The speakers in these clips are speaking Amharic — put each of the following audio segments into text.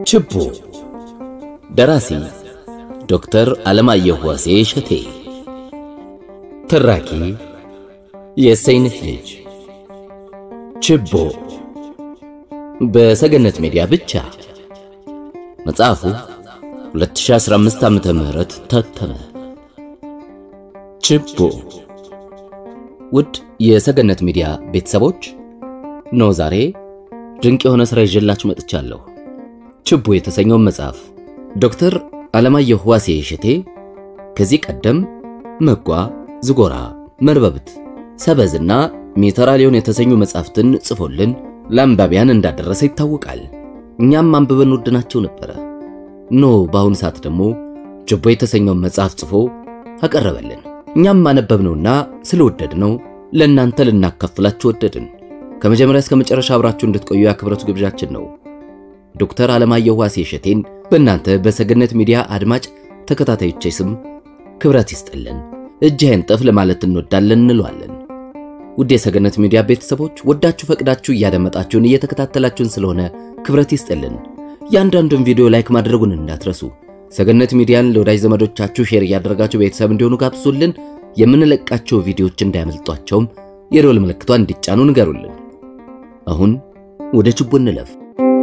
ችቦ ደራሲ ዶክተር አለማየሁ ዋሴ እሸቴ ተራኪ የሰይነት ልጅ ችቦ በሰገነት ሚዲያ ብቻ መጽሐፉ 2015 ዓመተ ምህረት ታተመ ችቦ ውድ የሰገነት ሚዲያ ቤተሰቦች ነው ዛሬ ድንቅ የሆነ ሥራ ይዤላችሁ መጥቻለሁ ችቦ የተሰኘውን መጽሐፍ ዶክተር አለማየሁ ዋሴ እሸቴ ከዚህ ቀደም መጓ፣ ዝጎራ፣ መርበብት፣ ሰበዝና ሜተራሊዮን የተሰኙ መጽሐፍትን ጽፎልን ለአንባቢያን እንዳደረሰ ይታወቃል። እኛም አንብበን ወድናቸው ነበረ። ኖ በአሁኑ ሰዓት ደግሞ ችቦ የተሰኘውን መጽሐፍ ጽፎ አቀረበልን። እኛም አነበብነውና ስለወደድነው ለእናንተ ልናካፍላችሁ ወደድን። ከመጀመሪያ እስከ መጨረሻ አብራችሁ እንድትቆዩ የአክብረቱ ግብዣችን ነው። ዶክተር አለማየሁ ዋሴ እሸቴን በእናንተ በሰገነት ሚዲያ አድማጭ ተከታታዮቼ ስም ክብረት ይስጥልን፣ እጅ አይንጠፍ ለማለት እንወዳለን እንለዋለን። ውድ የሰገነት ሚዲያ ቤተሰቦች ወዳችሁ ፈቅዳችሁ እያደመጣችሁን እየተከታተላችሁን ስለሆነ ክብረት ይስጥልን። እያንዳንዱን ቪዲዮ ላይክ ማድረጉን እንዳትረሱ። ሰገነት ሚዲያን ለወዳጅ ዘመዶቻችሁ ሼር እያደረጋችሁ ቤተሰብ እንዲሆኑ ጋብዙልን። የምንለቃቸው ቪዲዮዎች እንዳያመልጧቸውም የደወል ምልክቷን እንዲጫኑ ንገሩልን። አሁን ወደ ችቦ እንለፍ።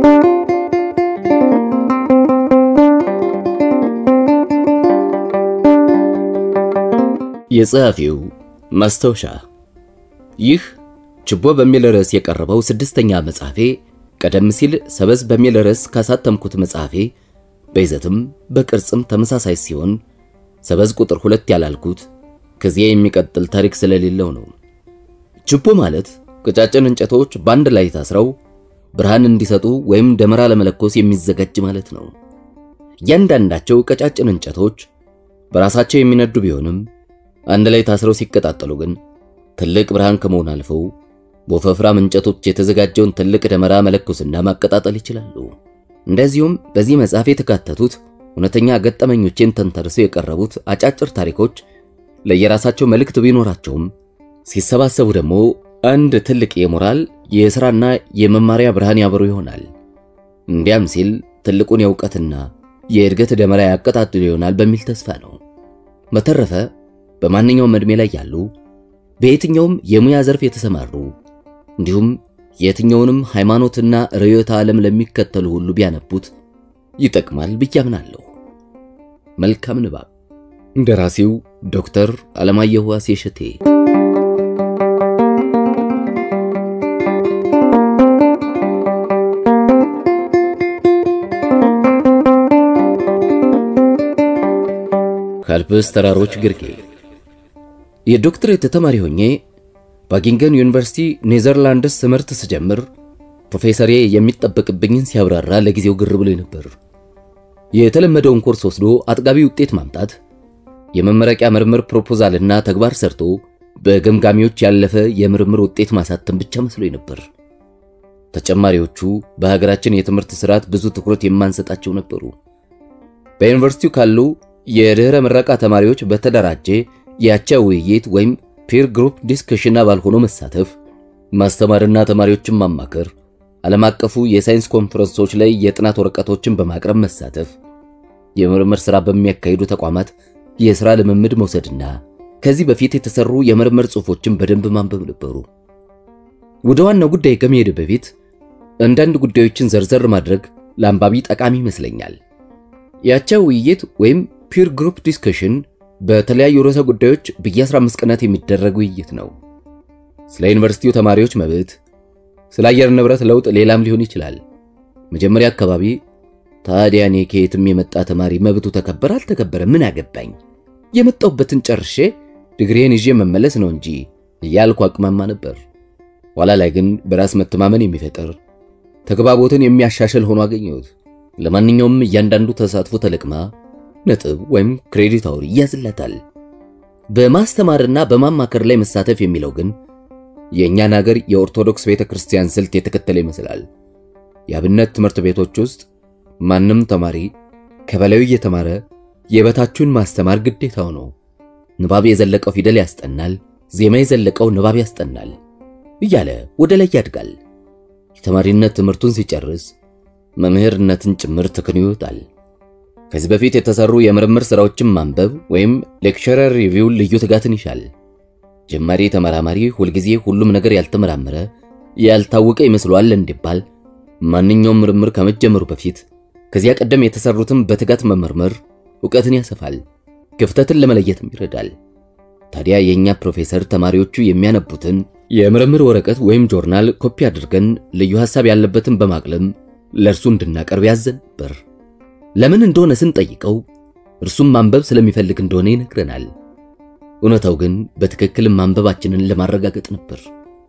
የጸሐፊው ማስታወሻ ይህ ችቦ በሚል ርዕስ የቀረበው ስድስተኛ መጽሐፌ ቀደም ሲል ሰበዝ በሚል ርዕስ ካሳተምኩት መጽሐፌ በይዘትም በቅርጽም ተመሳሳይ ሲሆን ሰበዝ ቁጥር ሁለት ያላልኩት ከዚያ የሚቀጥል ታሪክ ስለሌለው ነው። ችቦ ማለት ቀጫጭን እንጨቶች በአንድ ላይ ታስረው ብርሃን እንዲሰጡ ወይም ደመራ ለመለኮስ የሚዘጋጅ ማለት ነው። እያንዳንዳቸው ቀጫጭን እንጨቶች በራሳቸው የሚነዱ ቢሆንም አንድ ላይ ታስረው ሲቀጣጠሉ ግን ትልቅ ብርሃን ከመሆን አልፈው በወፈፍራም እንጨቶች የተዘጋጀውን ትልቅ ደመራ መለኮስና ማቀጣጠል ይችላሉ። እንደዚሁም በዚህ መጽሐፍ የተካተቱት እውነተኛ ገጠመኞችን ተንተርሰው የቀረቡት አጫጭር ታሪኮች ለየራሳቸው መልእክት ቢኖራቸውም ሲሰባሰቡ ደግሞ አንድ ትልቅ የሞራል የሥራና የመማሪያ ብርሃን ያበሩ ይሆናል። እንዲያም ሲል ትልቁን የእውቀትና የእድገት ደመራ ያቀጣጥሉ ይሆናል በሚል ተስፋ ነው። በተረፈ በማንኛውም ዕድሜ ላይ ያሉ በየትኛውም የሙያ ዘርፍ የተሰማሩ እንዲሁም የትኛውንም ሃይማኖትና ርዕዮተ ዓለም ለሚከተሉ ሁሉ ቢያነቡት ይጠቅማል ብዬ አምናለሁ። መልካም ንባብ። ደራሲው ዶክተር አለማየሁ ዋሴ እሸቴ። ከአልፕስ ተራሮች ግርጌ የዶክትሬት ተማሪ ሆኜ ባጊንገን ዩኒቨርሲቲ ኔዘርላንድስ ትምህርት ስጀምር ፕሮፌሰሬ የሚጠበቅብኝን ሲያብራራ ለጊዜው ግር ብሎ ነበር። የተለመደውን ኮርስ ወስዶ አጥጋቢ ውጤት ማምጣት፣ የመመረቂያ ምርምር ፕሮፖዛልና ተግባር ሰርቶ በገምጋሚዎች ያለፈ የምርምር ውጤት ማሳተም ብቻ መስሎኝ ነበር። ተጨማሪዎቹ በሀገራችን የትምህርት ስርዓት ብዙ ትኩረት የማንሰጣቸው ነበሩ። በዩኒቨርሲቲው ካሉ የድህረ ምረቃ ተማሪዎች በተደራጀ የአቻ ውይይት ወይም ፒር ግሩፕ ዲስከሽን አባል ሆኖ መሳተፍ፣ ማስተማርና ተማሪዎችን ማማከር፣ ዓለም አቀፉ የሳይንስ ኮንፈረንሶች ላይ የጥናት ወረቀቶችን በማቅረብ መሳተፍ፣ የምርምር ሥራ በሚያካሂዱ ተቋማት የሥራ ልምምድ መውሰድና ከዚህ በፊት የተሰሩ የምርምር ጽሑፎችን በደንብ ማንበብ ነበሩ። ወደ ዋናው ጉዳይ ከመሄድ በፊት አንዳንድ ጉዳዮችን ዘርዘር ማድረግ ለአንባቢ ጠቃሚ ይመስለኛል። የአቻ ውይይት ወይም ፒር ግሩፕ ዲስከሽን በተለያዩ ርዕሰ ጉዳዮች በየ15 ቀናት የሚደረግ ውይይት ነው። ስለ ዩኒቨርሲቲው ተማሪዎች መብት፣ ስለ አየር ንብረት ለውጥ፣ ሌላም ሊሆን ይችላል። መጀመሪያ አካባቢ ታዲያ እኔ ከየትም የመጣ ተማሪ መብቱ ተከበረ አልተከበረ ምን አገባኝ፣ የመጣሁበትን ጨርሼ ድግሬን ይዤ መመለስ ነው እንጂ እያልኩ አቅማማ ነበር። ኋላ ላይ ግን በራስ መተማመን የሚፈጥር ተግባቦትን የሚያሻሽል ሆኖ አገኘሁት። ለማንኛውም እያንዳንዱ ተሳትፎ ተለቅማ ነጥብ ወይም ክሬዲት አውር ይያዝለታል። በማስተማርና በማማከር ላይ መሳተፍ የሚለው ግን የእኛን ሀገር የኦርቶዶክስ ቤተ ክርስቲያን ስልት የተከተለ ይመስላል። የአብነት ትምህርት ቤቶች ውስጥ ማንም ተማሪ ከበላዩ እየተማረ የበታቹን ማስተማር ግዴታው ነው። ንባብ የዘለቀው ፊደል ያስጠናል፣ ዜማ የዘለቀው ንባብ ያስጠናል እያለ ወደ ላይ ያድጋል። የተማሪነት ትምህርቱን ሲጨርስ መምህርነትን ጭምር ተክኖ ይወጣል። ከዚህ በፊት የተሰሩ የምርምር ሥራዎችን ማንበብ ወይም ሌክቸረር ሪቪው ልዩ ትጋትን ይሻል። ጀማሪ ተመራማሪ ሁልጊዜ ሁሉም ነገር ያልተመራመረ ያልታወቀ ይመስለዋል እንዲባል ማንኛውም ምርምር ከመጀመሩ በፊት ከዚያ ቀደም የተሰሩትን በትጋት መመርመር ዕውቀትን ያሰፋል፣ ክፍተትን ለመለየትም ይረዳል። ታዲያ የእኛ ፕሮፌሰር ተማሪዎቹ የሚያነቡትን የምርምር ወረቀት ወይም ጆርናል ኮፒ አድርገን ልዩ ሐሳብ ያለበትን በማቅለም ለእርሱ እንድናቀርብ ያዘን ነበር። ለምን እንደሆነ ስንጠይቀው እርሱም ማንበብ ስለሚፈልግ እንደሆነ ይነግረናል። እውነታው ግን በትክክል ማንበባችንን ለማረጋገጥ ነበር።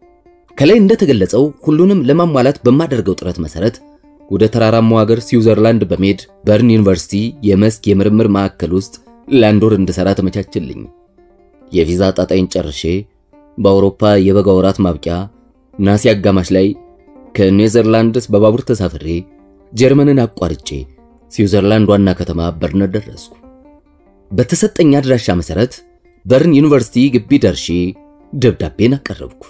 ከላይ እንደተገለጸው ሁሉንም ለማሟላት በማደርገው ጥረት መሰረት ወደ ተራራማው ሀገር ስዊዘርላንድ በመሄድ በርን ዩኒቨርሲቲ የመስክ የምርምር ማዕከል ውስጥ ለአንድ ወር እንድሰራ ተመቻችልኝ። የቪዛ ጣጣይን ጨርሼ በአውሮፓ የበጋ ወራት ማብቂያ ናሴ አጋማሽ ላይ ከኔዘርላንድስ በባቡር ተሳፍሬ ጀርመንን አቋርጬ ስዊዘርላንድ ዋና ከተማ በርን ደረስኩ። በተሰጠኝ አድራሻ መሰረት በርን ዩኒቨርሲቲ ግቢ ደርሼ ደብዳቤን አቀረብኩ።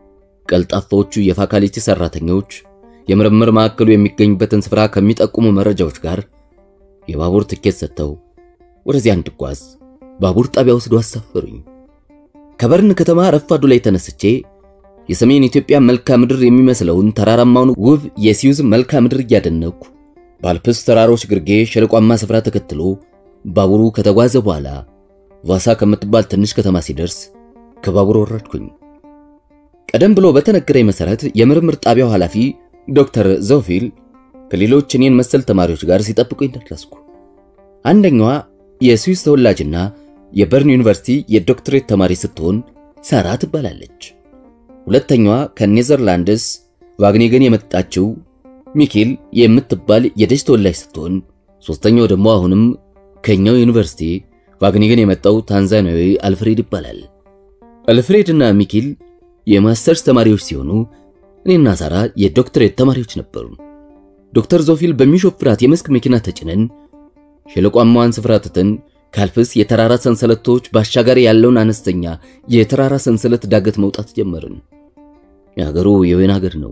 ቀልጣፋዎቹ የፋካልቲ ሰራተኞች የምርምር ማዕከሉ የሚገኝበትን ስፍራ ከሚጠቁሙ መረጃዎች ጋር የባቡር ትኬት ሰጥተው ወደዚያ እንድጓዝ ባቡር ጣቢያ ወስዶ አሳፈሩኝ። ከበርን ከተማ ረፋዱ ላይ ተነስቼ የሰሜን ኢትዮጵያ መልክዓ ምድር የሚመስለውን ተራራማውን ውብ የስዊዝ መልክዓ ምድር እያደነኩ በአልፕስ ተራሮች ግርጌ ሸለቋማ ስፍራ ተከትሎ ባቡሩ ከተጓዘ በኋላ ቫሳ ከምትባል ትንሽ ከተማ ሲደርስ ከባቡር ወረድኩኝ። ቀደም ብሎ በተነገረኝ መሰረት የምርምር ጣቢያው ኃላፊ ዶክተር ዘውፊል ከሌሎች እኔን መሰል ተማሪዎች ጋር ሲጠብቁኝ ደረስኩ። አንደኛዋ የስዊስ ተወላጅና የበርን ዩኒቨርሲቲ የዶክትሬት ተማሪ ስትሆን ሳራ ትባላለች። ሁለተኛዋ ከኔዘርላንድስ ቫግኒገን የመጣችው ሚኪል የምትባል የደች ተወላጅ ስትሆን ሶስተኛው ደግሞ አሁንም ከኛው ዩኒቨርሲቲ ቫግኒገን የመጣው ታንዛኒያዊ አልፍሬድ ይባላል። አልፍሬድ እና ሚኪል የማስተርስ ተማሪዎች ሲሆኑ እኔና ሳራ የዶክትሬት ተማሪዎች ነበሩ። ዶክተር ዞፊል በሚሾፍራት የመስክ መኪና ተጭነን ሸለቋማዋን ስፍራ ትተን ካልፕስ የተራራ ሰንሰለቶች ባሻጋሪ ያለውን አነስተኛ የተራራ ሰንሰለት ዳገት መውጣት ጀመርን። የሀገሩ የወይን ሀገር ነው።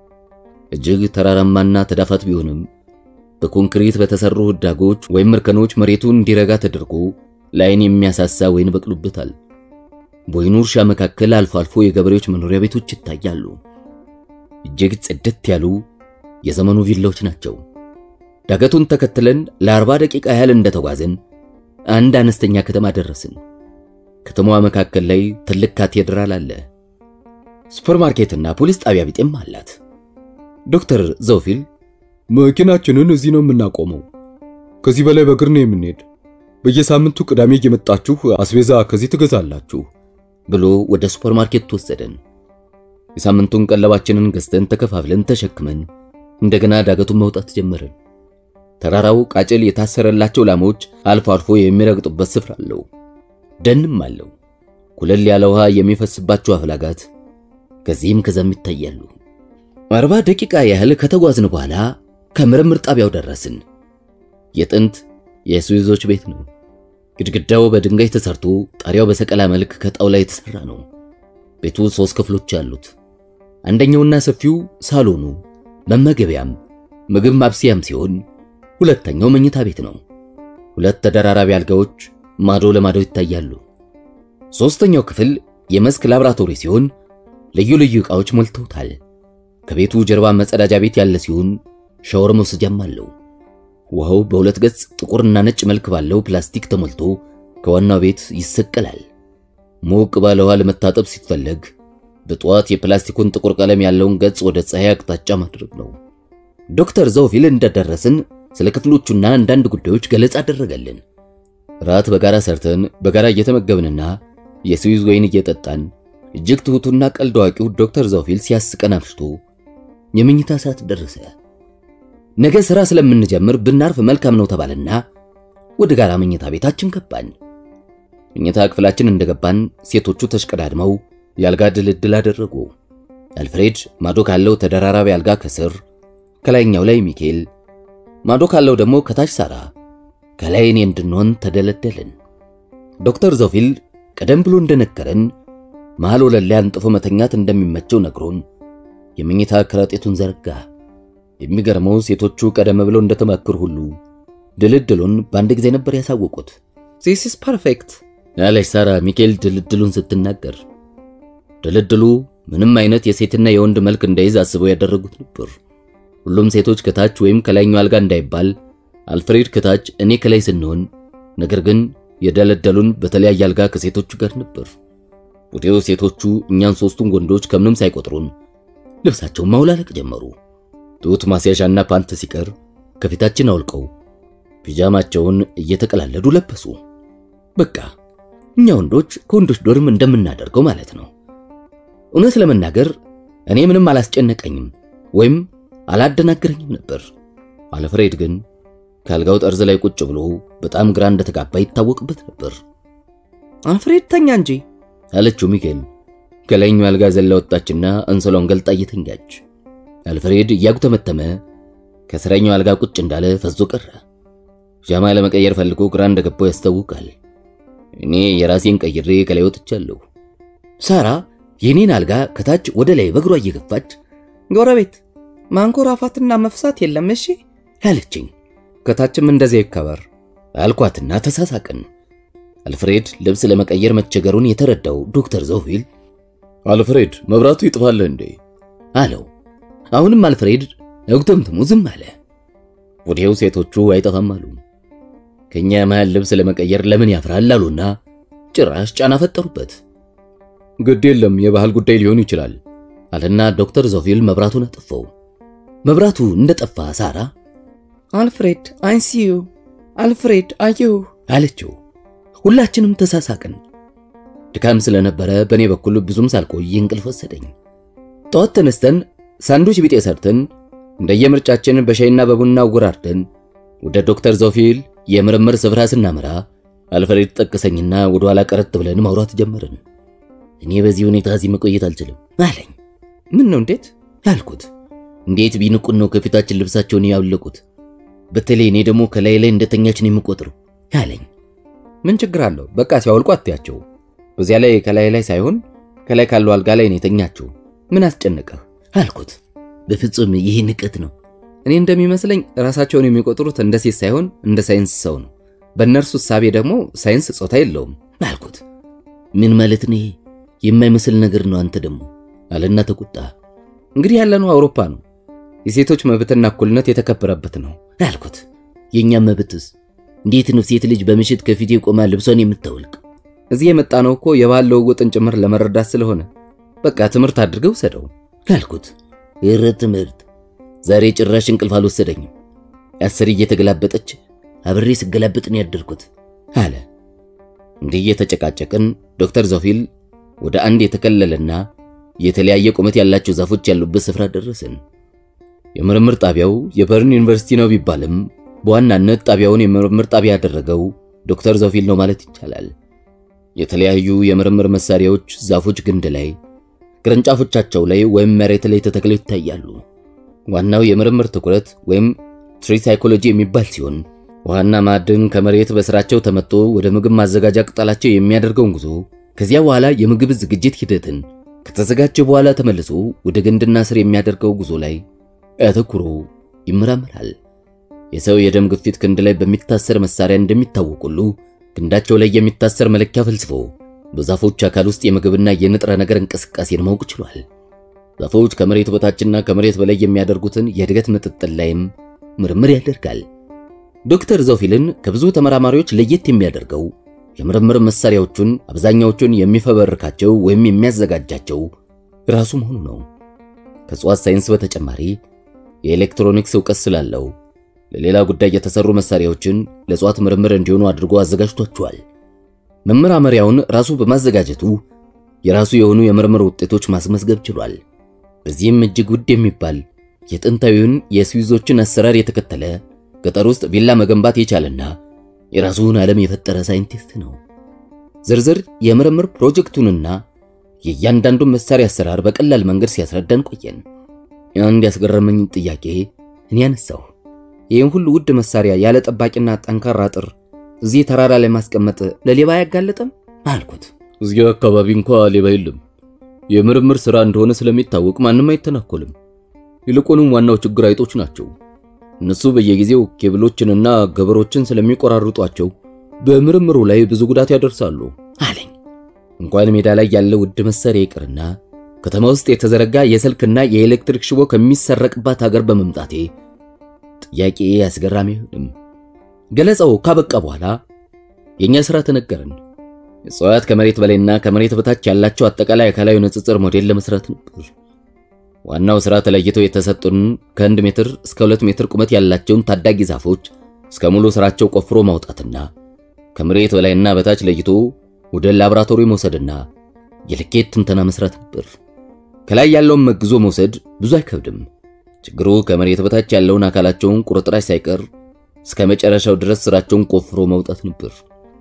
እጅግ ተራራማና ተዳፋት ቢሆንም በኮንክሪት በተሰሩ ህዳጎች ወይም እርከኖች መሬቱን እንዲረጋ ተደርጎ ለዓይን የሚያሳሳ ወይን በቅሎበታል። በወይኑ እርሻ መካከል አልፎ አልፎ የገበሬዎች መኖሪያ ቤቶች ይታያሉ። እጅግ ጽድት ያሉ የዘመኑ ቪላዎች ናቸው። ዳገቱን ተከትለን ለአርባ ደቂቃ ያህል እንደተጓዝን አንድ አነስተኛ ከተማ ደረስን። ከተማዋ መካከል ላይ ትልቅ ካቴድራል አለ። ሱፐርማርኬትና ፖሊስ ጣቢያ ቢጤም አላት። ዶክተር ዘውፊል መኪናችንን እዚህ ነው የምናቆመው። ከዚህ በላይ በእግር ነው የምንሄድ። በየሳምንቱ ቅዳሜ እየመጣችሁ አስቤዛ ከዚህ ትገዛላችሁ ብሎ ወደ ሱፐርማርኬት ወሰደን። የሳምንቱን ቀለባችንን ገዝተን ተከፋፍለን ተሸክመን እንደገና ዳገቱን መውጣት ጀመርን። ተራራው ቃጭል የታሰረላቸው ላሞች አልፎ አልፎ የሚረግጡበት ስፍራ አለው። ደንም አለው። ኩለል ያለ ውሃ የሚፈስባቸው አፍላጋት ከዚህም ከዛም ይታያሉ። አርባ ደቂቃ ያህል ከተጓዝን በኋላ ከምርምር ጣቢያው ደረስን። የጥንት የስዊዞች ቤት ነው። ግድግዳው በድንጋይ ተሰርቶ ጣሪያው በሰቀላ መልክ ከጣውላ የተሰራ ነው። ቤቱ ሶስት ክፍሎች አሉት። አንደኛውና ሰፊው ሳሎኑ መመገቢያም ምግብ ማብሰያም ሲሆን ሁለተኛው መኝታ ቤት ነው። ሁለት ተደራራቢ አልጋዎች ማዶ ለማዶ ይታያሉ። ሶስተኛው ክፍል የመስክ ላብራቶሪ ሲሆን ልዩ ልዩ ዕቃዎች ሞልተውታል። ከቤቱ ጀርባ መጸዳጃ ቤት ያለ ሲሆን ሻወር መውሰጃም አለው። ውሃው በሁለት ገጽ ጥቁርና ነጭ መልክ ባለው ፕላስቲክ ተሞልቶ ከዋናው ቤት ይሰቀላል። ሞቅ ባለ ውሃ ለመታጠብ ሲፈለግ በጠዋት የፕላስቲኩን ጥቁር ቀለም ያለውን ገጽ ወደ ፀሐይ አቅጣጫ ማድረግ ነው። ዶክተር ዘውፊል እንደደረስን ስለ ክፍሎቹና አንዳንድ ጉዳዮች ገለጻ አደረገልን። ራት በጋራ ሰርተን በጋራ እየተመገብንና የስዊዝ ወይን እየጠጣን እጅግ ትሑቱና ቀልድ አዋቂው ዶክተር ዘውፊል ሲያስቀን አምሽቶ የመኝታ ሰዓት ደረሰ። ነገ ሥራ ስለምንጀምር ብናርፍ መልካም ነው ተባለና ወደ ጋራ መኝታ ቤታችን ገባን። መኝታ ክፍላችን እንደገባን ሴቶቹ ተሽቀዳድመው የአልጋ ድልድል አደረጉ። አልፍሬድ ማዶ ካለው ተደራራቢ አልጋ ከስር ከላይኛው ላይ ሚኬል ማዶ ካለው ደግሞ ከታች ሳራ ከላይ እኔ እንድንሆን ተደለደልን። ዶክተር ዘውፊል ቀደም ብሎ እንደነገረን መሃል ወለል ላይ አንጥፎ መተኛት እንደሚመቸው ነግሮን የመኝታ ከረጢቱን ዘረጋ። የሚገርመው ሴቶቹ ቀደም ብለው እንደተማከሩ ሁሉ ድልድሉን በአንድ ጊዜ ነበር ያሳወቁት። ዚስ ኢዝ ፐርፌክት ያለች ሳራ ሚካኤል ድልድሉን ስትናገር ድልድሉ ምንም አይነት የሴትና የወንድ መልክ እንዳይዝ አስበው ያደረጉት ነበር። ሁሉም ሴቶች ከታች ወይም ከላይኛው አልጋ እንዳይባል አልፍሬድ ከታች እኔ ከላይ ስንሆን፣ ነገር ግን የደለደሉን በተለያየ አልጋ ከሴቶቹ ጋር ነበር። ወዲያው ሴቶቹ እኛን ሶስቱን ወንዶች ከምንም ሳይቆጥሩን ልብሳቸውን ማውላለቅ ጀመሩ። ጡት ማስያዣና ፓንት ሲቀር ከፊታችን አውልቀው ፒጃማቸውን እየተቀላለዱ ለበሱ። በቃ እኛ ወንዶች ከወንዶች ዶርም እንደምናደርገው ማለት ነው። እውነት ለመናገር እኔ ምንም አላስጨነቀኝም ወይም አላደናገረኝም ነበር። አልፍሬድ ግን ከአልጋው ጠርዝ ላይ ቁጭ ብሎ በጣም ግራ እንደተጋባ ይታወቅበት ነበር። አልፍሬድ ተኛ እንጂ አለችው ሚካኤል። ከላይኛው አልጋ ዘላ ወጣችና አንሶላውን ገልጣ እየተኛች አልፍሬድ እያጉተመተመ ከስረኛው አልጋ ቁጭ እንዳለ ፈዞ ቀረ። ጃማ ለመቀየር ፈልጎ ግራ እንደገባው ያስታውቃል። እኔ የራሴን ቀይሬ ከላይ ወጥቻለሁ። ሳራ የኔን አልጋ ከታች ወደ ላይ በእግሯ እየገፋች ጎረቤት ማንኮራፋትና መፍሳት የለም እሺ ያለችኝ ከታችም እንደዚያ ይከበር አልኳትና ተሳሳቅን። አልፍሬድ ልብስ ለመቀየር መቸገሩን የተረዳው ዶክተር ዘውሂል አልፍሬድ መብራቱ ይጥፋል እንዴ አለው። አሁንም አልፍሬድ እጉተምትሙ ዝም አለ። ወዲያው ሴቶቹ አይጠፋም አሉ። ከኛ መሃል ልብስ ለመቀየር ለምን ያፍራል አሉና ጭራሽ ጫና ፈጠሩበት። ግድ የለም የባህል ጉዳይ ሊሆን ይችላል አለና ዶክተር ዞፊል መብራቱን አጠፋው። መብራቱ እንደጠፋ ሳራ አልፍሬድ አይሲዩ አልፍሬድ አዩ አለችው። ሁላችንም ተሳሳቅን። ድካም ስለነበረ በእኔ በኩል ብዙም ሳልቆይ እንቅልፍ ወሰደኝ። ጠዋት ተነስተን ሳንዱች ቢጤ ሰርተን እንደየምርጫችን በሻይና በቡና አወራርደን ወደ ዶክተር ዞፊል የምርምር ስፍራ ስናመራ አልፍሬድ ጠቀሰኝና ወደ ኋላ ቀረት ብለን ማውራት ጀመርን። እኔ በዚህ ሁኔታ እዚህ መቆየት አልችልም አለኝ። ምን ነው እንዴት አልኩት። እንዴት ቢንቁን ነው ከፊታችን ልብሳቸውን ያውለቁት? በተለይ እኔ ደግሞ ከላይ ላይ እንደተኛችን የምቆጥረው አለኝ። ምን ችግር አለው? በቃ ሲያወልቁ አትያቸው። በዚያ ላይ ከላይ ላይ ሳይሆን ከላይ ካለው አልጋ ላይ ነው የተኛቸው። ምን አስጨነቀህ አልኩት። በፍጹም ይህ ንቀት ነው። እኔ እንደሚመስለኝ ራሳቸውን የሚቆጥሩት እንደ ሴት ሳይሆን እንደ ሳይንስ ሰው ነው። በእነርሱ እሳቤ ደግሞ ሳይንስ ጾታ የለውም አልኩት። ምን ማለት ነው? የማይመስል ነገር ነው አንተ ደግሞ አለና ተቆጣ። እንግዲህ ያለነው አውሮፓ ነው። የሴቶች መብትና እኩልነት የተከበረበት ነው አልኩት። የእኛም መብትስ እንዴት ነው ሴት ልጅ በምሽት ከፊቴ ቆማ ልብሷን የምታወልቅ? እዚህ የመጣ ነው እኮ የባህል ለውጥን ጭምር ለመረዳት ስለሆነ በቃ ትምህርት አድርገው ሰደው አልኩት። እረ ትምህርት ዛሬ ጭራሽ እንቅልፍ አልወሰደኝም። አስር እየተገላበጠች አብሬ ስገላበጥ ነው ያደርኩት አለ። እንዲህ እየተጨቃጨቅን ዶክተር ዞፊል ወደ አንድ የተከለለና የተለያየ ቁመት ያላቸው ዛፎች ያሉበት ስፍራ ደረስን። የምርምር ጣቢያው የበርን ዩኒቨርሲቲ ነው ቢባልም በዋናነት ጣቢያውን የምርምር ጣቢያ ያደረገው ዶክተር ዞፊል ነው ማለት ይቻላል። የተለያዩ የምርምር መሳሪያዎች ዛፎች ግንድ ላይ፣ ቅርንጫፎቻቸው ላይ ወይም መሬት ላይ ተተክለው ይታያሉ። ዋናው የምርምር ትኩረት ወይም ትሪ ሳይኮሎጂ የሚባል ሲሆን ውሃና ማዕድን ከመሬት በስራቸው ተመቶ ወደ ምግብ ማዘጋጃ ቅጠላቸው የሚያደርገውን ጉዞ ከዚያ በኋላ የምግብ ዝግጅት ሂደትን ከተዘጋጀ በኋላ ተመልሶ ወደ ግንድና ስር የሚያደርገው ጉዞ ላይ አተኩሮ ይመራመራል። የሰው የደም ግፊት ክንድ ላይ በሚታሰር መሳሪያ እንደሚታወቅ ሁሉ ክንዳቸው ላይ የሚታሰር መለኪያ ፈልስፎ በዛፎች አካል ውስጥ የምግብና የንጥረ ነገር እንቅስቃሴን ማወቅ ችሏል። ዛፎች ከመሬት በታችና ከመሬት በላይ የሚያደርጉትን የእድገት ምጥጥን ላይም ምርምር ያደርጋል። ዶክተር ዞፊልን ከብዙ ተመራማሪዎች ለየት የሚያደርገው የምርምር መሳሪያዎቹን አብዛኛዎቹን የሚፈበርካቸው ወይም የሚያዘጋጃቸው ራሱ መሆኑ ነው። ከእጽዋት ሳይንስ በተጨማሪ የኤሌክትሮኒክስ እውቀት ስላለው ለሌላ ጉዳይ የተሰሩ መሳሪያዎችን ለእጽዋት ምርምር እንዲሆኑ አድርጎ አዘጋጅቷቸዋል። መመራመሪያውን ራሱ በማዘጋጀቱ የራሱ የሆኑ የምርምር ውጤቶች ማስመዝገብ ችሏል። በዚህም እጅግ ውድ የሚባል የጥንታዊውን የስዊዞችን አሰራር የተከተለ ገጠር ውስጥ ቪላ መገንባት የቻለና የራሱን ዓለም የፈጠረ ሳይንቲስት ነው። ዝርዝር የምርምር ፕሮጀክቱንና የእያንዳንዱን መሳሪያ አሰራር በቀላል መንገድ ሲያስረዳን ቆየን። አንድ ያስገረመኝ ጥያቄ እኔ ያነሳሁ፣ ይህን ሁሉ ውድ መሳሪያ ያለ ጠባቂና ጠንካራ አጥር እዚህ ተራራ ላይ ማስቀመጥ ለሌባ አያጋልጥም አልኩት። እዚያ አካባቢ እንኳ ሌባ የለም። የምርምር ሥራ እንደሆነ ስለሚታወቅ ማንም አይተናኮልም። ይልቁንም ዋናው ችግር አይጦች ናቸው። እነሱ በየጊዜው ኬብሎችንና ገበሮችን ስለሚቆራርጧቸው በምርምሩ ላይ ብዙ ጉዳት ያደርሳሉ አለኝ። እንኳን ሜዳ ላይ ያለ ውድ መሳሪያ ይቅርና ከተማ ውስጥ የተዘረጋ የስልክና የኤሌክትሪክ ሽቦ ከሚሰረቅባት ሀገር በመምጣቴ ጥያቄ አስገራሚ አይሆንም። ገለጻው ካበቃ በኋላ የኛ ስራ ተነገረን። እጽዋት ከመሬት በላይና ከመሬት በታች ያላቸው አጠቃላይ አካላዊ ንጽጽር ሞዴል ለመስራት ነበር። ዋናው ስራ ተለይተው የተሰጡን ከአንድ ሜትር እስከ ሁለት ሜትር ቁመት ያላቸውን ታዳጊ ዛፎች እስከ ሙሉ ስራቸው ቆፍሮ ማውጣትና ከመሬት በላይና በታች ለይቶ ወደ ላቦራቶሪ መውሰድና የልኬት ትንተና መስራት ነበር። ከላይ ያለውን መግዞ መውሰድ ብዙ አይከብድም። ችግሩ ከመሬት በታች ያለውን አካላቸውን ቁርጥራጭ ሳይቀር እስከ መጨረሻው ድረስ ስራቸውን ቆፍሮ ማውጣት ነበር።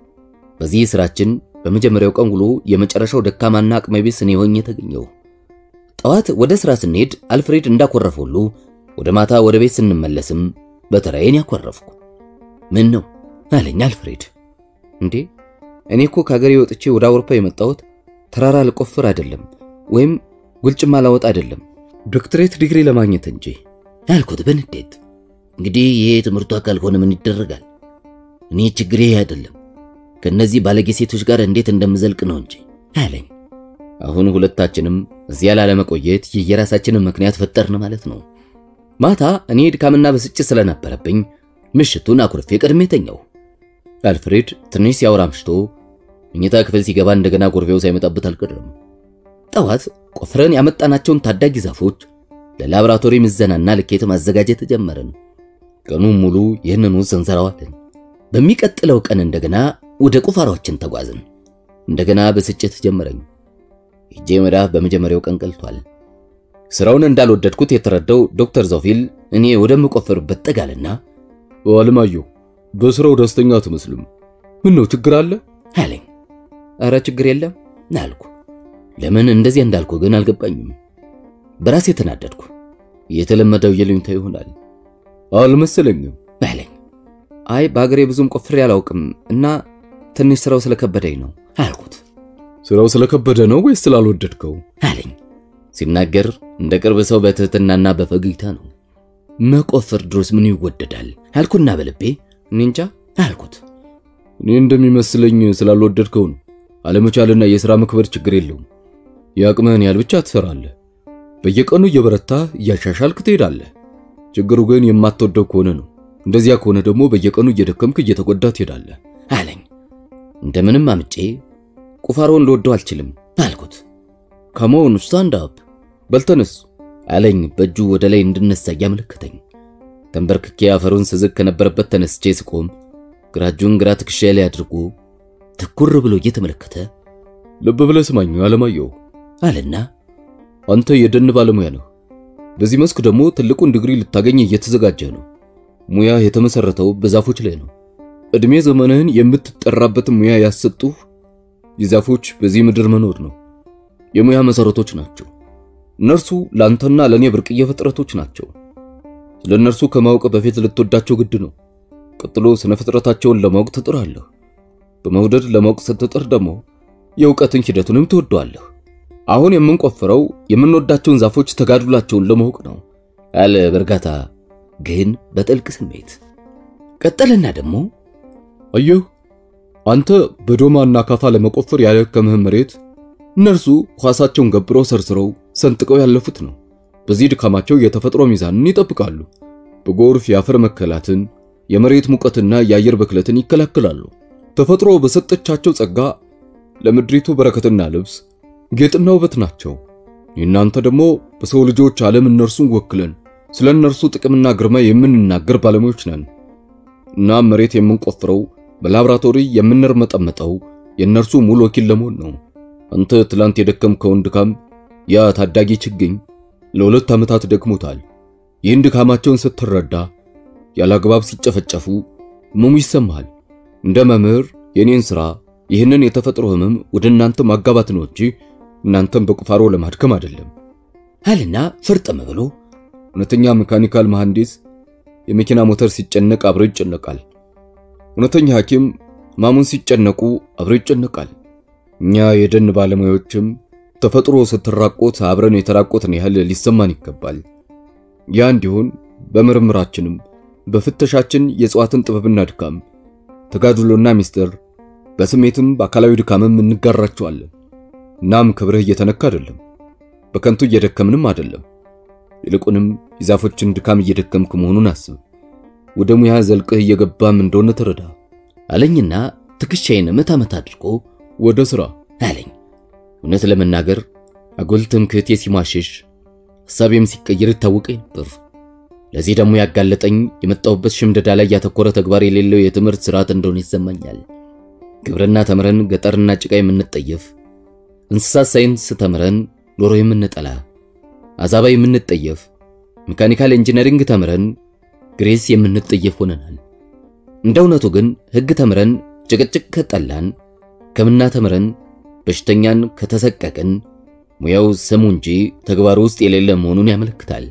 በዚህ ስራችን በመጀመሪያው ቀን ውሎ የመጨረሻው ደካማና አቅመ ቢስ እኔ ሆኜ ተገኘሁ። ጠዋት ወደ ስራ ስንሄድ አልፍሬድ እንዳኮረፈ ሁሉ ወደ ማታ ወደ ቤት ስንመለስም በተራዬን ያኮረፍኩ። ምን ነው አለኝ አልፍሬድ። እንዴ እኔ እኮ ከሀገሬ ወጥቼ ወደ አውሮፓ የመጣሁት ተራራ ልቆፍር አይደለም፣ ወይም ጉልጭማ ላወጥ አይደለም፣ ዶክትሬት ዲግሪ ለማግኘት እንጂ ያልኩት በንዴት። እንግዲህ ይሄ የትምህርቱ አካል ሆነ ምን ይደረጋል? እኔ ችግሬ አይደለም ከነዚህ ባለጌ ሴቶች ጋር እንዴት እንደምዘልቅ ነው እንጂ አለኝ። አሁን ሁለታችንም እዚያ ላለመቆየት የየራሳችንን ምክንያት ፈጠርን ማለት ነው። ማታ እኔ ድካምና ብስጭት ስለነበረብኝ ምሽቱን አኩርፌ ቀድሜ ተኛው። አልፍሬድ ትንሽ ሲያወራ አምሽቶ መኝታ ክፍል ሲገባ እንደገና ጎርቤው ሳይመጣበት አልቀረም። ጠዋት ቆፍረን ያመጣናቸውን ታዳጊ ዛፎች ለላቦራቶሪ ምዘናና ልኬት ማዘጋጀት ጀመርን። ቀኑን ሙሉ ይህንኑ ሰንሰራዋለን። በሚቀጥለው ቀን እንደገና ወደ ቁፋሮችን ተጓዝን። እንደገና ብስጭት ጀመረኝ። እጄ መዳፍ በመጀመሪያው ቀን ቀልቷል። ስራውን እንዳልወደድኩት የተረዳው ዶክተር ዘውፊል እኔ ወደምቆፍርበት ጠጋልና አለማየሁ በስራው ደስተኛ አትመስልም። ምን ነው ችግር አለ አለኝ። አረ ችግር የለም አልኩ። ለምን እንደዚያ እንዳልኩ ግን አልገባኝም። በራሴ ተናደድኩ። የተለመደው የልዩታ ይሆናል አልመሰለኝም አለኝ። አይ በአገሬ ብዙም ቆፍሬ አላውቅም እና ትንሽ ስራው ስለከበደኝ ነው አልኩት። ስራው ስለከበደ ነው ወይስ ስላልወደድከው አለኝ። ሲናገር እንደ ቅርብ ሰው በትህትናና በፈገግታ ነው። መቆፈር ድሮስ ምን ይወደዳል አልኩና በልቤ እኔ እንጃ አልኩት። እኔ እንደሚመስለኝ ስላልወደድከው ነው። አለመቻልና የሥራ መክበድ ችግር የለውም። የአቅምህን ያህል ብቻ ትሰራለህ። በየቀኑ እየበረታ እያሻሻልክ ትሄዳለህ። ችግሩ ግን የማትወደው ከሆነ ነው። እንደዚያ ከሆነ ደግሞ በየቀኑ እየደከምክ እየተጎዳ ትሄዳለህ አለኝ። እንደምንም አምጬ ቁፋሮውን ልወደው አልችልም አልኩት። ከመሆኑ ስታንድ አፕ በልተነስ አለኝ በእጁ ወደ ላይ እንድነሳ እያመለከተኝ። ተንበርክኬ አፈሩን ስዝግ ከነበረበት ተነስቼ ስቆም ግራ እጁን ግራ ትከሻዬ ላይ አድርጎ ትኩር ብሎ እየተመለከተ ልብ ብለህ ስማኝ አለማየሁ አለና አንተ የደን ባለሙያ ነህ። በዚህ መስክ ደግሞ ትልቁን ዲግሪ ልታገኝ እየተዘጋጀ ነው። ሙያ የተመሰረተው በዛፎች ላይ ነው። እድሜ ዘመንህን የምትጠራበትን ሙያ ያሰጡህ የዛፎች በዚህ ምድር መኖር ነው። የሙያ መሰረቶች ናቸው። እነርሱ ላንተና ለኔ ብርቅዬ ፍጥረቶች ናቸው። ስለ እነርሱ ከማወቅ በፊት ልትወዳቸው ግድ ነው። ቀጥሎ ስነ ፍጥረታቸውን ለማወቅ ትጥራለህ። በመውደድ ለማወቅ ስትጥር ደግሞ የእውቀትን ሂደቱንም ትወደዋለህ። አሁን የምንቆፍረው የምንወዳቸውን ዛፎች ተጋድሏቸውን ለማወቅ ነው አለ በእርጋታ ግን በጥልቅ ስሜት። ቀጠለና ደግሞ አየሁ አንተ በዶማና ካፋ ለመቆፈር ያደከምህን መሬት እነርሱ ኳሳቸውን ገብረው ሰርስረው ሰንጥቀው ያለፉት ነው። በዚህ ድካማቸው የተፈጥሮ ሚዛንን ይጠብቃሉ። በጎርፍ የአፈር መከላትን፣ የመሬት ሙቀትና የአየር ብክለትን ይከላከላሉ። ተፈጥሮ በሰጠቻቸው ጸጋ ለምድሪቱ በረከትና ልብስ ጌጥና ውበት ናቸው። የእናንተ ደግሞ በሰው ልጆች ዓለም እነርሱን ወክለን ስለ እነርሱ ጥቅምና ግርማ የምንናገር ባለሙያዎች ነን። እናም መሬት የምንቆፍረው በላብራቶሪ የምንርመጠመጠው የእነርሱ ሙሉ ወኪል ለመሆን ነው። አንተ ትላንት የደከምከውን ድካም ያ ታዳጊ ችግኝ ለሁለት ዓመታት ደክሞታል። ይህን ድካማቸውን ስትረዳ ያላግባብ ሲጨፈጨፉ ህመሙ ይሰማሃል። እንደ መምህር የኔን ሥራ ይህንን የተፈጥሮ ህመም ወደ እናንተ ማጋባት ነው እንጂ እናንተም በቁፋሮ ለማድከም አይደለም አልና ፍርጥም ብሎ እውነተኛ ሜካኒካል መሐንዲስ የመኪና ሞተር ሲጨነቅ አብሮ ይጨነቃል። እውነተኛ ሐኪም ህማሙን ሲጨነቁ አብሮ ይጨነቃል። እኛ የደን ባለሙያዎችም ተፈጥሮ ስትራቆት አብረን የተራቆትን ያህል ሊሰማን ይገባል። ያ እንዲሆን በምርምራችንም በፍተሻችን የእጽዋትን ጥበብና ድካም፣ ተጋድሎና ሚስጥር፣ በስሜትም በአካላዊ ድካምም እንጋራቸዋለን። እናም ክብርህ እየተነካ አይደለም፣ በከንቱ እየደከምንም አይደለም። ይልቁንም የዛፎችን ድካም እየደከምክ መሆኑን አስብ። ወደ ሙያ ዘልቅህ እየገባም እንደሆነ ተረዳ አለኝና ትከሻዬን መታ መታ አድርጎ ወደ ሥራ አለኝ። እውነት ለመናገር አጉል ትምክህቴ ሲሟሽሽ ሐሳቤም ሲቀየር ይታወቀኝ ነበር። ለዚህ ደግሞ ያጋለጠኝ የመጣሁበት ሽምደዳ ላይ ያተኮረ ተግባር የሌለው የትምህርት ስርዓት እንደሆነ ይሰማኛል። ግብርና ተምረን ገጠርና ጭቃ የምንጠየፍ፣ እንስሳት ሳይንስ ተምረን ዶሮ የምንጠላ፣ አዛባ የምንጠየፍ፣ ሜካኒካል ኢንጂነሪንግ ተምረን ግሬስ የምንጠየፍ ሆነናል። እንደ እውነቱ ግን ሕግ ተምረን ጭቅጭቅ ከጠላን፣ ሕክምና ተምረን በሽተኛን ከተሰቀቅን ሙያው ስሙ እንጂ ተግባሩ ውስጥ የሌለ መሆኑን ያመለክታል።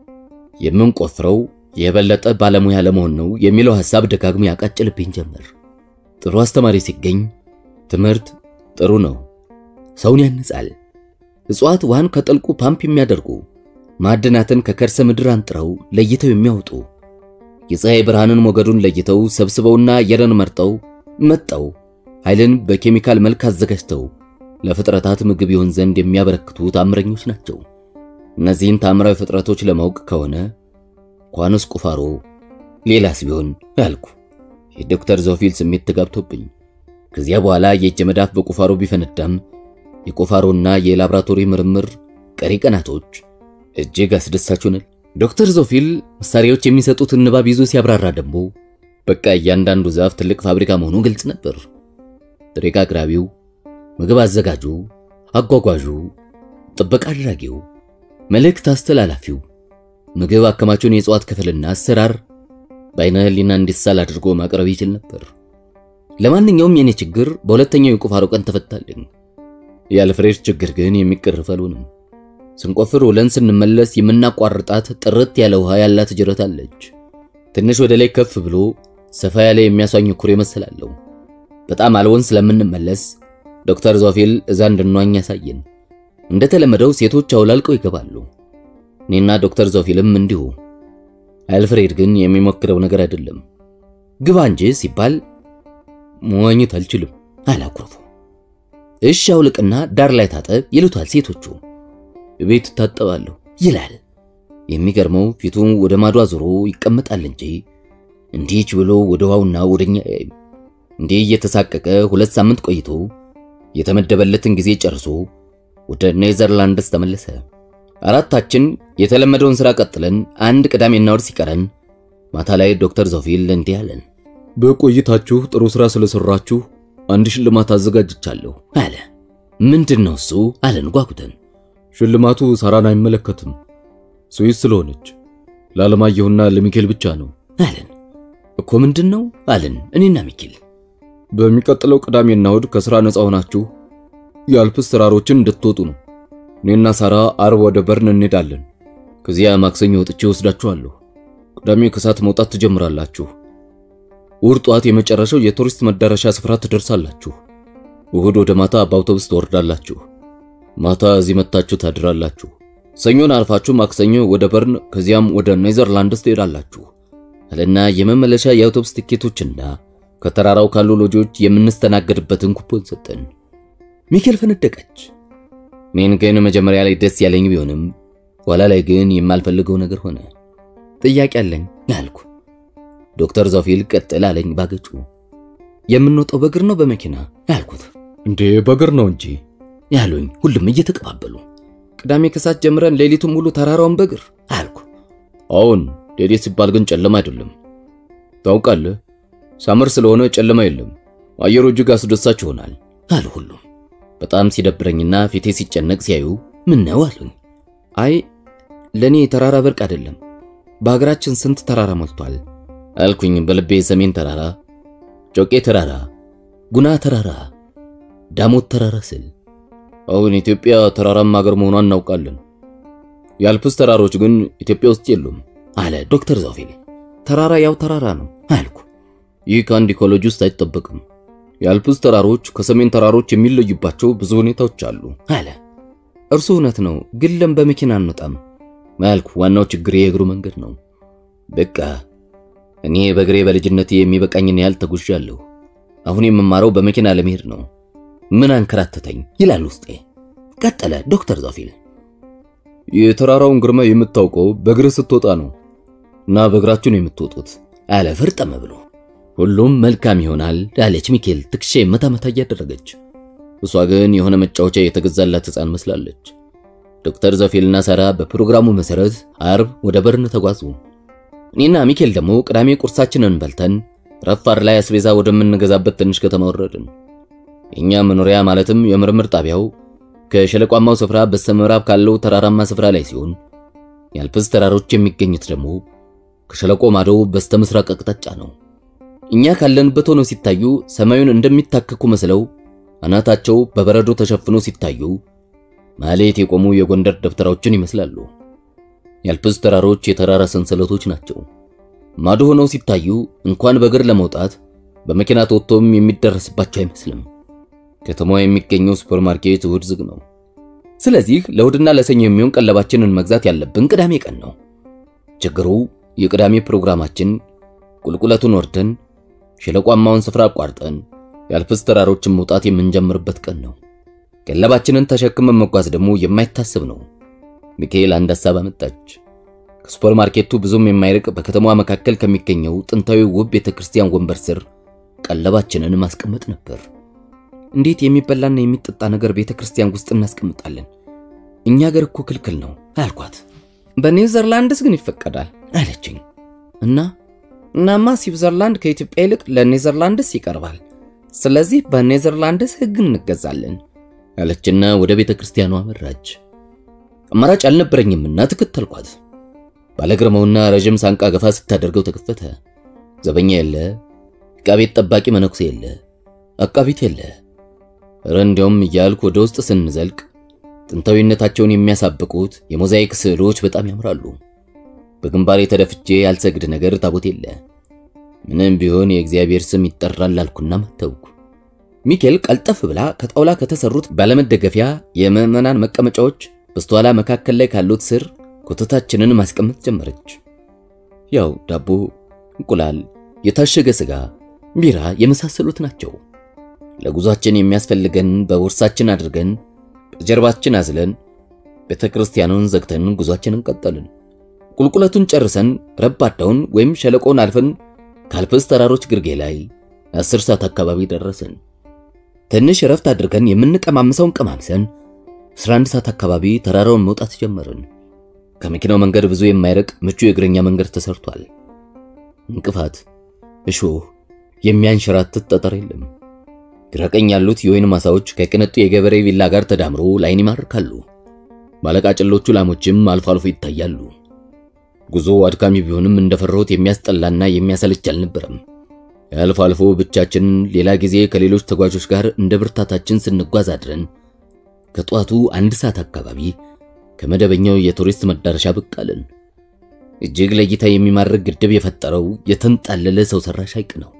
የምንቆፍረው የበለጠ ባለሙያ ለመሆን ነው የሚለው ሐሳብ ደጋግሞ ያቃጭልብኝ ጀመር። ጥሩ አስተማሪ ሲገኝ ትምህርት ጥሩ ነው፣ ሰውን ያንጻል። እጽዋት ውሃን ከጥልቁ ፓምፕ የሚያደርጉ ማዕድናትን ከከርሰ ምድር አንጥረው ለይተው የሚያወጡ የፀሐይ ብርሃንን ሞገዱን ለይተው ሰብስበውና አየርን መርጠው መጠው ኃይልን በኬሚካል መልክ አዘጋጅተው ለፍጥረታት ምግብ ይሆን ዘንድ የሚያበረክቱ ታምረኞች ናቸው። እነዚህን ታምራዊ ፍጥረቶች ለማወቅ ከሆነ እንኳንስ ቁፋሮ ሌላስ ቢሆን አልኩ። የዶክተር ዞፊል ስሜት ተጋብቶብኝ ከዚያ በኋላ የእጅ መዳፍ በቁፋሮ ቢፈነዳም የቁፋሮና የላብራቶሪ ምርምር ቀሪ ቀናቶች እጅግ አስደሳች ሆነል። ዶክተር ዞፊል መሳሪያዎች የሚሰጡትን ንባብ ይዞ ሲያብራራ ደግሞ በቃ እያንዳንዱ ዛፍ ትልቅ ፋብሪካ መሆኑ ግልጽ ነበር። ጥሬ ዕቃ አቅራቢው፣ ምግብ አዘጋጁ፣ አጓጓዡ፣ ጥበቃ አድራጊው፣ መልእክት አስተላላፊው፣ ምግብ አከማቹን የእጽዋት ክፍልና አሰራር በአይነ ህሊና እንዲሳል አድርጎ ማቅረብ ይችል ነበር። ለማንኛውም የኔ ችግር በሁለተኛው የቁፋሮ ቀን ተፈታልኝ። የአልፍሬድ ችግር ግን የሚቀርፍ አልሆነም። ስንቆፍር ውለን ስንመለስ የምናቋርጣት ጥርት ያለ ውሃ ያላት ጅረት አለች። ትንሽ ወደ ላይ ከፍ ብሎ ሰፋ ያለ የሚያሷኝ ኩሬ መሰላለሁ። በጣም አልወን ስለምንመለስ ዶክተር ዞፊል እዛ እንድንዋኝ ያሳየን። እንደተለመደው ሴቶች አውላልቀው ይገባሉ። እኔና ዶክተር ዞፊልም እንዲሁ። አልፍሬድ ግን የሚሞክረው ነገር አይደለም። ግባ እንጂ ሲባል መዋኘት አልችልም አላኩርፉ። እሺ አውልቅና ዳር ላይ ታጠብ ይሉታል ሴቶቹ። ቤት ታጠባለሁ ይላል። የሚገርመው ፊቱን ወደ ማዶ አዙሮ ይቀመጣል እንጂ እንዲች ብሎ ወደ ውሃውና ወደኛ ያይም። እንዲህ እየተሳቀቀ ሁለት ሳምንት ቆይቶ የተመደበለትን ጊዜ ጨርሶ ወደ ኔዘርላንድስ ተመለሰ። አራታችን የተለመደውን ሥራ ቀጥለን አንድ ቅዳሜና እሑድ ሲቀረን ማታ ላይ ዶክተር ዞፊል እንዲህ አለን። በቆይታችሁ ጥሩ ሥራ ስለሰራችሁ አንድ ሽልማት አዘጋጅቻለሁ አለ። ምንድን ነው እሱ አለን ጓጉተን። ሽልማቱ ሳራን አይመለከትም፣ ስዊስ ስለሆነች ለዓለማየሁና ለሚኬል ብቻ ነው አለን። እኮ ምንድን ነው አለን እኔና ሚኬል። በሚቀጥለው ቅዳሜና እሑድ ከሥራ ነፃ ሆናችሁ የአልፕስ ተራሮችን እንድትወጡ ነው። እኔና ሳራ አርብ ወደ በርን እንሄዳለን። ከዚያ ማክሰኞ ወጥቼ ወስዳችኋለሁ። ቅዳሜ ከሰዓት መውጣት ትጀምራላችሁ። እሑድ ጠዋት የመጨረሻው የቱሪስት መዳረሻ ስፍራ ትደርሳላችሁ። እሑድ ወደ ማታ በአውቶቡስ ትወርዳላችሁ። ማታ እዚህ መጥታችሁ ታድራላችሁ። ሰኞን አልፋችሁ ማክሰኞ ወደ በርን ከዚያም ወደ ኔዘርላንድስ ትሄዳላችሁ አለና የመመለሻ የአውቶቡስ ትኬቶችና ከተራራው ካሉ ሎጆች የምንስተናገድበትን ኩፖን ሰጠን። ሚኬል ፈነደቀች። እኔን ግን መጀመሪያ ላይ ደስ ያለኝ ቢሆንም ኋላ ላይ ግን የማልፈልገው ነገር ሆነ። ጥያቄ አለኝ አልኩ። ዶክተር ዞፊል ቀጥል አለኝ ባገጩ። የምንወጣው በእግር ነው በመኪና አልኩት። እንዴ በእግር ነው እንጂ ያሉኝ ሁሉም እየተቀባበሉ። ቅዳሜ ከሰዓት ጀምረን ሌሊቱን ሙሉ ተራራውን በእግር አልኩ። አሁን ሌሊት ሲባል ግን ጨለማ አይደለም። ታውቃለህ፣ ሳመር ስለሆነ ጨለማ የለም። አየሩ እጅግ አስደሳች ይሆናል አሉ ሁሉም። በጣም ሲደብረኝና ፊቴ ሲጨነቅ ሲያዩ ምን ነው አሉኝ። አይ ለኔ ተራራ ብርቅ አይደለም፣ በሀገራችን ስንት ተራራ ሞልቷል አልኩኝ በልቤ ሰሜን ተራራ፣ ጮቄ ተራራ፣ ጉና ተራራ፣ ዳሞት ተራራ ስል አሁን ኢትዮጵያ ተራራማ ሀገር መሆኗን እናውቃለን። የአልፕስ ተራሮች ግን ኢትዮጵያ ውስጥ የሉም አለ ዶክተር ዞፊል። ተራራ ያው ተራራ ነው አልኩ። ይህ ከአንድ ኢኮሎጂ ውስጥ አይጠበቅም። የአልፕስ ተራሮች ከሰሜን ተራሮች የሚለዩባቸው ብዙ ሁኔታዎች አሉ አለ። እርሱ እውነት ነው፣ ግን ለም በመኪና አንወጣም። ማልኩ። ዋናው ችግር የእግሩ መንገድ ነው። በቃ እኔ በእግሬ በልጅነቴ የሚበቃኝን ያህል ተጉዣለሁ። አሁን የምማረው በመኪና ለመሄድ ነው። ምን አንከራተተኝ ይላል ውስጤ። ቀጠለ ዶክተር ዞፊል። የተራራውን ግርማ የምታውቀው በእግርህ ስትወጣ ነው እና በእግራችሁ ነው የምትወጡት አለ ፍርጠም ብሎ። ሁሉም መልካም ይሆናል አለች ሚኬል ትከሻ መታ መታ እያደረገች። እሷ ግን የሆነ መጫወቻ የተገዛላት ሕፃን መስላለች። ዶክተር ዞፊልና ሳራ በፕሮግራሙ መሰረት አርብ ወደ በርን ተጓዙ። እኔና ሚኬል ደግሞ ቅዳሜ ቁርሳችንን በልተን ረፋር ላይ አስቤዛ ወደምንገዛበት ትንሽ ከተማ ወረድን። የኛ መኖሪያ ማለትም የምርምር ጣቢያው ከሸለቋማው ስፍራ በስተምዕራብ ካለው ተራራማ ስፍራ ላይ ሲሆን የአልፕስ ተራሮች የሚገኙት ደግሞ ከሸለቆ ማዶ በስተምስራቅ አቅጣጫ ነው። እኛ ካለንበት ሆነው ሲታዩ ሰማዩን እንደሚታከኩ መስለው አናታቸው በበረዶ ተሸፍኖ ሲታዩ ማሌት የቆሙ የጎንደር ደብተራዎችን ይመስላሉ። የአልፕስ ተራሮች የተራራ ሰንሰለቶች ናቸው። ማዶ ሆነው ሲታዩ እንኳን በእግር ለመውጣት በመኪና ተወጥቶም የሚደረስባቸው አይመስልም። ከተማዋ የሚገኘው ሱፐርማርኬት እሁድ ዝግ ነው። ስለዚህ ለእሁድና ለሰኞ የሚሆን ቀለባችንን መግዛት ያለብን ቅዳሜ ቀን ነው። ችግሩ የቅዳሜ ፕሮግራማችን ቁልቁለቱን ወርደን ሸለቋማውን ስፍራ አቋርጠን የአልፕስ ተራሮችን መውጣት የምንጀምርበት ቀን ነው። ቀለባችንን ተሸክመን መጓዝ ደግሞ የማይታሰብ ነው። ሚካኤል አንድ ሐሳብ አመጣች። ከሱፐርማርኬቱ ብዙም የማይርቅ በከተማዋ መካከል ከሚገኘው ጥንታዊ ውብ ቤተክርስቲያን ወንበር ስር ቀለባችንን ማስቀመጥ ነበር። እንዴት የሚበላና የሚጠጣ ነገር ቤተክርስቲያን ውስጥ እናስቀምጣለን? እኛ ሀገር እኮ ክልክል ነው አልኳት። በኔዘርላንድስ ግን ይፈቀዳል አለችኝ። እና እናማ ስዊዘርላንድ ከኢትዮጵያ ይልቅ ለኔዘርላንድስ ይቀርባል። ስለዚህ በኔዘርላንድስ ሕግ እንገዛለን አለችና ወደ ቤተ ክርስቲያኗ አመራች። አማራጭ አልነበረኝምና ተከተልኳት። ባለግርማውና ረዥም ሳንቃ ገፋ ስታደርገው ተከፈተ። ዘበኛ የለ፣ ዕቃ ቤት ጠባቂ መነኩሴ የለ፣ አቃቢት የለ። ኧረ እንዲያውም እያልኩ ወደ ውስጥ ስንዘልቅ ጥንታዊነታቸውን የሚያሳብቁት የሞዛይክ ስዕሎች በጣም ያምራሉ። በግንባሬ ተደፍቼ ያልሰግድ ነገር ታቦት የለ። ምንም ቢሆን የእግዚአብሔር ስም ይጠራል አልኩና መተውኩ። ሚኬል ቀልጠፍ ብላ ከጣውላ ከተሰሩት ባለመደገፊያ የምዕመናን መቀመጫዎች በስተኋላ መካከል ላይ ካሉት ስር ኮተታችንን ማስቀመጥ ጀመረች። ያው ዳቦ፣ እንቁላል፣ የታሸገ ስጋ፣ ቢራ የመሳሰሉት ናቸው። ለጉዟችን የሚያስፈልገን በቦርሳችን አድርገን በጀርባችን አዝለን ቤተ ክርስቲያኑን ዘግተን ጉዟችንን ቀጠልን። ቁልቁለቱን ጨርሰን ረባዳውን ወይም ሸለቆውን አልፈን ከአልፕስ ተራሮች ግርጌ ላይ አስር ሰዓት አካባቢ ደረስን። ትንሽ እረፍት አድርገን የምንቀማምሰውን ቀማምሰን 11 ሰዓት አካባቢ ተራራውን መውጣት ጀመርን። ከመኪናው መንገድ ብዙ የማይርቅ ምቹ የእግረኛ መንገድ ተሰርቷል። እንቅፋት፣ እሾህ፣ የሚያንሸራትት ጠጠር የለም። ግራቀኝ ያሉት የወይን ማሳዎች ከቅንጡ የገበሬ ቪላ ጋር ተዳምሮ ላይን ይማርካሉ። ባለቃጭሎቹ ላሞችም አልፎ አልፎ ይታያሉ። ጉዞ አድካሚ ቢሆንም እንደፈራሁት የሚያስጠላና የሚያሰለች አልነበረም። አልፎ አልፎ ብቻችንን፣ ሌላ ጊዜ ከሌሎች ተጓዦች ጋር እንደ ብርታታችን ስንጓዝ አድረን ከጧቱ አንድ ሰዓት አካባቢ ከመደበኛው የቱሪስት መዳረሻ ብቅ አልን። እጅግ ለእይታ የሚማርክ ግድብ የፈጠረው የተንጣለለ ሰው ሰራሽ ሐይቅ ነው።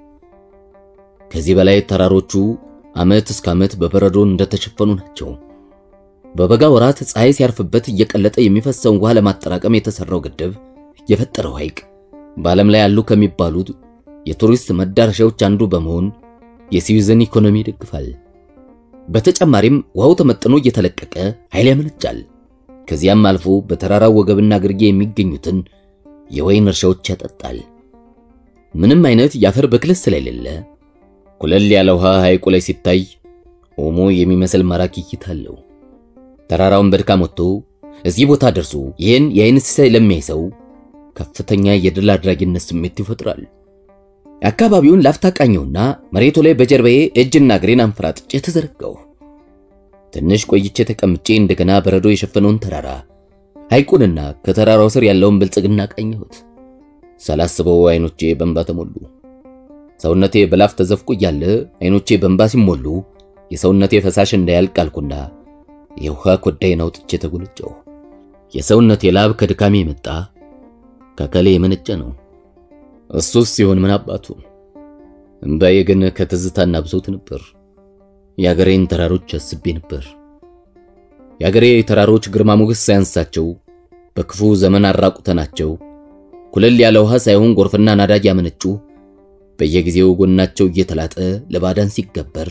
ከዚህ በላይ ተራሮቹ ዓመት እስከ ዓመት በበረዶ እንደተሸፈኑ ናቸው። በበጋ ወራት ፀሐይ ሲያርፍበት እየቀለጠ የሚፈሰውን ውሃ ለማጠራቀም የተሰራው ግድብ የፈጠረው ሐይቅ በዓለም ላይ ያሉ ከሚባሉት የቱሪስት መዳረሻዎች አንዱ በመሆን የስዊዝን ኢኮኖሚ ይደግፋል። በተጨማሪም ውሃው ተመጥኖ እየተለቀቀ ኃይል ያመነጫል። ከዚያም አልፎ በተራራው ወገብና ግርጌ የሚገኙትን የወይን እርሻዎች ያጠጣል። ምንም አይነት የአፈር ብክለት ስለሌለ ኩለል ያለ ውሃ ሐይቁ ላይ ሲታይ ኦሞ የሚመስል ማራኪ እይታ አለው። ተራራውን በድካም ወጥቶ እዚህ ቦታ ደርሶ ይህን የአይን ሲሳይ ለሚያይ ሰው ከፍተኛ የድል አድራጊነት ስሜት ይፈጥራል። አካባቢውን ላፍታ ቃኘውና መሬቱ ላይ በጀርባዬ እጅና እግሬን አንፈራጥጬ ተዘረጋሁ። ትንሽ ቆይቼ ተቀምጬ እንደገና በረዶ የሸፈነውን ተራራ ሐይቁንና ከተራራው ስር ያለውን ብልጽግና ቃኘሁት። ሳላስበው አይኖቼ በእንባ ተሞሉ። ሰውነቴ በላፍ ተዘፍቆ እያለ አይኖቼ በእንባ ሲሞሉ የሰውነቴ ፈሳሽ እንዳያልቅ አልኩና የውሃ ኮዳዬን አውጥቼ ተጎነጨሁ። የሰውነቴ ላብ ከድካሜ የመጣ ከከሌ የመነጨ ነው። እሱስ ሲሆን ምን አባቱ። እምባዬ ግን ከትዝታና ብሶት ነበር። የአገሬን ተራሮች አስቤ ነበር። የአገሬ ተራሮች ግርማ ሞገስ ሳያንሳቸው በክፉ ዘመን አራቁተናቸው ኩለል ያለ ውሃ ሳይሆን ጎርፍና ናዳጅ ያመነጩ በየጊዜው ጎናቸው እየተላጠ ለባዳን ሲገበር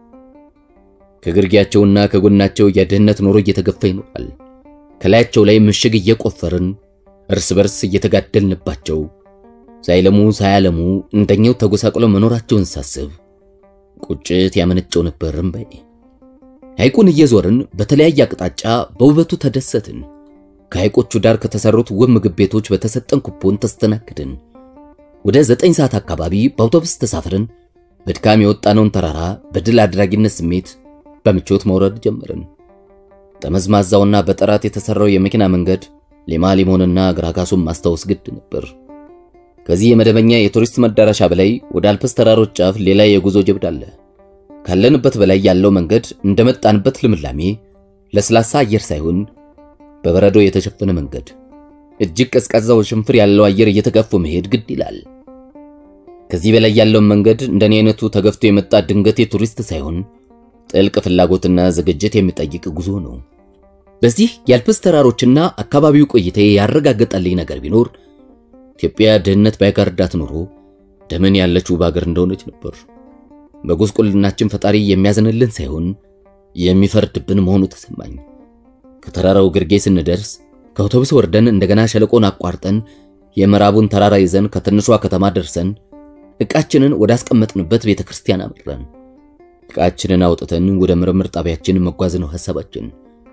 ከግርጌያቸውና ከጎናቸው የድህነት ኑሮ እየተገፋ ይኖራል። ከላያቸው ላይ ምሽግ እየቆፈርን እርስ በርስ እየተጋደልንባቸው ሳይለሙ ሳያለሙ እንደኛው ተጎሳቅለው መኖራቸውን ሳስብ ቁጭት ያመነጨው ነበር እምባዬ። ሐይቁን እየዞርን በተለያየ አቅጣጫ በውበቱ ተደሰትን። ከሐይቆቹ ዳር ከተሰሩት ውብ ምግብ ቤቶች በተሰጠን ኩፖን ተስተናግድን። ወደ ዘጠኝ ሰዓት አካባቢ በአውቶቡስ ተሳፍረን በድካም የወጣነውን ተራራ በድል አድራጊነት ስሜት በምቾት መውረድ ጀመርን። ጠመዝማዛውና በጠራት የተሰራው የመኪና መንገድ ሌማ ሊሞንና ግራጋሱን ማስታወስ ግድ ነበር። ከዚህ የመደበኛ የቱሪስት መዳረሻ በላይ ወደ አልፕስ ተራሮች ጫፍ ሌላ የጉዞ ጀብድ አለ። ካለንበት በላይ ያለው መንገድ እንደመጣንበት ልምላሜ ለስላሳ አየር ሳይሆን በበረዶ የተሸፈነ መንገድ፣ እጅግ ቀዝቃዛው ሽንፍር ያለው አየር እየተጋፉ መሄድ ግድ ይላል። ከዚህ በላይ ያለውን መንገድ እንደኔ አይነቱ ተገፍቶ የመጣ ድንገቴ ቱሪስት ሳይሆን ጥልቅ ፍላጎትና ዝግጅት የሚጠይቅ ጉዞ ነው። በዚህ የአልፕስ ተራሮችና አካባቢው ቆይታዬ ያረጋገጠልኝ ነገር ቢኖር ኢትዮጵያ ድህነት ባይጋርዳት ኖሮ ደምን ያለችው በአገር እንደሆነች ነበር። በጉስቁልናችን ፈጣሪ የሚያዝንልን ሳይሆን የሚፈርድብን መሆኑ ተሰማኝ። ከተራራው ግርጌ ስንደርስ ከአውቶቡስ ወርደን እንደገና ሸለቆን አቋርጠን የምዕራቡን ተራራ ይዘን ከትንሿ ከተማ ደርሰን ዕቃችንን ወደ አስቀመጥንበት ቤተ ክርስቲያን አመራን። ዕቃችንን አውጥተን ወደ ምርምር ጣቢያችን መጓዝ ነው ሐሳባችን።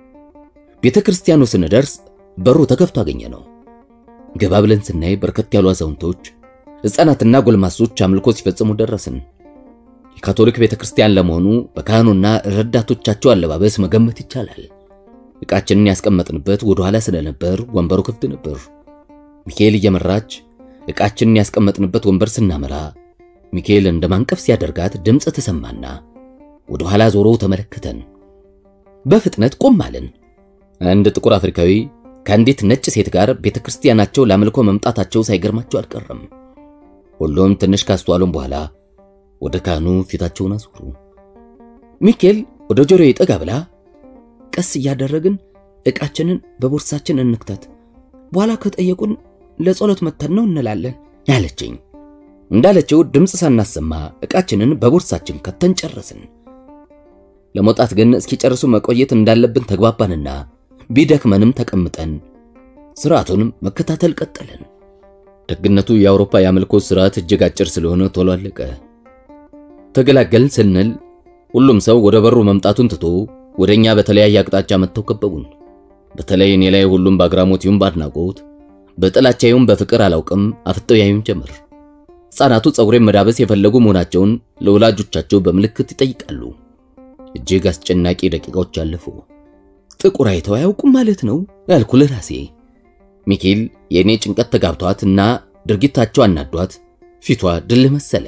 ቤተ ክርስቲያኑ ስንደርስ በሩ ተከፍቶ አገኘ ነው። ገባ ብለን ስናይ በርከት ያሉ አዛውንቶች፣ ሕፃናትና ጎልማሶች አምልኮ ሲፈጽሙ ደረስን። የካቶሊክ ቤተ ክርስቲያን ለመሆኑ በካህኑና ረዳቶቻቸው አለባበስ መገመት ይቻላል። ዕቃችንን ያስቀመጥንበት ወደ ኋላ ስለነበር ወንበሩ ክፍት ነበር። ሚካኤል እየመራች ዕቃችንን ያስቀመጥንበት ወንበር ስናመራ ሚካኤል እንደ ማንቀፍ ሲያደርጋት ድምፅ ተሰማና ወደ ኋላ ዞሮ ተመለከተን። በፍጥነት ቆም አለን። አንድ ጥቁር አፍሪካዊ ከአንዲት ነጭ ሴት ጋር ቤተ ክርስቲያናቸው ለአምልኮ መምጣታቸው ሳይገርማቸው አልቀረም። ሁሉም ትንሽ ካስተዋሉም በኋላ ወደ ካህኑ ፊታቸውን አዞሩ። ሚካኤል ወደ ጆሮዬ ጠጋ ብላ ቀስ እያደረግን ዕቃችንን በቦርሳችን እንክተት፣ በኋላ ከጠየቁን ለጸሎት መተን ነው እንላለን ያለችኝ። እንዳለችው ድምፅ ሳናሰማ ዕቃችንን በቦርሳችን ከተን ጨረስን። ለመውጣት ግን እስኪጨርሱ መቆየት እንዳለብን ተግባባንና ቢደክመንም ተቀምጠን ስርዓቱን መከታተል ቀጠልን። ደግነቱ የአውሮፓ የአምልኮ ስርዓት እጅግ አጭር ስለሆነ ቶሎ አለቀ። ተገላገልን ስንል ሁሉም ሰው ወደ በሩ መምጣቱን ትቶ ወደኛ በተለያየ አቅጣጫ መጥተው ከበቡን። በተለይ እኔ ላይ ሁሉም በአግራሞት ይሁን በአድናቆት በጥላቻ ይሁን በፍቅር አላውቅም አፍጠው ያዩን ጀመር። ሕፃናቱ ፀጉሬን መዳበስ የፈለጉ መሆናቸውን ለወላጆቻቸው በምልክት ይጠይቃሉ። እጅግ አስጨናቂ ደቂቃዎች አለፉ። ጥቁር አይተው አያውቁም ማለት ነው ያልኩ ለራሴ። ሚኬል የእኔ ጭንቀት ተጋብቷት እና ድርጊታቸው አናዷት ፊቷ ድል መሰለ።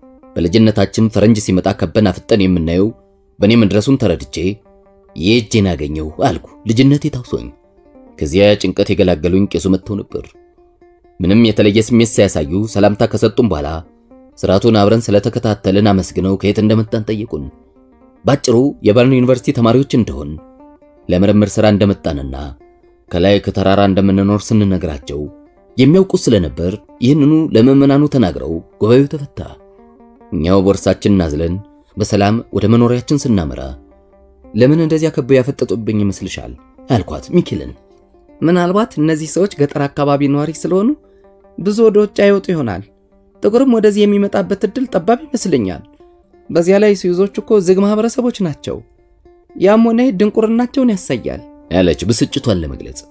በልጅነታችን ፈረንጅ ሲመጣ ከበን አፍጠን የምናየው በእኔ መድረሱን ተረድቼ የእጄን አገኘው አልኩ። ልጅነቴ ታውሶኝ ከዚያ ጭንቀት የገላገሉኝ ቄሱ መጥተው ነበር። ምንም የተለየ ስሜት ሳያሳዩ ሰላምታ ከሰጡን በኋላ ስርዓቱን አብረን ስለተከታተልን አመስግነው ከየት እንደመጣን ጠየቁን። ባጭሩ የበርን ዩኒቨርሲቲ ተማሪዎች እንደሆን ለምርምር ሥራ እንደመጣንና ከላይ ከተራራ እንደምንኖር ስንነግራቸው የሚያውቁ ስለነበር ይህንኑ ለምዕመናኑ ተናግረው ጉባኤው ተፈታ። እኛው ቦርሳችንን አዝለን በሰላም ወደ መኖሪያችን ስናመራ ለምን እንደዚያ ከበው ያፈጠጡብኝ ይመስልሻል? አልኳት ሚኪልን። ምናልባት እነዚህ ሰዎች ገጠር አካባቢ ነዋሪ ስለሆኑ ብዙ ወደ ውጭ አይወጡ ይሆናል። ጥቁርም ወደዚህ የሚመጣበት እድል ጠባብ ይመስለኛል። በዚያ ላይ ስዊዞች እኮ ዝግ ማህበረሰቦች ናቸው። ያም ሆነ ድንቁርናቸውን ያሳያል ያለች ብስጭቷን ለመግለጽ።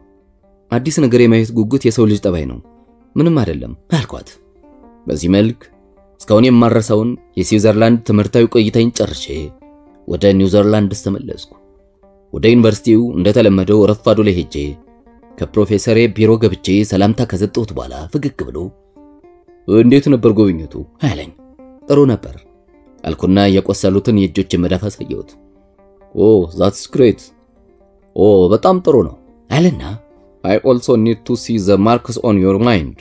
አዲስ ነገር የማየት ጉጉት የሰው ልጅ ጠባይ ነው፣ ምንም አይደለም አልኳት። በዚህ መልክ እስካሁን የማረሳውን የስዊዘርላንድ ትምህርታዊ ቆይታዬን ጨርሼ ወደ ኒውዚርላንድስ ተመለስኩ። ወደ ዩኒቨርሲቲው እንደተለመደው ረፋዱ ላይ ሄጄ ከፕሮፌሰሬ ቢሮ ገብቼ ሰላምታ ከሰጠሁት በኋላ ፈገግ ብሎ እንዴት ነበር ጎብኝቱ አለኝ። ጥሩ ነበር አልኩና የቆሰሉትን የእጆች መዳፍ አሳየሁት። ኦ ዛትስ ግሬት ኦ በጣም ጥሩ ነው አለና አይ ኦልሶ ኒድ ቱ ሲ ዘ ማርክስ ኦን ዮር ማይንድ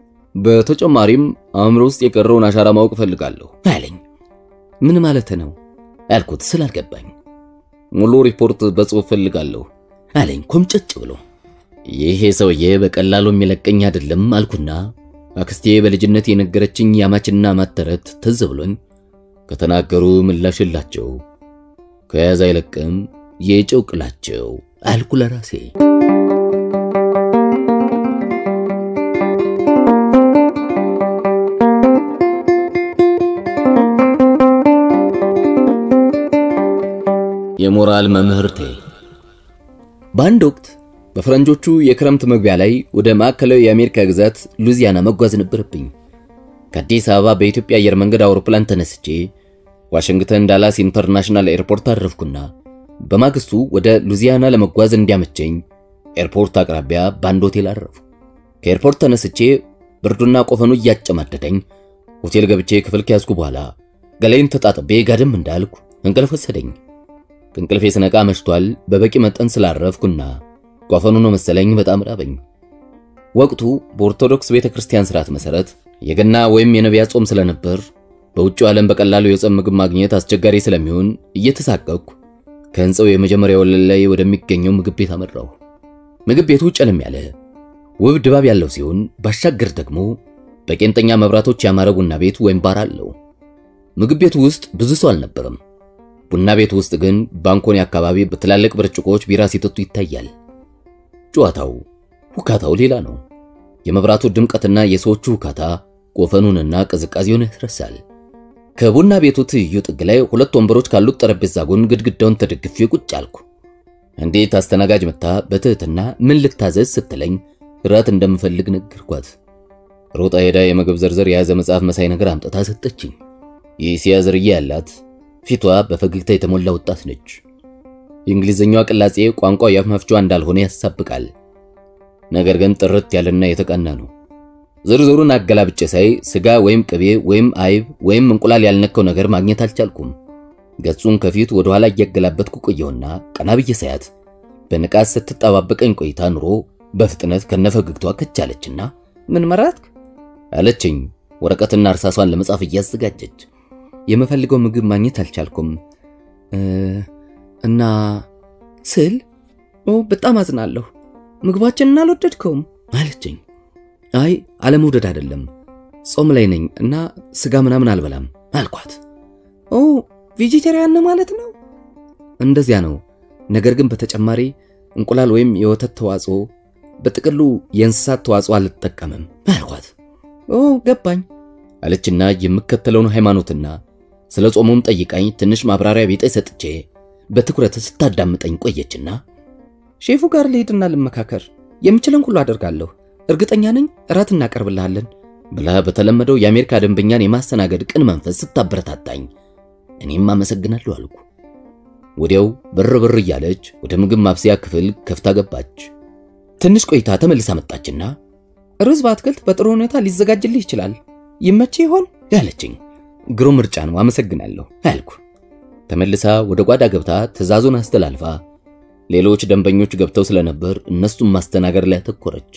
በተጨማሪም አእምሮ ውስጥ የቀረውን አሻራ ማወቅ እፈልጋለሁ አለኝ። ምን ማለት ነው ያልኩት ስላልገባኝ ሙሉ ሪፖርት በጽሑፍ ፈልጋለሁ አለኝ ኮምጨጭ ብሎ። ይሄ ሰውዬ በቀላሉ የሚለቀኝ አይደለም አልኩና አክስቴ በልጅነት የነገረችኝ ያማችና ማተረት ትዝ ብሎኝ ከተናገሩ ምላሽላቸው ከያዝ አይለቅም የጨው ቅላቸው አልኩ ለራሴ። የሞራል መምህርቴ በአንድ ወቅት በፈረንጆቹ የክረምት መግቢያ ላይ ወደ ማዕከላዊ የአሜሪካ ግዛት ሉዚያና መጓዝ ነበረብኝ። ከአዲስ አበባ በኢትዮጵያ አየር መንገድ አውሮፕላን ተነስቼ ዋሽንግተን ዳላስ ኢንተርናሽናል ኤርፖርት አረፍኩና በማግስቱ ወደ ሉዚያና ለመጓዝ እንዲያመቸኝ ኤርፖርት አቅራቢያ በአንድ ሆቴል አረፉ። ከኤርፖርት ተነስቼ ብርዱና ቆፈኑ እያጨማደደኝ ሆቴል ገብቼ ክፍል ከያዝኩ በኋላ ገላይን ተጣጥቤ ጋደም እንዳልኩ እንቅልፍ ወሰደኝ። ከእንቅልፌ ስነቃ መሽቷል። በበቂ መጠን ስላረፍኩና ቆፈኑ ነው መሰለኝ በጣም ራበኝ። ወቅቱ በኦርቶዶክስ ቤተ ክርስቲያን ስርዓት መሰረት የገና ወይም የነቢያት ጾም ስለነበር በውጭው ዓለም በቀላሉ የጾም ምግብ ማግኘት አስቸጋሪ ስለሚሆን እየተሳቀቅኩ ከህንፃው የመጀመሪያ ወለል ላይ ወደሚገኘው ምግብ ቤት አመራሁ። ምግብ ቤቱ ጨለም ያለ ውብ ድባብ ያለው ሲሆን ባሻገር ደግሞ በቄንጠኛ መብራቶች ያማረ ቡና ቤት ወይም ባር አለው። ምግብ ቤቱ ውስጥ ብዙ ሰው አልነበረም። ቡና ቤቱ ውስጥ ግን ባንኮኒ አካባቢ በትላልቅ ብርጭቆዎች ቢራ ሲጠጡ ይታያል። ጨዋታው፣ ሁካታው ሌላ ነው። የመብራቱ ድምቀትና የሰዎቹ ሁካታ ቆፈኑንና ቅዝቃዜውን ያስረሳል። ከቡና ቤቱ ትይዩ ጥግ ላይ ሁለት ወንበሮች ካሉት ጠረጴዛ ጎን ግድግዳውን ተደግፌ ቁጭ አልኩ። እንዴት አስተናጋጅ መታ በትህትና ምን ልታዘዝ ስትለኝ ራት እንደምፈልግ ነገርኳት። ሮጣ ሄዳ የምግብ ዝርዝር የያዘ መጽሐፍ መሳይ ነገር አምጥታ ሰጠችኝ። የእስያ ዝርያ ያላት ፊቷ በፈገግታ የተሞላ ወጣት ነች። የእንግሊዝኛዋ ቅላጼ ቋንቋ የአፍ መፍቻዋ እንዳልሆነ ያሳብቃል። ነገር ግን ጥርት ያለና የተቃና ነው። ዝርዝሩን አገላብጬ ሳይ ስጋ ወይም ቅቤ ወይም አይብ ወይም እንቁላል ያልነካው ነገር ማግኘት አልቻልኩም። ገጹን ከፊት ወደ ኋላ እያገላበጥኩ ቆየሁና ቀና ብዬ ሳያት በንቃት ስትጠባበቀኝ ቆይታ ኑሮ በፍጥነት ከነፈገግቷ ከቻለችና ምን መረጥክ አለችኝ፣ ወረቀትና እርሳሷን ለመጻፍ እያዘጋጀች። የምፈልገው ምግብ ማግኘት አልቻልኩም እና ስል ኦ በጣም አዝናለሁ። ምግባችንን አልወደድከውም አለችኝ። አይ አለመውደድ አይደለም፣ ጾም ላይ ነኝ እና ስጋ ምናምን አልበላም አልኳት። ኦ ቬጂቴሪያን ማለት ነው? እንደዚያ ነው። ነገር ግን በተጨማሪ እንቁላል ወይም የወተት ተዋጽኦ፣ በጥቅሉ የእንስሳት ተዋጽኦ አልጠቀምም አልኳት። ኦ ገባኝ አለችና የምከተለውን ሃይማኖትና ስለ ጾሙም ጠይቃኝ ትንሽ ማብራሪያ ቢጤ ሰጥቼ በትኩረት ስታዳምጠኝ ቆየችና ሼፉ ጋር ልሄድና ልመካከር፣ የምችለን ሁሉ አደርጋለሁ። እርግጠኛ ነኝ እራት እናቀርብልሃለን ብላ በተለመደው የአሜሪካ ደንበኛን የማስተናገድ ቅን መንፈስ ስታበረታታኝ እኔም አመሰግናለሁ አልኩ። ወዲያው ብር ብር እያለች ወደ ምግብ ማብሰያ ክፍል ከፍታ ገባች። ትንሽ ቆይታ ተመልሳ መጣችና ሩዝ በአትክልት በጥሩ ሁኔታ ሊዘጋጅልህ ይችላል፣ ይመች ይሆን ያለችኝ። ግሩም ምርጫ ነው፣ አመሰግናለሁ አልኩ። ተመልሳ ወደ ጓዳ ገብታ ትዕዛዙን አስተላልፋ ሌሎች ደንበኞች ገብተው ስለነበር እነሱም ማስተናገድ ላይ አተኮረች።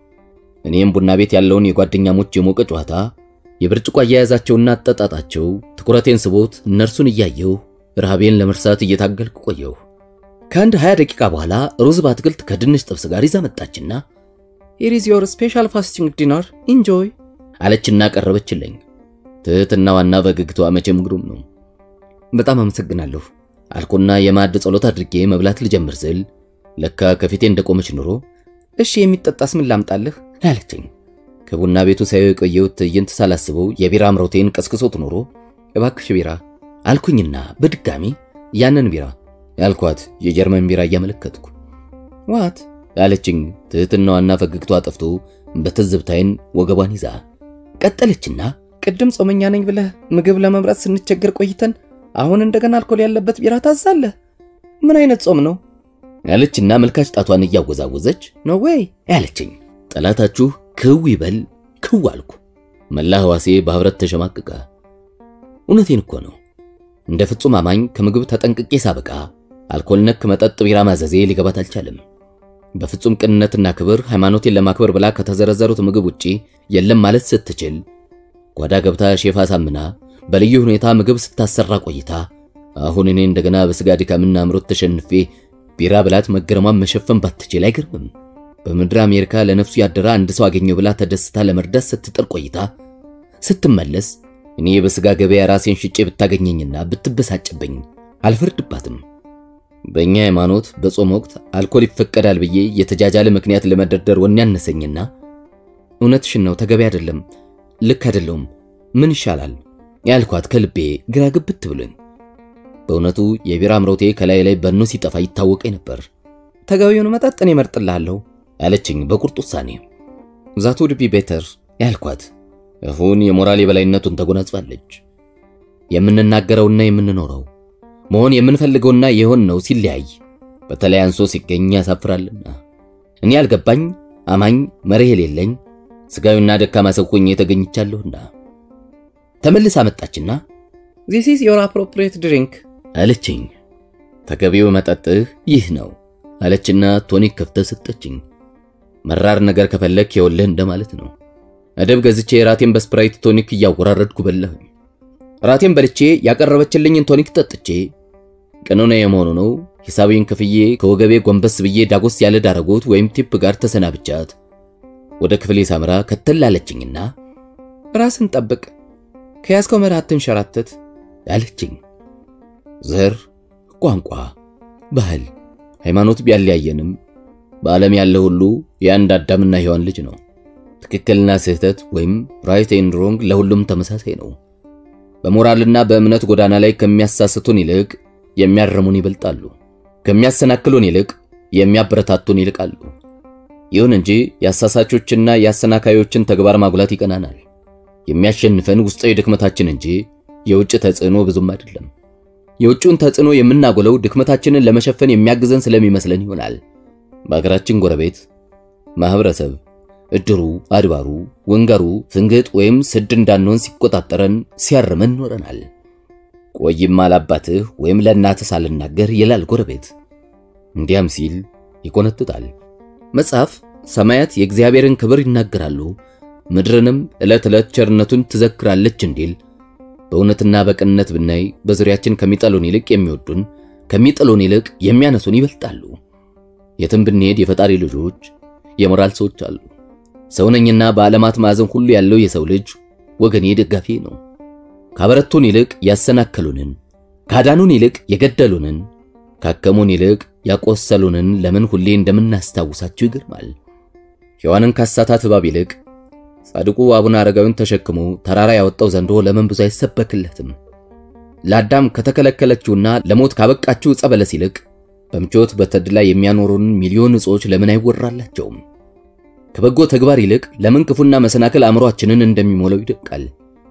እኔም ቡና ቤት ያለውን የጓደኛሞች የሞቀ ጨዋታ፣ የብርጭቆ አያያዛቸውና አጠጣጣቸው ትኩረቴን ስቦት እነርሱን እያየሁ ረሃቤን ለመርሳት እየታገልኩ ቆየሁ። ከአንድ 20 ደቂቃ በኋላ ሩዝ በአትክልት ከድንች ጥብስ ጋር ይዛ መጣችና ሂር ኢዝ ዮር ስፔሻል ፋስቲንግ ዲነር ኢንጆይ አለችና ቀረበችልኝ። ትህትናዋና ፈገግታዋ መቼም ግሩም ነው። በጣም አመሰግናለሁ አልኩና የማዕድ ጸሎት አድርጌ መብላት ልጀምር ስል ለካ ከፊቴ እንደቆመች ኑሮ እሺ የሚጠጣስ ምን ላምጣልህ አለችኝ። ከቡና ቤቱ ሳየው የቆየሁት ትዕይንት ሳላስበው የቢራ አምሮቴን ቀስቅሶት ኑሮ እባክሽ ቢራ አልኩኝና በድጋሚ ያንን ቢራ ያልኳት የጀርመን ቢራ እያመለከትኩ ዋት አለችኝ። ትህትናዋና ፈገግቷ ጠፍቶ በትዝብታይን ወገቧን ይዛ ቀጠለችና ቅድም ጾመኛ ነኝ ብለህ ምግብ ለመምረጥ ስንቸገር ቆይተን አሁን እንደገና አልኮል ያለበት ቢራ ታዛለህ? ምን አይነት ጾም ነው? ያለችና መልካች ጣቷን እያወዛወዘች ነው ወይ ያለችኝ። ጠላታችሁ ክው ይበል ክው አልኩ። መላ ህዋሴ በህብረት ተሸማቅቀ። እውነቴን እኮ ነው። እንደ ፍጹም አማኝ ከምግብ ተጠንቅቄ ሳበቃ አልኮል ነክ መጠጥ ቢራ ማዘዜ ሊገባት አልቻለም። በፍጹም ቅንነትና ክብር ሃይማኖቴን ለማክበር ብላ ከተዘረዘሩት ምግብ ውጪ የለም ማለት ስትችል ጓዳ ገብታ ሼፍ አሳምና በልዩ ሁኔታ ምግብ ስታሰራ ቆይታ አሁን እኔ እንደገና በስጋ ድካምና አምሮት ተሸንፌ ቢራ ብላት መገረሟን መሸፈን ባትችል አይገርምም። በምድር አሜሪካ ለነፍሱ ያደረ አንድ ሰው አገኘው ብላ ተደስታ ለመርዳት ስትጥር ቆይታ ስትመለስ እኔ በስጋ ገበያ ራሴን ሽጬ ብታገኘኝና ብትበሳጭብኝ አልፈርድባትም። በእኛ ሃይማኖት በጾም ወቅት አልኮል ይፈቀዳል ብዬ የተጃጃለ ምክንያት ለመደርደር ወኔ ያነሰኝና እውነትሽን ነው፣ ተገቢ አይደለም፣ ልክ አይደለውም፣ ምን ይሻላል ያልኳት ከልቤ ግራ ግብት ብሎኝ በእውነቱ የቢራ አምሮቴ ከላይ ላይ በኖ ሲጠፋ ይታወቀኝ ነበር። ተገቢውን መጠጥ እኔ እመርጥልሃለሁ አለችኝ በቁርጥ ውሳኔ። ዛት ውድ ቢ ቤተር ያልኳት አሁን የሞራል የበላይነቱን ተጎናጽፋለች። የምንናገረውና የምንኖረው መሆን የምንፈልገውና የሆንነው ሲለያይ በተለይ አንሶ ሲገኝ ያሳፍራልና እኔ ያልገባኝ አማኝ መርህ የሌለኝ ስጋዊና ደካማ ሰው ሆኜ ተገኝቻለሁና ተመልሳ መጣችና ዚስ ኢዝ ዮር አፕሮፕሪየት ድሪንክ አለችኝ። ተገቢው መጠጥህ ይህ ነው አለችና ቶኒክ ከፍተህ ሰጠችኝ። መራር ነገር ከፈለክ የወልህ እንደማለት ነው። አደብ ገዝቼ ራቴን በስፕራይት ቶኒክ እያወራረድኩ በላሁኝ። ራቴን በልቼ ያቀረበችልኝን ቶኒክ ጠጥቼ ቀኖና የመሆኑ ነው ሂሳቤን ከፍዬ ከወገቤ ጎንበስ ብዬ ዳጎስ ያለ ዳረጎት ወይም ቲፕ ጋር ተሰናብቻት ወደ ክፍሌ ሳምራ ከተላለችኝና ራስን ጠብቅ፣ ከያዝከው መርህ አትንሸራተት አለችኝ። ዘር፣ ቋንቋ፣ ባህል፣ ሃይማኖት ቢያለያየንም በዓለም ያለ ሁሉ የአንድ አዳምና ሔዋን ልጅ ነው። ትክክልና ስህተት ወይም ራይት ኤንድ ሮንግ ለሁሉም ተመሳሳይ ነው። በሞራልና በእምነት ጎዳና ላይ ከሚያሳስቱን ይልቅ የሚያርሙን ይበልጣሉ። ከሚያሰናክሉን ይልቅ የሚያበረታቱን ይልቃሉ። ይሁን እንጂ የአሳሳቾችና የአሰናካዮችን ተግባር ማጉላት ይቀናናል። የሚያሸንፈን ውስጣዊ ድክመታችን እንጂ የውጭ ተጽዕኖ ብዙም አይደለም። የውጭውን ተጽዕኖ የምናጎለው ድክመታችንን ለመሸፈን የሚያግዘን ስለሚመስለን ይሆናል። በአገራችን ጎረቤት ማህበረሰብ እድሩ፣ አድባሩ፣ ወንገሩ ፍንግጥ ወይም ስድ እንዳንሆን ሲቆጣጠረን ሲያርመን ኖረናል። ቆይም አላባትህ ወይም ለእናትህ ሳልናገር ይላል ጎረቤት። እንዲያም ሲል ይቆነጥጣል። መጽሐፍ ሰማያት የእግዚአብሔርን ክብር ይናገራሉ፣ ምድርንም ዕለት ዕለት ቸርነቱን ትዘክራለች እንዲል በእውነትና በቅንነት ብናይ በዙሪያችን ከሚጠሉን ይልቅ የሚወዱን ከሚጠሉን ይልቅ የሚያነሱን ይበልጣሉ። የትም ብንሄድ የፈጣሪ ልጆች የሞራል ሰዎች አሉ። ሰውነኝና በዓለማት ማዕዘን ሁሉ ያለው የሰው ልጅ ወገኔ ደጋፊ ነው። ካበረቱን ይልቅ ያሰናከሉንን፣ ካዳኑን ይልቅ የገደሉንን፣ ካከሙን ይልቅ ያቆሰሉንን ለምን ሁሌ እንደምናስታውሳቸው ይገርማል። ሔዋንን ካሳታት እባብ ይልቅ ጻድቁ አቡነ አረጋዊን ተሸክሞ ተራራ ያወጣው ዘንዶ ለምን ብዙ አይሰበክለትም? ለአዳም ከተከለከለችውና ለሞት ካበቃችው ዕፀ በለስ ይልቅ በምቾት በተድላ የሚያኖሩን ሚሊዮን እጾች ለምን አይወራላቸውም? ከበጎ ተግባር ይልቅ ለምን ክፉና መሰናክል አእምሯችንን እንደሚሞላው ይደቃል።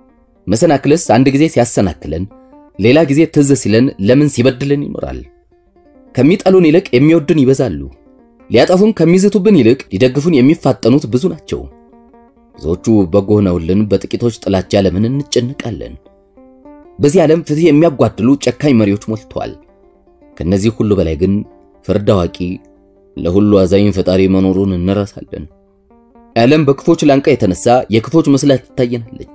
መሰናክልስ አንድ ጊዜ ሲያሰናክለን፣ ሌላ ጊዜ ትዝ ሲለን ለምን ሲበድልን ይኖራል። ከሚጠሉን ይልቅ የሚወዱን ይበዛሉ። ሊያጠፉን ከሚዝቱብን ይልቅ ሊደግፉን የሚፋጠኑት ብዙ ናቸው። ብዙዎቹ በጎ ሆነውልን በጥቂቶች ጥላቻ ለምን እንጨንቃለን? በዚህ ዓለም ፍትህ የሚያጓድሉ ጨካኝ መሪዎች ሞልተዋል። ከነዚህ ሁሉ በላይ ግን ፍርድ አዋቂ ለሁሉ አዛኝ ፈጣሪ መኖሩን እንረሳለን። ዓለም በክፎች ላንቃ የተነሳ የክፎች መስላ ትታየናለች።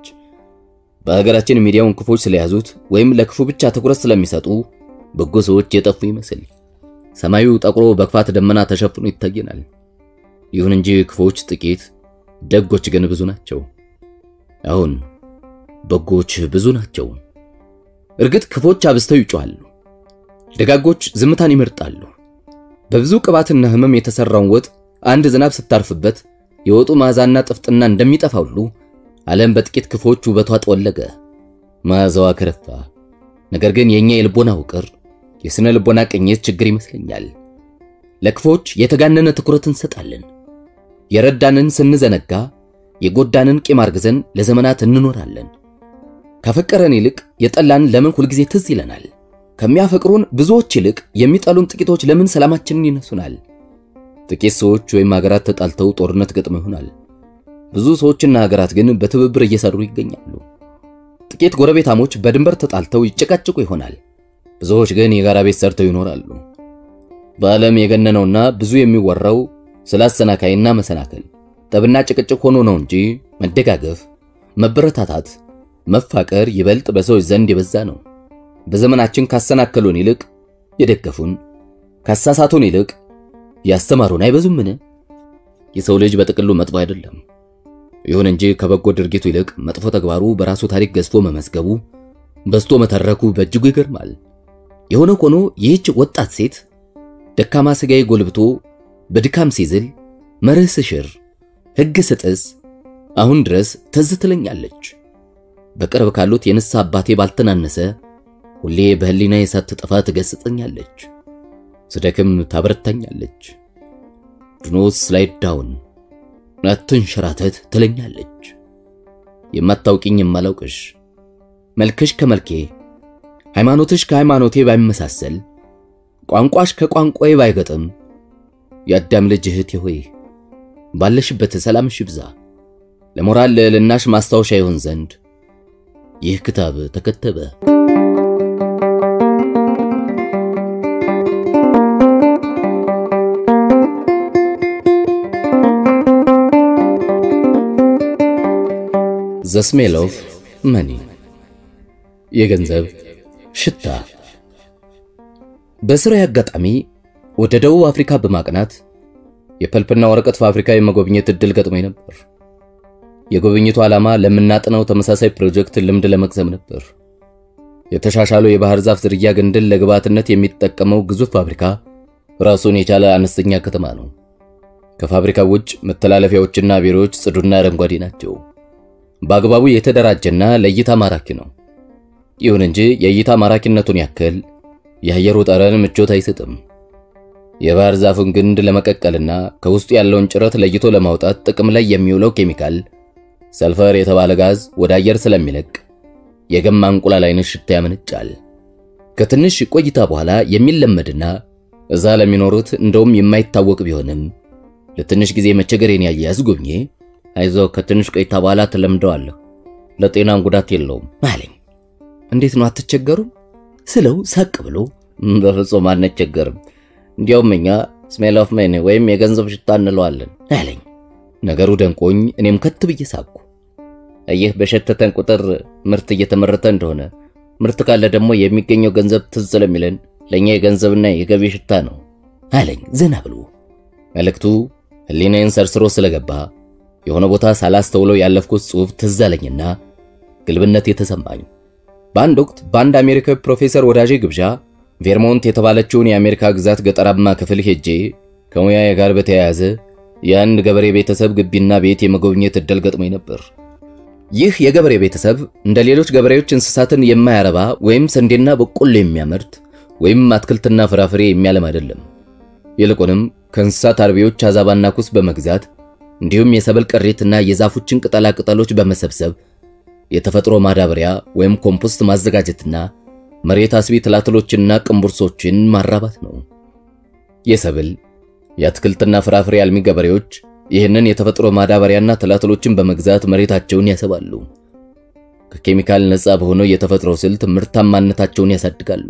በሀገራችን ሚዲያውን ክፎች ስለያዙት ወይም ለክፉ ብቻ ትኩረት ስለሚሰጡ በጎ ሰዎች የጠፉ ይመስል ሰማዩ ጠቁሮ በክፋት ደመና ተሸፍኖ ይታየናል። ይሁን እንጂ ክፎች ጥቂት፣ ደጎች ግን ብዙ ናቸው። አሁን በጎች ብዙ ናቸው። እርግጥ ክፎች አብዝተው ይጮኻሉ፣ ደጋጎች ዝምታን ይመርጣሉ። በብዙ ቅባትና ሕመም የተሰራውን ወጥ አንድ ዝናብ ስታርፍበት የወጡ መዓዛና ጥፍጥና እንደሚጠፋ ሁሉ ዓለም በጥቂት ክፎች ውበቷ ጠወለገ፣ መዓዛዋ ከረፋ። ነገር ግን የኛ የልቦና ውቅር የስነ ልቦና ቅኝት ችግር ይመስለኛል። ለክፎች የተጋነነ ትኩረት እንሰጣለን። የረዳንን ስንዘነጋ የጎዳንን ቂም አርግዘን ለዘመናት እንኖራለን። ካፈቀረን ይልቅ የጠላን ለምን ሁልጊዜ ትዝ ይለናል? ከሚያፈቅሩን ብዙዎች ይልቅ የሚጠሉን ጥቂቶች ለምን ሰላማችንን ይነሱናል? ጥቂት ሰዎች ወይም ሀገራት ተጣልተው ጦርነት ገጥመው ይሆናል። ብዙ ሰዎችና ሀገራት ግን በትብብር እየሰሩ ይገኛሉ። ጥቂት ጎረቤታሞች በድንበር ተጣልተው ይጨቃጭቁ ይሆናል። ብዙዎች ግን የጋራ ቤት ሰርተው ይኖራሉ። በዓለም የገነነውና ብዙ የሚወራው ስለ አሰናካይና መሰናከል ጠብና ጭቅጭቅ ሆኖ ነው እንጂ መደጋገፍ፣ መበረታታት፣ መፋቀር ይበልጥ በሰዎች ዘንድ የበዛ ነው። በዘመናችን ካሰናከሉን ይልቅ የደገፉን፣ ካሳሳቱን ይልቅ ያስተማሩን አይበዙምን? የሰው ልጅ በጥቅሉ መጥፎ አይደለም። ይሁን እንጂ ከበጎ ድርጊቱ ይልቅ መጥፎ ተግባሩ በራሱ ታሪክ ገዝፎ መመዝገቡ፣ በዝቶ መተረኩ በእጅጉ ይገርማል። የሆነ ሆኖ ይህች ወጣት ሴት ደካማ ሥጋዬ ጎልብቶ በድካም ሲዝል መርህ ስሽር ሕግ ስጥስ አሁን ድረስ ትዝ ትለኛለች። በቅርብ ካሉት የንስሐ አባቴ ባልተናነሰ ሁሌ በህሊና የሳት ጠፋ ትገስጸኛለች፣ ስደክም ታበረታኛለች። ድኖት ስላይድ ዳውን አትንሸራተት ትለኛለች። የማታውቂኝ የማላውቅሽ መልክሽ ከመልኬ ሃይማኖትሽ ከሃይማኖቴ ባይመሳሰል ቋንቋሽ ከቋንቋዬ ባይገጥም የአዳም ልጅ እህቴ ሆይ ባለሽበት ሰላምሽ ይብዛ። ለሞራል ልዕልናሽ ማስታወሻ ይሆን ዘንድ ይህ ክታብ ተከተበ። ዘ ስሜል ኦፍ መኒ የገንዘብ ሽታ። በስራዬ አጋጣሚ ወደ ደቡብ አፍሪካ በማቅናት የፐልፕና ወረቀት ፋብሪካ የመጎብኘት እድል ገጥሞኝ ነበር። የጉብኝቱ ዓላማ ለምናጥነው ተመሳሳይ ፕሮጀክት ልምድ ለመቅሰም ነበር። የተሻሻለው የባህር ዛፍ ዝርያ ግንድን ለግብዓትነት የሚጠቀመው ግዙፍ ፋብሪካ ራሱን የቻለ አነስተኛ ከተማ ነው። ከፋብሪካው ውጭ መተላለፊያዎችና ቢሮዎች ጽዱና አረንጓዴ ናቸው። በአግባቡ የተደራጀና ለእይታ ማራኪ ነው። ይሁን እንጂ የእይታ ማራኪነቱን ያክል የአየሩ ጠረን ምቾት አይሰጥም። የባህር ዛፉን ግንድ ለመቀቀልና ከውስጡ ያለውን ጭረት ለይቶ ለማውጣት ጥቅም ላይ የሚውለው ኬሚካል ሰልፈር የተባለ ጋዝ ወደ አየር ስለሚለቅ የገማ እንቁላል አይነት ሽታ ያመነጫል። ከትንሽ ቆይታ በኋላ የሚለመድና እዛ ለሚኖሩት እንደውም የማይታወቅ ቢሆንም ለትንሽ ጊዜ መቸገሬን ያየ አስጎብኜ አይዞ ከትንሽ ቆይታ በኋላ ትለምደዋለህ፣ ለጤናም ጉዳት የለውም አለኝ። እንዴት ነው አትቸገሩም ስለው ሳቅ ብሎ በፍጹም አንቸገርም፣ እንዲያውም እኛ ስሜል ኦፍ መኒ ወይም የገንዘብ ሽታ እንለዋለን አለኝ። ነገሩ ደንቆኝ እኔም ከት ብዬ ሳቅኩ። ይህ በሸተተን ቁጥር ምርት እየተመረተ እንደሆነ ምርት ካለ ደግሞ የሚገኘው ገንዘብ ትዝ ስለሚለን ለእኛ የገንዘብና የገቢ ሽታ ነው አለኝ ዘና ብሎ። መልእክቱ ሕሊናዬን ሰርስሮ ስለገባ የሆነ ቦታ ሳላስተውለው ያለፍኩት ጽሑፍ ትዝ አለኝና ግልብነት የተሰማኝ። በአንድ ወቅት በአንድ አሜሪካዊ ፕሮፌሰር ወዳጄ ግብዣ ቬርሞንት የተባለችውን የአሜሪካ ግዛት ገጠራማ ክፍል ሄጄ ከሙያዬ ጋር በተያያዘ የአንድ ገበሬ ቤተሰብ ግቢና ቤት የመጎብኘት እድል ገጥሞኝ ነበር። ይህ የገበሬ ቤተሰብ እንደ ሌሎች ገበሬዎች እንስሳትን የማያረባ ወይም ስንዴና በቆሎ የሚያመርት ወይም አትክልትና ፍራፍሬ የሚያለም አይደለም። ይልቁንም ከእንስሳት አርቢዎች አዛባና ኩስ በመግዛት እንዲሁም የሰብል ቅሪትና የዛፎችን ቅጠላ ቅጠሎች በመሰብሰብ የተፈጥሮ ማዳበሪያ ወይም ኮምፖስት ማዘጋጀትና መሬት አስቢ ትላትሎችንና ቅንቡርሶችን ማራባት ነው። የሰብል የአትክልትና ፍራፍሬ አልሚ ገበሬዎች ይህንን የተፈጥሮ ማዳበሪያና ትላትሎችን በመግዛት መሬታቸውን ያሰባሉ። ከኬሚካል ነፃ በሆነው የተፈጥሮ ስልት ምርታማነታቸውን ያሳድጋሉ፣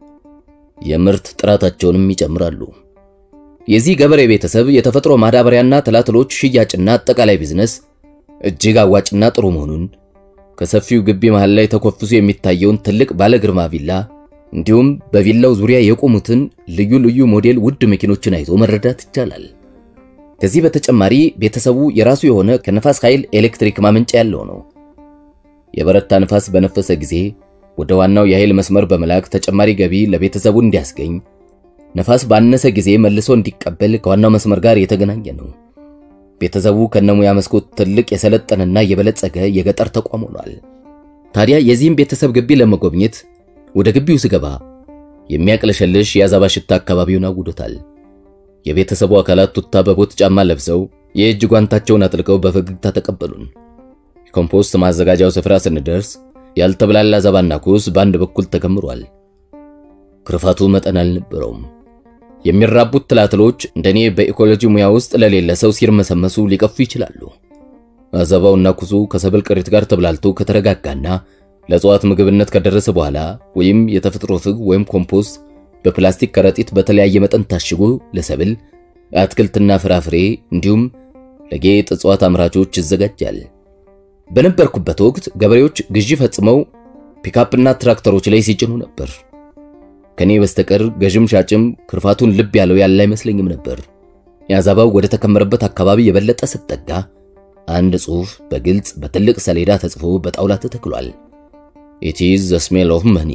የምርት ጥራታቸውንም ይጨምራሉ። የዚህ ገበሬ ቤተሰብ የተፈጥሮ ማዳበሪያና ትላትሎች ሽያጭና አጠቃላይ ቢዝነስ እጅግ አዋጭና ጥሩ መሆኑን ከሰፊው ግቢ መሃል ላይ ተኮፍሶ የሚታየውን ትልቅ ባለ ግርማ ቪላ እንዲሁም በቪላው ዙሪያ የቆሙትን ልዩ ልዩ ሞዴል ውድ መኪኖችን አይቶ መረዳት ይቻላል። ከዚህ በተጨማሪ ቤተሰቡ የራሱ የሆነ ከነፋስ ኃይል ኤሌክትሪክ ማመንጫ ያለው ነው። የበረታ ነፋስ በነፈሰ ጊዜ ወደ ዋናው የኃይል መስመር በመላክ ተጨማሪ ገቢ ለቤተሰቡ እንዲያስገኝ፣ ነፋስ ባነሰ ጊዜ መልሶ እንዲቀበል ከዋናው መስመር ጋር የተገናኘ ነው። ቤተሰቡ ከነሙያ መስኮት ትልቅ የሰለጠነና የበለጸገ የገጠር ተቋም ሆኗል። ታዲያ የዚህም ቤተሰብ ግቢ ለመጎብኘት ወደ ግቢው ስገባ የሚያቅለሸልሽ የአዛባ ሽታ አካባቢውን አውዶታል። የቤተሰቡ አካላት ቱታ በቦት ጫማ ለብሰው የእጅ ጓንታቸውን አጥልቀው በፈገግታ ተቀበሉን። የኮምፖስት ማዘጋጃው ስፍራ ስንደርስ ያልተብላላ አዛባና ኩስ በአንድ በኩል ተከምሯል። ክርፋቱ መጠን አልነበረውም። የሚራቡት ትላትሎች እንደኔ በኢኮሎጂ ሙያ ውስጥ ለሌለ ሰው ሲርመሰመሱ ሊቀፉ ይችላሉ። አዘባውና ኩሱ ከሰብል ቅሪት ጋር ተብላልቶ ከተረጋጋና ለእጽዋት ምግብነት ከደረሰ በኋላ ወይም የተፈጥሮ ፍግ ወይም ኮምፖስት በፕላስቲክ ከረጢት በተለያየ መጠን ታሽጎ ለሰብል አትክልትና ፍራፍሬ እንዲሁም ለጌጥ እጽዋት አምራቾች ይዘጋጃል። በነበርኩበት ወቅት ገበሬዎች ግዢ ፈጽመው ፒካፕና ትራክተሮች ላይ ሲጭኑ ነበር። ከኔ በስተቀር ገዥም ሻጭም ክርፋቱን ልብ ያለው ያለ አይመስለኝም ነበር። የአዛባው ወደ ተከመረበት አካባቢ የበለጠ ስትጠጋ አንድ ጽሑፍ በግልጽ በትልቅ ሰሌዳ ተጽፎ በጣውላ ተተክሏል። ኢት ኢዝ ዘ ስሜል ኦፍ መኒ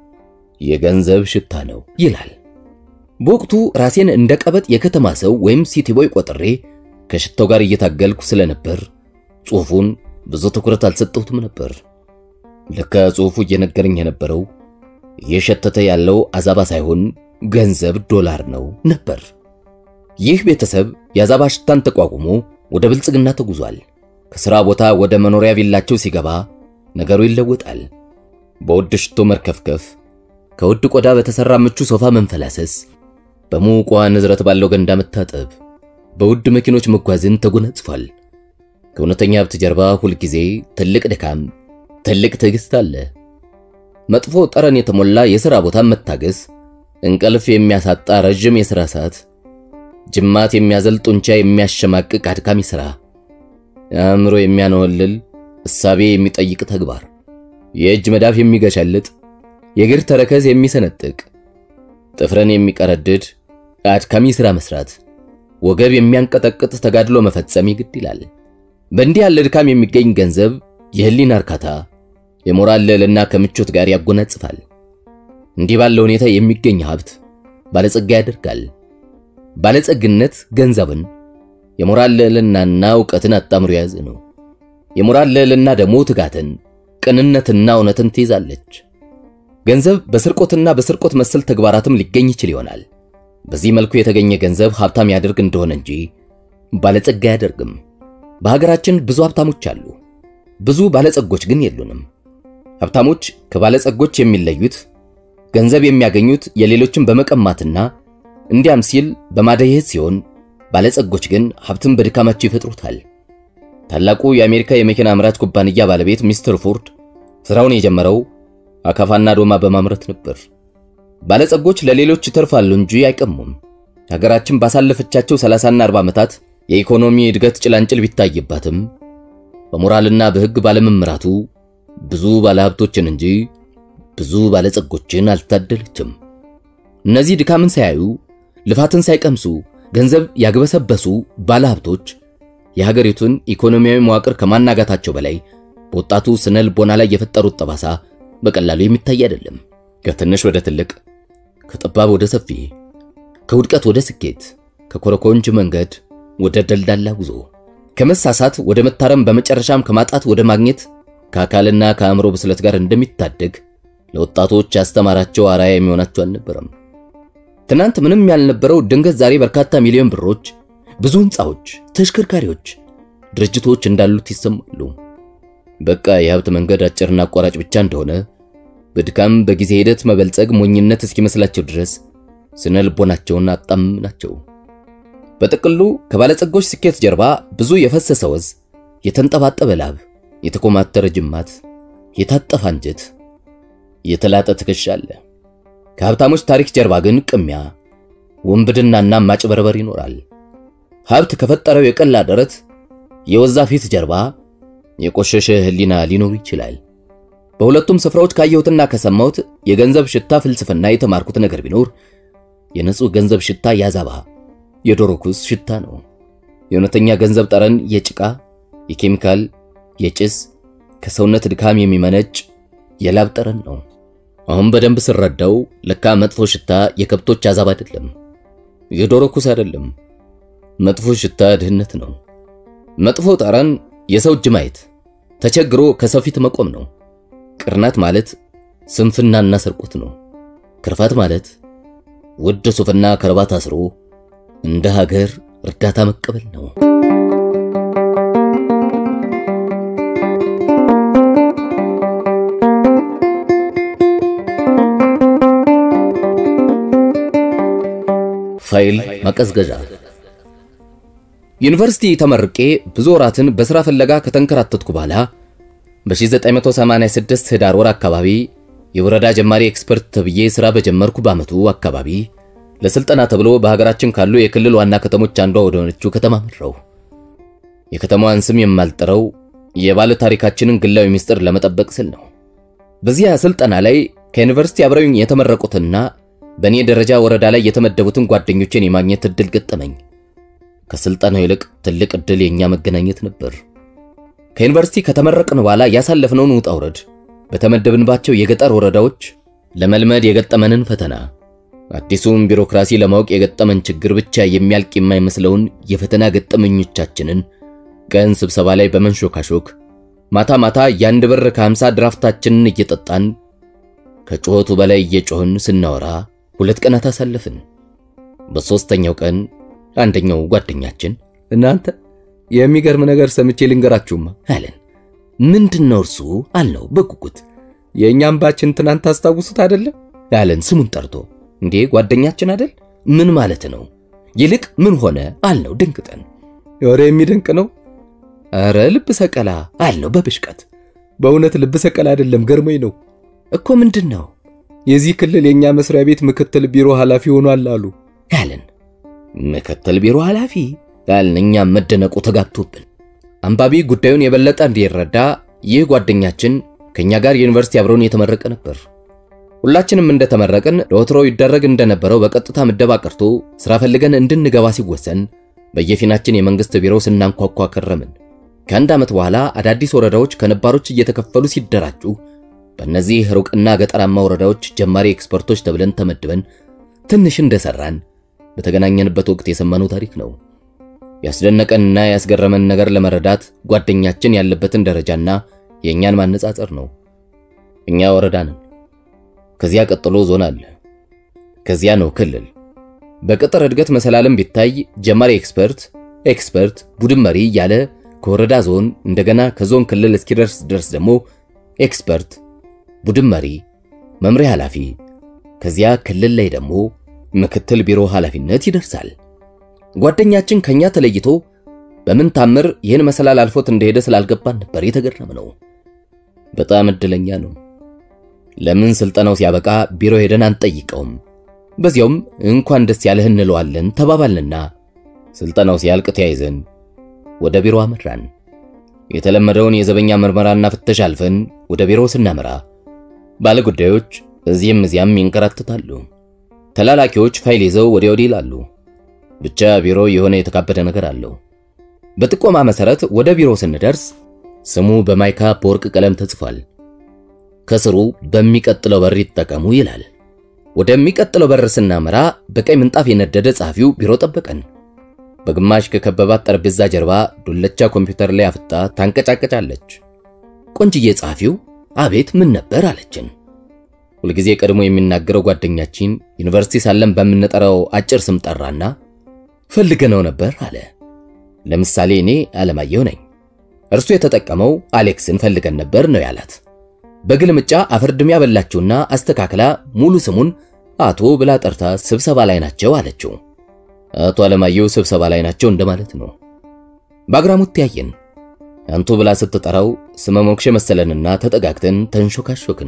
የገንዘብ ሽታ ነው ይላል። በወቅቱ ራሴን እንደ ቀበጥ የከተማ ሰው ወይም ሲቲ ቦይ ቆጥሬ ከሽታው ጋር እየታገልኩ ስለነበር ጽሑፉን ብዙ ትኩረት አልሰጠሁትም ነበር። ለካ ጽሑፉ እየነገረኝ የነበረው እየሸተተ ያለው አዛባ ሳይሆን ገንዘብ ዶላር ነው ነበር። ይህ ቤተሰብ የአዛባ ሽታን ተቋቁሞ ወደ ብልጽግና ተጉዟል። ከሥራ ቦታ ወደ መኖሪያ ቪላቸው ሲገባ ነገሩ ይለወጣል። በውድ ሽቶ መርከፍከፍ፣ ከውድ ቆዳ በተሠራ ምቹ ሶፋ መንፈላሰስ፣ በሙቋ ንዝረት ባለው ገንዳ መታጠብ፣ በውድ መኪኖች መጓዝን ተጎናጽፏል። ከእውነተኛ ሀብት ጀርባ ሁልጊዜ ትልቅ ድካም፣ ትልቅ ትዕግሥት አለ። መጥፎ ጠረን የተሞላ የሥራ ቦታን መታገስ፣ እንቅልፍ የሚያሳጣ ረዥም የሥራ ሰዓት፣ ጅማት የሚያዘል ጡንቻ የሚያሸማቅቅ አድካሚ ሥራ፣ አእምሮ የሚያነወልል እሳቤ የሚጠይቅ ተግባር፣ የእጅ መዳፍ የሚገሸልጥ የእግር ተረከዝ የሚሰነጥቅ ጥፍረን የሚቀረድድ አድካሚ ሥራ መስራት፣ ወገብ የሚያንቀጠቅጥ ተጋድሎ መፈጸም ይግድ ይላል። በእንዲህ ያለ ድካም የሚገኝ ገንዘብ የህሊና እርካታ፣ የሞራል ልዕልና ከምቾት ጋር ያጎናጽፋል። እንዲህ ባለ ሁኔታ የሚገኝ ሀብት ባለጸጋ ያደርጋል። ባለጸግነት ገንዘብን፣ የሞራል ልዕልናና እውቀትን አጣምሮ የያዘ ነው። የሞራል ልዕልና ደግሞ ትጋትን፣ ቅንነትና እውነትን ትይዛለች። ገንዘብ በስርቆትና በስርቆት መሰል ተግባራትም ሊገኝ ይችል ይሆናል። በዚህ መልኩ የተገኘ ገንዘብ ሀብታም ያደርግ እንደሆነ እንጂ ባለጸጋ አያደርግም። በሀገራችን ብዙ ሀብታሞች አሉ፣ ብዙ ባለጸጎች ግን የሉንም። ሀብታሞች ከባለጸጎች የሚለዩት ገንዘብ የሚያገኙት የሌሎችን በመቀማትና እንዲያም ሲል በማደየት ሲሆን፣ ባለጸጎች ግን ሀብትን በድካማቸው ይፈጥሩታል። ታላቁ የአሜሪካ የመኪና አምራች ኩባንያ ባለቤት ሚስተር ፎርድ ስራውን የጀመረው አካፋና ዶማ በማምረት ነበር። ባለጸጎች ለሌሎች ይተርፋሉ እንጂ አይቀሙም። ሀገራችን ባሳለፈቻቸው 30ና 40 ዓመታት የኢኮኖሚ እድገት ጭላንጭል ቢታይባትም በሞራልና በሕግ ባለመምራቱ ብዙ ባለሀብቶችን እንጂ ብዙ ባለጸጎችን አልታደለችም። እነዚህ ድካምን ሳያዩ ልፋትን ሳይቀምሱ ገንዘብ ያግበሰበሱ ባለሀብቶች የሀገሪቱን ኢኮኖሚያዊ መዋቅር ከማናጋታቸው በላይ በወጣቱ ስነ ልቦና ላይ የፈጠሩት ጠባሳ በቀላሉ የሚታይ አይደለም። ከትንሽ ወደ ትልቅ፣ ከጠባብ ወደ ሰፊ፣ ከውድቀት ወደ ስኬት፣ ከኮረኮንች መንገድ ወደ ደልዳላ ጉዞ፣ ከመሳሳት ወደ መታረም፣ በመጨረሻም ከማጣት ወደ ማግኘት ከአካልና ከአእምሮ ብስለት ጋር እንደሚታደግ ለወጣቶች ያስተማራቸው አራያ የሚሆናቸው አልነበረም። ትናንት ምንም ያልነበረው ድንገት ዛሬ በርካታ ሚሊዮን ብሮች፣ ብዙ ህንፃዎች፣ ተሽከርካሪዎች፣ ድርጅቶች እንዳሉት ይሰማሉ። በቃ የሀብት መንገድ አጭርና አቋራጭ ብቻ እንደሆነ በድካም በጊዜ ሂደት መበልጸግ ሞኝነት እስኪመስላቸው ድረስ ስነ ልቦናቸውን አጣም ናቸው። በጥቅሉ ከባለጸጎች ስኬት ጀርባ ብዙ የፈሰሰ ወዝ፣ የተንጠባጠበ ላብ፣ የተኮማተረ ጅማት፣ የታጠፈ አንጀት፣ የተላጠ ትከሻ አለ። ከሀብታሞች ታሪክ ጀርባ ግን ቅሚያ፣ ውንብድናና ማጭበርበር ይኖራል። ሀብት ከፈጠረው የቀላ ደረት፣ የወዛ ፊት ጀርባ የቆሸሸ ህሊና ሊኖሩ ይችላል። በሁለቱም ስፍራዎች ካየሁትና ከሰማሁት የገንዘብ ሽታ ፍልስፍና የተማርኩት ነገር ቢኖር የንጹህ ገንዘብ ሽታ ያዛባ የዶሮ ኩስ ሽታ ነው። የእውነተኛ ገንዘብ ጠረን የጭቃ፣ የኬሚካል፣ የጭስ ከሰውነት ድካም የሚመነጭ የላብ ጠረን ነው። አሁን በደንብ ስረዳው ለካ መጥፎ ሽታ የከብቶች አዛባ አይደለም፣ የዶሮ ኩስ አይደለም። መጥፎ ሽታ ድህነት ነው። መጥፎ ጠረን የሰው እጅ ማየት፣ ተቸግሮ ከሰው ፊት መቆም ነው። ቅርናት ማለት ስንፍናና ስርቆት ነው። ክርፋት ማለት ውድ ሱፍና ከረባት አስሮ እንደ ሀገር እርዳታ መቀበል ነው። ፋይል ማቀዝቀዣ ዩኒቨርሲቲ ተመርቄ ብዙ ወራትን በሥራ ፍለጋ ከተንከራተትኩ በኋላ በ1986 ህዳር ወር አካባቢ የወረዳ ጀማሪ ኤክስፐርት ተብዬ ሥራ በጀመርኩ በዓመቱ አካባቢ ለሥልጠና ተብሎ በሀገራችን ካሉ የክልል ዋና ከተሞች አንዷ ወደ ሆነችው ከተማ መራው። የከተማዋን ስም የማልጠረው የባለ ታሪካችንን ግላዊ ምስጢር ለመጠበቅ ስል ነው። በዚያ ስልጠና ላይ ከዩኒቨርሲቲ አብረውኝ የተመረቁትና በእኔ ደረጃ ወረዳ ላይ የተመደቡትን ጓደኞቼን የማግኘት እድል ገጠመኝ። ከስልጠናው ይልቅ ትልቅ ዕድል የኛ መገናኘት ነበር። ከዩኒቨርሲቲ ከተመረቅን በኋላ ያሳለፍነውን ውጣ ውረድ፣ በተመደብንባቸው የገጠር ወረዳዎች ለመልመድ የገጠመንን ፈተና፣ አዲሱን ቢሮክራሲ ለማወቅ የገጠመን ችግር ብቻ የሚያልቅ የማይመስለውን የፈተና ገጠመኞቻችንን ቀን ስብሰባ ላይ በመንሾካሾክ ማታ ማታ የአንድ ብር ከሀምሳ ድራፍታችንን እየጠጣን ከጩኸቱ በላይ እየጮህን ስናወራ ሁለት ቀናት አሳለፍን። በሦስተኛው ቀን አንደኛው ጓደኛችን እናንተ የሚገርም ነገር ሰምቼ ልንገራችሁማ አለን። ምንድን ነው እርሱ አልነው በጉጉት። የእኛም ባችን ትናንት ታስታውሱት አይደለም አለን ስሙን ጠርቶ። እንዴ ጓደኛችን አይደል? ምን ማለት ነው? ይልቅ ምን ሆነ አልነው ደንግጠን። ወሬ የሚደንቅ ነው። ኧረ ልብ ሰቀላ አልነው በብሽቀት። በእውነት ልብ ሰቀላ አይደለም፣ ገርሞኝ ነው እኮ ምንድን ነው የዚህ ክልል የእኛ መስሪያ ቤት ምክትል ቢሮ ኃላፊ ሆኗል አሉ አለን። ምክትል ቢሮ ኃላፊ አልን። እኛም መደነቁ ተጋብቶብን አንባቢ ጉዳዩን የበለጠ እንዲረዳ ይህ ጓደኛችን ከኛ ጋር ዩኒቨርሲቲ አብሮን የተመረቀ ነበር። ሁላችንም እንደተመረቅን ለወትሮ ይደረግ እንደነበረው በቀጥታ ምደባ ቀርቶ ስራ ፈልገን እንድንገባ ሲወሰን በየፊናችን የመንግስት ቢሮ ስናንኳኳ ከረምን። ከአንድ ዓመት በኋላ አዳዲስ ወረዳዎች ከነባሮች እየተከፈሉ ሲደራጁ በእነዚህ ሩቅና ገጠራማ ወረዳዎች ጀማሪ ኤክስፐርቶች ተብለን ተመድበን ትንሽ እንደሰራን በተገናኘንበት ወቅት የሰማነው ታሪክ ነው። ያስደነቀንና ያስገረመን ነገር ለመረዳት ጓደኛችን ያለበትን ደረጃና የእኛን ማነጻጸር ነው። እኛ ወረዳ ነን። ከዚያ ቀጥሎ ዞን አለ። ከዚያ ነው ክልል። በቅጥር እድገት መሰላለም ቢታይ ጀማሪ ኤክስፐርት፣ ኤክስፐርት፣ ቡድን መሪ እያለ ከወረዳ ዞን እንደገና ከዞን ክልል እስኪደርስ ድረስ ደግሞ ኤክስፐርት፣ ቡድን መሪ፣ መምሪያ ኃላፊ፣ ከዚያ ክልል ላይ ደግሞ ምክትል ቢሮ ኃላፊነት ይደርሳል። ጓደኛችን ከኛ ተለይቶ በምን ታምር ይህን መሰላል አልፎት እንደሄደ ስላልገባን ነበር የተገረም ነው። በጣም እድለኛ ነው። ለምን ስልጠናው ሲያበቃ ቢሮ ሄደን አንጠይቀውም? በዚያውም እንኳን ደስ ያለህ እንለዋለን ተባባልንና ስልጠናው ሲያልቅ ተያይዘን ወደ ቢሮ አመራን። የተለመደውን የዘበኛ ምርመራና ፍተሻ አልፈን ወደ ቢሮ ስናመራ ባለጉዳዮች እዚህም እዚያም ይንከራተታሉ። ተላላኪዎች ፋይል ይዘው ወዲያ ወዲህ ይላሉ። ብቻ ቢሮ የሆነ የተካበደ ነገር አለው። በጥቆማ መሰረት ወደ ቢሮ ስንደርስ ስሙ በማይካ በወርቅ ቀለም ተጽፏል። ከስሩ በሚቀጥለው በር ይጠቀሙ ይላል። ወደሚቀጥለው በር ስናመራ በቀይ ምንጣፍ የነደደ ጸሐፊው ቢሮ ጠበቀን። በግማሽ ከከበባት ጠረጴዛ ጀርባ ዱለቻ ኮምፒውተር ላይ አፍጣ ታንቀጫቀጫለች። ቆንጅዬ ጸሐፊው አቤት ምን ነበር አለችን። ሁልጊዜ ቀድሞ የሚናገረው ጓደኛችን ዩኒቨርሲቲ ሳለን በምንጠራው አጭር ስም ጠራና ፈልገነው ነበር አለ። ለምሳሌ እኔ አለማየሁ ነኝ። እርሱ የተጠቀመው አሌክስን ፈልገን ነበር ነው ያላት። በግልምጫ አፈርድም ያበላችውና አስተካክላ ሙሉ ስሙን አቶ ብላ ጠርታ ስብሰባ ላይ ናቸው አለችው። አቶ አለማየሁ ስብሰባ ላይ ናቸው እንደማለት ነው። በአግራሞት ተያየን። አንቱ ብላ ስትጠራው ስመ ሞክሼ መሰለንና ተጠጋግተን ተንሾካሾክን።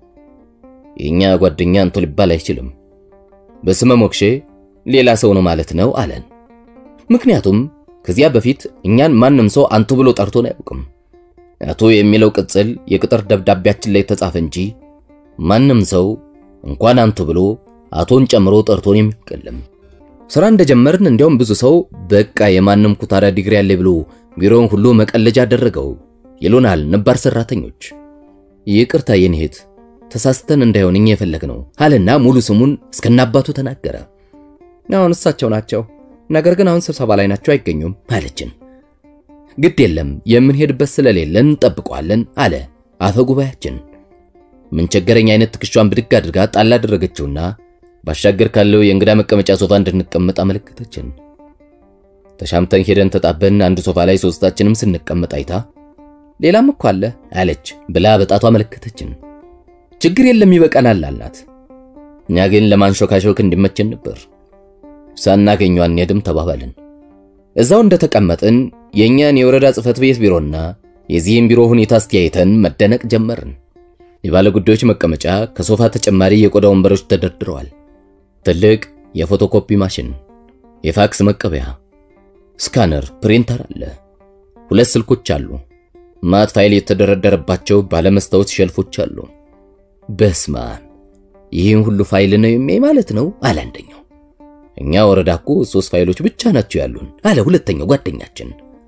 የኛ ጓደኛ አንቱ ሊባል አይችልም፣ በስመ ሞክሼ ሌላ ሰው ነው ማለት ነው አለን። ምክንያቱም ከዚያ በፊት እኛን ማንም ሰው አንቱ ብሎ ጠርቶን አያውቅም። አቶ የሚለው ቅጽል የቅጥር ደብዳቤያችን ላይ ተጻፈ እንጂ ማንም ሰው እንኳን አንቱ ብሎ አቶን ጨምሮ ጠርቶን የሚቀልም። ስራ እንደጀመርን እንዲያውም ብዙ ሰው በቃ የማንም ኩታራ ዲግሪ ያለ ብሎ ቢሮውን ሁሉ መቀለጃ አደረገው ይሉናል ነባር ሰራተኞች። ይቅርታ የኔ እህት ተሳስተን እንዳይሆን እኛ የፈለግነው አለና ሙሉ ስሙን እስከናባቱ ተናገረ። አሁን እሳቸው ናቸው፣ ነገር ግን አሁን ስብሰባ ላይ ናቸው፣ አይገኙም አለችን። ግድ የለም የምንሄድበት ስለሌለን እንጠብቀዋለን አለ አፈ ጉባኤያችን። ምን ቸገረኝ አይነት ትከሻዋን ብድግ አድርጋ ጣል አደረገችውና ባሻገር ካለው የእንግዳ መቀመጫ ሶፋ እንድንቀመጥ አመለከተችን። ተሻምተን ሄደን ተጣበን አንድ ሶፋ ላይ ሶስታችንም ስንቀመጥ አይታ ሌላም እኮ አለ አለች ብላ በጣቷ አመለከተችን። ችግር የለም ይበቃናል አልናት። እኛ ግን ለማንሾካሾክ እንዲመቸን ነበር። ሳናገኘው አንሄድም ተባባልን። እዛው እንደተቀመጥን የእኛን የወረዳ ጽሕፈት ቤት ቢሮና የዚህም ቢሮ ሁኔታ አስተያይተን መደነቅ ጀመርን። የባለ ጉዳዮች መቀመጫ ከሶፋ ተጨማሪ የቆዳ ወንበሮች ተደርድረዋል። ትልቅ የፎቶኮፒ ማሽን፣ የፋክስ መቀበያ፣ ስካነር፣ ፕሪንተር አለ። ሁለት ስልኮች አሉ። ማት ፋይል የተደረደረባቸው ባለመስታወት ሸልፎች አሉ። በስማ ይህን ሁሉ ፋይል ነው የሚያይ ማለት ነው አለ አንደኛው። እኛ ወረዳ እኮ ሶስት ፋይሎች ብቻ ናቸው ያሉን አለ ሁለተኛው ጓደኛችን።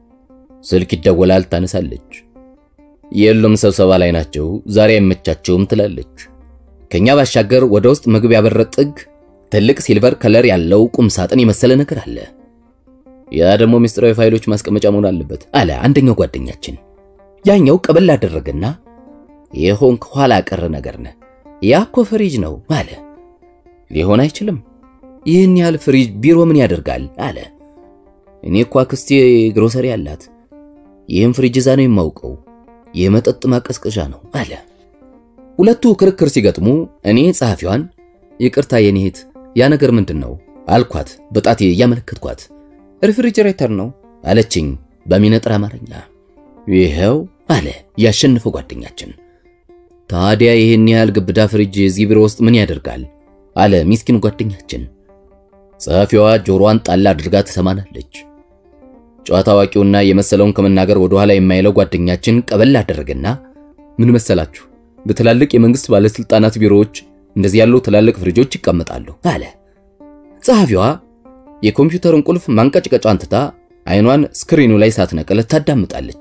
ስልክ ይደወላል፣ ታነሳለች። የሉም ስብሰባ ላይ ናቸው፣ ዛሬ አይመቻቸውም ትላለች። ከኛ ባሻገር ወደ ውስጥ መግቢያ በር ጥግ ትልቅ ሲልቨር ከለር ያለው ቁም ሳጥን የመሰለ ነገር አለ። ያ ደግሞ ምስጢራዊ ፋይሎች ማስቀመጫ መሆን አለበት አለ አንደኛው ጓደኛችን። ያኛው ቀበል አደረገና የሆንክ ኋላ ቀር ነገር ነህ፣ ያ እኮ ፍሪጅ ነው አለ። ሊሆን አይችልም፣ ይህን ያህል ፍሪጅ ቢሮ ምን ያደርጋል አለ። እኔ እኮ አክስቴ ግሮሰሪ አላት፣ ይህም ፍሪጅ እዛ ነው የማውቀው፣ የመጠጥ ማቀዝቀዣ ነው አለ። ሁለቱ ክርክር ሲገጥሙ እኔ ጸሐፊዋን ይቅርታ የኔ እህት ያ ነገር ምንድን ነው አልኳት፣ በጣቴ እያመለከትኳት። ሪፍሪጅሬተር ነው አለችኝ በሚነጥር አማርኛ። ይኸው አለ ያሸንፈው ጓደኛችን። ታዲያ ይህን ያህል ግብዳ ፍሪጅ እዚህ ቢሮ ውስጥ ምን ያደርጋል? አለ ሚስኪን ጓደኛችን። ጸሐፊዋ ጆሮዋን ጣል አድርጋ ትሰማናለች። ጨዋታ አዋቂውና የመሰለውን ከመናገር ወደ ኋላ የማይለው ጓደኛችን ቀበል አደረገና ምን መሰላችሁ፣ በትላልቅ የመንግስት ባለስልጣናት ቢሮዎች እንደዚህ ያሉ ትላልቅ ፍሪጆች ይቀመጣሉ አለ። ጸሐፊዋ የኮምፒውተሩን ቁልፍ ማንቀጭቀጫን ትታ አይኗን ስክሪኑ ላይ ሳትነቅል ታዳምጣለች።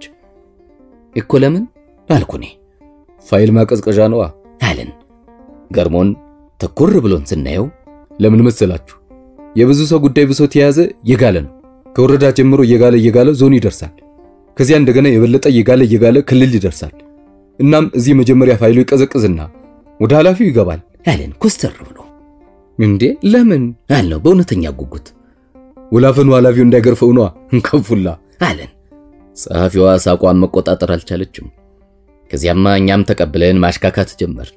እኮ ለምን አልኩኔ። ፋይል ማቀዝቀዣ ነዋ አለን። ገርሞን ተኩር ብሎን ስናየው ለምን መሰላችሁ? የብዙ ሰው ጉዳይ ብሶት የያዘ የጋለ ነው። ከወረዳ ጀምሮ እየጋለ እየጋለ ዞን ይደርሳል። ከዚያ እንደገና የበለጠ እየጋለ እየጋለ ክልል ይደርሳል። እናም እዚህ መጀመሪያ ፋይሉ ይቀዘቅዝና ወደ ኃላፊው ይገባል አለን ኮስተር ብሎ። እንዴ ለምን አልነው በእውነተኛ ጉጉት ወላፈኑ ኃላፊው እንዳይገርፈው ነዋ እንከፉላ አለን። ጸሐፊዋ ሳቋን መቆጣጠር አልቻለችም። ከዚያማ እኛም ተቀብለን ማሽካካት ጀመር።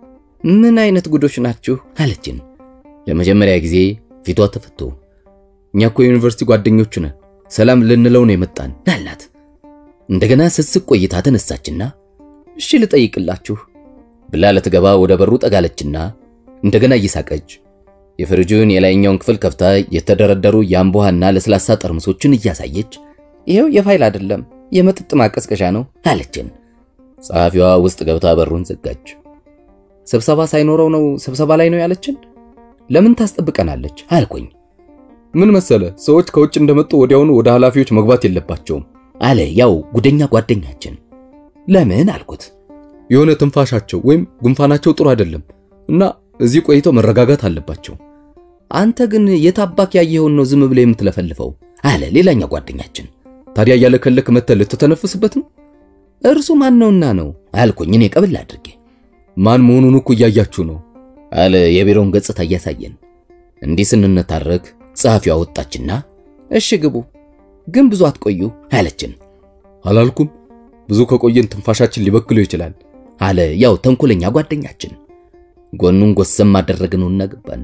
ምን አይነት ጉዶች ናችሁ አለችን። ለመጀመሪያ ጊዜ ፊቷ ተፈቶ እኛ እኮ የዩኒቨርሲቲ ጓደኞች ነን፣ ሰላም ልንለው ነው የመጣን አላት። እንደገና ስስቅ ቆይታ ተነሳችና እሺ ልጠይቅላችሁ ብላ ልትገባ ወደ በሩ ጠጋለችና እንደገና እየሳቀች የፍሪጁን የላይኛውን ክፍል ከፍታ የተደረደሩ የአምቦ ውሃና ለስላሳ ጠርሙሶችን እያሳየች ይኸው የፋይል አይደለም የመጠጥ ማቀዝቀዣ ነው አለችን። ጸሐፊዋ ውስጥ ገብታ በሩን ዘጋች። ስብሰባ ሳይኖረው ነው ስብሰባ ላይ ነው ያለችን። ለምን ታስጠብቀናለች አልኩኝ። ምን መሰለ ሰዎች ከውጭ እንደመጡ ወዲያውኑ ወደ ኃላፊዎች መግባት የለባቸውም አለ ያው ጉደኛ ጓደኛችን። ለምን አልኩት። የሆነ ትንፋሻቸው ወይም ጉንፋናቸው ጥሩ አይደለም እና እዚህ ቆይተው መረጋጋት አለባቸው። አንተ ግን የታባክ ያየኸውን ነው ዝም ብለህ የምትለፈልፈው አለ ሌላኛው ጓደኛችን። ታዲያ እያለከለክ መተህ ልትተነፍስበት ነው? እርሱ ማን ነውና ነው አልኩኝ እኔ ቀብል አድርጌ። ማን መሆኑን እኮ እያያችሁ ነው አለ የቢሮውን ገጽታ እያሳየን። እንዲህ ስንነታረክ ጸሐፊዋ ወጣችና እሺ ግቡ፣ ግን ብዙ አትቆዩ አለችን። አላልኩም? ብዙ ከቆየን ትንፋሻችን ሊበክለው ይችላል አለ ያው ተንኮለኛ ጓደኛችን። ጎኑን ጎሰም አደረግነውና ገባን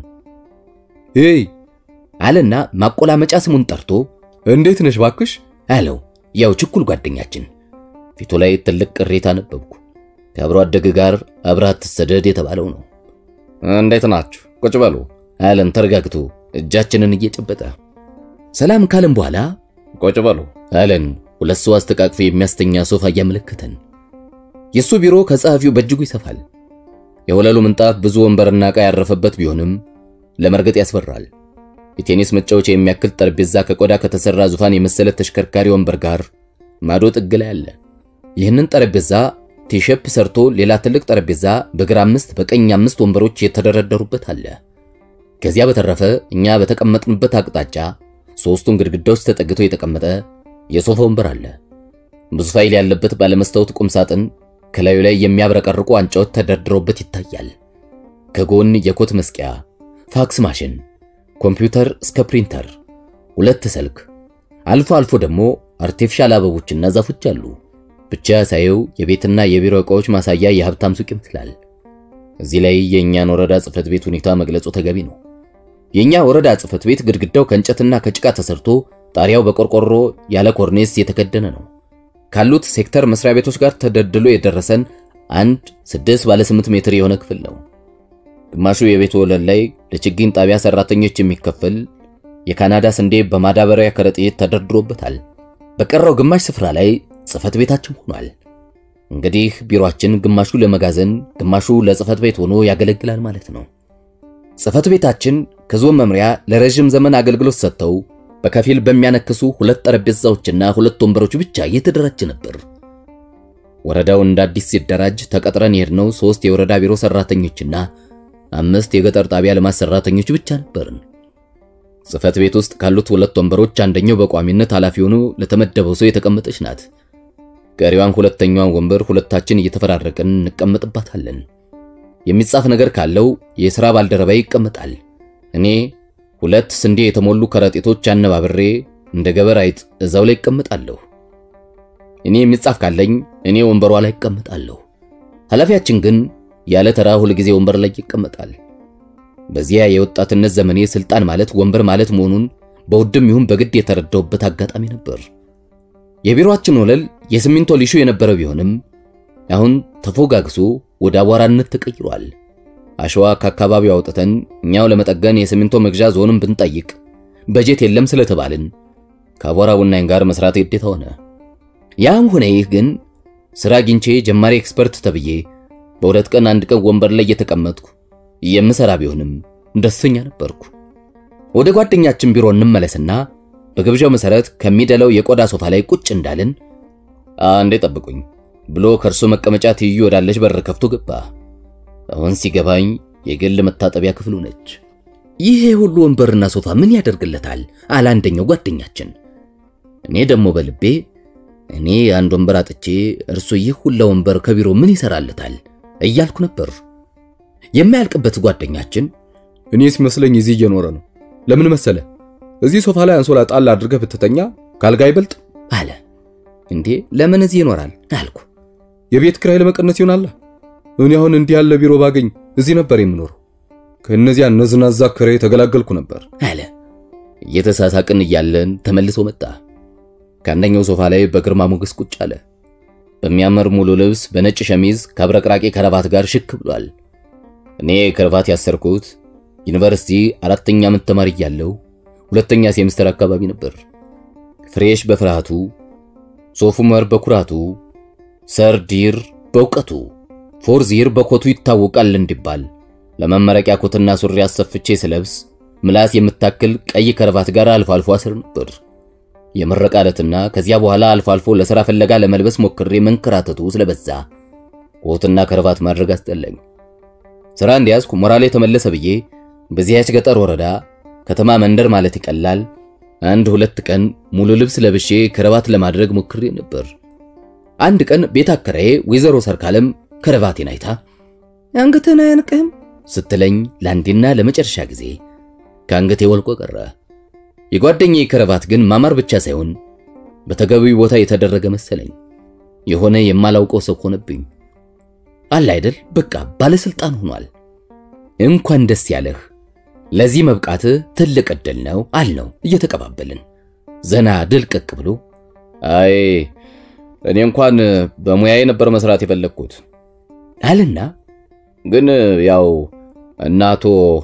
ሄይ አለና ማቆላመጫ ስሙን ጠርቶ እንዴት ነሽ ባክሽ አለው ያው ችኩል ጓደኛችን። ፊቱ ላይ ትልቅ ቅሬታ ነበብኩ። ከአብሮ አደግ ጋር አብረህ አትሰደድ የተባለው ነው። እንዴት ናችሁ? ቁጭ በሉ አለን ተረጋግቶ እጃችንን እየጨበጠ። ሰላም ካለን በኋላ ቁጭ በሉ አለን ሁለት ሰው አስተቃቅፎ የሚያስተኛ ሶፋ እያመለከተን። የሱ ቢሮ ከጸሐፊው በእጅጉ ይሰፋል። የወለሉ ምንጣፍ ብዙ ወንበርና ዕቃ ያረፈበት ቢሆንም ለመርገጥ ያስፈራል። የቴኒስ መጫወቻ የሚያክል ጠረጴዛ ከቆዳ ከተሰራ ዙፋን የመሰለ ተሽከርካሪ ወንበር ጋር ማዶ ጥግ ላይ አለ። ይህንን ጠረጴዛ ቲሸፕ ሰርቶ ሌላ ትልቅ ጠረጴዛ በግራ አምስት በቀኝ አምስት ወንበሮች የተደረደሩበት አለ። ከዚያ በተረፈ እኛ በተቀመጥንበት አቅጣጫ ሶስቱን ግድግዳዎች ተጠግቶ የተቀመጠ የሶፋ ወንበር አለ። ብዙ ፋይል ያለበት ባለመስታወት ቁም ሳጥን ከላዩ ላይ የሚያብረቀርቁ ዋንጫዎች ተደርድረውበት ይታያል። ከጎን የኮት መስቂያ፣ ፋክስ ማሽን፣ ኮምፒውተር እስከ ፕሪንተር፣ ሁለት ስልክ፣ አልፎ አልፎ ደግሞ አርቲፊሻል አበቦችና ዛፎች አሉ። ብቻ ሳየው የቤትና የቢሮ ዕቃዎች ማሳያ የሀብታም ሱቅ ይመስላል። እዚህ ላይ የእኛን ወረዳ ጽሕፈት ቤት ሁኔታ መግለጹ ተገቢ ነው። የእኛ ወረዳ ጽሕፈት ቤት ግድግዳው ከእንጨትና ከጭቃ ተሰርቶ ጣሪያው በቆርቆሮ ያለ ኮርኔስ የተከደነ ነው። ካሉት ሴክተር መስሪያ ቤቶች ጋር ተደልድሎ የደረሰን አንድ ስድስት ባለ ስምንት ሜትር የሆነ ክፍል ነው። ግማሹ የቤቱ ወለል ላይ ለችግኝ ጣቢያ ሰራተኞች የሚከፈል የካናዳ ስንዴ በማዳበሪያ ከረጢት ተደርድሮበታል። በቀረው ግማሽ ስፍራ ላይ ጽሕፈት ቤታችን ሆኗል። እንግዲህ ቢሮአችን ግማሹ ለመጋዘን ግማሹ ለጽሕፈት ቤት ሆኖ ያገለግላል ማለት ነው። ጽሕፈት ቤታችን ከዞን መምሪያ ለረዥም ዘመን አገልግሎት ሰጥተው በከፊል በሚያነክሱ ሁለት ጠረጴዛዎችና ሁለት ወንበሮች ብቻ እየተደራጀ ነበር። ወረዳው እንደ አዲስ ሲደራጅ ተቀጥረን የሄድነው ሶስት የወረዳ ቢሮ ሰራተኞችና አምስት የገጠር ጣቢያ ልማት ሰራተኞች ብቻ ነበርን። ጽህፈት ቤት ውስጥ ካሉት ሁለት ወንበሮች አንደኛው በቋሚነት ኃላፊ ሆኖ ለተመደበው ሰው የተቀመጠች ናት። ቀሪዋን ሁለተኛዋን ወንበር ሁለታችን እየተፈራረቅን እንቀመጥባታለን። የሚጻፍ ነገር ካለው የሥራ ባልደረባ ይቀመጣል። እኔ ሁለት ስንዴ የተሞሉ ከረጢቶች አነባብሬ እንደ ገበር አይጥ እዛው ላይ እቀመጣለሁ። እኔ የሚጻፍ ካለኝ እኔ ወንበሯ ላይ እቀመጣለሁ። ኃላፊያችን ግን ያለ ተራ ሁል ጊዜ ወንበር ላይ ይቀመጣል። በዚያ የወጣትነት ዘመኔ ስልጣን ማለት ወንበር ማለት መሆኑን በውድም ይሁን በግድ የተረዳውበት አጋጣሚ ነበር። የቢሮአችን ወለል የሲሚንቶ ሊሾ የነበረ ቢሆንም አሁን ተፎጋግሶ ወደ አቧራነት ተቀይሯል። አሸዋ ከአካባቢው አውጥተን እኛው ለመጠገን የሲሚንቶ መግዣ ዞንም ብንጠይቅ በጀት የለም ስለተባልን ከአቧራ ቡናኝ ጋር መስራት ግዴታ ሆነ። ያም ሆነ ይህ ግን ስራ አግኝቼ ጀማሪ ኤክስፐርት ተብዬ በሁለት ቀን አንድ ቀን ወንበር ላይ እየተቀመጥኩ የምሰራ ቢሆንም ደስተኛ ነበርኩ። ወደ ጓደኛችን ቢሮ እንመለስና በግብዣው መሰረት ከሚደለው የቆዳ ሶፋ ላይ ቁጭ እንዳልን አንዴ ጠብቁኝ ብሎ ከእርሱ መቀመጫ ትይዩ ወዳለች በር ከፍቶ ገባ። አሁን ሲገባኝ የግል መታጠቢያ ክፍሉ ነች። ይሄ ሁሉ ወንበርና ሶፋ ምን ያደርግለታል? አለ አንደኛው ጓደኛችን። እኔ ደግሞ በልቤ እኔ አንድ ወንበር አጥቼ እርሱ ይህ ሁላ ወንበር ከቢሮ ምን ይሰራለታል እያልኩ ነበር። የማያልቅበት ጓደኛችን እኔ ሲመስለኝ እዚህ እየኖረ ነው። ለምን መሰለ? እዚህ ሶፋ ላይ አንሶላ ጣል አድርገህ ብትተኛ ካልጋ አይበልጥ አለ። እንዴ ለምን እዚህ ይኖራል አልኩ። የቤት ኪራይ ለመቀነስ ይሆናል። እኔ አሁን እንዲህ ያለ ቢሮ ባገኝ እዚህ ነበር የምኖረው። ከእነዚያ ነዝናዛ ክራይ ተገላገልኩ ነበር አለ። እየተሳሳቅን እያለን ተመልሶ መጣ። ከአንደኛው ሶፋ ላይ በግርማ ሞገስ ቁጭ አለ። በሚያምር ሙሉ ልብስ በነጭ ሸሚዝ ከአብረቅራቂ ከረባት ጋር ሽክ ብሏል። እኔ ከረባት ያሰርኩት ዩኒቨርሲቲ አራተኛ ዓመት ተማሪ እያለሁ ሁለተኛ ሴምስተር አካባቢ ነበር። ፍሬሽ በፍርሃቱ፣ ሶፉመር በኩራቱ፣ ሰርዲር በእውቀቱ፣ ፎርዚር በኮቱ ይታወቃል እንዲባል ለመመረቂያ ኮትና ሱሪ አሰፍቼ ስለብስ ምላስ የምታክል ቀይ ከረባት ጋር አልፎ አልፎ አስር ነበር። የምረቃ ዕለትና ከዚያ በኋላ አልፎ አልፎ ለሥራ ፍለጋ ለመልበስ ሞክሬ መንከራተቱ ስለበዛ ኮትና ከረባት ማድረግ አስጠላኝ። ሥራ እንዲያዝኩ ሞራሌ ተመለሰ ብዬ በዚያች ገጠር ወረዳ ከተማ መንደር ማለት ይቀላል አንድ ሁለት ቀን ሙሉ ልብስ ለብሼ ከረባት ለማድረግ ሞክሬ ነበር። አንድ ቀን ቤት አከራዬ ወይዘሮ ሰርካለም ከረባቴን አይታ አንገትህን አያንቅህም ስትለኝ ለአንዴና ለመጨረሻ ጊዜ ከአንገቴ ወልቆ ቀረ። የጓደኛዬ ከረባት ግን ማማር ብቻ ሳይሆን በተገቢው ቦታ የተደረገ መሰለኝ። የሆነ የማላውቀው ሰው ሆነብኝ። አለ አይደል በቃ ባለስልጣን ሆኗል። እንኳን ደስ ያለህ፣ ለዚህ መብቃት ትልቅ ዕድል ነው አልነው እየተቀባበልን ዘና ድልቅቅ ብሎ አይ እኔ እንኳን በሙያዬ ነበር መስራት የፈለግኩት አልና ግን ያው እናቶ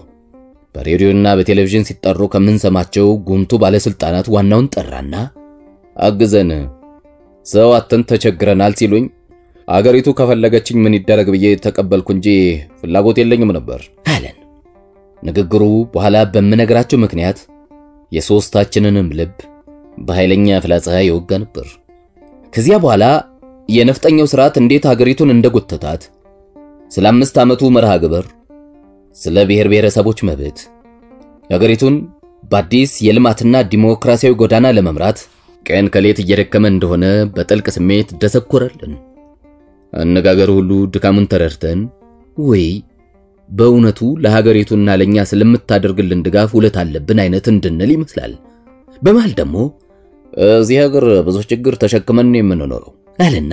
በሬዲዮና በቴሌቪዥን ሲጠሩ ከምንሰማቸው ጉምቱ ባለስልጣናት ዋናውን ጠራና አግዘን ሰው አተን ተቸግረናል ሲሉኝ አገሪቱ ከፈለገችኝ ምን ይደረግ ብዬ ተቀበልኩ እንጂ ፍላጎት የለኝም ነበር አለን። ንግግሩ በኋላ በምነግራቸው ምክንያት የሦስታችንንም ልብ በኃይለኛ ፍላጻ የወጋ ነበር። ከዚያ በኋላ የነፍጠኛው ስርዓት እንዴት ሀገሪቱን እንደጎተታት ስለ አምስት ዓመቱ መርሃ ግብር፣ ስለ ብሔር ብሔረሰቦች መብት፣ ሀገሪቱን በአዲስ የልማትና ዲሞክራሲያዊ ጎዳና ለመምራት ቀን ከሌት እየደከመ እንደሆነ በጥልቅ ስሜት ደሰኮረልን። አነጋገር ሁሉ ድካሙን ተረድተን ወይ በእውነቱ ለሀገሪቱና ለኛ ስለምታደርግልን ድጋፍ ውለት አለብን አይነት እንድንል ይመስላል። በመሃል ደግሞ እዚህ ሀገር ብዙ ችግር ተሸክመን የምንኖረው አለና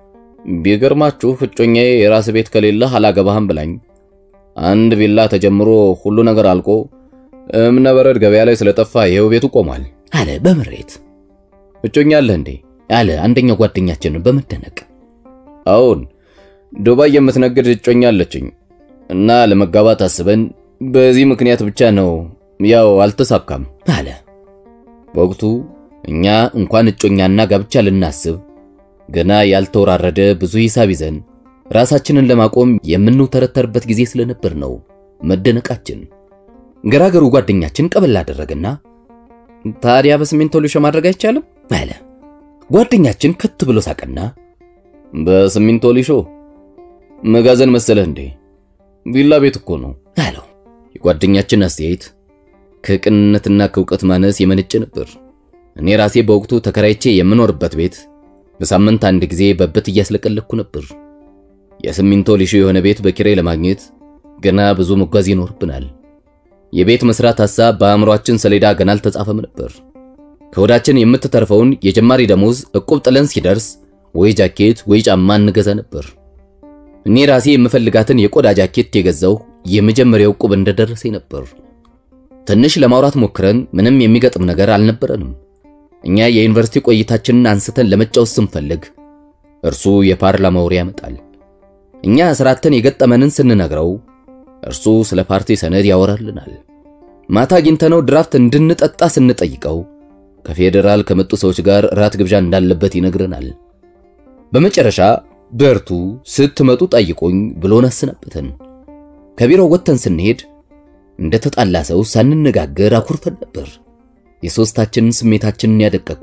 ቢገርማችሁ እጮኛዬ የራስ ቤት ከሌለህ አላገባህም ብላኝ አንድ ቪላ ተጀምሮ ሁሉ ነገር አልቆ እምነ በረድ ገበያ ላይ ስለጠፋ ይሄው ቤቱ ቆሟል አለ በምሬት። እጮኛ አለህ እንዴ አለ አንደኛው ጓደኛችንን በመደነቅ አዎን ዱባይ የምትነግድ እጮኛ አለችኝ እና ለመጋባት አስበን በዚህ ምክንያት ብቻ ነው ያው አልተሳካም አለ። በወቅቱ እኛ እንኳን እጮኛና ጋብቻ ልናስብ ገና ያልተወራረደ ብዙ ሂሳብ ይዘን ራሳችንን ለማቆም የምንውተረተርበት ጊዜ ስለነበር ነው መደነቃችን። ገራገሩ ጓደኛችን ቀበል አደረገና ታዲያ በሲሚንቶ ሊሾ ማድረግ አይቻልም አለ። ጓደኛችን ከት ብሎ ሳቀና በሲሚንቶ ሊሾ መጋዘን መሰለህ እንዴ? ቪላ ቤት እኮ ነው አለው። የጓደኛችን አስተያየት ከቅንነትና ከእውቀት ማነስ የመነጨ ነበር። እኔ ራሴ በወቅቱ ተከራይቼ የምኖርበት ቤት በሳምንት አንድ ጊዜ በበት እያስለቀለኩ ነበር። የሲሚንቶ ሊሾ የሆነ ቤት በኪራይ ለማግኘት ገና ብዙ መጓዝ ይኖርብናል። የቤት መስራት ሐሳብ በአእምሯችን ሰሌዳ ገና አልተጻፈም ነበር። ከወዳችን የምትተርፈውን የጀማሪ ደሞዝ እቁብ ጥለን ሲደርስ ወይ ጃኬት ወይ ጫማ እንገዛ ነበር። እኔ ራሴ የምፈልጋትን የቆዳ ጃኬት የገዛው የመጀመሪያው እቁብ እንደደረሰኝ ነበር። ትንሽ ለማውራት ሞክረን ምንም የሚገጥም ነገር አልነበረንም። እኛ የዩኒቨርሲቲ ቆይታችንን አንስተን ለመጫወት ስንፈልግ እርሱ የፓርላማ ወሬ ያመጣል። እኛ ስራተን የገጠመንን ስንነግረው እርሱ ስለ ፓርቲ ሰነድ ያወራልናል። ማታ አግኝተነው ድራፍት እንድንጠጣ ስንጠይቀው ከፌዴራል ከመጡ ሰዎች ጋር ራት ግብዣ እንዳለበት ይነግረናል። በመጨረሻ በርቱ ስትመጡ ጠይቁኝ ብሎን አሰናበተን። ከቢሮው ወጥተን ስንሄድ እንደ ተጣላ ሰው ሳንነጋገር አኩርፈን ነበር። የሶስታችንን ስሜታችንን ያደቀቁ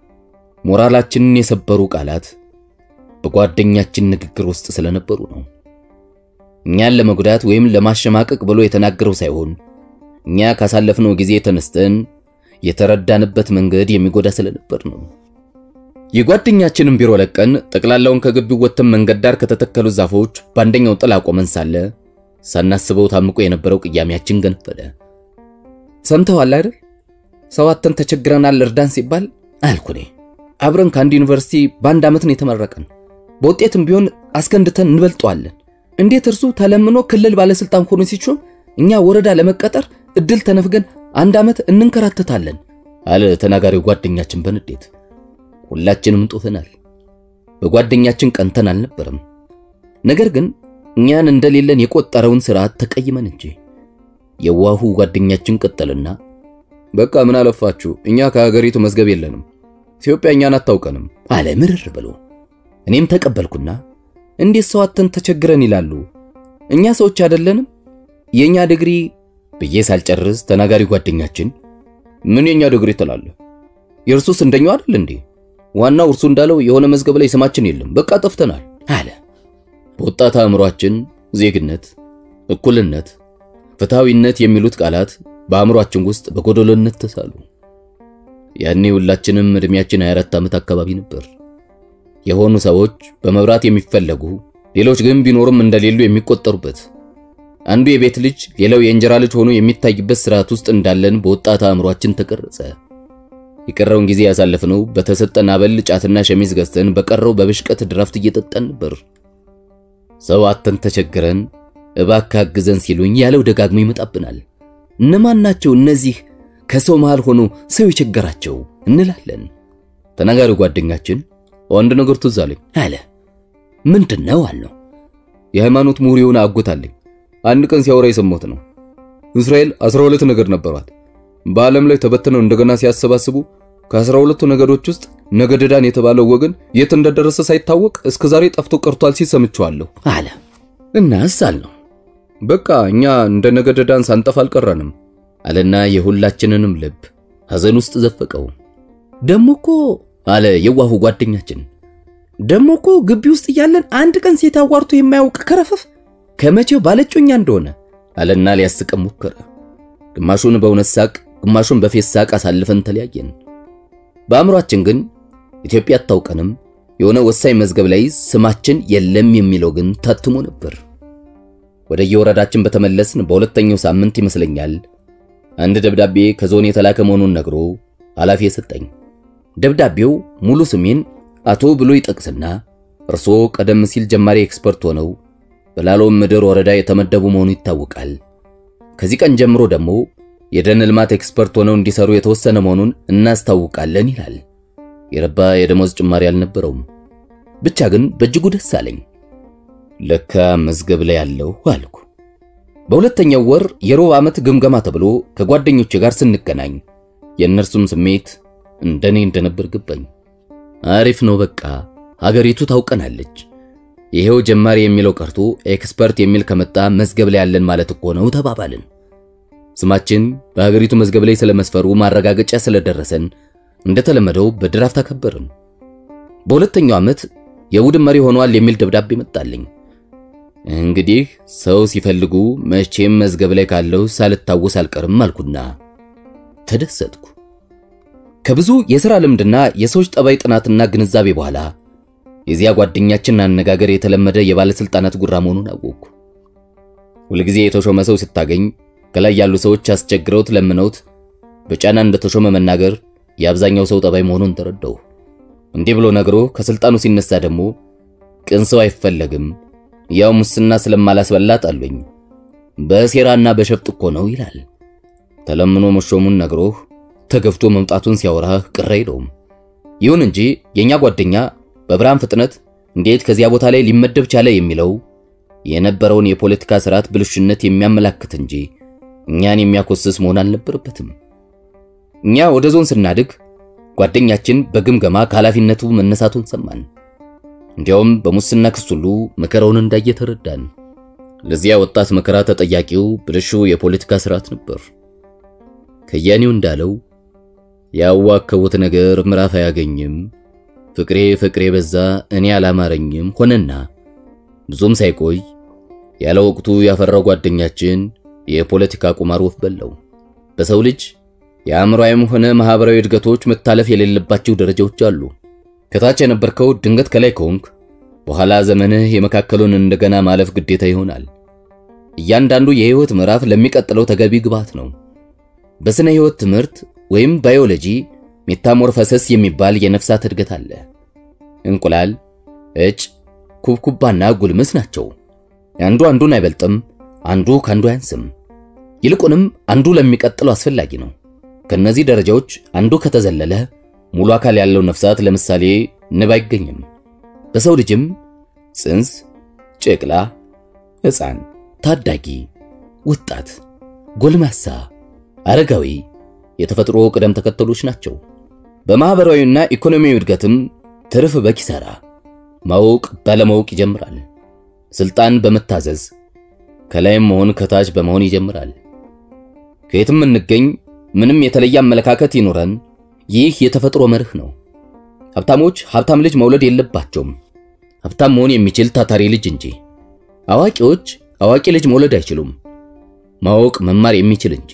ሞራላችንን የሰበሩ ቃላት በጓደኛችን ንግግር ውስጥ ስለነበሩ ነው። እኛን ለመጉዳት ወይም ለማሸማቀቅ ብሎ የተናገረው ሳይሆን እኛ ካሳለፍነው ጊዜ ተነስተን የተረዳንበት መንገድ የሚጎዳ ስለነበር ነው። የጓደኛችንን ቢሮ ለቀን ጠቅላላውን ከግቢው ወጥተን መንገድ ዳር ከተተከሉ ዛፎች በአንደኛው ጥላ ቆመን ሳለ ሳናስበው ታምቆ የነበረው ቅያሜያችን ገነፈለ። ሰምተዋል አይደል? ሰው አጥተን ተቸግረናል እርዳን ሲባል አልኩኔ። አብረን ከአንድ ዩኒቨርሲቲ በአንድ ዓመት ነው የተመረቀን። በውጤትም ቢሆን አስከንድተን እንበልጠዋለን። እንዴት እርሱ ተለምኖ ክልል ባለስልጣን ሆኖ ሲሾም እኛ ወረዳ ለመቀጠር እድል ተነፍገን አንድ ዓመት እንንከራተታለን አለ ተናጋሪው ጓደኛችን በንዴት። ሁላችንም ጦፈናል። በጓደኛችን ቀንተን አልነበረም። ነገር ግን እኛን እንደሌለን የቆጠረውን ስርዓት ተቀይመን እንጂ። የዋሁ ጓደኛችን ቀጠልና በቃ ምን አለፋችሁ እኛ ከሀገሪቱ መዝገብ የለንም፣ ኢትዮጵያ እኛን አታውቀንም አለ ምርር ብሎ። እኔም ተቀበልኩና እንዴት ሰው አጥተን ተቸግረን ይላሉ? እኛ ሰዎች አይደለንም? የኛ ዲግሪ ብዬ ሳልጨርስ ተናጋሪ ጓደኛችን ምን የኛ ዲግሪ ትላለህ? የእርሱስ እንደኛው አይደል እንዴ? ዋናው እርሱ እንዳለው የሆነ መዝገብ ላይ ስማችን የለም፣ በቃ ጠፍተናል አለ። በወጣት አእምሯችን ዜግነት፣ እኩልነት፣ ፍትሃዊነት የሚሉት ቃላት በአእምሯችን ውስጥ በጎደሎነት ተሳሉ። ያኔ ሁላችንም እድሜያችን 24 ዓመት አካባቢ ነበር። የሆኑ ሰዎች በመብራት የሚፈለጉ ሌሎች ግን ቢኖርም እንደሌሉ የሚቆጠሩበት አንዱ የቤት ልጅ ሌላው የእንጀራ ልጅ ሆኖ የሚታይበት ስርዓት ውስጥ እንዳለን በወጣት አእምሯችን ተቀረጸ። የቀረውን ጊዜ ያሳለፍነው በተሰጠን አበል ጫትና ሸሚዝ ገዝተን በቀረው በብሽቀት ድራፍት እየጠጣን ነበር። ሰው አተን ተቸግረን እባክህ አግዘን ሲሉኝ ያለው ደጋግሞ ይመጣብናል። እነማን ናቸው እነዚህ ከሰው መሃል ሆኖ ሰው የቸገራቸው እንላለን። ተናጋሪው ጓደኛችን አንድ ነገር ትዝ አለኝ አለ። ምንድን ነው አልነው። የሃይማኖት ምሁር የሆነ አጎት አለኝ። አንድ ቀን ሲያወራ የሰማሁት ነው። እስራኤል 12 ነገድ ነበሯት። በዓለም ላይ ተበትነው እንደገና ሲያሰባስቡ ከአስራ ሁለቱ ነገዶች ውስጥ ነገደ ዳን የተባለው ወገን የት እንደደረሰ ሳይታወቅ እስከ ዛሬ ጠፍቶ ቀርቷል ሲል ሰምቼዋለሁ አለ። እናስ አልነው። በቃ እኛ እንደ ነገደ ዳን ሳንጠፋ አልቀረንም አለና የሁላችንንም ልብ ሐዘን ውስጥ ዘፈቀው። ደሞ እኮ አለ የዋሁ ጓደኛችን፣ ደሞ እኮ ግቢ ውስጥ እያለን አንድ ቀን ሴት አዋርቶ የማያውቅ ከረፈፍ ከመቼው ባለጮኛ እንደሆነ አለና ሊያስቀም ሞከረ። ግማሹን በእውነት ሳቅ፣ ግማሹን በፌስ ሳቅ አሳልፈን ተለያየን። በአእምሯችን ግን ኢትዮጵያ አታውቀንም፣ የሆነ ወሳኝ መዝገብ ላይ ስማችን የለም የሚለው ግን ታትሞ ነበር። ወደ የወረዳችን በተመለስን በሁለተኛው ሳምንት ይመስለኛል አንድ ደብዳቤ ከዞን የተላከ መሆኑን ነግሮ ኃላፊ የሰጠኝ። ደብዳቤው ሙሉ ስሜን አቶ ብሎ ይጠቅስና እርሶ ቀደም ሲል ጀማሪ ኤክስፐርት ሆነው በላሎም ምድር ወረዳ የተመደቡ መሆኑ ይታወቃል። ከዚህ ቀን ጀምሮ ደግሞ የደን ልማት ኤክስፐርት ሆነው እንዲሰሩ የተወሰነ መሆኑን እናስታውቃለን ይላል። የረባ የደሞዝ ጭማሪ አልነበረውም። ብቻ ግን በእጅጉ ደስ አለኝ። ለካ መዝገብ ላይ ያለው አልኩ። በሁለተኛው ወር የሩብ ዓመት ግምገማ ተብሎ ከጓደኞቼ ጋር ስንገናኝ የእነርሱም ስሜት እንደኔ እንደነበር ገባኝ። አሪፍ ነው፣ በቃ ሀገሪቱ ታውቀናለች። ይሄው ጀማሪ የሚለው ቀርቶ ኤክስፐርት የሚል ከመጣ መዝገብ ላይ ያለን ማለት እኮ ነው ተባባልን። ስማችን በሀገሪቱ መዝገብ ላይ ስለመስፈሩ ማረጋገጫ ስለደረሰን እንደተለመደው በድራፍት አከበርን። በሁለተኛው ዓመት የቡድን መሪ ሆኗል የሚል ደብዳቤ መጣልኝ። እንግዲህ ሰው ሲፈልጉ መቼም መዝገብ ላይ ካለው ሳልታወስ አልቀርም አልኩና ተደሰትኩ። ከብዙ የሥራ ልምድና የሰዎች ጠባይ ጥናትና ግንዛቤ በኋላ የዚያ ጓደኛችን አነጋገር የተለመደ የባለሥልጣናት ጉራ መሆኑን አወቅኩ። ሁልጊዜ የተሾመ ሰው ስታገኝ ከላይ ያሉ ሰዎች አስቸግረውት ለምነውት በጫና እንደተሾመ መናገር የአብዛኛው ሰው ጠባይ መሆኑን ተረዳሁ። እንዲህ ብሎ ነግሮ ከስልጣኑ ሲነሳ ደግሞ ቅን ሰው አይፈለግም፣ ያው ሙስና ስለማላስበላት አሉኝ፣ በሴራና በሸፍጥ እኮ ነው ይላል። ተለምኖ መሾሙን ነግሮህ ተገፍቶ መምጣቱን ሲያወራህ ቅር አይለውም። ይሁን እንጂ የኛ ጓደኛ በብርሃን ፍጥነት እንዴት ከዚያ ቦታ ላይ ሊመደብ ቻለ የሚለው የነበረውን የፖለቲካ ስርዓት ብልሹነት የሚያመላክት እንጂ እኛን የሚያኮስስ መሆን አልነበረበትም። እኛ ወደ ዞን ስናድግ ጓደኛችን በግምገማ ከኃላፊነቱ መነሳቱን ሰማን። እንዲያውም በሙስና ክስ ሁሉ መከራውን እንዳየ ተረዳን። ለዚያ ወጣት መከራ ተጠያቂው ብልሹ የፖለቲካ ስርዓት ነበር። ከያኔው እንዳለው ያዋከቡት ነገር ምዕራፍ አያገኝም፣ ፍቅሬ ፍቅሬ በዛ እኔ አላማረኝም ሆነና ብዙም ሳይቆይ ያለ ወቅቱ ያፈራው ጓደኛችን የፖለቲካ ቁማር ወፍ በላው። በሰው ልጅ የአእምሮአዊም ሆነ ማህበራዊ እድገቶች መታለፍ የሌለባቸው ደረጃዎች አሉ። ከታች የነበርከው ድንገት ከላይ ከሆንክ በኋላ ዘመንህ የመካከሉን እንደገና ማለፍ ግዴታ ይሆናል። እያንዳንዱ የህይወት ምዕራፍ ለሚቀጥለው ተገቢ ግብዓት ነው። በስነ ህይወት ትምህርት ወይም ባዮሎጂ ሜታሞርፈሰስ የሚባል የነፍሳት እድገት አለ። እንቁላል፣ እጭ፣ ኩብኩባና ጉልምስ ናቸው። አንዱ አንዱን አይበልጥም፣ አንዱ ካንዱ አያንስም። ይልቁንም አንዱ ለሚቀጥለው አስፈላጊ ነው። ከነዚህ ደረጃዎች አንዱ ከተዘለለ ሙሉ አካል ያለው ነፍሳት ለምሳሌ ንብ አይገኝም። በሰው ልጅም ጽንስ፣ ጨቅላ፣ ሕፃን፣ ታዳጊ፣ ወጣት፣ ጎልማሳ፣ አረጋዊ የተፈጥሮ ቅደም ተከተሎች ናቸው። በማህበራዊና ኢኮኖሚያዊ እድገትም ትርፍ በኪሳራ ማወቅ ባለማወቅ ይጀምራል። ስልጣን በመታዘዝ ከላይም መሆን ከታች በመሆን ይጀምራል። ከየትም እንገኝ ምንም የተለየ አመለካከት ይኖረን ይህ የተፈጥሮ መርህ ነው። ሀብታሞች ሀብታም ልጅ መውለድ የለባቸውም፣ ሀብታም መሆን የሚችል ታታሪ ልጅ እንጂ። አዋቂዎች አዋቂ ልጅ መውለድ አይችሉም፣ ማወቅ መማር የሚችል እንጂ።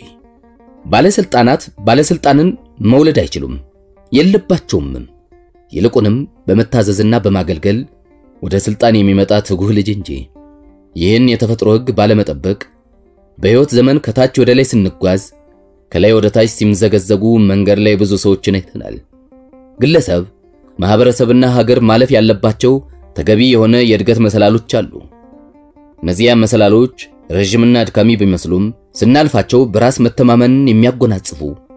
ባለስልጣናት ባለስልጣንን መውለድ አይችሉም፣ የለባቸውምም። ይልቁንም በመታዘዝና በማገልገል ወደ ስልጣን የሚመጣ ትጉህ ልጅ እንጂ። ይህን የተፈጥሮ ሕግ ባለመጠበቅ በሕይወት ዘመን ከታች ወደ ላይ ስንጓዝ ከላይ ወደ ታች ሲምዘገዘጉ መንገድ ላይ ብዙ ሰዎችን አይተናል። ግለሰብ፣ ማህበረሰብና ሀገር ማለፍ ያለባቸው ተገቢ የሆነ የእድገት መሰላሎች አሉ። እነዚያ መሰላሎች ረዥምና አድካሚ ቢመስሉም ስናልፋቸው በራስ መተማመንን የሚያጎናጽፉ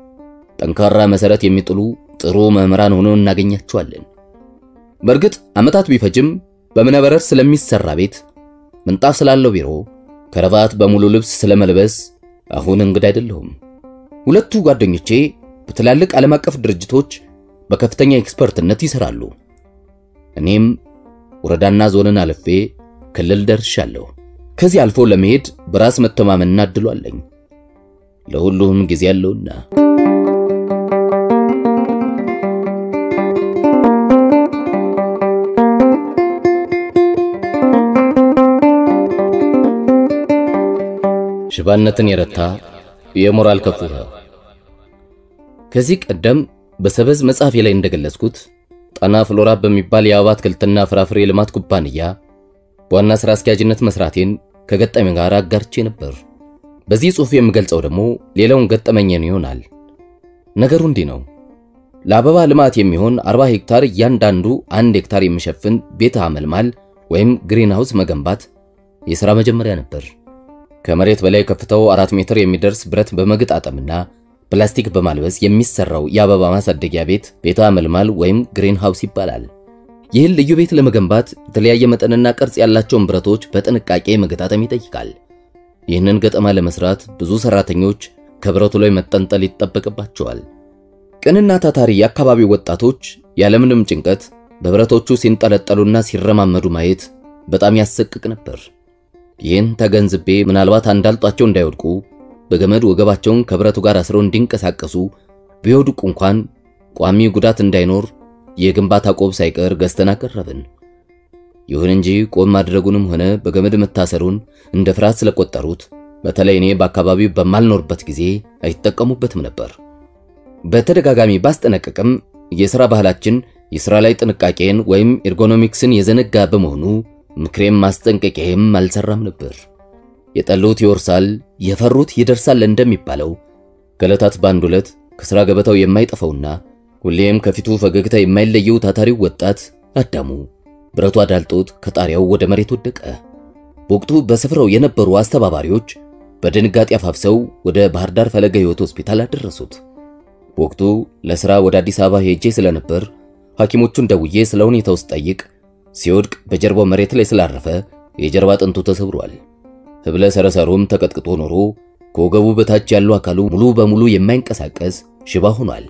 ጠንካራ መሰረት የሚጥሉ ጥሩ መምህራን ሆነው እናገኛቸዋለን። በእርግጥ ዓመታት ቢፈጅም በእብነበረድ ስለሚሰራ ቤት፣ ምንጣፍ ስላለው ቢሮ፣ ከረባት በሙሉ ልብስ ስለመልበስ አሁን እንግዳ አይደለሁም። ሁለቱ ጓደኞቼ በትላልቅ ዓለም አቀፍ ድርጅቶች በከፍተኛ ኤክስፐርትነት ይሰራሉ። እኔም ወረዳና ዞንን አልፌ ክልል ደርሻለሁ። ከዚህ አልፎ ለመሄድ በራስ መተማመንና እድሉ አለኝ። ለሁሉም ጊዜ ያለውና ሽባነትን የረታ የሞራል ከፍታ ከዚህ ቀደም በሰበዝ መጽሐፌ ላይ እንደገለጽኩት ጣና ፍሎራ በሚባል የአበባ አትክልትና ፍራፍሬ ልማት ኩባንያ በዋና ሥራ አስኪያጅነት መስራቴን ከገጠመኝ ጋር አጋርቼ ነበር። በዚህ ጽሑፍ የምገልጸው ደግሞ ሌላውን ገጠመኝን ይሆናል። ነገሩ እንዲህ ነው። ለአበባ ልማት የሚሆን 40 ሄክታር እያንዳንዱ አንድ ሄክታር የሚሸፍን ቤተ አመልማል ወይም ግሪን ሃውስ መገንባት የሥራ መጀመሪያ ነበር። ከመሬት በላይ ከፍታው አራት ሜትር የሚደርስ ብረት በመግጣጠምና ፕላስቲክ በማልበስ የሚሰራው የአበባ ማሳደጊያ ቤት ቤተ አመልማል ወይም ግሪን ሃውስ ይባላል። ይህን ልዩ ቤት ለመገንባት የተለያየ መጠንና ቅርጽ ያላቸውን ብረቶች በጥንቃቄ መገጣጠም ይጠይቃል። ይህንን ገጠማ ለመስራት ብዙ ሰራተኞች ከብረቱ ላይ መጠንጠል ይጠበቅባቸዋል። ቅንና ታታሪ የአካባቢው ወጣቶች ያለምንም ጭንቀት በብረቶቹ ሲንጠለጠሉና ሲረማመዱ ማየት በጣም ያሰቅቅ ነበር። ይህን ተገንዝቤ ምናልባት አንዳልጧቸው እንዳይወድቁ በገመድ ወገባቸውን ከብረቱ ጋር አስረው እንዲንቀሳቀሱ ቢወድቁ እንኳን ቋሚ ጉዳት እንዳይኖር የግንባታ ቆብ ሳይቀር ገዝተን አቀረብን። ይሁን እንጂ ቆብ ማድረጉንም ሆነ በገመድ መታሰሩን እንደ ፍርሃት ስለቆጠሩት በተለይ እኔ በአካባቢው በማልኖርበት ጊዜ አይጠቀሙበትም ነበር። በተደጋጋሚ ባስጠነቀቅም የሥራ ባህላችን የሥራ ላይ ጥንቃቄን ወይም ኤርጎኖሚክስን የዘነጋ በመሆኑ ምክሬም ማስጠንቀቂያም አልሰራም ነበር። የጠሉት ይወርሳል፣ የፈሩት ይደርሳል እንደሚባለው ከዕለታት በአንድ ዕለት ከሥራ ገበታው የማይጠፋውና ሁሌም ከፊቱ ፈገግታ የማይለየው ታታሪው ወጣት አዳሙ ብረቱ አዳልጦት ከጣሪያው ወደ መሬት ወደቀ። በወቅቱ በስፍራው የነበሩ አስተባባሪዎች በድንጋጤ አፋፍሰው ወደ ባህር ዳር ፈለገ ሕይወት ሆስፒታል አደረሱት። በወቅቱ ለሥራ ወደ አዲስ አበባ ሄጄ ስለነበር ሐኪሞቹን ደውዬ ስለ ሁኔታው ስጠይቅ ሲወድቅ በጀርባው መሬት ላይ ስላረፈ የጀርባ አጥንቱ ተሰብሯል። ህብለ ሰረሰሩም ተቀጥቅጦ ኖሮ ከወገቡ በታች ያለው አካሉ ሙሉ በሙሉ የማይንቀሳቀስ ሽባ ሆኗል።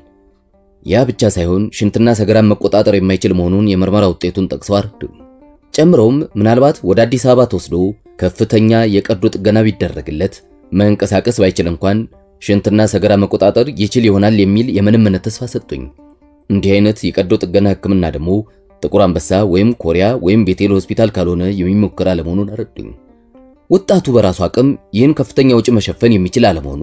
ያ ብቻ ሳይሆን ሽንትና ሰገራን መቆጣጠር የማይችል መሆኑን የምርመራ ውጤቱን ጠቅሰው አረዱም። ጨምረውም ምናልባት ወደ አዲስ አበባ ተወስዶ ከፍተኛ የቀዶ ጥገና ቢደረግለት መንቀሳቀስ ባይችል እንኳን ሽንትና ሰገራ መቆጣጠር ይችል ይሆናል የሚል የምንምነት ተስፋ ሰጡኝ። እንዲህ አይነት የቀዶ ጥገና ሕክምና ደግሞ ጥቁር አንበሳ ወይም ኮሪያ ወይም ቤቴል ሆስፒታል ካልሆነ የሚሞክር አለመሆኑን አረዱኝ። ወጣቱ በራሱ አቅም ይህን ከፍተኛ ወጪ መሸፈን የሚችል አለመሆኑ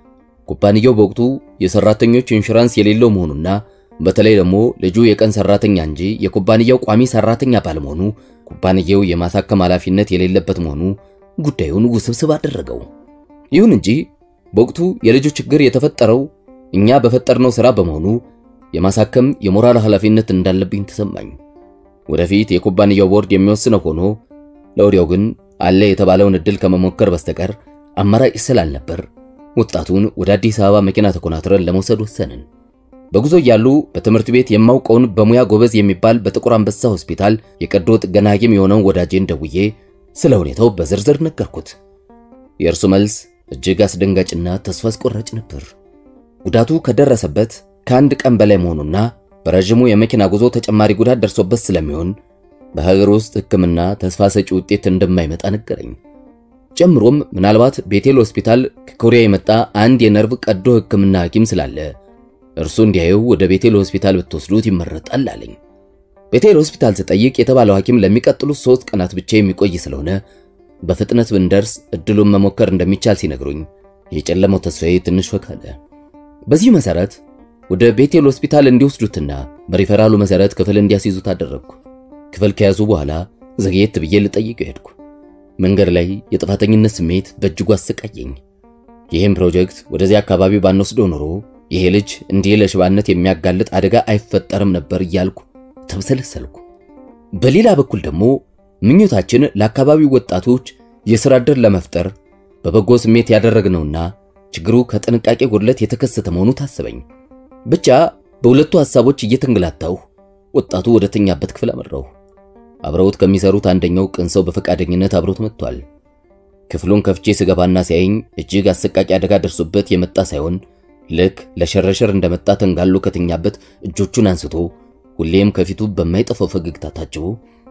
ኩባንያው በወቅቱ የሰራተኞች ኢንሹራንስ የሌለው መሆኑና በተለይ ደግሞ ልጁ የቀን ሰራተኛ እንጂ የኩባንያው ቋሚ ሰራተኛ ባለመሆኑ ኩባንያው የማሳከም ኃላፊነት የሌለበት መሆኑ ጉዳዩን ውስብስብ አደረገው። ይሁን እንጂ በወቅቱ የልጁ ችግር የተፈጠረው እኛ በፈጠርነው ሥራ በመሆኑ የማሳከም የሞራል ኃላፊነት እንዳለብኝ ተሰማኝ። ወደፊት የኩባንያው ቦርድ የሚወስነው ሆኖ ለወዲያው ግን አለ የተባለውን እድል ከመሞከር በስተቀር አማራጭ ስላልነበር ወጣቱን ወደ አዲስ አበባ መኪና ተኮናትረን ለመውሰድ ወሰንን። በጉዞ እያሉ በትምህርት ቤት የማውቀውን በሙያ ጎበዝ የሚባል በጥቁር አንበሳ ሆስፒታል የቀዶ ጥገና ሐኪም የሆነውን ወዳጄን ደውዬ ስለ ሁኔታው በዝርዝር ነገርኩት። የእርሱ መልስ እጅግ አስደንጋጭና ተስፋ አስቆራጭ ነበር። ጉዳቱ ከደረሰበት ከአንድ ቀን በላይ መሆኑና በረዥሙ የመኪና ጉዞ ተጨማሪ ጉዳት ደርሶበት ስለሚሆን በሀገር ውስጥ ሕክምና ተስፋ ሰጪ ውጤት እንደማይመጣ ነገረኝ። ጨምሮም ምናልባት ቤቴል ሆስፒታል ከኮሪያ የመጣ አንድ የነርቭ ቀዶ ሕክምና ሐኪም ስላለ እርሱ እንዲያየው ወደ ቤቴል ሆስፒታል ብትወስዱት ይመረጣል አለኝ። ቤቴል ሆስፒታል ስጠይቅ የተባለው ሐኪም ለሚቀጥሉት ሶስት ቀናት ብቻ የሚቆይ ስለሆነ በፍጥነት ብንደርስ እድሉን መሞከር እንደሚቻል ሲነግሩኝ የጨለመው ተስፋዬ ትንሽ ፈካ አለ። በዚህ መሰረት ወደ ቤቴል ሆስፒታል እንዲወስዱትና በሪፈራሉ መሰረት ክፍል እንዲያስይዙት አደረግኩ። ክፍል ከያዙ በኋላ ዘግየት ብዬ ልጠይቀው ሄድኩ። መንገድ ላይ የጥፋተኝነት ስሜት በእጅጉ አሰቃየኝ። ይህም ፕሮጀክት ወደዚህ አካባቢ ባንወስደው ኖሮ ይሄ ልጅ እንዲህ ለሽባነት የሚያጋልጥ አደጋ አይፈጠርም ነበር እያልኩ ተብሰለሰልኩ። በሌላ በኩል ደግሞ ምኞታችን ለአካባቢው ወጣቶች የሥራ ዕድል ለመፍጠር በበጎ ስሜት ያደረግነውና ችግሩ ከጥንቃቄ ጉድለት የተከሰተ መሆኑ ታሰበኝ። ብቻ በሁለቱ ሐሳቦች እየተንገላታሁ ወጣቱ ወደ ተኛበት ክፍል አመራሁ። አብረውት ከሚሰሩት አንደኛው ቅን ሰው በፈቃደኝነት አብሮት መጥቷል። ክፍሉን ከፍቼ ስገባና ሲያየኝ እጅግ አሰቃቂ አደጋ ደርሶበት የመጣ ሳይሆን ልክ ለሸረሸር እንደመጣ ተንጋሎ ከተኛበት እጆቹን አንስቶ ሁሌም ከፊቱ በማይጠፋው ፈገግታ ታጅቦ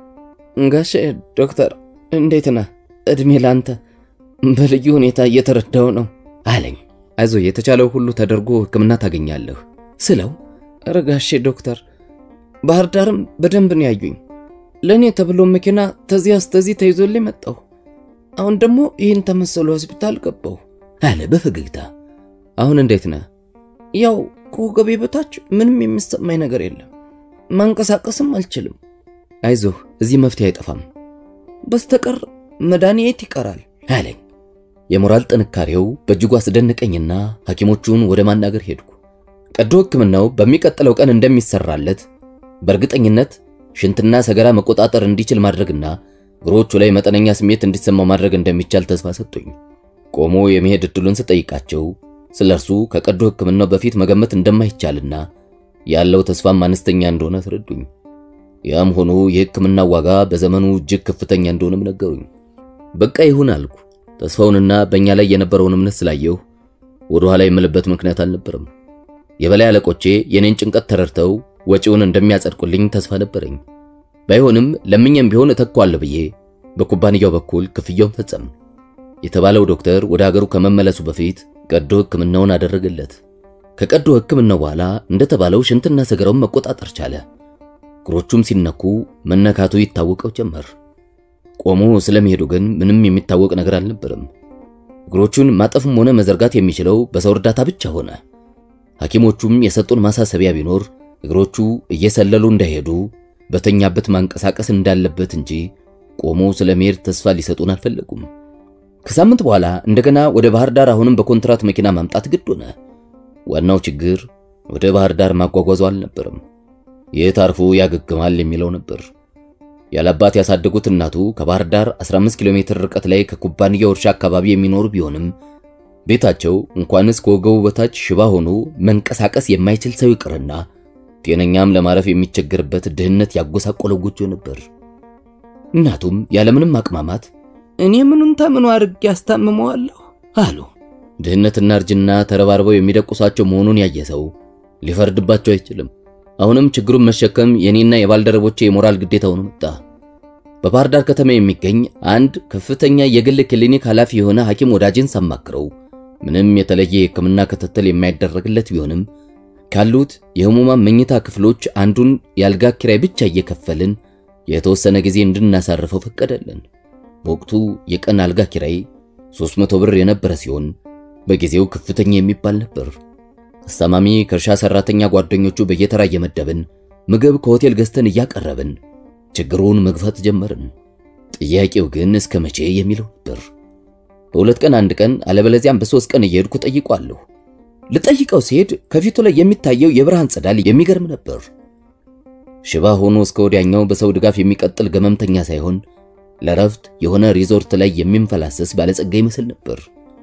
ጋሼ ዶክተር እንዴት ነህ? እድሜ ላንተ። በልዩ ሁኔታ እየተረዳው ነው አለኝ። አይዞ የተቻለው ሁሉ ተደርጎ ሕክምና ታገኛለህ ስለው ኧረ ጋሼ ዶክተር ባህር ዳርም በደንብ ነው ያዩኝ። ለእኔ ተብሎ መኪና ተዚያ እስከዚህ ተይዞልኝ መጣሁ። አሁን ደግሞ ይህን ተመሰሉ ሆስፒታል ገባሁ አለ በፈገግታ። አሁን እንዴት ነህ? ያው ከወገቤ በታች ምንም የሚሰማኝ ነገር የለም። ማንቀሳቀስም አልችልም። አይዞህ እዚህ መፍትሄ አይጠፋም በስተቀር መድኃኒት ይቀራል አለኝ። የሞራል ጥንካሬው በእጅጉ አስደነቀኝና ሐኪሞቹን ወደ ማናገር ሄድኩ። ቀዶ ሕክምናው በሚቀጥለው ቀን እንደሚሰራለት በእርግጠኝነት ሽንትና ሰገራ መቆጣጠር እንዲችል ማድረግና እግሮቹ ላይ መጠነኛ ስሜት እንዲሰማው ማድረግ እንደሚቻል ተስፋ ሰጡኝ። ቆሞ የመሄድ እድሉን ስጠይቃቸው ስለ እርሱ ከቀዶ ሕክምናው በፊት መገመት እንደማይቻልና ያለው ተስፋም አነስተኛ እንደሆነ አስረዱኝ። ያም ሆኖ የሕክምና ዋጋ በዘመኑ እጅግ ከፍተኛ እንደሆነም ነገሩኝ። በቃ ይሁን አልኩ። ተስፋውንና በእኛ ላይ የነበረውን እምነት ስላየሁ ወደ ኋላ የምልበት ምክንያት አልነበረም። የበላይ አለቆቼ የኔን ጭንቀት ተረድተው ወጪውን እንደሚያጸድቁልኝ ተስፋ ነበረኝ። ባይሆንም ለምኝም ቢሆን እተኳለሁ ብዬ በኩባንያው በኩል ክፍያውን ፈጸም። የተባለው ዶክተር ወደ ሀገሩ ከመመለሱ በፊት ቀዶ ሕክምናውን አደረገለት። ከቀዶ ሕክምናው በኋላ እንደተባለው ሽንትና ሰገራውን መቆጣጠር ቻለ። እግሮቹም ሲነኩ መነካቱ ይታወቀው ጀመር። ቆሞ ስለመሄዱ ግን ምንም የሚታወቅ ነገር አልነበረም። እግሮቹን ማጠፍም ሆነ መዘርጋት የሚችለው በሰው እርዳታ ብቻ ሆነ። ሐኪሞቹም የሰጡን ማሳሰቢያ ቢኖር እግሮቹ እየሰለሉ እንዳይሄዱ በተኛበት ማንቀሳቀስ እንዳለበት እንጂ ቆሞ ስለመሄድ ተስፋ ሊሰጡን አልፈለጉም። ከሳምንት በኋላ እንደገና ወደ ባህር ዳር አሁንም በኮንትራት መኪና ማምጣት ግድ ሆነ። ዋናው ችግር ወደ ባህር ዳር ማጓጓዙ አልነበረም፣ የት አርፎ ያገግማል የሚለው ነበር። ያለአባት ያሳደጉት እናቱ ከባህር ዳር 15 ኪሎ ሜትር ርቀት ላይ ከኩባንያው እርሻ አካባቢ የሚኖሩ ቢሆንም ቤታቸው እንኳንስ ከወገቡ በታች ሽባ ሆኖ መንቀሳቀስ የማይችል ሰው ይቅርና ጤነኛም ለማረፍ የሚቸገርበት ድህነት ያጎሳቆለው ጎጆ ነበር። እናቱም ያለምንም አቅማማት እኔ ምኑን ተምኑ አድርጌ ያስታምመዋለሁ አሉ። ድህነትና እርጅና ተረባርበው የሚደቁሳቸው መሆኑን ያየ ሰው ሊፈርድባቸው አይችልም። አሁንም ችግሩን መሸከም የኔና የባልደረቦቼ የሞራል ግዴታ ሆኖ መጣ። በባህር ዳር ከተማ የሚገኝ አንድ ከፍተኛ የግል ክሊኒክ ኃላፊ የሆነ ሐኪም ወዳጅን ሳማክረው ምንም የተለየ የሕክምና ክትትል የማይደረግለት ቢሆንም ካሉት የህሙማን መኝታ ክፍሎች አንዱን የአልጋ ኪራይ ብቻ እየከፈልን የተወሰነ ጊዜ እንድናሳርፈው ፈቀደልን። በወቅቱ የቀን አልጋ ኪራይ 300 ብር የነበረ ሲሆን በጊዜው ከፍተኛ የሚባል ነበር። አስታማሚ ከእርሻ ሰራተኛ ጓደኞቹ በየተራ እየመደብን ምግብ ከሆቴል ገዝተን እያቀረብን ችግሩን መግፋት ጀመርን። ጥያቄው ግን እስከ መቼ የሚለው ነበር። በሁለት ቀን አንድ ቀን አለበለዚያም በሶስት ቀን እየሄድኩ ጠይቋለሁ። ልጠይቀው ሲሄድ ከፊቱ ላይ የሚታየው የብርሃን ጸዳል የሚገርም ነበር። ሽባ ሆኖ እስከ ወዲያኛው በሰው ድጋፍ የሚቀጥል ገመምተኛ ሳይሆን ለረፍት የሆነ ሪዞርት ላይ የሚንፈላሰስ ባለጸጋ ይመስል ነበር።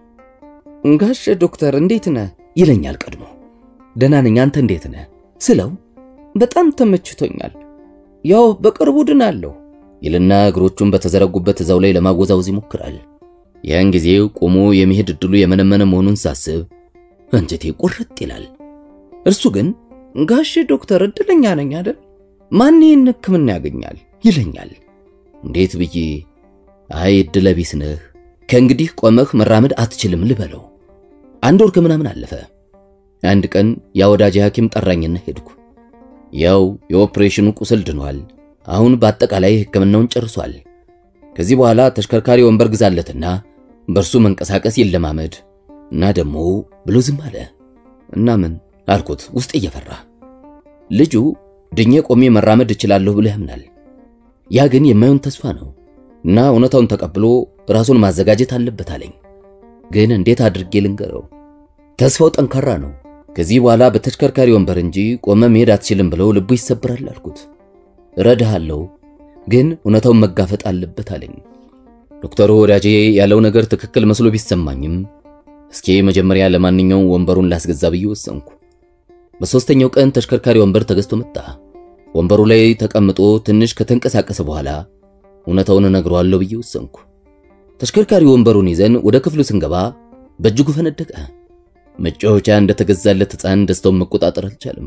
ጋሽ ዶክተር እንዴት ነህ ይለኛል ቀድሞ። ደህና ነኝ፣ አንተ እንዴት ነህ ስለው በጣም ተመችቶኛል፣ ያው በቅርቡ ድናለሁ ይልና እግሮቹን በተዘረጉበት እዛው ላይ ለማወዛወዝ ይሞክራል። ያን ጊዜ ቆሞ የመሄድ እድሉ የመነመነ መሆኑን ሳስብ አንጀቴ ቁርጥ ይላል። እርሱ ግን ጋሽ ዶክተር እድለኛ ነኝ አይደል? ማን ይህን ሕክምና ያገኛል ይለኛል። እንዴት ብዬ አይ እድለ ቢስ ነህ፣ ከእንግዲህ ቆመህ መራመድ አትችልም ልበለው። አንድ ወር ከምናምን አለፈ። አንድ ቀን ያ ወዳጅ ሐኪም ጠራኝና ሄድኩ። ያው የኦፕሬሽኑ ቁስል ድኗል። አሁን በአጠቃላይ ሕክምናውን ጨርሷል። ከዚህ በኋላ ተሽከርካሪ ወንበር ግዛለትና በእርሱ መንቀሳቀስ ይለማመድ እና ደግሞ ብሎ ዝም አለ። እና ምን አልኩት ውስጥ እየፈራ ልጁ ድኜ ቆሜ መራመድ እችላለሁ ብሎ ያምናል። ያ ግን የማይሆን ተስፋ ነው እና እውነታውን ተቀብሎ ራሱን ማዘጋጀት አለበት አለኝ። ግን እንዴት አድርጌ ልንገረው? ተስፋው ጠንካራ ነው። ከዚህ በኋላ በተሽከርካሪ ወንበር እንጂ ቆመ መሄድ አትችልም ብለው ልቡ ይሰብራል አልኩት። እረዳሃለሁ፣ ግን እውነታውን መጋፈጥ አለበት አለኝ። ዶክተሩ ወዳጄ ያለው ነገር ትክክል መስሎ ቢሰማኝም እስኪ መጀመሪያ ለማንኛውም ወንበሩን ላስገዛ ብዬ ወሰንኩ። በሦስተኛው ቀን ተሽከርካሪ ወንበር ተገዝቶ መጣ። ወንበሩ ላይ ተቀምጦ ትንሽ ከተንቀሳቀሰ በኋላ እውነታውን እነግረዋለሁ ብዬ ወሰንኩ። ተሽከርካሪ ወንበሩን ይዘን ወደ ክፍሉ ስንገባ በእጅጉ ፈነደቀ። መጫወቻ እንደተገዛለት ሕፃን ደስታውን መቆጣጠር አልቻለም።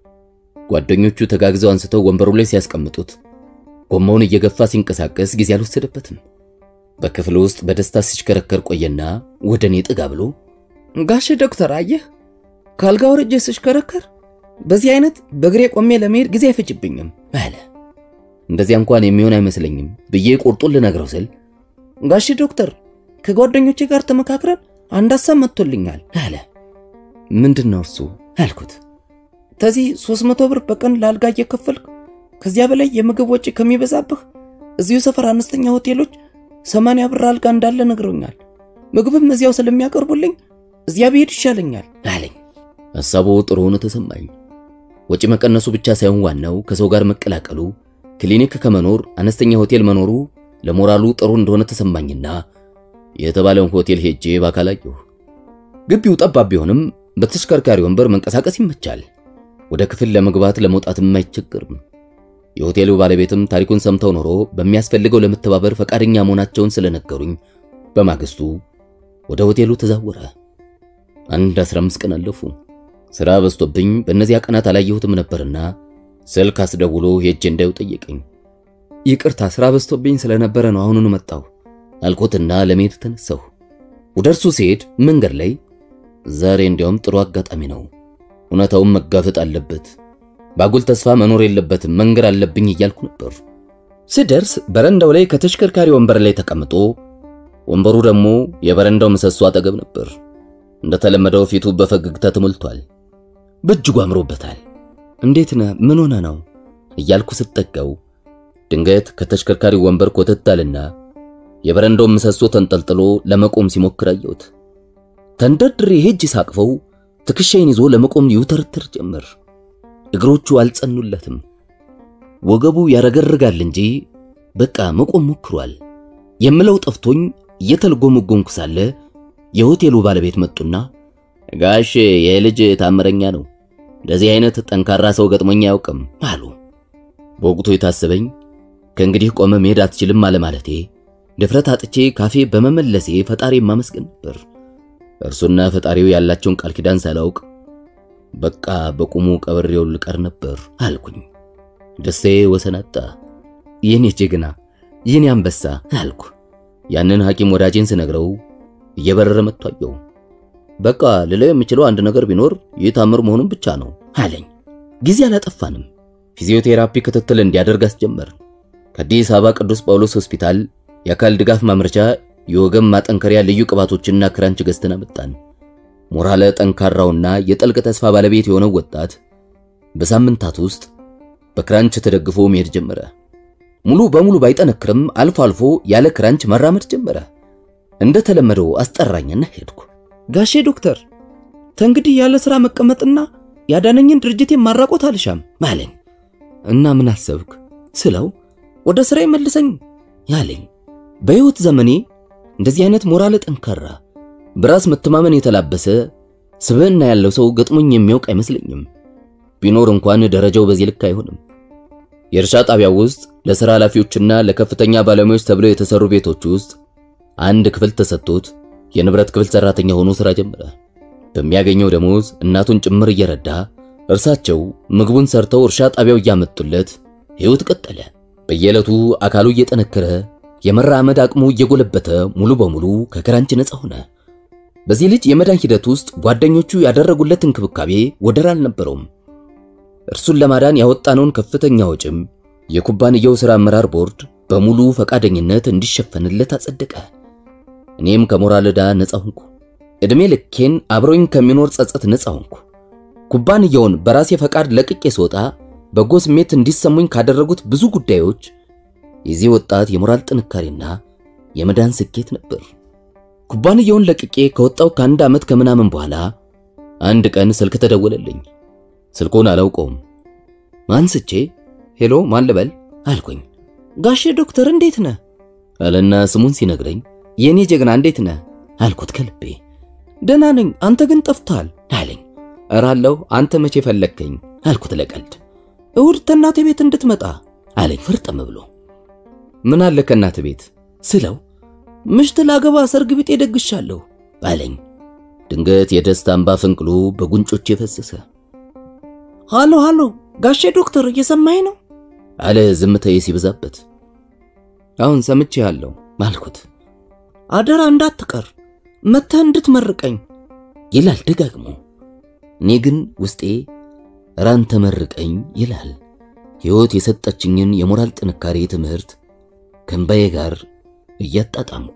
ጓደኞቹ ተጋግዘው አንስተው ወንበሩ ላይ ሲያስቀምጡት ጎማውን እየገፋ ሲንቀሳቀስ ጊዜ አልወሰደበትም። በክፍሉ ውስጥ በደስታ ሲሽከረከር ቆየና ወደ እኔ ጥጋ ብሎ ጋሽ ዶክተር አየህ፣ ካልጋ ወርጄ ስሽከረከር በዚህ አይነት በእግሬ ቆሜ ለመሄድ ጊዜ አይፈጅብኝም አለ። እንደዚያ እንኳን የሚሆን አይመስለኝም ብዬ ቁርጡን ልነግረው ስል ጋሽ ዶክተር ከጓደኞቼ ጋር ተመካክረን አንድ ሀሳብ መጥቶልኛል አለ። ምንድን ነው እርሱ አልኩት። ተዚህ 300 ብር በቀን ለአልጋ እየከፈልክ ከዚያ በላይ የምግብ ወጪ ከሚበዛብህ እዚሁ ሰፈር አነስተኛ ሆቴሎች 80 ብር አልጋ እንዳለ ነግሮኛል። ምግብም እዚያው ስለሚያቀርቡልኝ እዚያ ብሄድ ይሻለኛል አለኝ። ሐሳቡ ጥሩ ሆኖ ተሰማኝ። ወጪ መቀነሱ ብቻ ሳይሆን ዋናው ከሰው ጋር መቀላቀሉ፣ ክሊኒክ ከመኖር አነስተኛ ሆቴል መኖሩ ለሞራሉ ጥሩ እንደሆነ ተሰማኝና የተባለውን ሆቴል ሄጄ በአካል አየሁ። ግቢው ጠባብ ቢሆንም በተሽከርካሪ ወንበር መንቀሳቀስ ይመቻል። ወደ ክፍል ለመግባት ለመውጣትም አይቸግርም። የሆቴሉ ባለቤትም ታሪኩን ሰምተው ኖሮ በሚያስፈልገው ለመተባበር ፈቃደኛ መሆናቸውን ስለነገሩኝ በማግስቱ ወደ ሆቴሉ ተዛወረ። አንድ 15 ቀን አለፉ። ሥራ በዝቶብኝ በእነዚያ ቀናት አላየሁትም ነበርና ስልክ አስደውሎ ሄጄ እንዳየው ጠየቀኝ። ይቅርታ ስራ በዝቶብኝ ስለነበረ ነው አሁኑኑ መጣሁ አልኮትና ለመሄድ ተነሳሁ። ወደ እርሱ ሲሄድ መንገድ ላይ ዛሬ እንዲያውም ጥሩ አጋጣሚ ነው፣ እውነታውን መጋፈጥ አለበት፣ ባጉል ተስፋ መኖር የለበትም፣ መንገድ አለብኝ እያልኩ ነበር። ስደርስ በረንዳው ላይ ከተሽከርካሪ ወንበር ላይ ተቀምጦ ወንበሩ ደግሞ የበረንዳው ምሰሶ አጠገብ ነበር። እንደተለመደው ፊቱ በፈገግታ ተሞልቷል። በእጅጉ አምሮበታል። እንዴት ነህ? ምን ሆነ ነው እያልኩ ስጠጋው ድንገት ከተሽከርካሪ ወንበር ኮተት አለና የበረንዳውን ምሰሶ ተንጠልጥሎ ለመቆም ሲሞክር አየሁት። ተንደርድሬ ሄጅ ሳቅፈው ትከሻዬን ይዞ ለመቆም ይውተርትር ጀመር። እግሮቹ አልጸኑለትም። ወገቡ ያረገርጋል እንጂ በቃ መቆም ሞክሯል። የምለው ጠፍቶኝ እየተልጎመጎምኩ ሳለ የሆቴሉ ባለቤት መጡና ጋሽ ይህ ልጅ ታምረኛ ነው፣ እንደዚህ አይነት ጠንካራ ሰው ገጥሞኝ አያውቅም አሉ። በወቅቱ የታሰበኝ ከእንግዲህ ቆመ መሄድ አትችልም አለማለቴ ድፍረት አጥቼ ካፌ በመመለሴ ፈጣሪ ማመስገን ነበር። እርሱና ፈጣሪው ያላቸውን ቃል ኪዳን ሳላውቅ በቃ በቁሙ ቀብሬው ልቀር ነበር አልኩኝ። ደስቴ ወሰን አጣ። የኔ ጀግና፣ የኔ አንበሳ አልኩ። ያንን ሐኪም ወዳጄን ስነግረው እየበረረ መጥቶ አየው። በቃ ልለው የምችለው አንድ ነገር ቢኖር ይህ ታምር መሆኑን ብቻ ነው አለኝ። ጊዜ አላጠፋንም። ፊዚዮቴራፒ ክትትል እንዲያደርግ አስጀመር። ከአዲስ አበባ ቅዱስ ጳውሎስ ሆስፒታል የአካል ድጋፍ ማምረቻ የወገብ ማጠንከሪያ ልዩ ቅባቶችና ክራንች ገዝተን አመጣን። ሞራለ ጠንካራውና የጠልቅ ተስፋ ባለቤት የሆነው ወጣት በሳምንታት ውስጥ በክራንች ተደግፎ መሄድ ጀመረ። ሙሉ በሙሉ ባይጠነክርም አልፎ አልፎ ያለ ክራንች መራመድ ጀመረ። እንደተለመደው አስጠራኝና ሄድኩ። ጋሼ ዶክተር ተንግዲህ ያለ ሥራ መቀመጥና ያዳነኝን ድርጅቴን ማራቆት አልሻም አለኝ። እና ምን አሰብክ ስለው ወደ ሥራ መልሰኝ ያለኝ። በሕይወት ዘመኔ እንደዚህ አይነት ሞራል ጠንካራ በራስ መተማመን የተላበሰ ስብዕና ያለው ሰው ገጥሞኝ የሚያውቅ አይመስለኝም። ቢኖር እንኳን ደረጃው በዚህ ልክ አይሆንም። የእርሻ ጣቢያው ውስጥ ለሥራ ኃላፊዎችና ለከፍተኛ ባለሙያዎች ተብለው የተሰሩ ቤቶች ውስጥ አንድ ክፍል ተሰጥቶት የንብረት ክፍል ሰራተኛ ሆኖ ሥራ ጀመረ። በሚያገኘው ደሞዝ እናቱን ጭምር እየረዳ እርሳቸው ምግቡን ሰርተው እርሻ ጣቢያው እያመጡለት ሕይወት ቀጠለ። በየዕለቱ አካሉ እየጠነከረ የመራመድ አቅሙ እየጎለበተ ሙሉ በሙሉ ከክራንች ነፃ ሆነ። በዚህ ልጅ የመዳን ሂደት ውስጥ ጓደኞቹ ያደረጉለት እንክብካቤ ወደር አልነበረውም። እርሱን ለማዳን ያወጣነውን ከፍተኛ ወጪም የኩባንያው ሥራ አመራር ቦርድ በሙሉ ፈቃደኝነት እንዲሸፈንለት አጸደቀ። እኔም ከሞራል ዕዳ ነፃ ሆንኩ። ዕድሜ ልኬን አብሮኝ ከሚኖር ጸጸት ነፃ ሆንኩ። ኩባንያውን በራሴ ፈቃድ ለቅቄ ስወጣ በጎ ስሜት እንዲሰሙኝ ካደረጉት ብዙ ጉዳዮች የዚህ ወጣት የሞራል ጥንካሬና የመዳን ስኬት ነበር። ኩባንያውን ለቅቄ ከወጣው ከአንድ ዓመት ከምናምን በኋላ አንድ ቀን ስልክ ተደወለልኝ። ስልኩን አላውቀውም። አንስቼ ሄሎ ማን ልበል አልኩኝ። ጋሼ ዶክተር እንዴት ነህ አለና ስሙን ሲነግረኝ የኔ ጀግና እንዴት ነህ አልኩት ከልቤ። ደህና ነኝ አንተ ግን ጠፍተሃል አለኝ። እራለሁ አንተ መቼ ፈለግከኝ አልኩት ለቀልድ። እሁድ ተናቴ ቤት እንድትመጣ አለኝ ፍርጥም ብሎ። ምን አለ ከእናት ቤት ስለው ምሽት ላገባ ሰርግ ቢጤ ደግሻለሁ አለኝ። ድንገት የደስታ እንባ ፈንቅሎ በጉንጮቼ ፈሰሰ። ሃሎ ሃሎ ጋሼ ዶክተር እየሰማኝ ነው አለ ዝምታዬ ሲበዛበት። አሁን ሰምቼሃለሁ አልኩት። አደራ እንዳትቀር መተህ እንድትመርቀኝ ይላል ደጋግሞ። እኔ ግን ውስጤ ራን ተመርቀኝ ይላል። ሕይወት የሰጠችኝን የሞራል ጥንካሬ ትምህርት ከእምባዬ ጋር እያጣጣምኩ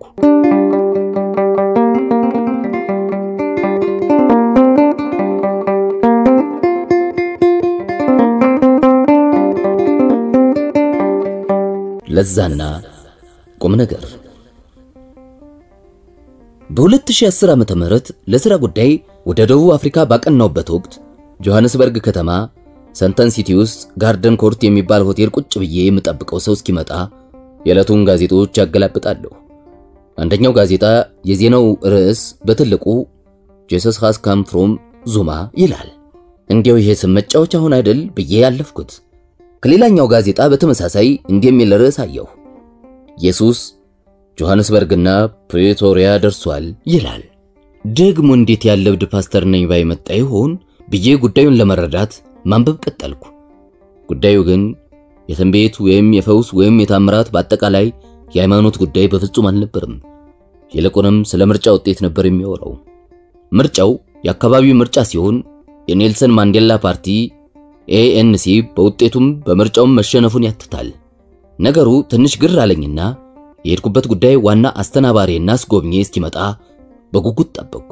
ለዛና ቁም ነገር በ2010 ዓመተ ምህረት ለሥራ ጉዳይ ወደ ደቡብ አፍሪካ ባቀናውበት ወቅት ጆሐንስበርግ ከተማ ሰንተን ሲቲ ውስጥ ጋርደን ኮርት የሚባል ሆቴል ቁጭ ብዬ የምጠብቀው ሰው እስኪመጣ የዕለቱን ጋዜጦች ያገላብጣለሁ። አንደኛው ጋዜጣ የዜናው ርዕስ በትልቁ ጄሰስ ሃስ ካም ፍሮም ዙማ ይላል። እንዲያው ይሄ ስም መጫወቻ አሁን አይደል ብዬ ያለፍኩት። ከሌላኛው ጋዜጣ በተመሳሳይ እንዲህ የሚል ርዕስ አየሁ። ኢየሱስ ጆሐንስበርግና ፕሬቶሪያ ደርሷል ይላል። ደግሞ እንዴት ያለ እብድ ፓስተር ነኝ ባይ መጣ ይሆን ብዬ ጉዳዩን ለመረዳት ማንበብ ቀጠልኩ። ጉዳዩ ግን የትንቢት ወይም የፈውስ ወይም የታምራት በአጠቃላይ የሃይማኖት ጉዳይ በፍጹም አልነበርም። ይልቁንም ስለ ምርጫ ውጤት ነበር የሚያወራው። ምርጫው የአካባቢው ምርጫ ሲሆን የኔልሰን ማንዴላ ፓርቲ ኤኤንሲ በውጤቱም በምርጫውም መሸነፉን ያትታል። ነገሩ ትንሽ ግር አለኝና የሄድኩበት ጉዳይ ዋና አስተናባሪና አስጎብኚ እስኪመጣ በጉጉት ጠበቅኩ።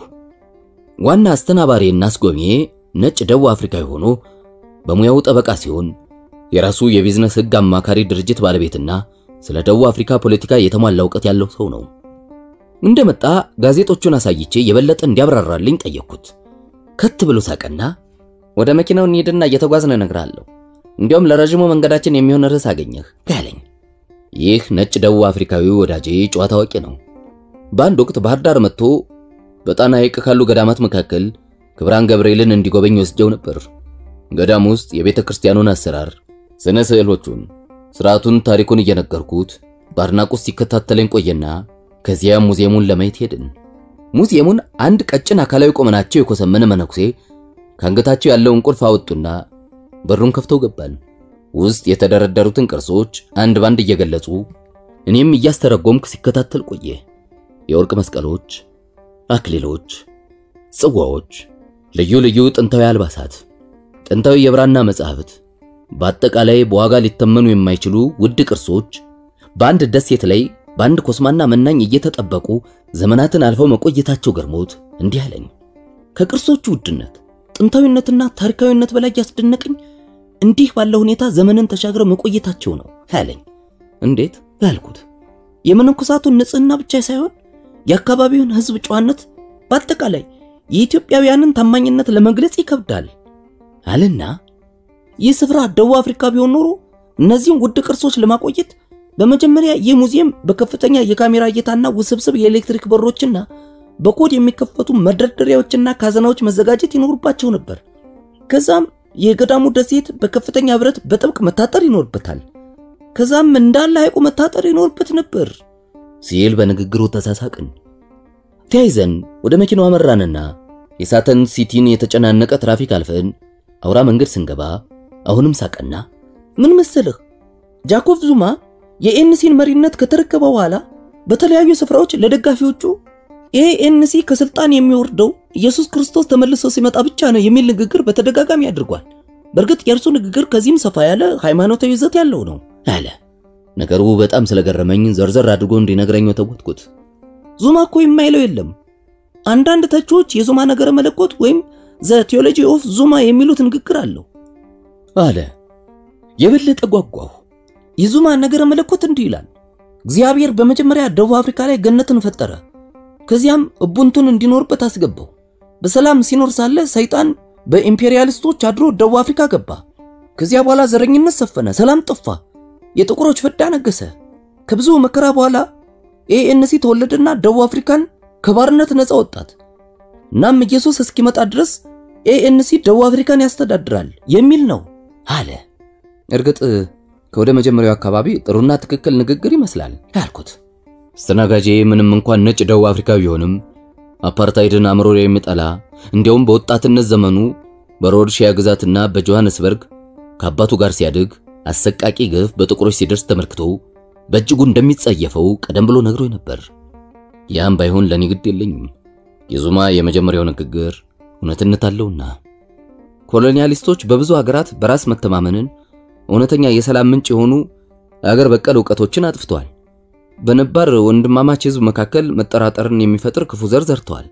ዋና አስተናባሪና አስጎብኚ ነጭ ደቡብ አፍሪካዊ ሆኖ በሙያው ጠበቃ ሲሆን የራሱ የቢዝነስ ሕግ አማካሪ ድርጅት ባለቤትና ስለ ደቡብ አፍሪካ ፖለቲካ የተሟላ እውቀት ያለው ሰው ነው። እንደመጣ ጋዜጦቹን አሳይቼ የበለጠ እንዲያብራራልኝ ጠየቅኩት። ከት ብሎ ሳቀና ወደ መኪናው እንሂድና እየተጓዝን እነግርሃለሁ። እንዲያውም ለረዥሙ መንገዳችን የሚሆን ርዕስ አገኘህ ያለኝ። ይህ ነጭ ደቡብ አፍሪካዊ ወዳጄ ጨዋታ አዋቂ ነው። በአንድ ወቅት ባህር ዳር መጥቶ በጣና ሐይቅ ካሉ ገዳማት መካከል ክብራን ገብርኤልን እንዲጎበኝ ወስጀው ነበር። ገዳም ውስጥ የቤተ ክርስቲያኑን አሰራር፣ ስነ ስዕሎቹን፣ ስርዓቱን፣ ታሪኩን እየነገርኩት በአድናቆት ሲከታተለኝ ቆየና ከዚያ ሙዚየሙን ለማየት ሄድን። ሙዚየሙን አንድ ቀጭን አካላዊ ቁመናቸው የኮሰመነ መነኩሴ ከአንገታቸው ያለውን ቁልፍ አወጡና በሩን ከፍተው ገባን። ውስጥ የተደረደሩትን ቅርሶች አንድ ባንድ እየገለጹ እኔም እያስተረጎምክ ሲከታተል ቆየ። የወርቅ መስቀሎች፣ አክሊሎች፣ ጽዋዎች፣ ልዩ ልዩ ጥንታዊ አልባሳት፣ ጥንታዊ የብራና መጻሕፍት፣ በአጠቃላይ በዋጋ ሊተመኑ የማይችሉ ውድ ቅርሶች በአንድ ደሴት ላይ በአንድ ኮስማና መናኝ እየተጠበቁ ዘመናትን አልፈው መቆየታቸው ገርሞት እንዲህ አለኝ። ከቅርሶቹ ውድነት ጥንታዊነትና ታሪካዊነት በላይ ያስደነቀኝ እንዲህ ባለ ሁኔታ ዘመንን ተሻግረው መቆየታቸው ነው አለኝ። እንዴት ያልኩት የመነኮሳቱን ንጽህና ብቻ ሳይሆን የአካባቢውን ሕዝብ ጨዋነት፣ በአጠቃላይ የኢትዮጵያውያንን ታማኝነት ለመግለጽ ይከብዳል አለና ይህ ስፍራ ደቡብ አፍሪካ ቢሆን ኖሮ እነዚህን ውድ ቅርሶች ለማቆየት በመጀመሪያ ይህ ሙዚየም በከፍተኛ የካሜራ እይታና ውስብስብ የኤሌክትሪክ በሮችና በኮድ የሚከፈቱ መደርደሪያዎችና ካዘናዎች መዘጋጀት ይኖርባቸው ነበር። ከዛም የገዳሙ ደሴት በከፍተኛ ብረት በጥብቅ መታጠር ይኖርበታል። ከዛም እንዳለ ሐይቁ መታጠር ይኖርበት ነበር ሲል በንግግሩ ተሳሳቅን። ተያይዘን ወደ መኪናው አመራንና የሳተን ሲቲን የተጨናነቀ ትራፊክ አልፈን አውራ መንገድ ስንገባ አሁንም ሳቀና ምን መሰልህ ጃኮብ ዙማ የኤንሲን መሪነት ከተረከበ በኋላ በተለያዩ ስፍራዎች ለደጋፊዎቹ ኤኤንሲ ከስልጣን የሚወርደው ኢየሱስ ክርስቶስ ተመልሶ ሲመጣ ብቻ ነው የሚል ንግግር በተደጋጋሚ አድርጓል። በእርግጥ የእርሱ ንግግር ከዚህም ሰፋ ያለ ሃይማኖታዊ ይዘት ያለው ነው አለ። ነገሩ በጣም ስለገረመኝ ዘርዘር አድርጎ እንዲነግረኝ ተወትኩት። ዙማ እኮ የማይለው የለም። አንዳንድ ተቺዎች የዙማ ነገረ መለኮት ወይም ዘ ቴዎሎጂ ኦፍ ዙማ የሚሉት ንግግር አለው አለ። የበለጠ ጓጓሁ። የዙማ ነገረ መለኮት እንዲህ ይላል። እግዚአብሔር በመጀመሪያ ደቡብ አፍሪካ ላይ ገነትን ፈጠረ። ከዚያም እቡንቱን እንዲኖርበት አስገባው። በሰላም ሲኖር ሳለ ሰይጣን በኢምፔሪያሊስቶች አድሮ ደቡብ አፍሪካ ገባ። ከዚያ በኋላ ዘረኝነት ሰፈነ፣ ሰላም ጠፋ፣ የጥቁሮች ፍዳ ነገሰ። ከብዙ መከራ በኋላ ኤኤንሲ ተወለደና ደቡብ አፍሪካን ከባርነት ነፃ ወጣት። እናም ኢየሱስ እስኪመጣ ድረስ ኤኤንሲ ደቡብ አፍሪካን ያስተዳድራል የሚል ነው አለ። እርግጥ ከወደ መጀመሪያው አካባቢ ጥሩና ትክክል ንግግር ይመስላል ያልኩት አስተናጋጄ ምንም እንኳን ነጭ ደቡብ አፍሪካዊ ቢሆንም አፓርታይድን አምሮ የሚጠላ እንዲያውም በወጣትነት ዘመኑ በሮድሺያ ግዛትና በጆሃንስበርግ ከአባቱ ጋር ሲያድግ አሰቃቂ ግፍ በጥቁሮች ሲደርስ ተመልክቶ በእጅጉ እንደሚጸየፈው ቀደም ብሎ ነግሮኝ ነበር። ያም ባይሆን ለኔ ግድ የለኝም። የዙማ የመጀመሪያው ንግግር እውነትነት አለውና ኮሎኒያሊስቶች በብዙ ሀገራት በራስ መተማመንን እውነተኛ የሰላም ምንጭ የሆኑ አገር በቀል እውቀቶችን አጥፍተዋል። በነባር ወንድማማች ሕዝብ መካከል መጠራጠርን የሚፈጥር ክፉ ዘር ዘርተዋል።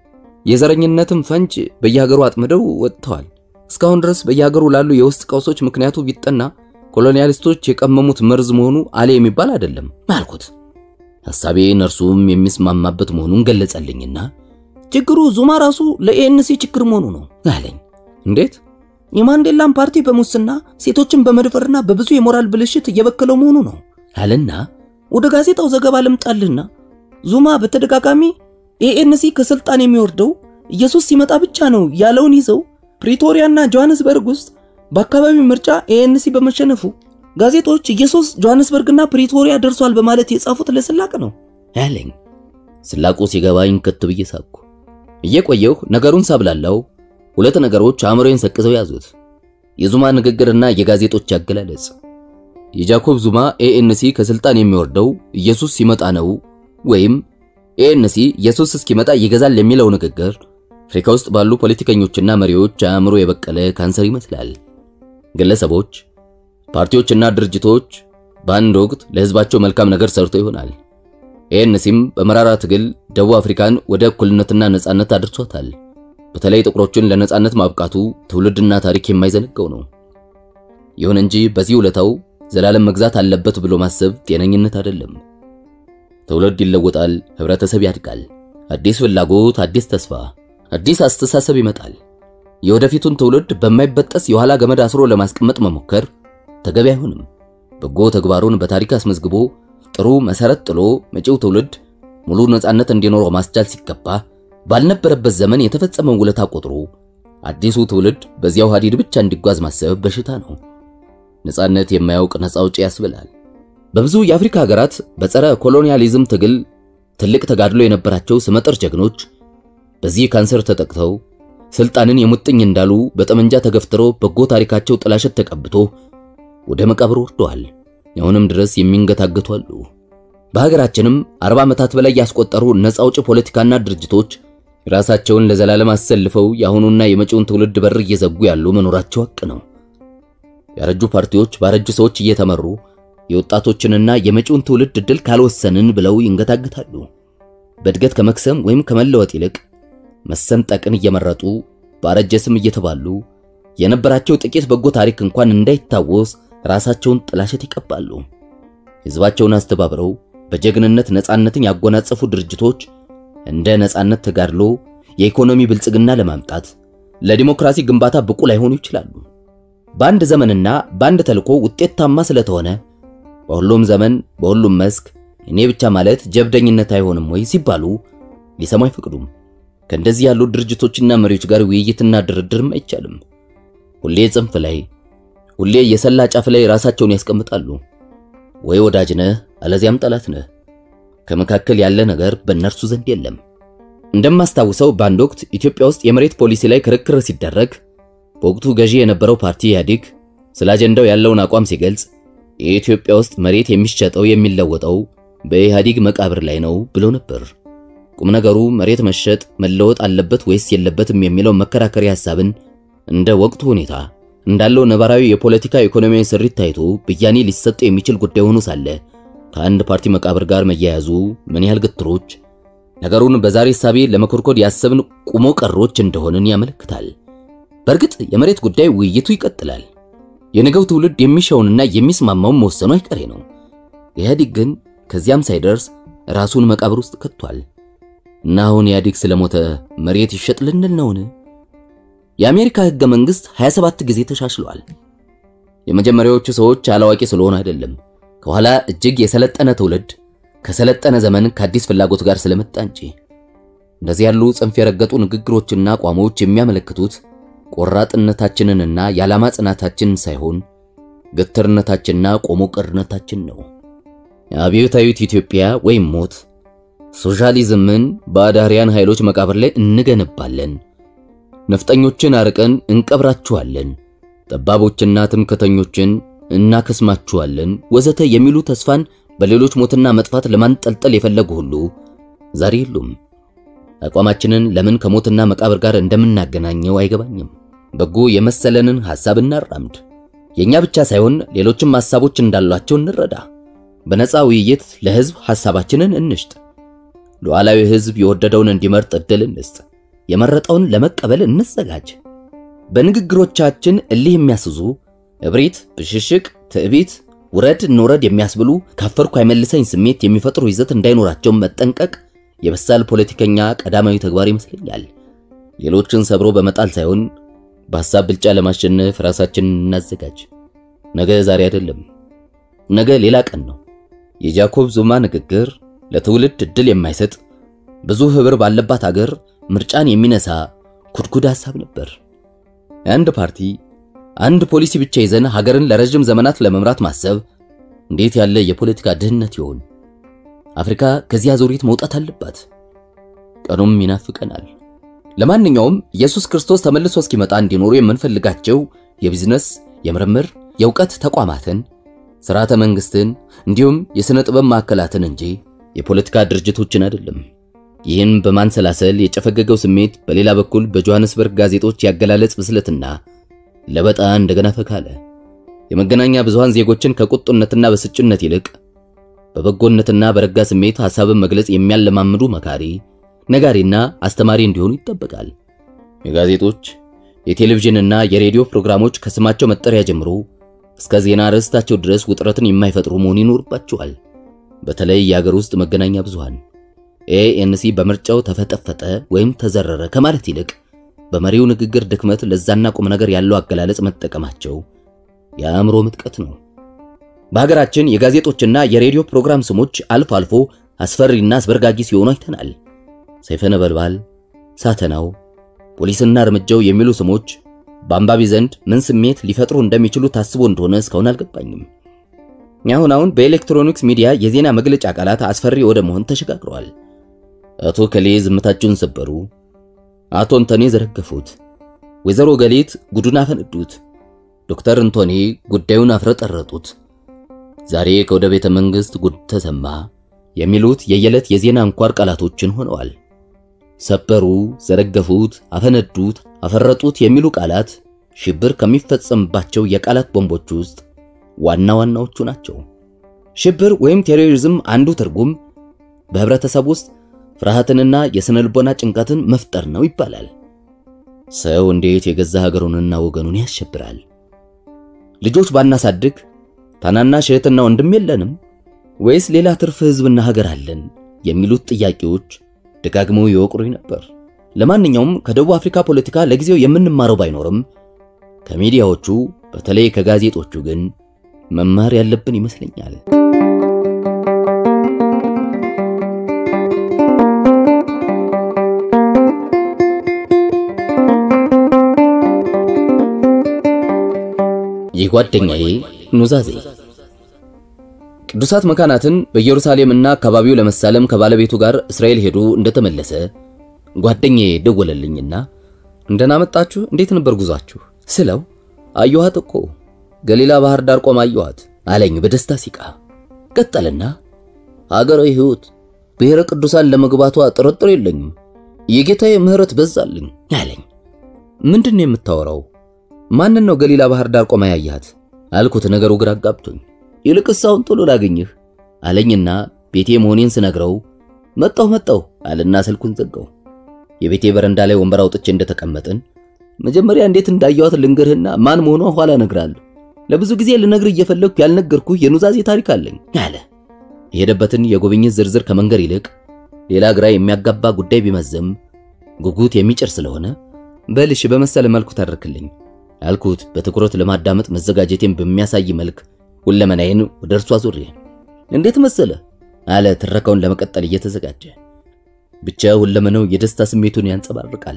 የዘረኝነትም ፈንጅ በየሀገሩ አጥምደው ወጥተዋል። እስካሁን ድረስ በየሀገሩ ላሉ የውስጥ ቀውሶች ምክንያቱ ቢጠና ኮሎኒያሊስቶች የቀመሙት መርዝ መሆኑ አለ የሚባል አይደለም አልኩት። ሐሳቤ እነርሱም የሚስማማበት መሆኑን ገለጸልኝና ችግሩ ዙማ ራሱ ለኤንሲ ችግር መሆኑ ነው አለኝ። እንዴት? የማንዴላን ፓርቲ በሙስና ሴቶችን በመድፈርና በብዙ የሞራል ብልሽት እየበከለው መሆኑ ነው አለና ወደ ጋዜጣው ዘገባ ልምጣልና ዙማ በተደጋጋሚ ኤኤንሲ ከስልጣን የሚወርደው ኢየሱስ ሲመጣ ብቻ ነው ያለውን ይዘው ፕሪቶሪያና ጆሃንስበርግ ውስጥ በአካባቢው ምርጫ ኤኤንሲ በመሸነፉ ጋዜጦች ኢየሱስ ጆሃንስበርግና ፕሪቶሪያ ደርሷል በማለት የጻፉት ለስላቅ ነው አለኝ። ስላቁ ሲገባኝ ከት ብዬ ሳቅኩ። እየቆየሁ ነገሩን ሳብላላው ሁለት ነገሮች አእምሮዬን ሰቅዘው ያዙት። የዙማ ንግግርና የጋዜጦች አገላለጽ። የጃኮብ ዙማ ኤኤንሲ ከስልጣን የሚወርደው ኢየሱስ ሲመጣ ነው ወይም ኤኤንሲ ኢየሱስ እስኪመጣ ይገዛል የሚለው ንግግር አፍሪካ ውስጥ ባሉ ፖለቲከኞችና መሪዎች አእምሮ የበቀለ ካንሰር ይመስላል። ግለሰቦች፣ ፓርቲዎችና ድርጅቶች በአንድ ወቅት ለህዝባቸው መልካም ነገር ሰርቶ ይሆናል። ኤኤንሲም በመራራ ትግል ደቡብ አፍሪካን ወደ እኩልነትና ነጻነት አድርሷታል። በተለይ ጥቁሮችን ለነጻነት ማብቃቱ ትውልድና ታሪክ የማይዘነጋው ነው። ይሁን እንጂ በዚህ ውለታው ዘላለም መግዛት አለበት ብሎ ማሰብ ጤነኝነት አይደለም። ትውልድ ይለወጣል፣ ህብረተሰብ ያድጋል። አዲስ ፍላጎት፣ አዲስ ተስፋ፣ አዲስ አስተሳሰብ ይመጣል። የወደፊቱን ትውልድ በማይበጠስ የኋላ ገመድ አስሮ ለማስቀመጥ መሞከር ተገቢ አይሆንም። በጎ ተግባሩን በታሪክ አስመዝግቦ ጥሩ መሰረት ጥሎ መጪው ትውልድ ሙሉ ነጻነት እንዲኖረው ማስቻል ሲገባ ባልነበረበት ዘመን የተፈጸመውን ውለታ ቆጥሮ አዲሱ ትውልድ በዚያው ሀዲድ ብቻ እንዲጓዝ ማሰብ በሽታ ነው። ነጻነት የማያውቅ ነጻ አውጪ ያስብላል። በብዙ የአፍሪካ ሀገራት በጸረ ኮሎኒያሊዝም ትግል ትልቅ ተጋድሎ የነበራቸው ስመጥር ጀግኖች በዚህ ካንሰር ተጠቅተው ስልጣንን የሙጥኝ እንዳሉ በጠመንጃ ተገፍትረው በጎ ታሪካቸው ጥላሸት ተቀብቶ ወደ መቃብር ወርደዋል። አሁንም ድረስ የሚንገታገቱ አሉ። በሀገራችንም አርባ ዓመታት በላይ ያስቆጠሩ ነጻ አውጪ ፖለቲካና ድርጅቶች ራሳቸውን ለዘላለም አሰልፈው የአሁኑና የመጪውን ትውልድ በር እየዘጉ ያሉ መኖራቸው ሐቅ ነው። ያረጁ ፓርቲዎች ባረጁ ሰዎች እየተመሩ የወጣቶችንና የመጪውን ትውልድ ዕድል ካልወሰንን ብለው ይንገታገታሉ። በእድገት ከመክሰም ወይም ከመለወጥ ይልቅ መሰንጠቅን እየመረጡ ባረጀ ስም እየተባሉ የነበራቸው ጥቂት በጎ ታሪክ እንኳን እንዳይታወስ ራሳቸውን ጥላሸት ይቀባሉ። ሕዝባቸውን አስተባብረው በጀግንነት ነጻነትን ያጎናጸፉ ድርጅቶች እንደ ነጻነት ተጋድሎ የኢኮኖሚ ብልጽግና ለማምጣት ለዲሞክራሲ ግንባታ ብቁ ላይሆኑ ይችላሉ። በአንድ ዘመንና በአንድ ተልኮ ውጤታማ ስለተሆነ በሁሉም ዘመን በሁሉም መስክ እኔ ብቻ ማለት ጀብደኝነት አይሆንም ወይ ሲባሉ ሊሰሙ አይፈቅዱም። ከእንደዚህ ያሉ ድርጅቶችና መሪዎች ጋር ውይይትና ድርድርም አይቻልም። ሁሌ ጽንፍ ላይ ሁሌ የሰላ ጫፍ ላይ ራሳቸውን ያስቀምጣሉ። ወይ ወዳጅ ነህ አለዚያም ጠላት ነህ። ከመካከል ያለ ነገር በእነርሱ ዘንድ የለም። እንደማስታውሰው በአንድ ወቅት ኢትዮጵያ ውስጥ የመሬት ፖሊሲ ላይ ክርክር ሲደረግ በወቅቱ ገዢ የነበረው ፓርቲ ኢህአዴግ ስለ አጀንዳው ያለውን አቋም ሲገልጽ የኢትዮጵያ ውስጥ መሬት የሚሸጠው የሚለወጠው በኢህአዴግ መቃብር ላይ ነው ብሎ ነበር። ቁም ነገሩ መሬት መሸጥ መለወጥ አለበት ወይስ የለበትም የሚለው መከራከሪያ ሐሳብን እንደ ወቅቱ ሁኔታ እንዳለው ነባራዊ የፖለቲካ ኢኮኖሚያዊ ስሪት ታይቶ ብያኔ ሊሰጥ የሚችል ጉዳይ ሆኖ ሳለ ከአንድ ፓርቲ መቃብር ጋር መያያዙ ምን ያህል ግትሮች ነገሩን በዛሬ ሳቤ ለመኮርኮድ ያሰብን ቁሞ ቀሮች እንደሆንን ያመለክታል። በእርግጥ የመሬት ጉዳይ ውይይቱ ይቀጥላል። የነገው ትውልድ የሚሻውንና የሚስማማውን መወሰኑ አይቀሬ ነው። ኢህአዴግ ግን ከዚያም ሳይደርስ ራሱን መቃብር ውስጥ ከቷል እና አሁን ኢህአዴግ ስለሞተ መሬት ይሸጥ ልንል ነውን? የአሜሪካ ህገ መንግስት 27 ጊዜ ተሻሽሏል። የመጀመሪያዎቹ ሰዎች አላዋቂ ስለሆኑ አይደለም፣ ከኋላ እጅግ የሰለጠነ ትውልድ ከሰለጠነ ዘመን ከአዲስ ፍላጎት ጋር ስለመጣ እንጂ። እንደዚህ ያሉ ጽንፍ የረገጡ ንግግሮችና አቋሞች የሚያመለክቱት ቆራጥነታችንንና የዓላማ ጽናታችንን ሳይሆን ግትርነታችንና ቆሞ ቀርነታችን ነው። የአብዮታዊት ኢትዮጵያ ወይም ሞት ሶሻሊዝምን በአዳሪያን ኃይሎች መቃብር ላይ እንገነባለን፣ ነፍጠኞችን አርቀን እንቀብራችኋለን፣ ጠባቦችና ትምክተኞችን እናከስማችኋለን፣ ወዘተ የሚሉ ተስፋን በሌሎች ሞትና መጥፋት ለማንጠልጠል የፈለጉ ሁሉ ዛሬ የሉም። አቋማችንን ለምን ከሞትና መቃብር ጋር እንደምናገናኘው አይገባኝም። በጎ የመሰለንን ሐሳብ እናራምድ። የኛ ብቻ ሳይሆን ሌሎችም ሐሳቦች እንዳሏቸው እንረዳ። በነፃ ውይይት ለሕዝብ ሐሳባችንን እንሽጥ። ሉዓላዊ ሕዝብ የወደደውን እንዲመርጥ ዕድል እንስጥ። የመረጠውን ለመቀበል እንዘጋጅ። በንግግሮቻችን እልህ የሚያስዙ እብሪት፣ ብሽሽቅ፣ ትዕቢት፣ ውረድ እንውረድ የሚያስብሉ ካፈርኩ አይመልሰኝ ስሜት የሚፈጥሩ ይዘት እንዳይኖራቸው መጠንቀቅ የበሳል ፖለቲከኛ ቀዳማዊ ተግባር ይመስለኛል። ሌሎችን ሰብሮ በመጣል ሳይሆን በሐሳብ ብልጫ ለማሸነፍ ራሳችንን እናዘጋጅ። ነገ ዛሬ አይደለም፣ ነገ ሌላ ቀን ነው። የጃኮብ ዙማ ንግግር ለትውልድ ዕድል የማይሰጥ ብዙ ህብር ባለባት አገር ምርጫን የሚነሳ ኩድኩድ ሐሳብ ነበር። አንድ ፓርቲ አንድ ፖሊሲ ብቻ ይዘን ሀገርን ለረጅም ዘመናት ለመምራት ማሰብ እንዴት ያለ የፖለቲካ ድህነት ይሆን? አፍሪካ ከዚህ አዙሪት መውጣት አለባት። ቀኑም ይናፍቀናል። ለማንኛውም ኢየሱስ ክርስቶስ ተመልሶ እስኪመጣ እንዲኖሩ የምንፈልጋቸው የቢዝነስ፣ የምርምር፣ የእውቀት ተቋማትን፣ ስርዓተ መንግስትን እንዲሁም የሥነ ጥበብ ማዕከላትን እንጂ የፖለቲካ ድርጅቶችን አይደለም። ይህን በማንሰላሰል የጨፈገገው ስሜት በሌላ በኩል በጆሐንስበርግ ጋዜጦች ያገላለጽ ብስለትና ለበጣ እንደገና ፈካለ። የመገናኛ ብዙሃን ዜጎችን ከቁጡነትና በስጭነት ይልቅ በበጎነትና በረጋ ስሜት ሐሳብን መግለጽ የሚያለማምዱ መካሪ፣ ነጋሪና አስተማሪ እንዲሆኑ ይጠበቃል። የጋዜጦች የቴሌቪዥንና የሬዲዮ ፕሮግራሞች ከስማቸው መጠሪያ ጀምሮ እስከ ዜና ርዕስታቸው ድረስ ውጥረትን የማይፈጥሩ መሆን ይኖርባቸዋል። በተለይ የአገር ውስጥ መገናኛ ብዙሃን ኤኤንሲ በምርጫው ተፈጠፈጠ ወይም ተዘረረ ከማለት ይልቅ በመሪው ንግግር ድክመት ለዛና ቁም ነገር ያለው አገላለጽ መጠቀማቸው የአእምሮ ምጥቀት ነው። በሀገራችን የጋዜጦችና የሬዲዮ ፕሮግራም ስሞች አልፎ አልፎ አስፈሪና አስበርጋጊ ሲሆኑ አይተናል። ሰይፈ ነበልባል፣ ሳተናው፣ ፖሊስና እርምጃው የሚሉ ስሞች በአንባቢ ዘንድ ምን ስሜት ሊፈጥሩ እንደሚችሉ ታስቦ እንደሆነ እስካሁን አልገባኝም። አሁን አሁን በኤሌክትሮኒክስ ሚዲያ የዜና መግለጫ ቃላት አስፈሪ ወደ መሆን ተሸጋግረዋል። አቶ ከሌ ዝምታቸውን ሰበሩ። አቶ እንቶኔ ዘረገፉት። ወይዘሮ ገሊት ጉዱን አፈነዱት። ዶክተር እንቶኔ ጉዳዩን አፍረጠረጡት። ዛሬ ከወደ ቤተ መንግሥት ጉድ ተሰማ የሚሉት የየዕለት የዜና አንኳር ቃላቶችን ሆነዋል። ሰበሩ፣ ዘረገፉት፣ አፈነዱት፣ አፈረጡት የሚሉ ቃላት ሽብር ከሚፈጸምባቸው የቃላት ቦምቦች ውስጥ ዋና ዋናዎቹ ናቸው። ሽብር ወይም ቴሮሪዝም አንዱ ትርጉም በህብረተሰብ ውስጥ ፍርሃትንና የስነ ልቦና ጭንቀትን መፍጠር ነው ይባላል። ሰው እንዴት የገዛ ሀገሩንና ወገኑን ያሸብራል? ልጆች ባናሳድግ ታናናሽ እህትና ወንድም የለንም ወይስ ሌላ ትርፍ ህዝብና ሀገር አለን? የሚሉት ጥያቄዎች ደጋግመው ይወቅሩኝ ነበር። ለማንኛውም ከደቡብ አፍሪካ ፖለቲካ ለጊዜው የምንማረው ባይኖርም ከሚዲያዎቹ በተለይ ከጋዜጦቹ ግን መማር ያለብን ይመስለኛል። የጓደኛዬ ኑዛዜ ቅዱሳት መካናትን በኢየሩሳሌምና አካባቢው ለመሳለም ከባለቤቱ ጋር እስራኤል ሄዶ እንደተመለሰ ጓደኛዬ ደወለልኝና እንደና መጣችሁ፣ እንዴት ነበር ጉዟችሁ ስለው አየኋት እኮ ገሊላ ባህር ዳር ቆማ አየኋት አለኝ በደስታ ሲቃ። ቀጠልና ሀገራዊ ሕይወት ብሔረ ቅዱሳን ለመግባቷ ጥርጥር የለኝም፣ የጌታዬ ምሕረት በዛልኝ አለኝ። ምንድን ነው የምታወራው? ማንን ነው ገሊላ ባህር ዳር ቆማ ያያት አልኩት። ነገሩ ግራ አጋብቶኝ ይልቅስ አሁን ቶሎ ላገኝህ አለኝና ቤቴ መሆኔን ስነግረው መጣሁ መጣሁ አለና ስልኩን ዘጋው። የቤቴ በረንዳ ላይ ወንበር አውጥቼ እንደተቀመጥን መጀመሪያ እንዴት እንዳየኋት ልንገርህና ማን መሆኗ ኋላ እነግርሃለሁ። ለብዙ ጊዜ ልነግር እየፈለግኩ ያልነገርኩህ የኑዛዜ ታሪክ አለኝ አለ። የሄደበትን የጉብኝት ዝርዝር ከመንገር ይልቅ ሌላ ግራ የሚያጋባ ጉዳይ ቢመዘም ጉጉት የሚጭር ስለሆነ በልሽ በመሰለ መልኩ ታደርክልኝ አልኩት በትኩረት ለማዳመጥ መዘጋጀቴን በሚያሳይ መልክ ሁለመናዬን ወደ እርሱ አዙሬ እንዴት መሰለ አለ ትረካውን ለመቀጠል እየተዘጋጀ ብቻ ሁለመናው የደስታ ስሜቱን ያንጸባርቃል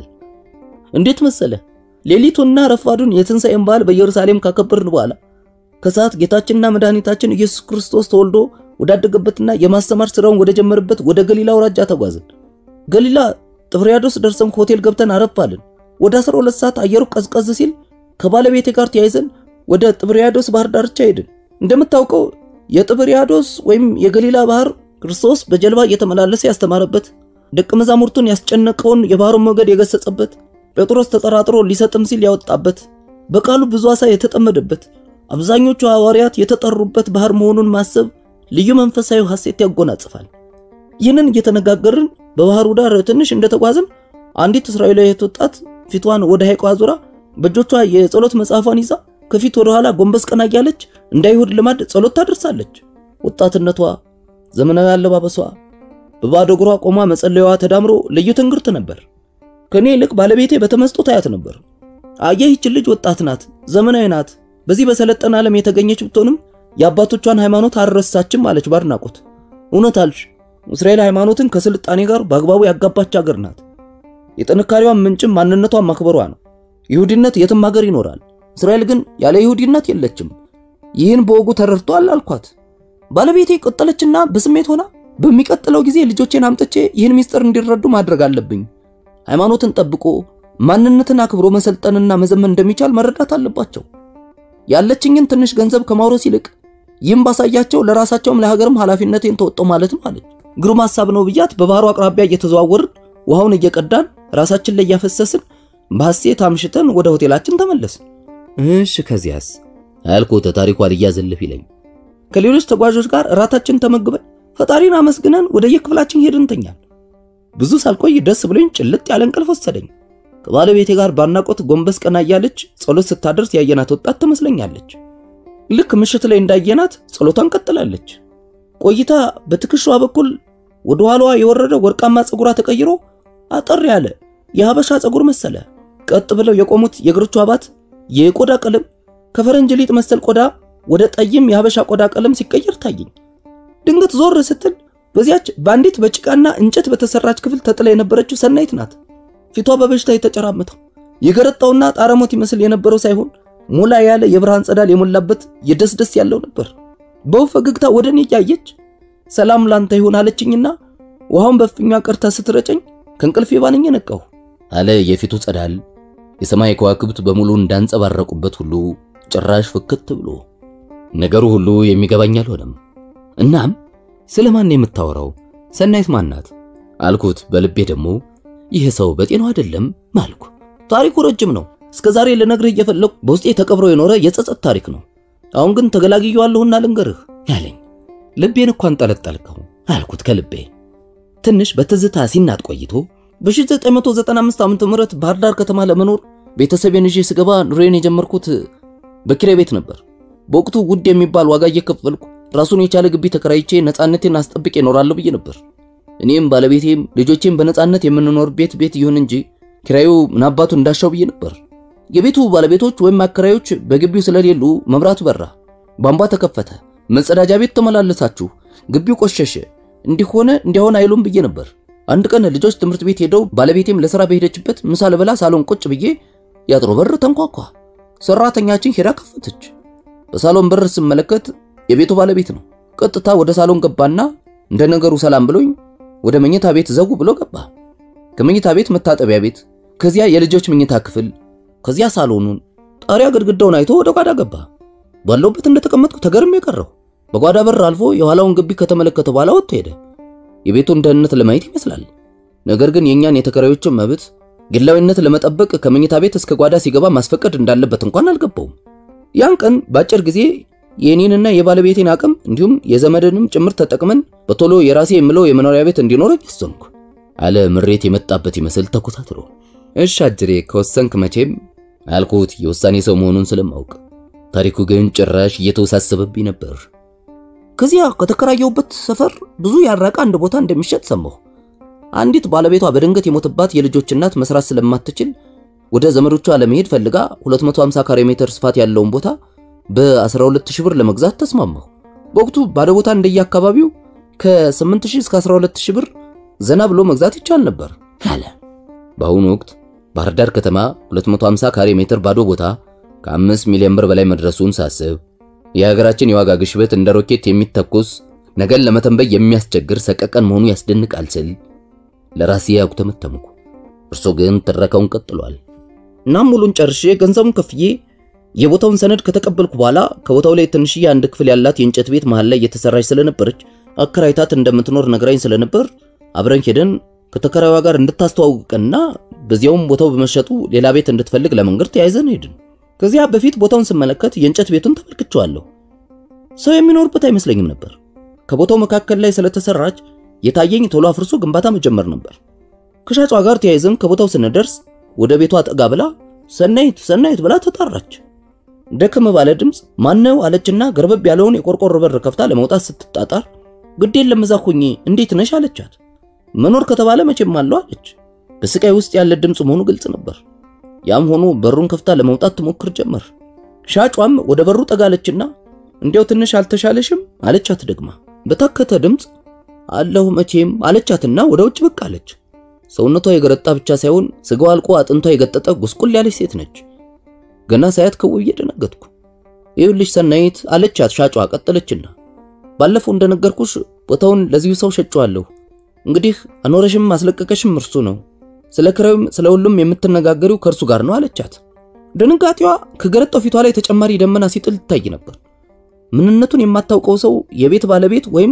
እንዴት መሰለ ሌሊቱና ረፋዱን የትንሣኤን በዓል በኢየሩሳሌም ካከበርን በኋላ ከሰዓት ጌታችንና መድኃኒታችን ኢየሱስ ክርስቶስ ተወልዶ ወዳደገበትና የማስተማር ሥራውን ወደ ጀመረበት ወደ ገሊላ አውራጃ ተጓዝን ገሊላ ጥብርያዶስ ደርሰን ሆቴል ገብተን አረፋልን ወደ 12 ሰዓት አየሩ ቀዝቀዝ ሲል ከባለቤቴ ጋር ተያይዘን ወደ ጥብርያዶስ ባህር ዳርቻ ሄድን። እንደምታውቀው የጥብርያዶስ ወይም የገሊላ ባህር ክርስቶስ በጀልባ እየተመላለሰ ያስተማረበት፣ ደቀ መዛሙርቱን ያስጨነቀውን የባህሩን ሞገድ የገሰጸበት፣ ጴጥሮስ ተጠራጥሮ ሊሰጥም ሲል ያወጣበት፣ በቃሉ ብዙ ዓሣ የተጠመደበት፣ አብዛኞቹ ሐዋርያት የተጠሩበት ባህር መሆኑን ማሰብ ልዩ መንፈሳዊ ሐሴት ያጎናጽፋል። ይህንን እየተነጋገርን በባህሩ ዳር ትንሽ እንደተጓዝን አንዲት እስራኤላዊት ወጣት ፊቷን ወደ ሐይቋ አዙራ በእጆቿ የጸሎት መጽሐፏን ይዛ ከፊት ወደ ኋላ ጎንበስ ቀና እያለች እንደ አይሁድ ልማድ ጸሎት ታደርሳለች። ወጣትነቷ፣ ዘመናዊ አለባበሷ፣ በባዶ እግሯ ቆማ መጸለያዋ ተዳምሮ ልዩ ትንግርት ነበር። ከኔ ይልቅ ባለቤቴ በተመስጦ ታያት ነበር። አየህ ይህች ልጅ ወጣት ናት፣ ዘመናዊ ናት። በዚህ በሰለጠነ ዓለም የተገኘች ብትሆንም የአባቶቿን ሃይማኖት አልረሳችም አለች ባድናቆት። እውነት አልሽ፣ እስራኤል ሃይማኖትን ከስልጣኔ ጋር በአግባቡ ያጋባች ሀገር ናት። የጥንካሬዋን ምንጭም ማንነቷን ማክበሯ ነው። ይሁዲነት የትም ሀገር ይኖራል። እስራኤል ግን ያለ ይሁዲነት የለችም። ይህን በወጉ ተረድቷል አልኳት። ባለቤቴ ቀጠለችና በስሜት ሆና በሚቀጥለው ጊዜ ልጆቼን አምጥቼ ይህን ምስጢር እንዲረዱ ማድረግ አለብኝ። ሃይማኖትን ጠብቆ ማንነትን አክብሮ መሰልጠንና መዘመን እንደሚቻል መረዳት አለባቸው። ያለችኝን ትንሽ ገንዘብ ከማውረስ ይልቅ ይህም ባሳያቸው ለራሳቸውም ለሀገርም ኃላፊነቴን ተወጣው ማለት ነው አለች። ግሩም ሐሳብ ነው ብያት በባህሩ አቅራቢያ እየተዘዋወርን ውሃውን እየቀዳን ራሳችን ላይ እያፈሰስን በሐሴት አምሽተን ወደ ሆቴላችን ተመለስን። እሺ ከዚያስ አልኩት ታሪኳ ልያዘልፍ ይለኝ ከሌሎች ተጓዦች ጋር እራታችን ተመግበን ፈጣሪን አመስግነን ወደ የክፍላችን ሄድን ተኛን። ብዙ ሳልቆይ ደስ ብሎኝ ጭልጥ ያለ እንቅልፍ ወሰደኝ። ከባለቤቴ ጋር ባናቆት ጎንበስ ቀና እያለች ጸሎት ስታደርስ ያየናት ወጣት ትመስለኛለች። ልክ ምሽት ላይ እንዳየናት ጸሎቷን ቀጥላለች። ቆይታ በትከሻዋ በኩል ወደ ኋላዋ የወረደ ወርቃማ ፀጉሯ ተቀይሮ አጠር ያለ የሀበሻ ፀጉር መሰለ። ቀጥ ብለው የቆሙት የእግሮቿ አባት የቆዳ ቀለም ከፈረንጅ ሊጥ መሰል ቆዳ ወደ ጠይም የሀበሻ ቆዳ ቀለም ሲቀየር ታየኝ። ድንገት ዞር ስትል በዚያች በአንዲት በጭቃና እንጨት በተሰራች ክፍል ተጥላ የነበረችው ሰናይት ናት። ፊቷ በበሽታ የተጨራመተው የገረጣውና ጣረሞት ይመስል የነበረው ሳይሆን ሞላ ያለ የብርሃን ጸዳል የሞላበት የደስደስ ያለው ነበር። በውብ ፈገግታ ወደ እኔ እያየች ሰላም ላንተ ይሁን አለችኝና ውሃውን በፍኛ ቀርታ ስትረጨኝ ከእንቅልፌ ባንኜ ነቃሁ አለ የፊቱ ጸዳል የሰማይ ከዋክብት በሙሉ እንዳንጸባረቁበት ሁሉ ጭራሽ ፍክት ብሎ ነገሩ ሁሉ የሚገባኝ አልሆነም። እናም ስለማን የምታወራው ሰናይት ማናት አልኩት። በልቤ ደግሞ ይህ ሰው በጤናው አይደለም ማልኩ። ታሪኩ ረጅም ነው። እስከ ዛሬ ልነግርህ እየፈለኩ በውስጤ ተቀብሮ የኖረ የጸጸት ታሪክ ነው። አሁን ግን ተገላግየዋለሁና ልንገርህ ያለኝ ልቤን እኮ አንጠለጠልከው አልኩት ከልቤ። ትንሽ በትዝታ ሲናጥ ቆይቶ በ1995 ዓ.ም ባህር ዳር ከተማ ለመኖር ቤተሰቤን ይዤ ስገባ ኑሬን የጀመርኩት በኪራይ ቤት ነበር። በወቅቱ ውድ የሚባል ዋጋ እየከፈልኩ ራሱን የቻለ ግቢ ተከራይቼ ነፃነቴን አስጠብቄ እኖራለሁ ብዬ ነበር። እኔም ባለቤቴም ልጆቼም በነፃነት የምንኖር ቤት ቤት ይሁን እንጂ ኪራዩ ምናባቱ እንዳሻው ብዬ ነበር። የቤቱ ባለቤቶች ወይም አከራዮች በግቢው ስለሌሉ መብራቱ በራ፣ ቧንቧ ተከፈተ፣ መጸዳጃ ቤት ተመላለሳችሁ፣ ግቢው ቆሸሸ፣ እንዲሆነ እንዲያሆን አይሉም ብዬ ነበር። አንድ ቀን ልጆች ትምህርት ቤት ሄደው ባለቤቴም ለሥራ በሄደችበት ምሳ ልበላ ሳሎን ቁጭ ብዬ ያጥሮ በር ተንኳኳ። ሰራተኛችን ሄዳ ከፈተች። በሳሎን በር ስመለከት የቤቱ ባለቤት ነው። ቀጥታ ወደ ሳሎን ገባና እንደ ነገሩ ሰላም ብሎኝ ወደ መኝታ ቤት ዘው ብሎ ገባ። ከመኝታ ቤት መታጠቢያ ቤት፣ ከዚያ የልጆች መኝታ ክፍል፣ ከዚያ ሳሎኑን፣ ጣሪያ ግድግዳውን አይቶ ወደ ጓዳ ገባ። ባለውበት እንደተቀመጥኩ ተገርሜ የቀረው በጓዳ በር አልፎ የኋላውን ግቢ ከተመለከተ በኋላ ወጥቶ ሄደ። የቤቱን ደህንነት ለማየት ይመስላል። ነገር ግን የእኛን የተከራዮችን መብት ግላዊነት ለመጠበቅ ከመኝታ ቤት እስከ ጓዳ ሲገባ ማስፈቀድ እንዳለበት እንኳን አልገባውም። ያን ቀን በአጭር ጊዜ የእኔንና የባለቤቴን አቅም እንዲሁም የዘመድንም ጭምር ተጠቅመን በቶሎ የራሴ የምለው የመኖሪያ ቤት እንዲኖረኝ ወሰንኩ አለ ምሬት የመጣበት ይመስል ተኮሳትሮ። እሺ አጅሬ ከወሰንክ መቼም አልኩት የውሳኔ ሰው መሆኑን ስለማውቅ። ታሪኩ ግን ጭራሽ እየተወሳሰበብኝ ነበር። ከዚያ ከተከራየሁበት ሰፈር ብዙ ያራቀ አንድ ቦታ እንደሚሸጥ ሰማሁ። አንዲት ባለቤቷ በድንገት የሞተባት የልጆች እናት መስራት ስለማትችል ወደ ዘመዶቿ ለመሄድ ፈልጋ 250 ካሬ ሜትር ስፋት ያለውን ቦታ በ12000 ብር ለመግዛት ተስማማሁ። በወቅቱ ባለ ቦታ እንደየአካባቢው ከ8000 እስከ 12000 ብር ዘና ብሎ መግዛት ይቻል ነበር አለ። በአሁኑ ወቅት ባህር ዳር ከተማ 250 ካሬ ሜትር ባዶ ቦታ ከ5 ሚሊዮን ብር በላይ መድረሱን ሳስብ የሀገራችን የዋጋ ግሽበት እንደ ሮኬት የሚተኮስ ነገን ለመተንበይ የሚያስቸግር ሰቀቀን መሆኑ ያስደንቃል ስል ለራሴ አጉተመተምኩ። እርሶ ግን ትረካውን ቀጥሏል። እናም ሙሉን ጨርሼ ገንዘቡን ከፍዬ የቦታውን ሰነድ ከተቀበልኩ በኋላ ከቦታው ላይ ትንሽዬ አንድ ክፍል ያላት የእንጨት ቤት መሃል ላይ እየተሰራች ስለነበረች አከራይታት እንደምትኖር ነግራኝ ስለነበር አብረን ሄደን ከተከራይዋ ጋር እንድታስተዋውቀንና በዚያውም ቦታው በመሸጡ ሌላ ቤት እንድትፈልግ ለመንገድ ተያይዘን ሄድን። ከዚያ በፊት ቦታውን ስመለከት የእንጨት ቤቱን ተመልክቼዋለሁ። ሰው የሚኖርበት አይመስለኝም ነበር። ከቦታው መካከል ላይ ስለተሰራች የታየኝ ቶሎ አፍርሶ ግንባታ መጀመር ነበር። ከሻጯ ጋር ተያይዘን ከቦታው ስንደርስ ወደ ቤቷ ጠጋ ብላ ሰናይት ሰናይት ብላ ተጣራች። ደከም ባለ ድምፅ ማነው አለችና ገርበብ ያለውን የቆርቆሮ በር ከፍታ ለመውጣት ስትጣጣር ግዴን ለምዛ ሁኜ እንዴት ነሽ አለቻት። መኖር ከተባለ መቼም አለው አለች። በስቃይ ውስጥ ያለ ድምፅ መሆኑ ግልጽ ነበር። ያም ሆኖ በሩን ከፍታ ለመውጣት ትሞክር ጀመር። ሻጯም ወደ በሩ ጠጋለችና እንዲያው ትንሽ አልተሻለሽም አለቻት ደግማ በታከተ ድምፅ አለሁ መቼም አለቻትና ወደ ውጭ ብቅ አለች። ሰውነቷ የገረጣ ብቻ ሳይሆን ስጋዋ አልቆ አጥንቷ የገጠጠ ጉስቁል ያለች ሴት ነች። ገና ሳያት ከውዬ ደነገጥኩ። ይኸውልሽ ሰናይት አለቻት ሻጯ ቀጠለችና ባለፈው እንደነገርኩሽ ቦታውን ለዚሁ ሰው ሸጬዋለሁ። እንግዲህ አኖረሽም አስለቀቀሽም እርሱ ነው። ስለ ክራዩም ስለ ሁሉም የምትነጋገሪው ከእርሱ ጋር ነው አለቻት። ድንጋጤዋ ከገረጣው ፊቷ ላይ ተጨማሪ ደመና ሲጥል ይታይ ነበር። ምንነቱን የማታውቀው ሰው የቤት ባለቤት ወይም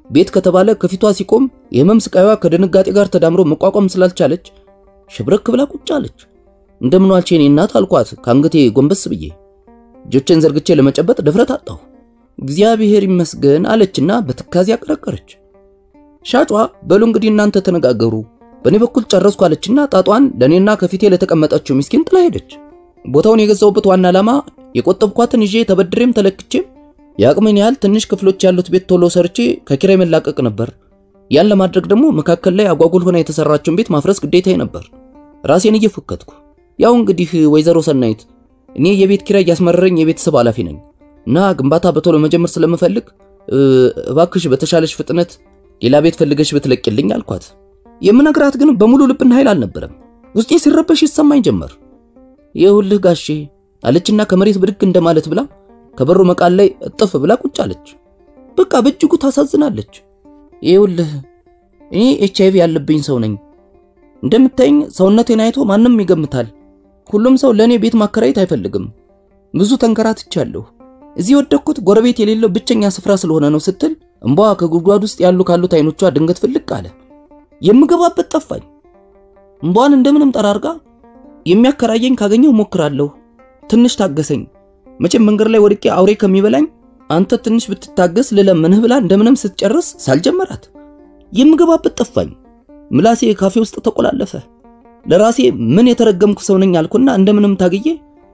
ቤት ከተባለ ከፊቷ ሲቆም የህመም ስቃይዋ ከድንጋጤ ጋር ተዳምሮ መቋቋም ስላልቻለች ሸብረክ ብላ ቁጭ አለች። እንደምን ዋልሽ የኔ እናት አልኳት ከአንገቴ ጎንበስ ብዬ እጆቼን ዘርግቼ ለመጨበጥ ድፍረት አጣሁ። እግዚአብሔር ይመስገን አለችና በትካዜ አቀረቀረች። ሻጯ በሉ እንግዲህ እናንተ ተነጋገሩ፣ በእኔ በኩል ጨረስኩ አለችና ጣጧን ለእኔና ከፊቴ ለተቀመጠችው ምስኪን ጥላ ሄደች። ቦታውን የገዛውበት ዋና ዓላማ የቆጠብኳትን ይዤ ተበድሬም ተለክቼም የአቅሜን ያህል ትንሽ ክፍሎች ያሉት ቤት ቶሎ ሰርቼ ከኪራይ መላቀቅ ነበር። ያን ለማድረግ ደግሞ መካከል ላይ አጓጉል ሆና የተሰራችውን ቤት ማፍረስ ግዴታዬ ነበር። ራሴን እየፎከትኩ ያው እንግዲህ ወይዘሮ ሰናይት እኔ የቤት ኪራይ እያስመረረኝ የቤተሰብ ኃላፊ ነኝ እና ግንባታ በቶሎ መጀመር ስለምፈልግ እባክሽ በተሻለሽ ፍጥነት ሌላ ቤት ፈልገሽ ብትለቅልኝ አልኳት። የምነግራት ግን በሙሉ ልብና ኃይል አልነበረም። ውስጤ ሲረበሽ ይሰማኝ ጀመር። ይኸውልህ ጋሼ አለችና ከመሬት ብድግ እንደማለት ብላ ከበሩ መቃል ላይ እጥፍ ብላ ቁጭ አለች። በቃ በእጅጉ ታሳዝናለች። ይኸውልህ እኔ ኤች አይቪ ያለብኝ ሰው ነኝ። እንደምታይኝ ሰውነቴን አይቶ ማንም ይገምታል። ሁሉም ሰው ለእኔ ቤት ማከራየት አይፈልግም። ብዙ ተንከራትቻለሁ። እዚህ ወደኩት ጎረቤት የሌለው ብቸኛ ስፍራ ስለሆነ ነው ስትል እምቧ ከጉድጓድ ውስጥ ያሉ ካሉት አይኖቿ ድንገት ፍልቅ አለ። የምገባበት ጠፋኝ። እምቧን እንደምንም ጠራርጋ የሚያከራየኝ ካገኘው ሞክራለሁ፣ ትንሽ ታገሰኝ፣ መቼም መንገድ ላይ ወድቄ አውሬ ከሚበላኝ አንተ ትንሽ ብትታገስ ልለምንህ ብላ እንደምንም ስትጨርስ ሳልጀመራት የምገባበት ጠፋኝ። ምላሴ ካፌ ውስጥ ተቆላለፈ። ለራሴ ምን የተረገምኩ ሰው ነኝ አልኩና እንደምንም ታግዬ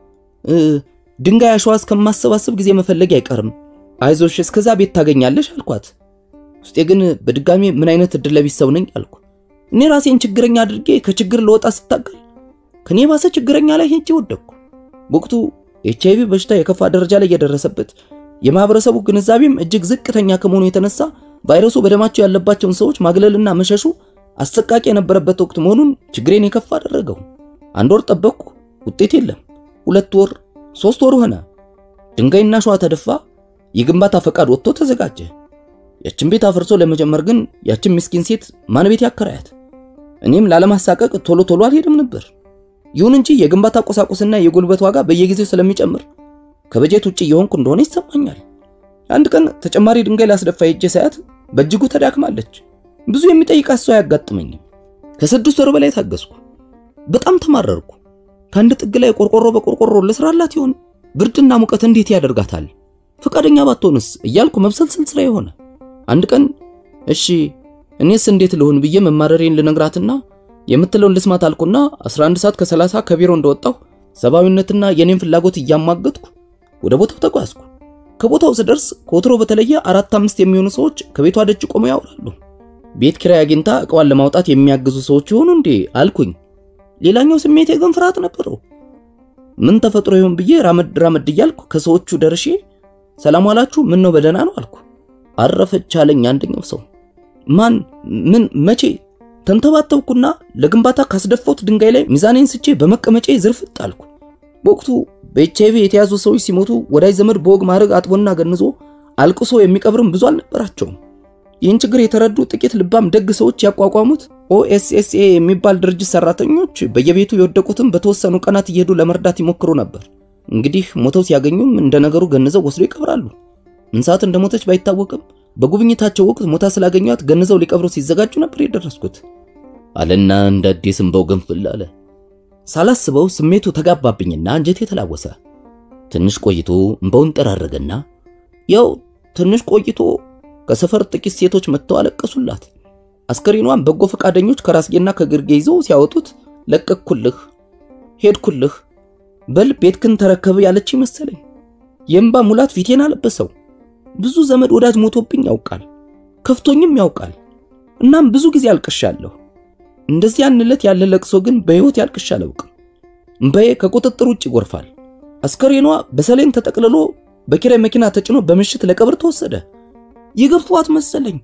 ድንጋይ አሸዋ እስከማሰባሰብ ጊዜ መፈለግ አይቀርም፣ አይዞሽ እስከዛ ቤት ታገኛለሽ አልኳት። ውስጤ ግን በድጋሚ ምን አይነት እድለ ቢስ ሰው ነኝ አልኩ። እኔ ራሴን ችግረኛ አድርጌ ከችግር ለወጣ ስታገል ከኔ ባሰ ችግረኛ ላይ ሄጄ ወደቅኩ። በወቅቱ ኤች አይቪ በሽታ የከፋ ደረጃ ላይ የደረሰበት የማህበረሰቡ ግንዛቤም እጅግ ዝቅተኛ ከመሆኑ የተነሳ ቫይረሱ በደማቸው ያለባቸውን ሰዎች ማግለልና መሸሹ አሰቃቂ የነበረበት ወቅት መሆኑን ችግሬን የከፋ አደረገው። አንድ ወር ጠበቅኩ፣ ውጤት የለም። ሁለት ወር፣ ሶስት ወር ሆነ። ድንጋይና ሸዋ ተደፋ። የግንባታ ፈቃድ ወጥቶ ተዘጋጀ። ያችን ቤት አፍርሶ ለመጀመር ግን ያችን ምስኪን ሴት ማን ቤት ያከራያት? እኔም ላለማሳቀቅ ቶሎ ቶሎ አልሄድም ነበር። ይሁን እንጂ የግንባታ ቁሳቁስና የጉልበት ዋጋ በየጊዜው ስለሚጨምር ከበጀት ውጭ እየሆንኩ እንደሆነ ይሰማኛል። አንድ ቀን ተጨማሪ ድንጋይ ላስደፋ ሄጄ ሳያት በእጅጉ ተዳክማለች። ብዙ የሚጠይቃት ሰው አያጋጥመኝም። ከስድስት ወር በላይ ታገስኩ። በጣም ተማረርኩ። ከአንድ ጥግ ላይ ቆርቆሮ በቆርቆሮ ልስራላት ይሆን? ብርድና ሙቀት እንዴት ያደርጋታል? ፈቃደኛ ባትሆንስ እያልኩ መብሰልሰል ስራ የሆነ አንድ ቀን እሺ እኔስ እንዴት ልሆን ብዬ መማረሬን ልነግራትና የምትለውን ልስማት አልኩና 11 ሰዓት ከ30 ከቢሮ እንደወጣሁ ሰብአዊነትና የኔን ፍላጎት እያማገጥኩ ወደ ቦታው ተጓዝኩ። ከቦታው ስደርስ ከወትሮ በተለየ አራት አምስት የሚሆኑ ሰዎች ከቤቷ ደጅ ቆመው ያወራሉ። ቤት ኪራይ አግኝታ እቃዋን ለማውጣት የሚያግዙ ሰዎች ይሆኑ እንዴ አልኩኝ። ሌላኛው ስሜቴ ግን ፍርሃት ነበረው። ምን ተፈጥሮ ይሆን ብዬ ራመድ ራመድ እያልኩ ከሰዎቹ ደርሼ ሰላም ዋላችሁ፣ ምን ነው በደህና ነው አልኩ። አረፈች አለኝ አንደኛው ሰው። ማን ምን መቼ ተንተባተብኩና ለግንባታ ካስደፋሁት ድንጋይ ላይ ሚዛኔን ስቼ በመቀመጫ ዝርፍጥ አልኩ። በወቅቱ በኤች አይቪ የተያዙ ሰዎች ሲሞቱ ወዳጅ ዘመድ በወግ ማድረግ አጥቦና ገንዞ አልቅሶ የሚቀብርም ብዙ አልነበራቸውም። ይህን ችግር የተረዱ ጥቂት ልባም ደግ ሰዎች ያቋቋሙት ኦኤስኤስኤ የሚባል ድርጅት ሰራተኞች በየቤቱ የወደቁትን በተወሰኑ ቀናት እየሄዱ ለመርዳት ይሞክሩ ነበር። እንግዲህ ሞተው ሲያገኙም እንደ ነገሩ ገንዘው ወስዶ ይቀብራሉ። ምን ሰዓት እንደሞተች ባይታወቅም በጉብኝታቸው ወቅት ሞታ ስላገኟት ገንዘው ሊቀብሩ ሲዘጋጁ ነበር የደረስኩት አለና እንደ አዲስ እንባው ገንፍል አለ። ሳላስበው ስሜቱ ተጋባብኝና አንጀቴ ተላወሰ። ትንሽ ቆይቶ እንባውን ጠራረገና ያው ትንሽ ቆይቶ ከሰፈር ጥቂት ሴቶች መጥተው አለቀሱላት። አስከሬኗን በጎ ፈቃደኞች ከራስጌና ከግርጌ ይዘው ሲያወጡት ለቀቅኩልህ፣ ሄድኩልህ፣ በል ቤትክን ተረከብ ያለች መሰለኝ። የእምባ ሙላት ፊቴን አለበሰው። ብዙ ዘመድ ወዳጅ ሞቶብኝ ያውቃል፣ ከፍቶኝም ያውቃል። እናም ብዙ ጊዜ አልቅሻለሁ። እንደዚህ ያን ዕለት ያለ ለቅሶ ግን በሕይወት ያልቅሻ አላውቅም። እምባዬ ከቁጥጥር ውጭ ይጎርፋል። አስከሬኗ በሰሌን ተጠቅልሎ በኪራይ መኪና ተጭኖ በምሽት ለቀብር ተወሰደ። የገፏት መሰለኝ።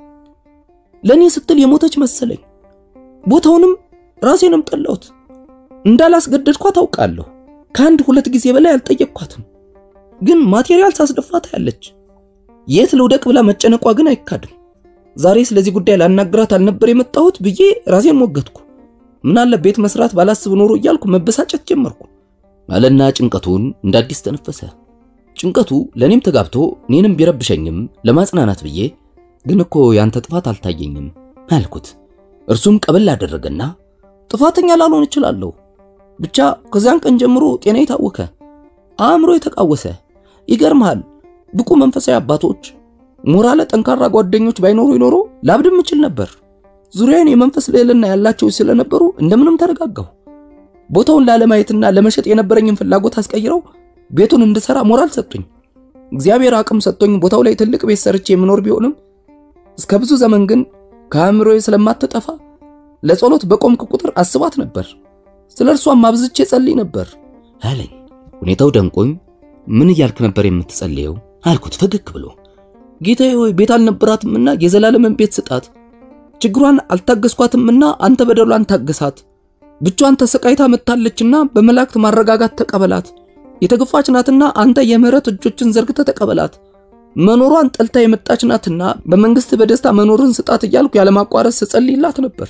ለእኔ ስትል የሞተች መሰለኝ። ቦታውንም ራሴንም ጠላሁት። እንዳላስገደድኳት አውቃለሁ። ከአንድ ሁለት ጊዜ በላይ አልጠየቅኳትም። ግን ማቴሪያል ሳስደፋት ያለች የት ልውደቅ ብላ መጨነቋ ግን አይካድም። ዛሬ ስለዚህ ጉዳይ ላናግራት አልነበር የመጣሁት ብዬ ራሴን ሞገትኩ። ምናለ ቤት መስራት ባላስብ ኖሮ እያልኩ መበሳጨት ጀመርኩ አለና ጭንቀቱን እንደ አዲስ ተነፈሰ። ጭንቀቱ ለእኔም ተጋብቶ እኔንም ቢረብሸኝም ለማጽናናት ብዬ ግን እኮ ያንተ ጥፋት አልታየኝም አልኩት። እርሱም ቀበል አደረገና ጥፋተኛ ላልሆን እችላለሁ፣ ብቻ ከዚያን ቀን ጀምሮ ጤና የታወከ አእምሮ የተቃወሰ ይገርምሃል፣ ብቁ መንፈሳዊ አባቶች፣ ሞራለ ጠንካራ ጓደኞች ባይኖሩ ይኖሮ ላብድም እችል ነበር። ዙሪያዬን የመንፈስ ልዕልና ያላቸው ስለነበሩ እንደምንም ተረጋጋሁ። ቦታውን ላለማየትና ለመሸጥ የነበረኝን ፍላጎት አስቀይረው ቤቱን እንድሰራ ሞራል ሰጡኝ። እግዚአብሔር አቅም ሰጥቶኝ ቦታው ላይ ትልቅ ቤት ሰርቼ የምኖር ቢሆንም እስከ ብዙ ዘመን ግን ከአእምሮዬ ስለማትጠፋ ለጸሎት በቆምክ ቁጥር አስባት ነበር። ስለ እርሷም አብዝቼ ጸልይ ነበር አለኝ። ሁኔታው ደንቆኝ ምን እያልክ ነበር የምትጸልየው አልኩት ፈገግ ብሎ። ጌታዬ ሆይ ቤት አልነበራትምና የዘላለምን ቤት ስጣት፣ ችግሯን አልታገስኳትምና አንተ በደሏን ታገሳት፣ ብቻዋን ተሰቃይታ መጥታለችና በመላእክት ማረጋጋት ተቀበላት፣ የተገፋች ናትና አንተ የምህረት እጆችን ዘርግተ ተቀበላት፣ መኖሯን ጠልታ የመጣች ናትና በመንግስት በደስታ መኖርን ስጣት እያልኩ ያለማቋረጥ ስጸልይላት ነበር።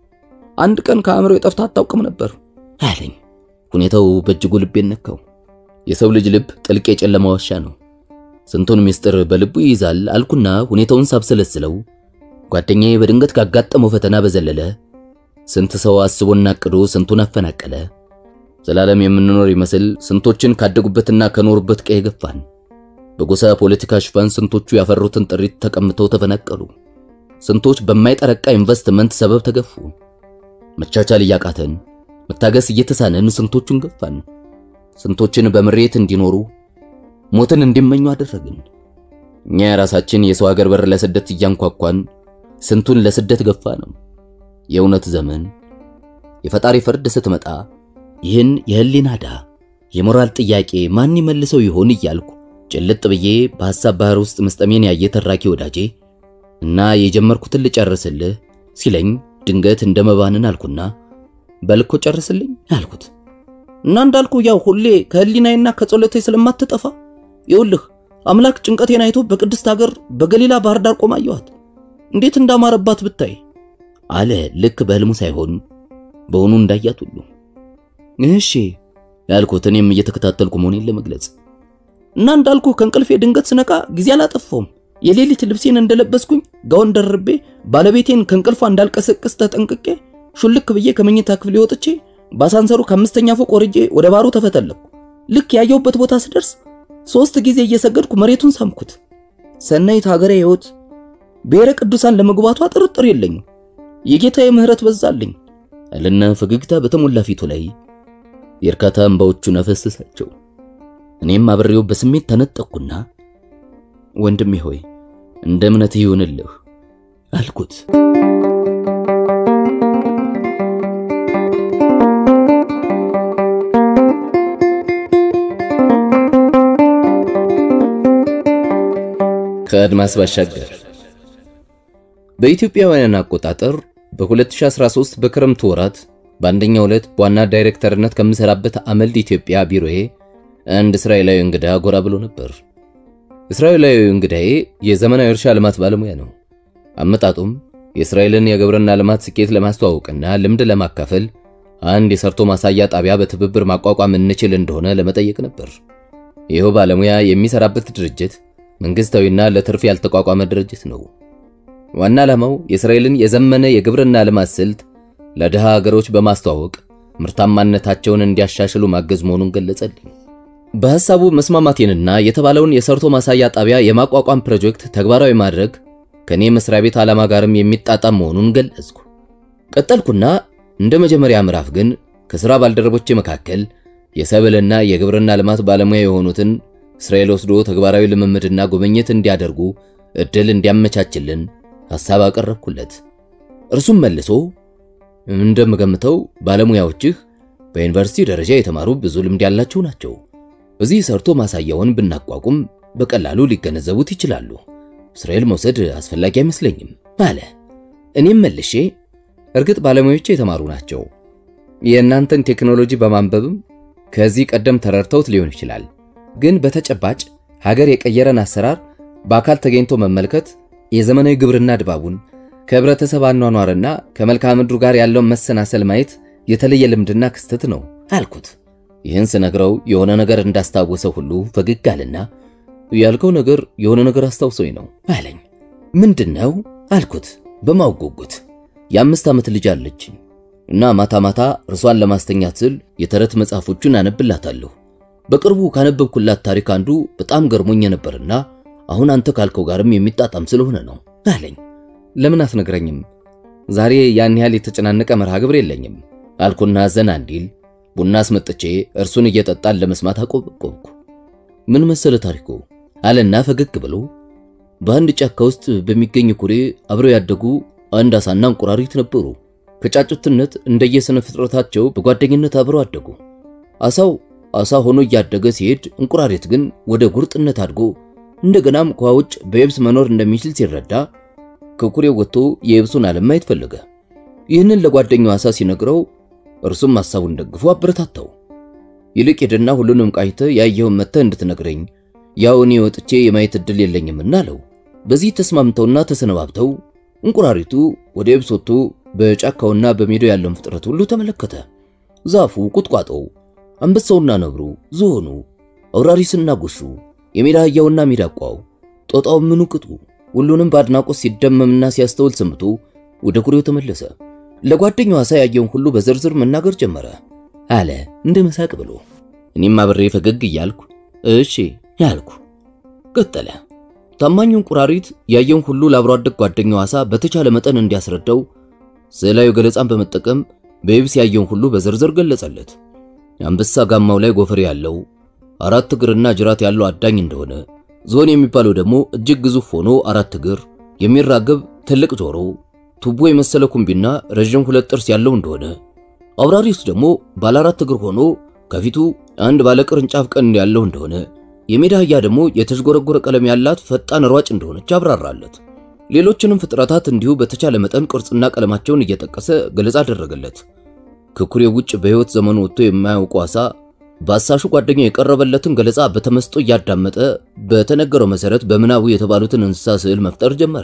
አንድ ቀን ከአእምሮ የጠፍታ አታውቅም ነበር አለኝ። ሁኔታው በእጅጉ ልቤን ነካው። የሰው ልጅ ልብ ጥልቅ የጨለማ ዋሻ ነው። ስንቱን ምስጢር በልቡ ይይዛል አልኩና ሁኔታውን ሳብሰለስለው ጓደኛዬ በድንገት ካጋጠመው ፈተና በዘለለ ስንት ሰው አስቦና አቅዶ ስንቱን አፈናቀለ። ዘላለም የምንኖር ይመስል ስንቶችን ካደጉበትና ከኖሩበት ቀዬ ገፋን። በጎሳ ፖለቲካ ሽፋን ስንቶቹ ያፈሩትን ጥሪት ተቀምተው ተፈናቀሉ። ስንቶች በማይጠረቃ ኢንቨስትመንት ሰበብ ተገፉ። መቻቻል እያቃተን መታገስ እየተሳነን ስንቶቹን ገፋን። ስንቶችን በምሬት እንዲኖሩ ሞትን እንዲመኙ አደረግን። እኛ የራሳችን የሰው ሀገር በር ለስደት እያንኳኳን ስንቱን ለስደት ገፋ ነው። የእውነት ዘመን የፈጣሪ ፍርድ ስትመጣ ይህን የህሊና ዕዳ የሞራል ጥያቄ ማን ይመልሰው ይሆን እያልኩ ጭልጥ ብዬ በሐሳብ ባህር ውስጥ መስጠሜን ያየ ተራኪ ወዳጄ እና የጀመርኩትን ልጨርስልህ ሲለኝ ድንገት እንደመባንን አልኩና በልኮ ጨርስልኝ አልኩት። እና እንዳልኩ ያው ሁሌ ከህሊናዬና ከጸሎቴ ስለማትጠፋ ይኸውልህ አምላክ ጭንቀቴን አይቶ በቅድስት ሀገር በገሊላ ባህር ዳር ቆማ አየኋት። እንዴት እንዳማረባት ብታይ አለ ልክ በህልሙ ሳይሆን በሆኑ እንዳያት ሁሉ። እሺ ያልኩት እኔም እየተከታተልኩ መሆኔን ለመግለጽ እና እንዳልኩ ከእንቅልፌ ድንገት ስነቃ ጊዜ አላጠፋውም። የሌሊት ልብሴን እንደለበስኩኝ ጋውን ደርቤ ባለቤቴን ከእንቅልፏ እንዳልቀሰቅስ ተጠንቅቄ ሹልክ ብዬ ከመኝታ ክፍሌ ወጥቼ በአሳንሰሩ ከአምስተኛ ፎቅ ወርጄ ወደ ባሩ ተፈተለኩ። ልክ ያየሁበት ቦታ ስደርስ ሶስት ጊዜ እየሰገድኩ መሬቱን ሳምኩት። ሰናይት ሀገሬ ሕይወት ብሔረ ቅዱሳን ለመግባቷ ጥርጥር የለኝም። የጌታዬ ምሕረት በዛልኝ አለና ፈገግታ በተሞላ ፊቱ ላይ የእርካታ እንባዎቹን አፈሰሳቸው። እኔም አብሬው በስሜት ተነጠቅኩና ወንድሜ ሆይ እንደ እምነትህ ይሁንልህ አልኩት። ከአድማስ ባሻገር በኢትዮጵያውያን አቆጣጠር በ2013 በክረምቱ ወራት በአንደኛው ዕለት በዋና ዳይሬክተርነት ከምሰራበት አመልድ ኢትዮጵያ ቢሮዬ አንድ እስራኤላዊ እንግዳ ጎራ ብሎ ነበር። እስራኤላዊ እንግዳዬ የዘመናዊ እርሻ ልማት ባለሙያ ነው። አመጣጡም የእስራኤልን የግብርና ልማት ስኬት ለማስተዋወቅና ልምድ ለማካፈል አንድ የሰርቶ ማሳያ ጣቢያ በትብብር ማቋቋም እንችል እንደሆነ ለመጠየቅ ነበር። ይኸው ባለሙያ የሚሰራበት ድርጅት መንግስታዊና ለትርፍ ያልተቋቋመ ድርጅት ነው። ዋና ዓላማው የእስራኤልን የዘመነ የግብርና ልማት ስልት ለድሃ ሀገሮች በማስተዋወቅ ምርታማነታቸውን እንዲያሻሽሉ ማገዝ መሆኑን ገለጸልኝ። በሐሳቡ መስማማቴንና የተባለውን የሰርቶ ማሳያ ጣቢያ የማቋቋም ፕሮጀክት ተግባራዊ ማድረግ ከኔ መስሪያ ቤት ዓላማ ጋርም የሚጣጣም መሆኑን ገለጽኩ። ቀጠልኩና እንደ መጀመሪያ ምዕራፍ ግን ከሥራ ባልደረቦቼ መካከል የሰብልና የግብርና ልማት ባለሙያ የሆኑትን እስራኤል ወስዶ ተግባራዊ ልምምድና ጉብኝት እንዲያደርጉ እድል እንዲያመቻችልን ሐሳብ አቀረብኩለት። እርሱም መልሶ እንደምገምተው ባለሙያዎችህ በዩኒቨርሲቲ ደረጃ የተማሩ ብዙ ልምድ ያላቸው ናቸው። እዚህ ሰርቶ ማሳያውን ብናቋቁም በቀላሉ ሊገነዘቡት ይችላሉ። እስራኤል መውሰድ አስፈላጊ አይመስለኝም አለ። እኔም መልሼ እርግጥ ባለሙያዎች የተማሩ ናቸው። የእናንተን ቴክኖሎጂ በማንበብም ከዚህ ቀደም ተረድተውት ሊሆን ይችላል። ግን በተጨባጭ ሀገር የቀየረን አሰራር በአካል ተገኝቶ መመልከት የዘመናዊ ግብርና ድባቡን ከህብረተሰብ አኗኗርና ከመልክዓ ምድሩ ጋር ያለውን መሰናሰል ማየት የተለየ ልምድና ክስተት ነው አልኩት። ይህን ስነግረው የሆነ ነገር እንዳስታወሰው ሁሉ ፈገግ አለና ያልከው ነገር የሆነ ነገር አስታውሶኝ ነው አለኝ። ምንድን ነው አልኩት በማውጎጉት። የአምስት ዓመት ልጅ አለችኝ እና ማታ ማታ እርሷን ለማስተኛት ስል የተረት መጽሐፎቹን አነብላታለሁ። በቅርቡ ካነበብኩላት ታሪክ አንዱ በጣም ገርሞኝ ነበርና አሁን አንተ ካልከው ጋርም የሚጣጣም ስለሆነ ነው አለኝ። ለምን አትነግረኝም? ዛሬ ያን ያህል የተጨናነቀ መርሃ ግብር የለኝም አልኩና ዘና እንዲል ቡና አስመጥቼ እርሱን እየጠጣን ለመስማት አቆበቆብኩ። ምን መሰለ ታሪኩ አለና ፈገግ ብሎ በአንድ ጫካ ውስጥ በሚገኝ ኩሬ አብረው ያደጉ አንድ አሳና እንቁራሪት ነበሩ። ከጫጩትነት እንደየስነ ፍጥረታቸው በጓደኝነት አብረው አደጉ። አሳው አሳ ሆኖ እያደገ ሲሄድ፣ እንቁራሪት ግን ወደ ጉርጥነት አድጎ እንደገናም ከውሃ ውጭ በየብስ መኖር እንደሚችል ሲረዳ ከኩሬው ወጥቶ የየብሱን ዓለም ማየት ፈለገ። ይህንን ለጓደኛው አሳ ሲነግረው እርሱም ሐሳቡን ደግፎ አበረታታው። ይልቅ ሄድና ሁሉንም ቃኝተህ ያየኸውን መጥተህ እንድትነግረኝ ያው እኔ ወጥቼ የማየት ዕድል የለኝምና አለው። በዚህ ተስማምተውና ተሰነባብተው እንቁራሪቱ ወደ የብስ ወጥቶ በጫካውና በሜዳው ያለውን ፍጥረት ሁሉ ተመለከተ። ዛፉ፣ ቁጥቋጦው፣ አንበሳውና ነብሩ፣ ዝሆኑ፣ አውራሪስና ጎሹ፣ የሜዳ አህያውና ሚዳቋው፣ ጦጣው፣ ምኑ ቅጡ ሁሉንም በአድናቆት ሲደመምና ሲያስተውል ሰምቶ ወደ ኩሬው ተመለሰ። ለጓደኛው አሳ ያየውን ሁሉ በዝርዝር መናገር ጀመረ አለ እንደ መሳቅ ብሎ። እኔም አብሬ ፈገግ እያልኩ እሺ ያልኩ። ቀጠለ። ታማኙ እንቁራሪት ያየውን ሁሉ ለአብሮ አደግ ጓደኛው አሳ በተቻለ መጠን እንዲያስረዳው ስዕላዊ ገለጻን በመጠቀም በየብስ ያየውን ሁሉ በዝርዝር ገለጸለት። የአንበሳ ጋማው ላይ ጎፈሬ ያለው አራት እግርና ጅራት ያለው አዳኝ እንደሆነ፣ ዝሆን የሚባለው ደግሞ እጅግ ግዙፍ ሆኖ አራት እግር የሚራገብ ትልቅ ጆሮ፣ ቱቦ የመሰለ ኩምቢና ረዥም ሁለት ጥርስ ያለው እንደሆነ፣ አውራሪስ ደግሞ ባለ አራት እግር ሆኖ ከፊቱ አንድ ባለ ቅርንጫፍ ቀንድ ያለው እንደሆነ፣ የሜዳ አህያ ደግሞ የተዥጎረጎረ ቀለም ያላት ፈጣን ሯጭ እንደሆነች አብራራለት። ሌሎችንም ፍጥረታት እንዲሁ በተቻለ መጠን ቅርጽና ቀለማቸውን እየጠቀሰ ገለጻ አደረገለት። ከኩሬው ውጭ በሕይወት ዘመኑ ወጥቶ የማያውቁ አሳ በአሳሹ ጓደኛው የቀረበለትን ገለጻ በተመስጦ እያዳመጠ በተነገረው መሰረት በምናቡ የተባሉትን እንስሳ ስዕል መፍጠር ጀመረ።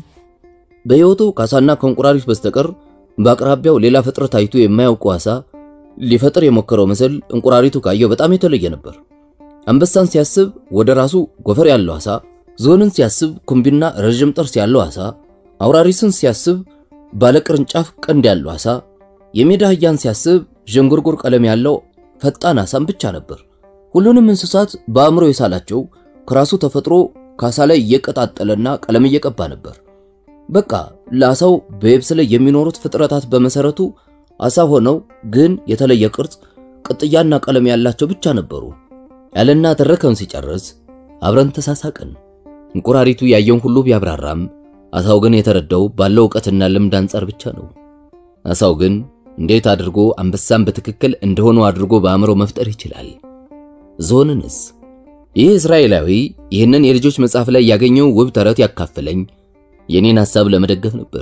በሕይወቱ ከአሳና ከእንቁራሪት በስተቀር በአቅራቢያው ሌላ ፍጥረት አይቶ የማያውቁ አሳ ሊፈጥር የሞከረው ምስል እንቁራሪቱ ካየው በጣም የተለየ ነበር። አንበሳን ሲያስብ ወደ ራሱ ጎፈር ያለው አሳ፣ ዝሆንን ሲያስብ ኩምቢና ረዥም ጥርስ ያለው አሳ፣ አውራሪስን ሲያስብ ባለቅርንጫፍ ቀንድ ያለው አሳ፣ የሜዳ አህያን ሲያስብ ዥንጉርጉር ቀለም ያለው ፈጣን አሳም ብቻ ነበር። ሁሉንም እንስሳት በአእምሮ የሳላቸው ከራሱ ተፈጥሮ ከአሳ ላይ እየቀጣጠለና ቀለም እየቀባ ነበር። በቃ ለአሳው በየብስ ላይ የሚኖሩት ፍጥረታት በመሰረቱ አሳ ሆነው ግን የተለየ ቅርጽ፣ ቅጥያና ቀለም ያላቸው ብቻ ነበሩ ያለና ተረከውን ሲጨርስ አብረን ተሳሳቅን። እንቁራሪቱ ያየውን ሁሉ ቢያብራራም አሳው ግን የተረዳው ባለው ዕውቀትና ልምድ አንጻር ብቻ ነው። አሳው ግን እንዴት አድርጎ አንበሳን በትክክል እንደሆነው አድርጎ በአእምሮ መፍጠር ይችላል? ዝሆንንስ? ይህ እስራኤላዊ ይህንን የልጆች መጽሐፍ ላይ ያገኘው ውብ ተረት ያካፈለኝ የኔን ሐሳብ ለመደገፍ ነበር።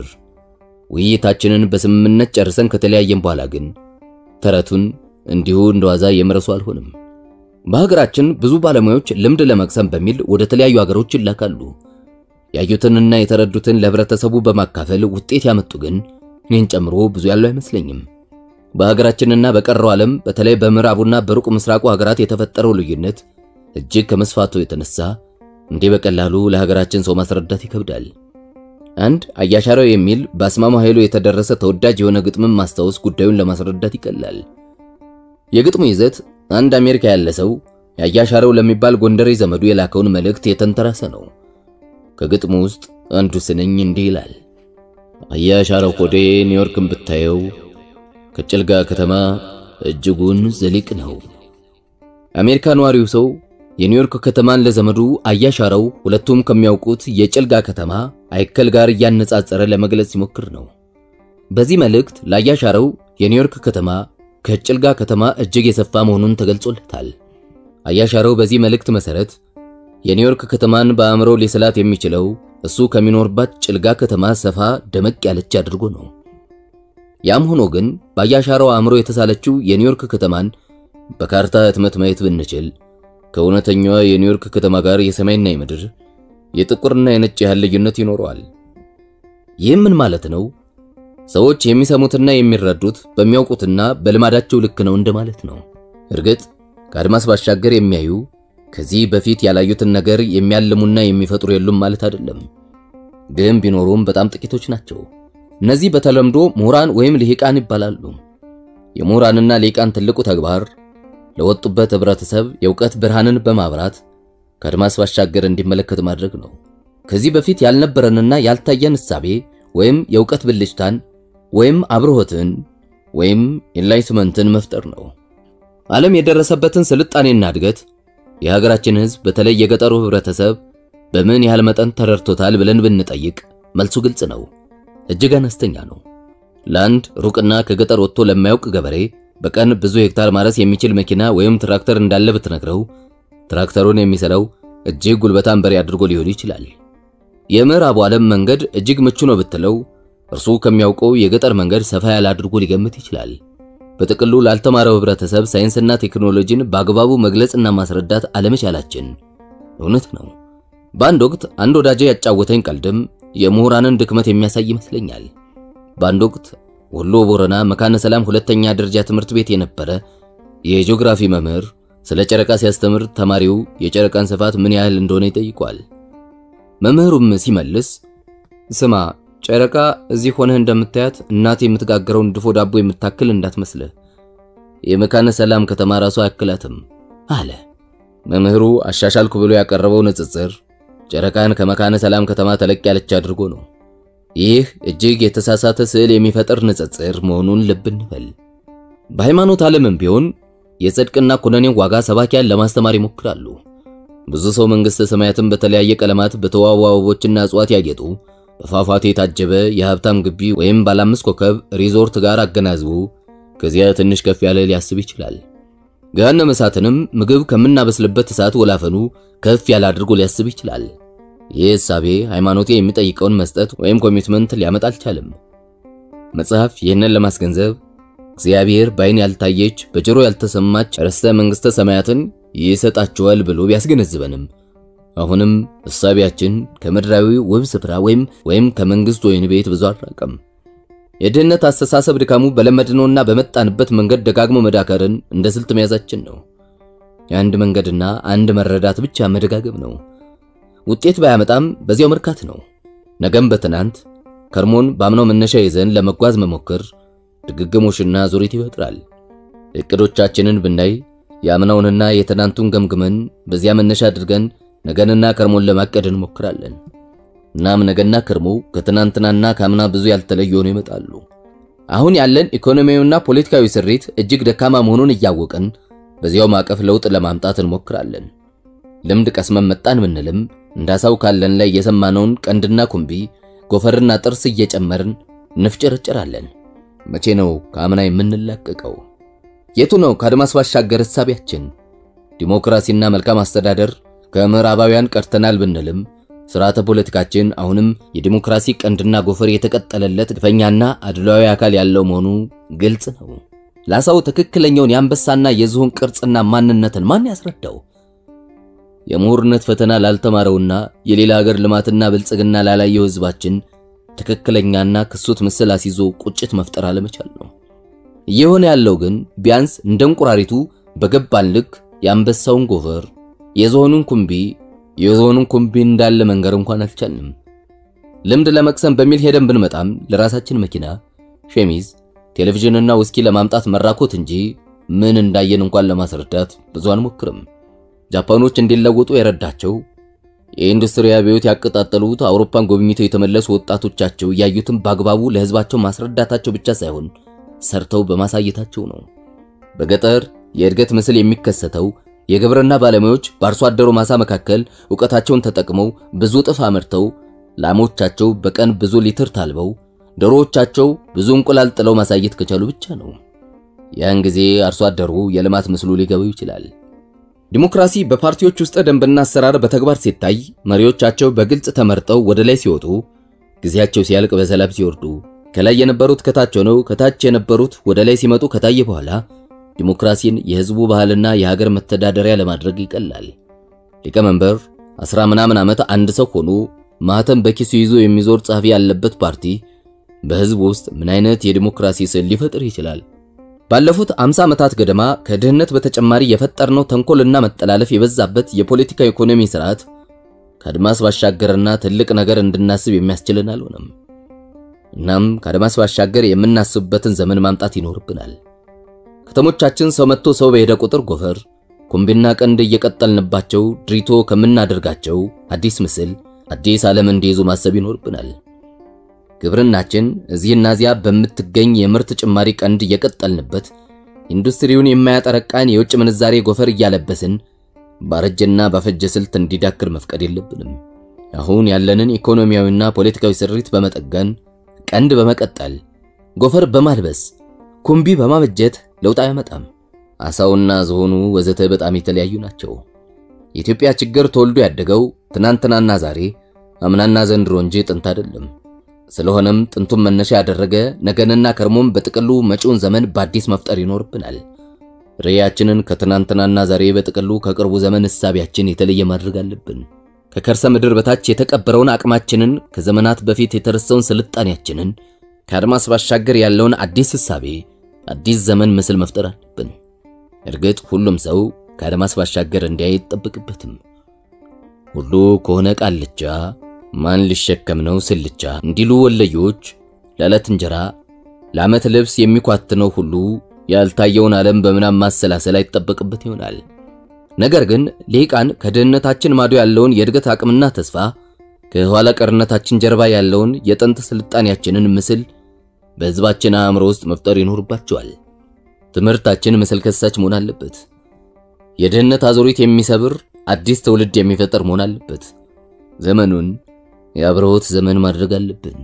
ውይይታችንን በስምምነት ጨርሰን ከተለያየን በኋላ ግን ተረቱን እንዲሁ እንደዋዛ የመረሱ አልሆንም። በሀገራችን ብዙ ባለሙያዎች ልምድ ለመቅሰም በሚል ወደ ተለያዩ ሀገሮች ይላካሉ። ያዩትንና የተረዱትን ለህብረተሰቡ በማካፈል ውጤት ያመጡ ግን እኔን ጨምሮ ብዙ ያለው አይመስለኝም። በሀገራችንና በቀረው ዓለም በተለይ በምዕራቡና በሩቅ ምስራቁ ሀገራት የተፈጠረው ልዩነት እጅግ ከመስፋቱ የተነሳ እንዲህ በቀላሉ ለሀገራችን ሰው ማስረዳት ይከብዳል። አንድ አያሻራው የሚል በአስማማ ኃይሉ የተደረሰ ተወዳጅ የሆነ ግጥምን ማስታወስ ጉዳዩን ለማስረዳት ይቀላል። የግጥሙ ይዘት አንድ አሜሪካ ያለ ሰው ያያሻረው ለሚባል ጎንደሬ ዘመዱ የላከውን መልእክት የተንተራሰ ነው። ከግጥሙ ውስጥ አንዱ ስንኝ እንዲህ ይላል። አያሻረው ሆዴ ኒውዮርክን ብታየው ከጭልጋ ከተማ እጅጉን ዘሊቅ ነው። አሜሪካ ነዋሪው ሰው የኒውዮርክ ከተማን ለዘመዱ አያሻረው ሁለቱም ከሚያውቁት የጭልጋ ከተማ አይከል ጋር እያነጻጸረ ለመግለጽ ሲሞክር ነው። በዚህ መልእክት ለአያሻረው የኒውዮርክ ከተማ ከጭልጋ ከተማ እጅግ የሰፋ መሆኑን ተገልጾለታል። አያሻረው በዚህ መልእክት መሰረት የኒውዮርክ ከተማን በአእምሮ ሊስላት የሚችለው እሱ ከሚኖርባት ጭልጋ ከተማ ሰፋ ደመቅ ያለች አድርጎ ነው። ያም ሆኖ ግን በአያሻረው አእምሮ የተሳለችው የኒውዮርክ ከተማን በካርታ ህትመት ማየት ብንችል ከእውነተኛዋ የኒውዮርክ ከተማ ጋር የሰማይና የምድር የጥቁርና የነጭ ያህል ልዩነት ይኖረዋል። ይህም ምን ማለት ነው? ሰዎች የሚሰሙትና የሚረዱት በሚያውቁትና በልማዳቸው ልክ ነው እንደማለት ነው። እርግጥ ከአድማስ ባሻገር የሚያዩ ከዚህ በፊት ያላዩትን ነገር የሚያልሙና የሚፈጥሩ የሉም ማለት አይደለም። ግን ቢኖሩም በጣም ጥቂቶች ናቸው። እነዚህ በተለምዶ ምሁራን ወይም ልሂቃን ይባላሉ። የምሁራንና ልሂቃን ትልቁ ተግባር ለወጡበት ህብረተሰብ የእውቀት ብርሃንን በማብራት ከአድማስ ባሻገር እንዲመለከት ማድረግ ነው። ከዚህ በፊት ያልነበረንና ያልታየን እሳቤ ወይም የእውቀት ብልጭታን ወይም አብርሆትን ወይም ኢንላይትመንትን መፍጠር ነው። ዓለም የደረሰበትን ስልጣኔና እድገት የሀገራችን ህዝብ በተለይ የገጠሩ ህብረተሰብ በምን ያህል መጠን ተረድቶታል ብለን ብንጠይቅ መልሱ ግልጽ ነው፣ እጅግ አነስተኛ ነው። ለአንድ ሩቅና ከገጠር ወጥቶ ለማያውቅ ገበሬ በቀን ብዙ ሄክታር ማረስ የሚችል መኪና ወይም ትራክተር እንዳለ ብትነግረው ትራክተሩን የሚሰራው እጅግ ጉልበታም በሬ አድርጎ ሊሆን ይችላል። የምዕራቡ ዓለም መንገድ እጅግ ምቹ ነው ብትለው እርሱ ከሚያውቀው የገጠር መንገድ ሰፋ ያለ አድርጎ ሊገምት ይችላል። በጥቅሉ ላልተማረው ህብረተሰብ ሳይንስና ቴክኖሎጂን በአግባቡ መግለጽና ማስረዳት አለመቻላችን እውነት ነው። በአንድ ወቅት አንድ ወዳጄ ያጫወተኝ ቀልድም የምሁራንን ድክመት የሚያሳይ ይመስለኛል። በአንድ ወቅት ወሎ ቦረና መካነ ሰላም ሁለተኛ ደረጃ ትምህርት ቤት የነበረ የጂኦግራፊ መምህር ስለ ጨረቃ ሲያስተምር ተማሪው የጨረቃን ስፋት ምን ያህል እንደሆነ ይጠይቋል። መምህሩም ሲመልስ ስማ ጨረቃ እዚህ ሆነህ እንደምታያት እናት የምትጋገረውን ድፎ ዳቦ የምታክል እንዳትመስልህ፣ የመካነ ሰላም ከተማ ራሱ አያክላትም አለ። መምህሩ አሻሻልኩ ብሎ ያቀረበው ንጽጽር ጨረቃን ከመካነ ሰላም ከተማ ተለቅ ያለች አድርጎ ነው። ይህ እጅግ የተሳሳተ ስዕል የሚፈጥር ንጽጽር መሆኑን ልብ እንበል። በሃይማኖት ዓለምም ቢሆን የጽድቅና ኩነኔን ዋጋ ሰባኪያን ለማስተማር ይሞክራሉ። ብዙ ሰው መንግሥተ ሰማያትን በተለያየ ቀለማት በተዋቡ አበቦችና እጽዋት ያጌጡ በፏፏቴ የታጀበ የሀብታም ግቢ ወይም ባለ አምስት ኮከብ ሪዞርት ጋር አገናዝቡ ከዚያ ትንሽ ከፍ ያለ ሊያስብ ይችላል። ገሃነመ እሳትንም ምግብ ከምናበስልበት እሳት ወላፈኑ ከፍ ያለ አድርጎ ሊያስብ ይችላል። ይህ እሳቤ ሃይማኖቴ የሚጠይቀውን መስጠት ወይም ኮሚትመንት ሊያመጣ አልቻለም። መጽሐፍ ይህንን ለማስገንዘብ እግዚአብሔር በዓይን ያልታየች በጆሮ ያልተሰማች ርስተ መንግሥተ ሰማያትን ይሰጣቸዋል ብሎ ቢያስገነዝበንም አሁንም እሳቢያችን ከምድራዊ ውብ ስፍራ ወይም ወይም ከመንግስት ወይን ቤት ብዙ አልራቀም። የድህነት አስተሳሰብ ድካሙ በለመድነውና በመጣንበት መንገድ ደጋግሞ መዳከርን እንደ ስልት መያዛችን ነው። የአንድ መንገድና አንድ መረዳት ብቻ መደጋገም ነው። ውጤት ባያመጣም በዚያው መርካት ነው። ነገም በትናንት ከርሞን ባምናው መነሻ ይዘን ለመጓዝ መሞከር ድግግሞሽና ዙሪት ይፈጥራል። እቅዶቻችንን ብናይ የአምናውንና የትናንቱን ገምግመን በዚያ መነሻ አድርገን ነገንና ከርሞን ለማቀድ እንሞክራለን። እናም ነገና ከርሞ ከትናንትናና ከአምና ብዙ ያልተለዩ ሆነው ይመጣሉ። አሁን ያለን ኢኮኖሚያዊና ፖለቲካዊ ስሪት እጅግ ደካማ መሆኑን እያወቅን በዚያው ማዕቀፍ ለውጥ ለማምጣት እንሞክራለን። ልምድ ቀስመን መጣን ብንልም እንዳሳው ካለን ላይ የሰማነውን ቀንድና ኩምቢ፣ ጎፈርና ጥርስ እየጨመርን እንፍጨረጨራለን። መቼ ነው ከአምና የምንላቀቀው? የቱ ነው ከአድማስ ባሻገር እሳቢያችን? ዲሞክራሲና መልካም አስተዳደር ከምዕራባውያን ቀርተናል ብንልም ስርዓተ ፖለቲካችን አሁንም የዲሞክራሲ ቀንድና ጎፈር የተቀጠለለት ግፈኛና አድሏዊ አካል ያለው መሆኑ ግልጽ ነው። ላሳው ትክክለኛውን የአንበሳና የዝሆን ቅርጽና ማንነትን ማን ያስረዳው? የምሁርነት ፈተና ላልተማረውና የሌላ ሀገር ልማትና ብልጽግና ላላየው ህዝባችን ትክክለኛና ክሱት ምስል አስይዞ ቁጭት መፍጠር አለመቻል ነው። እየሆነ ያለው ግን ቢያንስ እንደ እንቁራሪቱ በገባን ልክ የአንበሳውን ጎፈር የዝሆኑን ኩምቢ የዝሆኑን ኩምቢ እንዳለ መንገር እንኳን አልቻልንም። ልምድ ለመቅሰም በሚል ሄደን ብንመጣም ለራሳችን መኪና፣ ሸሚዝ፣ ቴሌቪዥንና ውስኪ ለማምጣት መራኮት እንጂ ምን እንዳየን እንኳን ለማስረዳት ብዙ አንሞክርም። ጃፓኖች እንዲለወጡ የረዳቸው የኢንዱስትሪ አብዮት ያቀጣጠሉት አውሮፓን ጎብኝተው የተመለሱ ወጣቶቻቸው ያዩትን በአግባቡ ለህዝባቸው ማስረዳታቸው ብቻ ሳይሆን ሰርተው በማሳየታቸው ነው። በገጠር የእድገት ምስል የሚከሰተው የግብርና ባለሙያዎች በአርሶ አደሩ ማሳ መካከል ዕውቀታቸውን ተጠቅመው ብዙ እጥፍ አምርተው ላሞቻቸው በቀን ብዙ ሊትር ታልበው ዶሮዎቻቸው ብዙ እንቁላል ጥለው ማሳየት ከቻሉ ብቻ ነው። ያን ጊዜ አርሶ አደሩ የልማት ምስሉ ሊገባው ይችላል። ዲሞክራሲ በፓርቲዎች ውስጥ ደንብና አሰራር በተግባር ሲታይ መሪዎቻቸው በግልጽ ተመርጠው ወደ ላይ ሲወጡ፣ ጊዜያቸው ሲያልቅ በሰላም ሲወርዱ፣ ከላይ የነበሩት ከታች ሆነው ከታች የነበሩት ወደ ላይ ሲመጡ ከታየ በኋላ ዲሞክራሲን የህዝቡ ባህልና የሀገር መተዳደሪያ ለማድረግ ይቀላል። ሊቀመንበር አስራ ምናምን ዓመት አንድ ሰው ሆኖ ማህተም በኪሱ ይዞ የሚዞር ጸሐፊ ያለበት ፓርቲ በህዝብ ውስጥ ምን አይነት የዲሞክራሲ ስዕል ሊፈጥር ይችላል? ባለፉት 50 ዓመታት ገደማ ከድህነት በተጨማሪ የፈጠርነው ተንኮልና መጠላለፍ የበዛበት የፖለቲካ ኢኮኖሚ ስርዓት ከአድማስ ባሻገርና ትልቅ ነገር እንድናስብ የሚያስችልን አልሆነም። እናም ከአድማስ ባሻገር የምናስብበትን ዘመን ማምጣት ይኖርብናል። ከተሞቻችን ሰው መጥቶ ሰው በሄደ ቁጥር ጎፈር፣ ኩምቢና ቀንድ እየቀጠልንባቸው ድሪቶ ከምናደርጋቸው አዲስ ምስል አዲስ ዓለም እንዲይዙ ማሰብ ይኖርብናል። ግብርናችን እዚህና እዚያ በምትገኝ የምርት ጭማሪ ቀንድ እየቀጠልንበት ኢንዱስትሪውን የማያጠረቃን የውጭ ምንዛሬ ጎፈር እያለበስን ባረጀና ባፈጀ ስልት እንዲዳክር መፍቀድ የለብንም። አሁን ያለንን ኢኮኖሚያዊና ፖለቲካዊ ስሪት በመጠገን ቀንድ በመቀጠል ጎፈር በማልበስ ኩምቢ በማበጀት ለውጥ አያመጣም። አሳውና ዝሆኑ ወዘተ በጣም የተለያዩ ናቸው። የኢትዮጵያ ችግር ተወልዶ ያደገው ትናንትናና ዛሬ አምናና ዘንድሮ እንጂ ጥንት አይደለም። ስለሆነም ጥንቱን መነሻ ያደረገ ነገንና ከርሞም በጥቅሉ መጪውን ዘመን በአዲስ መፍጠር ይኖርብናል። ርዕያችንን ከትናንትናና ዛሬ በጥቅሉ ከቅርቡ ዘመን እሳቢያችን የተለየ ማድረግ አለብን። ከከርሰ ምድር በታች የተቀበረውን አቅማችንን፣ ከዘመናት በፊት የተረሳውን ስልጣኔያችንን፣ ከአድማስ ባሻገር ያለውን አዲስ እሳቤ፣ አዲስ ዘመን ምስል መፍጠር አለብን። እርግጥ ሁሉም ሰው ከአድማስ ባሻገር እንዲያይ አይጠብቅበትም። ሁሉ ከሆነ ቃልቻ ማን ሊሸከም ነው ስልቻ እንዲሉ ወለዮች ለዕለት እንጀራ ለዓመት ልብስ የሚኳትነው ሁሉ ያልታየውን ዓለም በምናም ማሰላሰል አይጠበቅበት ይሆናል። ነገር ግን ሊቃን ከድህነታችን ማዶ ያለውን የእድገት አቅምና ተስፋ ከኋላ ቀርነታችን ጀርባ ያለውን የጥንት ስልጣኔያችንን ምስል በሕዝባችን አእምሮ ውስጥ መፍጠር ይኖርባቸዋል። ትምህርታችን ምስል ከሳች መሆን አለበት። የድህነት አዙሪት የሚሰብር አዲስ ትውልድ የሚፈጠር መሆን አለበት። ዘመኑን የአብርሆት ዘመን ማድረግ አለብን።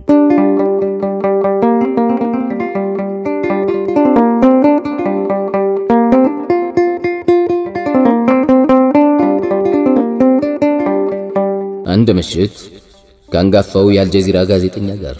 አንድ ምሽት ከአንጋፋው የአልጀዚራ ጋዜጠኛ ጋር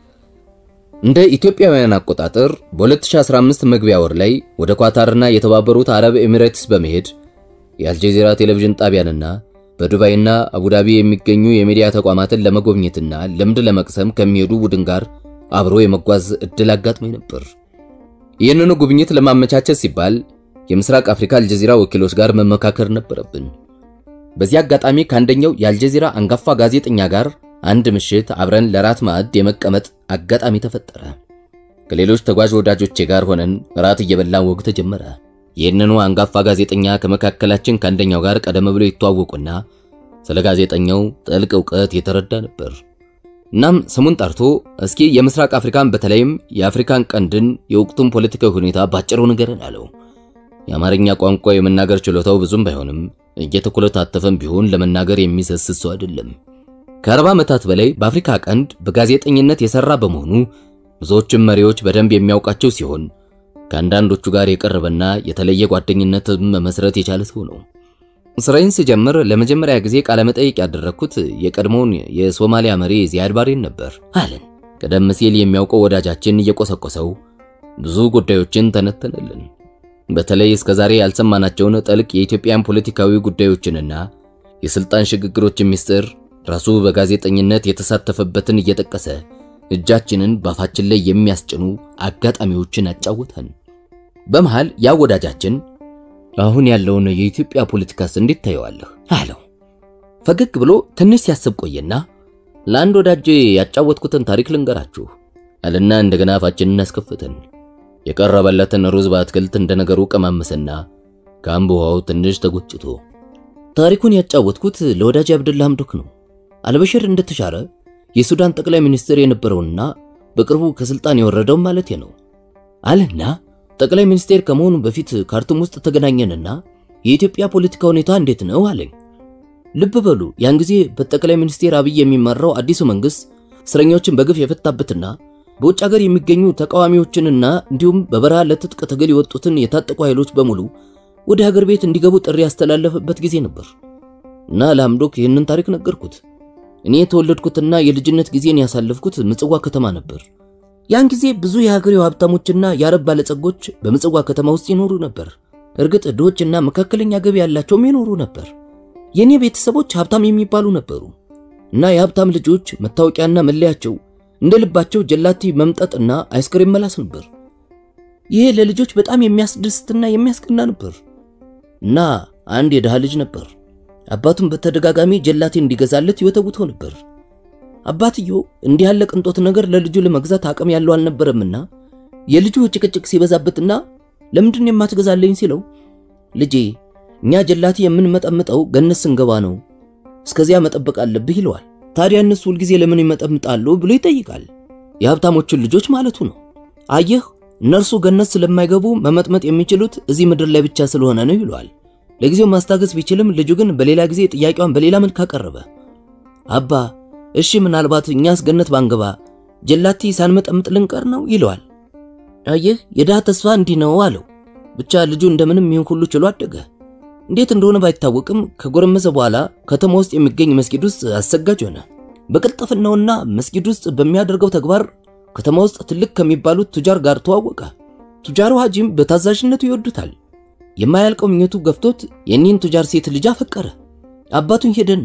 እንደ ኢትዮጵያውያን አቆጣጠር በ2015 መግቢያ ወር ላይ ወደ ኳታርና የተባበሩት አረብ ኤሚሬትስ በመሄድ የአልጀዚራ ቴሌቪዥን ጣቢያንና በዱባይና አቡዳቢ የሚገኙ የሚዲያ ተቋማትን ለመጎብኘትና ልምድ ለመቅሰም ከሚሄዱ ቡድን ጋር አብሮ የመጓዝ እድል አጋጥሞኝ ነበር። ይህንኑ ጉብኝት ለማመቻቸት ሲባል የምስራቅ አፍሪካ አልጀዚራ ወኪሎች ጋር መመካከር ነበረብን። በዚህ አጋጣሚ ከአንደኛው የአልጀዚራ አንጋፋ ጋዜጠኛ ጋር አንድ ምሽት አብረን ለራት ማዕድ የመቀመጥ አጋጣሚ ተፈጠረ። ከሌሎች ተጓዥ ወዳጆቼ ጋር ሆነን ራት እየበላን ወግ ተጀመረ። ይህንኑ አንጋፋ ጋዜጠኛ ከመካከላችን ከአንደኛው ጋር ቀደም ብሎ ይተዋወቁና ስለ ጋዜጠኛው ጥልቅ ዕውቀት የተረዳ ነበር። እናም ስሙን ጠርቶ እስኪ የምስራቅ አፍሪካን በተለይም የአፍሪካን ቀንድን የወቅቱን ፖለቲካዊ ሁኔታ ባጭሩ ንገረን አለው። የአማርኛ ቋንቋ የመናገር ችሎታው ብዙም ባይሆንም እየተኮለታተፈም ቢሆን ለመናገር የሚሰስት ሰው አይደለም። ከአርባ ዓመታት በላይ በአፍሪካ ቀንድ በጋዜጠኝነት የሰራ በመሆኑ ብዙዎችም መሪዎች በደንብ የሚያውቃቸው ሲሆን ከአንዳንዶቹ ጋር የቀረበና የተለየ ጓደኝነትም መመስረት የቻለ ሰው ነው። ስራዬን ስጀምር ለመጀመሪያ ጊዜ ቃለ መጠይቅ ያደረግኩት የቀድሞውን የሶማሊያ መሪ ዚያድ ባሬን ነበር አለን። ቀደም ሲል የሚያውቀው ወዳጃችን እየቆሰቆሰው ብዙ ጉዳዮችን ተነተነልን። በተለይ እስከ ዛሬ ያልሰማናቸውን ጥልቅ የኢትዮጵያን ፖለቲካዊ ጉዳዮችንና የስልጣን ሽግግሮችን ምስጢር ራሱ በጋዜጠኝነት የተሳተፈበትን እየጠቀሰ እጃችንን ባፋችን ላይ የሚያስጭኑ አጋጣሚዎችን አጫወተን። በመሃል ያ ወዳጃችን አሁን ያለውን የኢትዮጵያ ፖለቲካስ እንዴት ታየዋለህ አለው። ፈገግ ብሎ ትንሽ ሲያስብ ቆየና ለአንድ ወዳጄ ያጫወትኩትን ታሪክ ልንገራችሁ አለና እንደገና አፋችንን አስከፈተን። የቀረበለትን ሩዝ በአትክልት እንደነገሩ ቀማመሰና ከአምብ ውሃው ትንሽ ተጎጭቶ ታሪኩን ያጫወትኩት ለወዳጅ አብደላ ሐምዶክ ነው። አልበሽር እንደተሻረ የሱዳን ጠቅላይ ሚኒስትር የነበረውና በቅርቡ ከስልጣን የወረደው ማለት ነው አለና ጠቅላይ ሚኒስቴር ከመሆኑ በፊት ካርቱም ውስጥ ተገናኘንና የኢትዮጵያ ፖለቲካ ሁኔታ እንዴት ነው አለኝ። ልብ በሉ ያን ጊዜ በጠቅላይ ሚኒስቴር አብይ የሚመራው አዲሱ መንግስት እስረኞችን በግፍ የፈታበትና በውጭ ሀገር የሚገኙ ተቃዋሚዎችንና እንዲሁም በበረሃ ለትጥቅ ትግል የወጡትን የታጠቁ ኃይሎች በሙሉ ወደ ሀገር ቤት እንዲገቡ ጥሪ ያስተላለፈበት ጊዜ ነበር እና ለሐምዶክ ይህንን ታሪክ ነገርኩት። እኔ የተወለድኩትና የልጅነት ጊዜን ያሳለፍኩት ምጽዋ ከተማ ነበር። ያን ጊዜ ብዙ የሀገሬው ሀብታሞችና የአረብ ባለጸጎች በምጽዋ ከተማ ውስጥ ይኖሩ ነበር። እርግጥ ድሆችና መካከለኛ ገቢ ያላቸውም ይኖሩ ነበር። የእኔ ቤተሰቦች ሀብታም የሚባሉ ነበሩ እና የሀብታም ልጆች መታወቂያና መለያቸው እንደ ልባቸው ጀላቲ መምጠጥና አይስክሬም መላስ ነበር። ይሄ ለልጆች በጣም የሚያስደስትና የሚያስቀና ነበር። እና አንድ የድሃ ልጅ ነበር አባቱን በተደጋጋሚ ጀላቴ እንዲገዛለት ይወተውተው ነበር። አባትየው እንዲህ ያለ ቅንጦት ነገር ለልጁ ለመግዛት አቅም ያለው አልነበረምና የልጁ ጭቅጭቅ ሲበዛበትና ለምንድን የማትገዛለኝ ሲለው ልጄ እኛ ጀላቴ የምንመጠምጠው ገነት ስንገባ ነው፣ እስከዚያ መጠበቅ አለብህ ይለዋል። ታዲያ እነሱ ሁልጊዜ ለምን ይመጠምጣሉ ብሎ ይጠይቃል። የሀብታሞችን ልጆች ማለቱ ነው። አየህ እነርሱ ገነት ስለማይገቡ መመጥመጥ የሚችሉት እዚህ ምድር ላይ ብቻ ስለሆነ ነው ይለዋል። ለጊዜው ማስታገስ ቢችልም ልጁ ግን በሌላ ጊዜ ጥያቄዋን በሌላ መልክ አቀረበ። አባ እሺ ምናልባት እኛስ ገነት ባንገባ ጀላቲ ሳንመጠምጥ ልንቀር ነው ይለዋል። አየህ የድሃ ተስፋ እንዲህ ነው አለው። ብቻ ልጁ እንደምንም ይህን ሁሉ ችሎ አደገ። እንዴት እንደሆነ ባይታወቅም ከጎረመሰ በኋላ ከተማ ውስጥ የሚገኝ መስጊድ ውስጥ አሰጋጅ ሆነ። በቅልጥፍናውና መስጊድ ውስጥ በሚያደርገው ተግባር ከተማ ውስጥ ትልቅ ከሚባሉት ቱጃር ጋር ተዋወቀ። ቱጃሩ ሐጂም በታዛዥነቱ ይወዱታል። የማያልቀው ምኞቱ ገፍቶት የኒህን ቱጃር ሴት ልጅ አፈቀረ። አባቱን ሄደና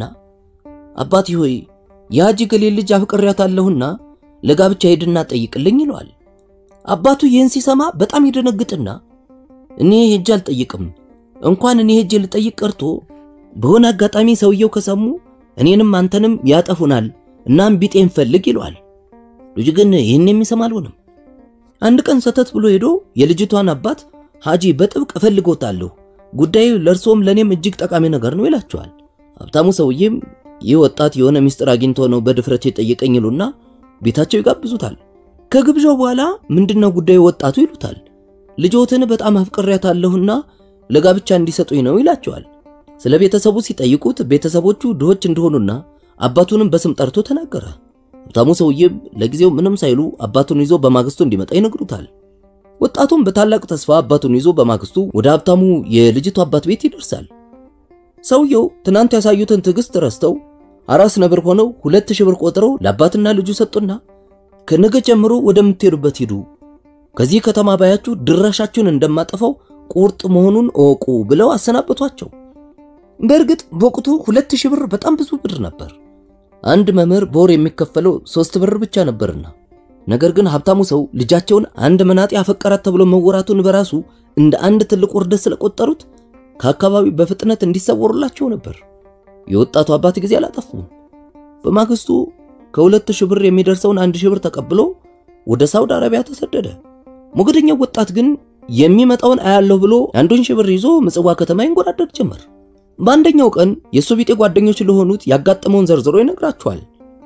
አባቴ ሆይ የሐጂ ገሌ ልጅ አፍቅሬያታለሁና ለጋብቻ ሄድና ጠይቅልኝ ይለዋል። አባቱ ይህን ሲሰማ በጣም ይደነግጥና እኔ ሄጄ አልጠይቅም፣ እንኳን እኔ ሄጄ ልጠይቅ ቀርቶ በሆነ አጋጣሚ ሰውየው ከሰሙ እኔንም አንተንም ያጠፉናል፣ እናም ቢጤን ፈልግ ይለዋል። ልጅ ግን ይህን የሚሰማ አልሆነም። አንድ ቀን ሰተት ብሎ ሄዶ የልጅቷን አባት ሐጂ በጥብቅ እፈልጎታለሁ፣ ጉዳዩ ለእርሶም ለእኔም እጅግ ጠቃሚ ነገር ነው ይላቸዋል። ሀብታሙ ሰውዬም ይህ ወጣት የሆነ ሚስጥር አግኝቶ ነው በድፍረት የጠየቀኝ ይሉና ቤታቸው ይጋብዙታል። ከግብዣው በኋላ ምንድነው ጉዳዩ ወጣቱ ይሉታል። ልጆትን በጣም አፍቅሬያታለሁና ለጋብቻ እንዲሰጡኝ ነው ይላቸዋል። ስለ ቤተሰቡ ሲጠይቁት ቤተሰቦቹ ድሆች እንደሆኑና አባቱንም በስም ጠርቶ ተናገረ። ሀብታሙ ሰውዬም ለጊዜው ምንም ሳይሉ አባቱን ይዞ በማግስቱ እንዲመጣ ይነግሩታል። ወጣቱም በታላቅ ተስፋ አባቱን ይዞ በማግስቱ ወደ ሀብታሙ የልጅቱ አባት ቤት ይደርሳል። ሰውየው ትናንት ያሳዩትን ትዕግስት ረስተው አራስ ነብር ሆነው ሁለት ሺህ ብር ቆጥረው ለአባትና ልጁ ሰጡና ከነገ ጀምሮ ወደምትሄዱበት ሂዱ፣ ከዚህ ከተማ ባያችሁ ድራሻችሁን እንደማጠፋው ቁርጥ መሆኑን እወቁ ብለው አሰናበቷቸው። በእርግጥ በወቅቱ ሁለት ሺህ ብር በጣም ብዙ ብር ነበር። አንድ መምህር በወር የሚከፈለው ሶስት ብር ብቻ ነበርና ነገር ግን ሀብታሙ ሰው ልጃቸውን አንድ መናጤ አፈቀራት ተብሎ መወራቱን በራሱ እንደ አንድ ትልቅ ውርደት ስለቆጠሩት ከአካባቢው በፍጥነት እንዲሰወሩላቸው ነበር። የወጣቱ አባት ጊዜ አላጠፉም። በማግስቱ ከሁለት ሺህ ብር የሚደርሰውን አንድ ሺህ ብር ተቀብሎ ወደ ሳውዲ አረቢያ ተሰደደ። ሞገደኛው ወጣት ግን የሚመጣውን አያለሁ ብሎ አንዱን ሺህ ብር ይዞ ምጽዋ ከተማ ይንጎራደድ ጀመር። በአንደኛው ቀን የእሱ ቢጤ ጓደኞች ለሆኑት ያጋጠመውን ዘርዝሮ ይነግራቸዋል።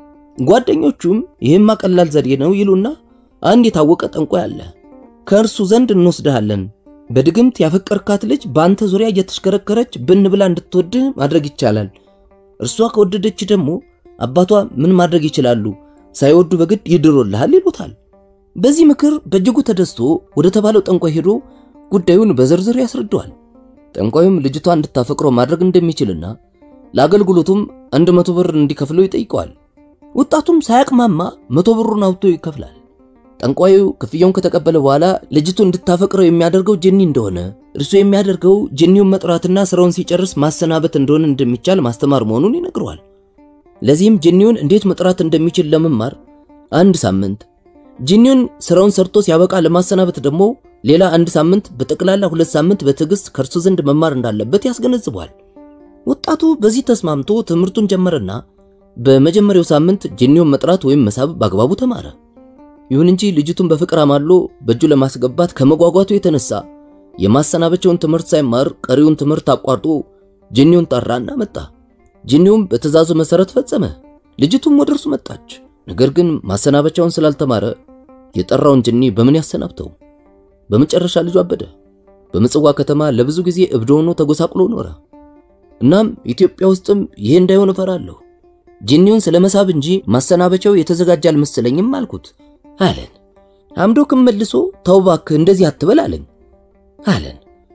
ጓደኞቹም ይህማ ቀላል ዘዴ ነው ይሉና አንድ የታወቀ ጠንቋይ አለ፣ ከእርሱ ዘንድ እንወስድሃለን። በድግምት ያፈቀርካት ልጅ በአንተ ዙሪያ እየተሽከረከረች ብን ብላ እንድትወድህ ማድረግ ይቻላል። እርሷ ከወደደች ደግሞ አባቷ ምን ማድረግ ይችላሉ? ሳይወዱ በግድ ይድሮልሃል ይሉታል። በዚህ ምክር በእጅጉ ተደስቶ ወደ ተባለው ጠንቋይ ሄዶ ጉዳዩን በዝርዝር ያስረዳዋል። ጠንቋዩም ልጅቷ እንድታፈቅረው ማድረግ እንደሚችልና ለአገልግሎቱም አንድ መቶ ብር እንዲከፍለው ይጠይቀዋል። ወጣቱም ሳያቅማማ መቶ ብሩን አውጥቶ ይከፍላል። ጠንቋዩ ክፍያውን ከተቀበለ በኋላ ልጅቱ እንድታፈቅረው የሚያደርገው ጅኒ እንደሆነ እርሱ የሚያደርገው ጅኒውን መጥራትና ስራውን ሲጨርስ ማሰናበት እንደሆነ እንደሚቻል ማስተማር መሆኑን ይነግረዋል። ለዚህም ጅኒውን እንዴት መጥራት እንደሚችል ለመማር አንድ ሳምንት፣ ጅኒውን ስራውን ሰርቶ ሲያበቃ ለማሰናበት ደግሞ ሌላ አንድ ሳምንት፣ በጠቅላላ ሁለት ሳምንት በትዕግስት ከእርሱ ዘንድ መማር እንዳለበት ያስገነዝበዋል። ወጣቱ በዚህ ተስማምቶ ትምህርቱን ጀመረና በመጀመሪያው ሳምንት ጅኒውን መጥራት ወይም መሳብ በአግባቡ ተማረ። ይሁን እንጂ ልጅቱን በፍቅር አማሎ በእጁ ለማስገባት ከመጓጓቱ የተነሳ የማሰናበቻውን ትምህርት ሳይማር ቀሪውን ትምህርት አቋርጦ ጅኒውን ጠራና መጣ። ጅኒውም በትእዛዙ መሰረት ፈጸመ። ልጅቱም ወደ እርሱ መጣች። ነገር ግን ማሰናበቻውን ስላልተማረ የጠራውን ጅኒ በምን ያሰናብተው? በመጨረሻ ልጁ አበደ። በምጽዋ ከተማ ለብዙ ጊዜ እብድ ሆኖ ተጎሳቅሎ ኖረ። እናም ኢትዮጵያ ውስጥም ይሄ እንዳይሆን እፈራለሁ። ጅኒውን ስለመሳብ እንጂ ማሰናበቻው የተዘጋጀ አልመሰለኝም አልኩት አለን። አምዶክም መልሶ ተው እባክህ እንደዚህ አትበል አለኝ አለን።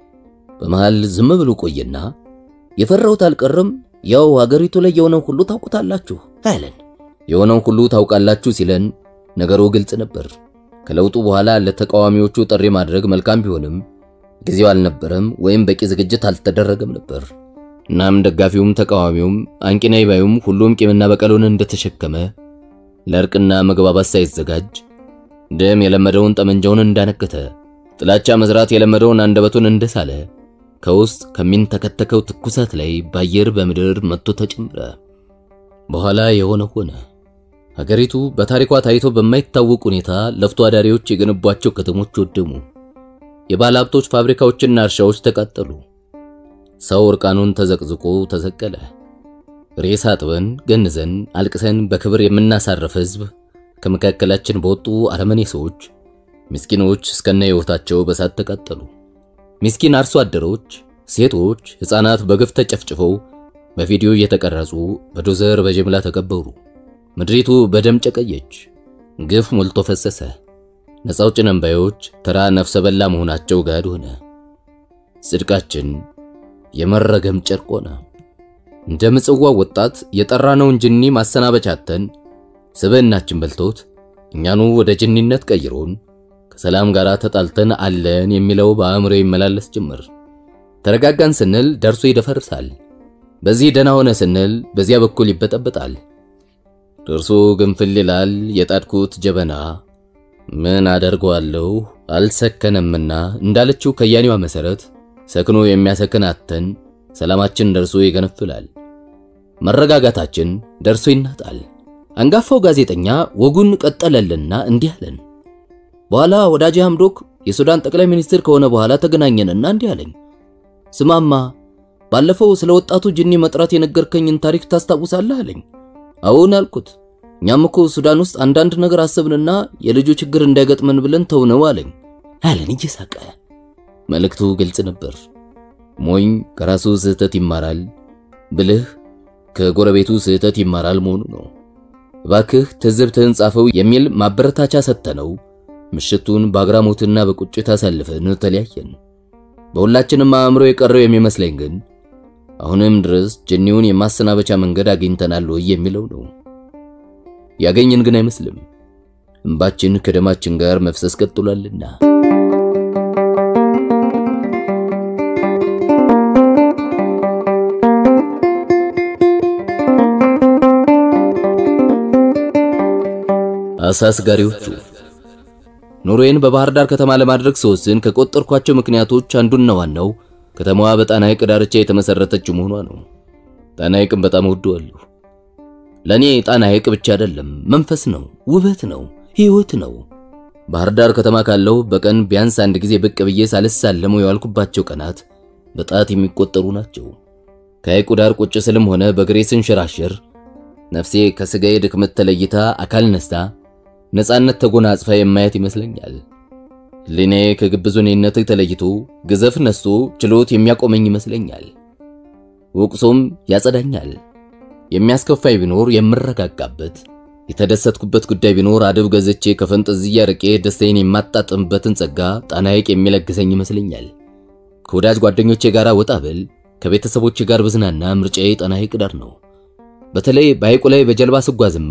በመሃል ዝም ብሎ ቆየና የፈራሁት አልቀረም፣ ያው ሀገሪቱ ላይ የሆነው ሁሉ ታውቁታላችሁ አለን። የሆነውን ሁሉ ታውቃላችሁ ሲለን ነገሩ ግልጽ ነበር። ከለውጡ በኋላ ለተቃዋሚዎቹ ጥሪ ማድረግ መልካም ቢሆንም ጊዜው አልነበረም ወይም በቂ ዝግጅት አልተደረገም ነበር። እናም ደጋፊውም ተቃዋሚውም አንቂናይ ባዩም ሁሉም ቂምና በቀሉን እንደተሸከመ ለእርቅና መግባባት ሳይዘጋጅ ደም የለመደውን ጠመንጃውን እንዳነከተ ጥላቻ መዝራት የለመደውን አንደበቱን እንደሳለ ከውስጥ ከሚንተከተከው ትኩሳት ላይ በአየር በምድር መጥቶ ተጨመረ። በኋላ የሆነ ሆነ። ሀገሪቱ በታሪኳ ታይቶ በማይታወቅ ሁኔታ ለፍቶ አዳሪዎች የገነቧቸው ከተሞች ወደሙ። የባለ ሀብቶች ፋብሪካዎችና እርሻዎች ተቃጠሉ። ሰው እርቃኑን ተዘቅዝቆ ተሰቀለ። ሬሳ አጥበን ገንዘን አልቅሰን በክብር የምናሳርፍ ሕዝብ ከመካከላችን በወጡ አረመኔ ሰዎች ምስኪኖች እስከነ ሕይወታቸው በሳት ተቃጠሉ። ምስኪን አርሶ አደሮች፣ ሴቶች፣ ሕፃናት በግፍ ተጨፍጭፈው በቪዲዮ እየተቀረጹ በዶዘር በጅምላ ተቀበሩ። ምድሪቱ በደም ጨቀየች። ግፍ ሞልቶ ፈሰሰ። ነፃ አውጪ ነን ባዮች ተራ ነፍሰ በላ መሆናቸው ጋድ ሆነ። ጽድቃችን የመረገም ጨርቅ ሆነ። እንደ ምጽዋ ወጣት የጠራነውን ጅኒ ማሰናበቻተን ስብዕናችን በልቶት እኛኑ ወደ ጅኒነት ቀይሮን ከሰላም ጋር ተጣልተን አለን የሚለው በአእምሮ ይመላለስ ጀመር። ተረጋጋን ስንል ደርሶ ይደፈርሳል። በዚህ ደህና ሆነ ስንል በዚያ በኩል ይበጠበጣል። ደርሶ ግንፍል ይላል የጣድኩት ጀበና ምን አደርገዋለሁ አልሰከነምና እንዳለችው ከያኔዋ መሰረት ሰክኖ የሚያሰክን አተን ሰላማችን ደርሶ ይገነፍላል። መረጋጋታችን ደርሶ ይናጣል። አንጋፋው ጋዜጠኛ ወጉን ቀጠለልና እንዲህ አለን። በኋላ ወዳጄ ሐምዶክ የሱዳን ጠቅላይ ሚኒስትር ከሆነ በኋላ ተገናኘንና እንዲህ አለኝ። ስማማ ባለፈው ስለ ወጣቱ ጅኒ መጥራት የነገርከኝን ታሪክ ታስታውሳለህ አለኝ። አዎን አልኩት። እኛም እኮ ሱዳን ውስጥ አንዳንድ ነገር አሰብንና የልጁ ችግር እንዳይገጥመን ብለን ተውነው አለኝ አለን እየሳቀ። መልእክቱ ግልጽ ነበር። ሞኝ ከራሱ ስህተት ይማራል፣ ብልህ ከጎረቤቱ ስህተት ይማራል መሆኑ ነው። እባክህ ትዝብትህን ጻፈው የሚል ማበረታቻ ሰጥተነው ምሽቱን በአግራሞትና በቁጭት አሳልፈን ተለያየን። በሁላችንም አእምሮ የቀረው የሚመስለኝ ግን አሁንም ድረስ ጅኒውን የማሰናበቻ መንገድ አግኝተናል ወይ የሚለው ነው። ያገኘን ግን አይመስልም። እንባችን ከደማችን ጋር መፍሰስ ቀጥሏልና። አሳስጋሪዎቹ ኑሮዬን በባህር ዳር ከተማ ለማድረግ ስወስን ከቆጠርኳቸው ምክንያቶች አንዱና ዋናው ከተማዋ በጣና ሐይቅ ዳርቻ የተመሰረተችው መሆኗ ነው። ጣና ሐይቅን በጣም እወደዋለሁ። ለኔ ጣና ሐይቅ ብቻ አይደለም፣ መንፈስ ነው፣ ውበት ነው፣ ሕይወት ነው። ባህር ዳር ከተማ ካለው በቀን ቢያንስ አንድ ጊዜ ብቅ ብዬ ሳልሳለመው የዋልኩባቸው ቀናት በጣት የሚቆጠሩ ናቸው። ከሐይቁ ዳር ቁጭ ስልም ሆነ በግሬ ስንሸራሸር ነፍሴ ከስጋዬ ድክመት ተለይታ አካል ነስታ ነፃነት ተጎናጽፋ የማየት ይመስለኛል። ሕሊናዬ ከግብዙኔነት ተለይቶ ግዘፍ ነስቶ ችሎት የሚያቆመኝ ይመስለኛል። ወቅሶም ያጸዳኛል። የሚያስከፋይ ቢኖር የምረጋጋበት፣ የተደሰትኩበት ጉዳይ ቢኖር አደብ ገዝቼ ከፈንጠዝያ ርቄ ደስታዬን የማጣጥምበትን ጸጋ ጣና ሐይቅ የሚለግሰኝ ይመስለኛል። ከወዳጅ ጓደኞቼ ጋር ወጣ ብል፣ ከቤተሰቦቼ ጋር ብዝናና ምርጫዬ ጣና ሐይቅ ዳር ነው። በተለይ በሐይቁ ላይ በጀልባ ስጓዝማ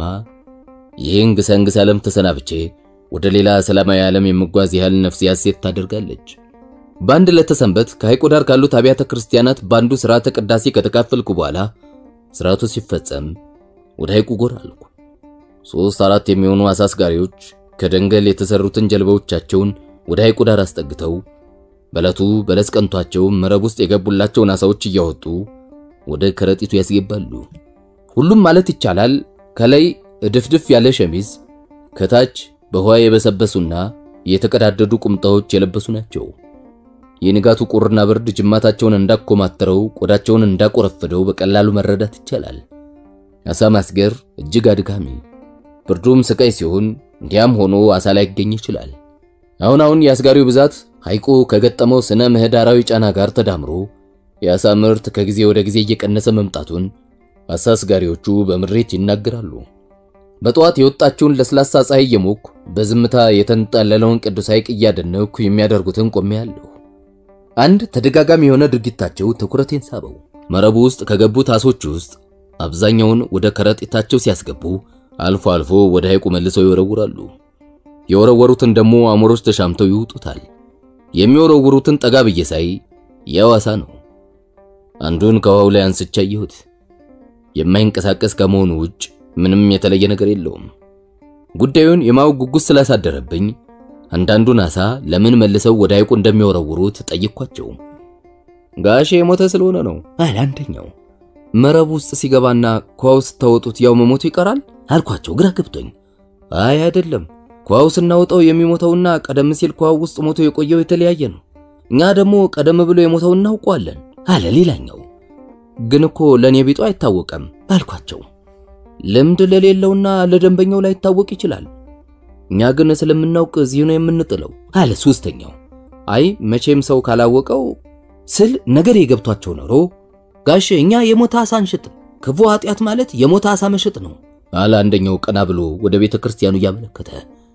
ይህን ግሰንግስ ዓለም ተሰናብቼ ወደ ሌላ ሰላማዊ ዓለም የምጓዝ ያህል ነፍሴ ሐሴት ታደርጋለች። በአንድ ለተሰንበት ከሐይቁ ዳር ካሉት አብያተ ክርስቲያናት በአንዱ ሥርዓተ ቅዳሴ ከተካፈልኩ በኋላ ሥርዓቱ ሲፈጸም ወደ ሐይቁ ጎራ አልኩ። ሦስት አራት የሚሆኑ አሳስጋሪዎች ከደንገል የተሰሩትን ጀልባዎቻቸውን ወደ ሐይቁ ዳር አስጠግተው በዕለቱ በለስ ቀንቷቸው መረብ ውስጥ የገቡላቸውን አሳዎች እያወጡ ወደ ከረጢቱ ያስገባሉ። ሁሉም ማለት ይቻላል ከላይ እድፍድፍ ያለ ሸሚዝ ከታች በውሃ የበሰበሱና የተቀዳደዱ ቁምጣዎች የለበሱ ናቸው። የንጋቱ ቁርና ብርድ ጅማታቸውን እንዳኮማተረው ቆዳቸውን እንዳቆረፈደው በቀላሉ መረዳት ይቻላል። አሳ ማስገር እጅግ አድካሚ፣ ብርዱም ስቃይ ሲሆን እንዲያም ሆኖ አሳ ላይ ይገኝ ይችላል። አሁን አሁን የአስጋሪው ብዛት ሐይቁ ከገጠመው ስነ ምህዳራዊ ጫና ጋር ተዳምሮ የአሳ ምርት ከጊዜ ወደ ጊዜ እየቀነሰ መምጣቱን አሳስጋሪዎቹ በምሬት ይናገራሉ። በጠዋት የወጣችውን ለስላሳ ፀሐይ እየሞኩ በዝምታ የተንጣለለውን ቅዱስ ሐይቅ እያደነኩ የሚያደርጉትን ቆሜያለሁ። አንድ ተደጋጋሚ የሆነ ድርጊታቸው ትኩረቴን ሳበው። መረቡ ውስጥ ከገቡት አሶች ውስጥ አብዛኛውን ወደ ከረጢታቸው ሲያስገቡ፣ አልፎ አልፎ ወደ ሐይቁ መልሰው ይወረውራሉ። የወረወሩትን ደግሞ አሞሮች ተሻምተው ይውጡታል። የሚወረውሩትን ጠጋ ብዬ ሳይ ያው አሳ ነው። አንዱን ከውሃው ላይ አንስቼ አየሁት። የማይንቀሳቀስ ከመሆኑ ውጭ ምንም የተለየ ነገር የለውም። ጉዳዩን የማወቅ ጉጉት ስላሳደረብኝ አንዳንዱን አሳ ለምን መልሰው ወደ ሐይቁ እንደሚወረውሩት ጠይኳቸው። ጋሼ የሞተ ስለሆነ ነው አለ አንደኛው። መረብ ውስጥ ሲገባና ኳው ስታወጡት ያው መሞቱ ይቀራል አልኳቸው ግራ ገብቶኝ። አይ አይደለም፣ ኳው ስናወጣው የሚሞተውና ቀደም ሲል ኳው ውስጥ ሞቶ የቆየው የተለያየ ነው። እኛ ደግሞ ቀደም ብሎ የሞተው እናውቀዋለን አለ ሌላኛው። ግን እኮ ለእኔ ቢጡ አይታወቅም አልኳቸው። ልምድ ለሌለውና ለደንበኛው ላይታወቅ ይችላል። እኛ ግን ስለምናውቅ እዚሁ ነው የምንጥለው አለ ሶስተኛው። አይ መቼም ሰው ካላወቀው ስል ነገር የገብቷቸው ኖሮ ጋሽ እኛ የሞተ አሳ አንሽጥም፣ ክፉ ኃጢአት ማለት የሞተ አሳ መሸጥ ነው አለ አንደኛው ቀና ብሎ ወደ ቤተ ክርስቲያኑ እያመለከተ።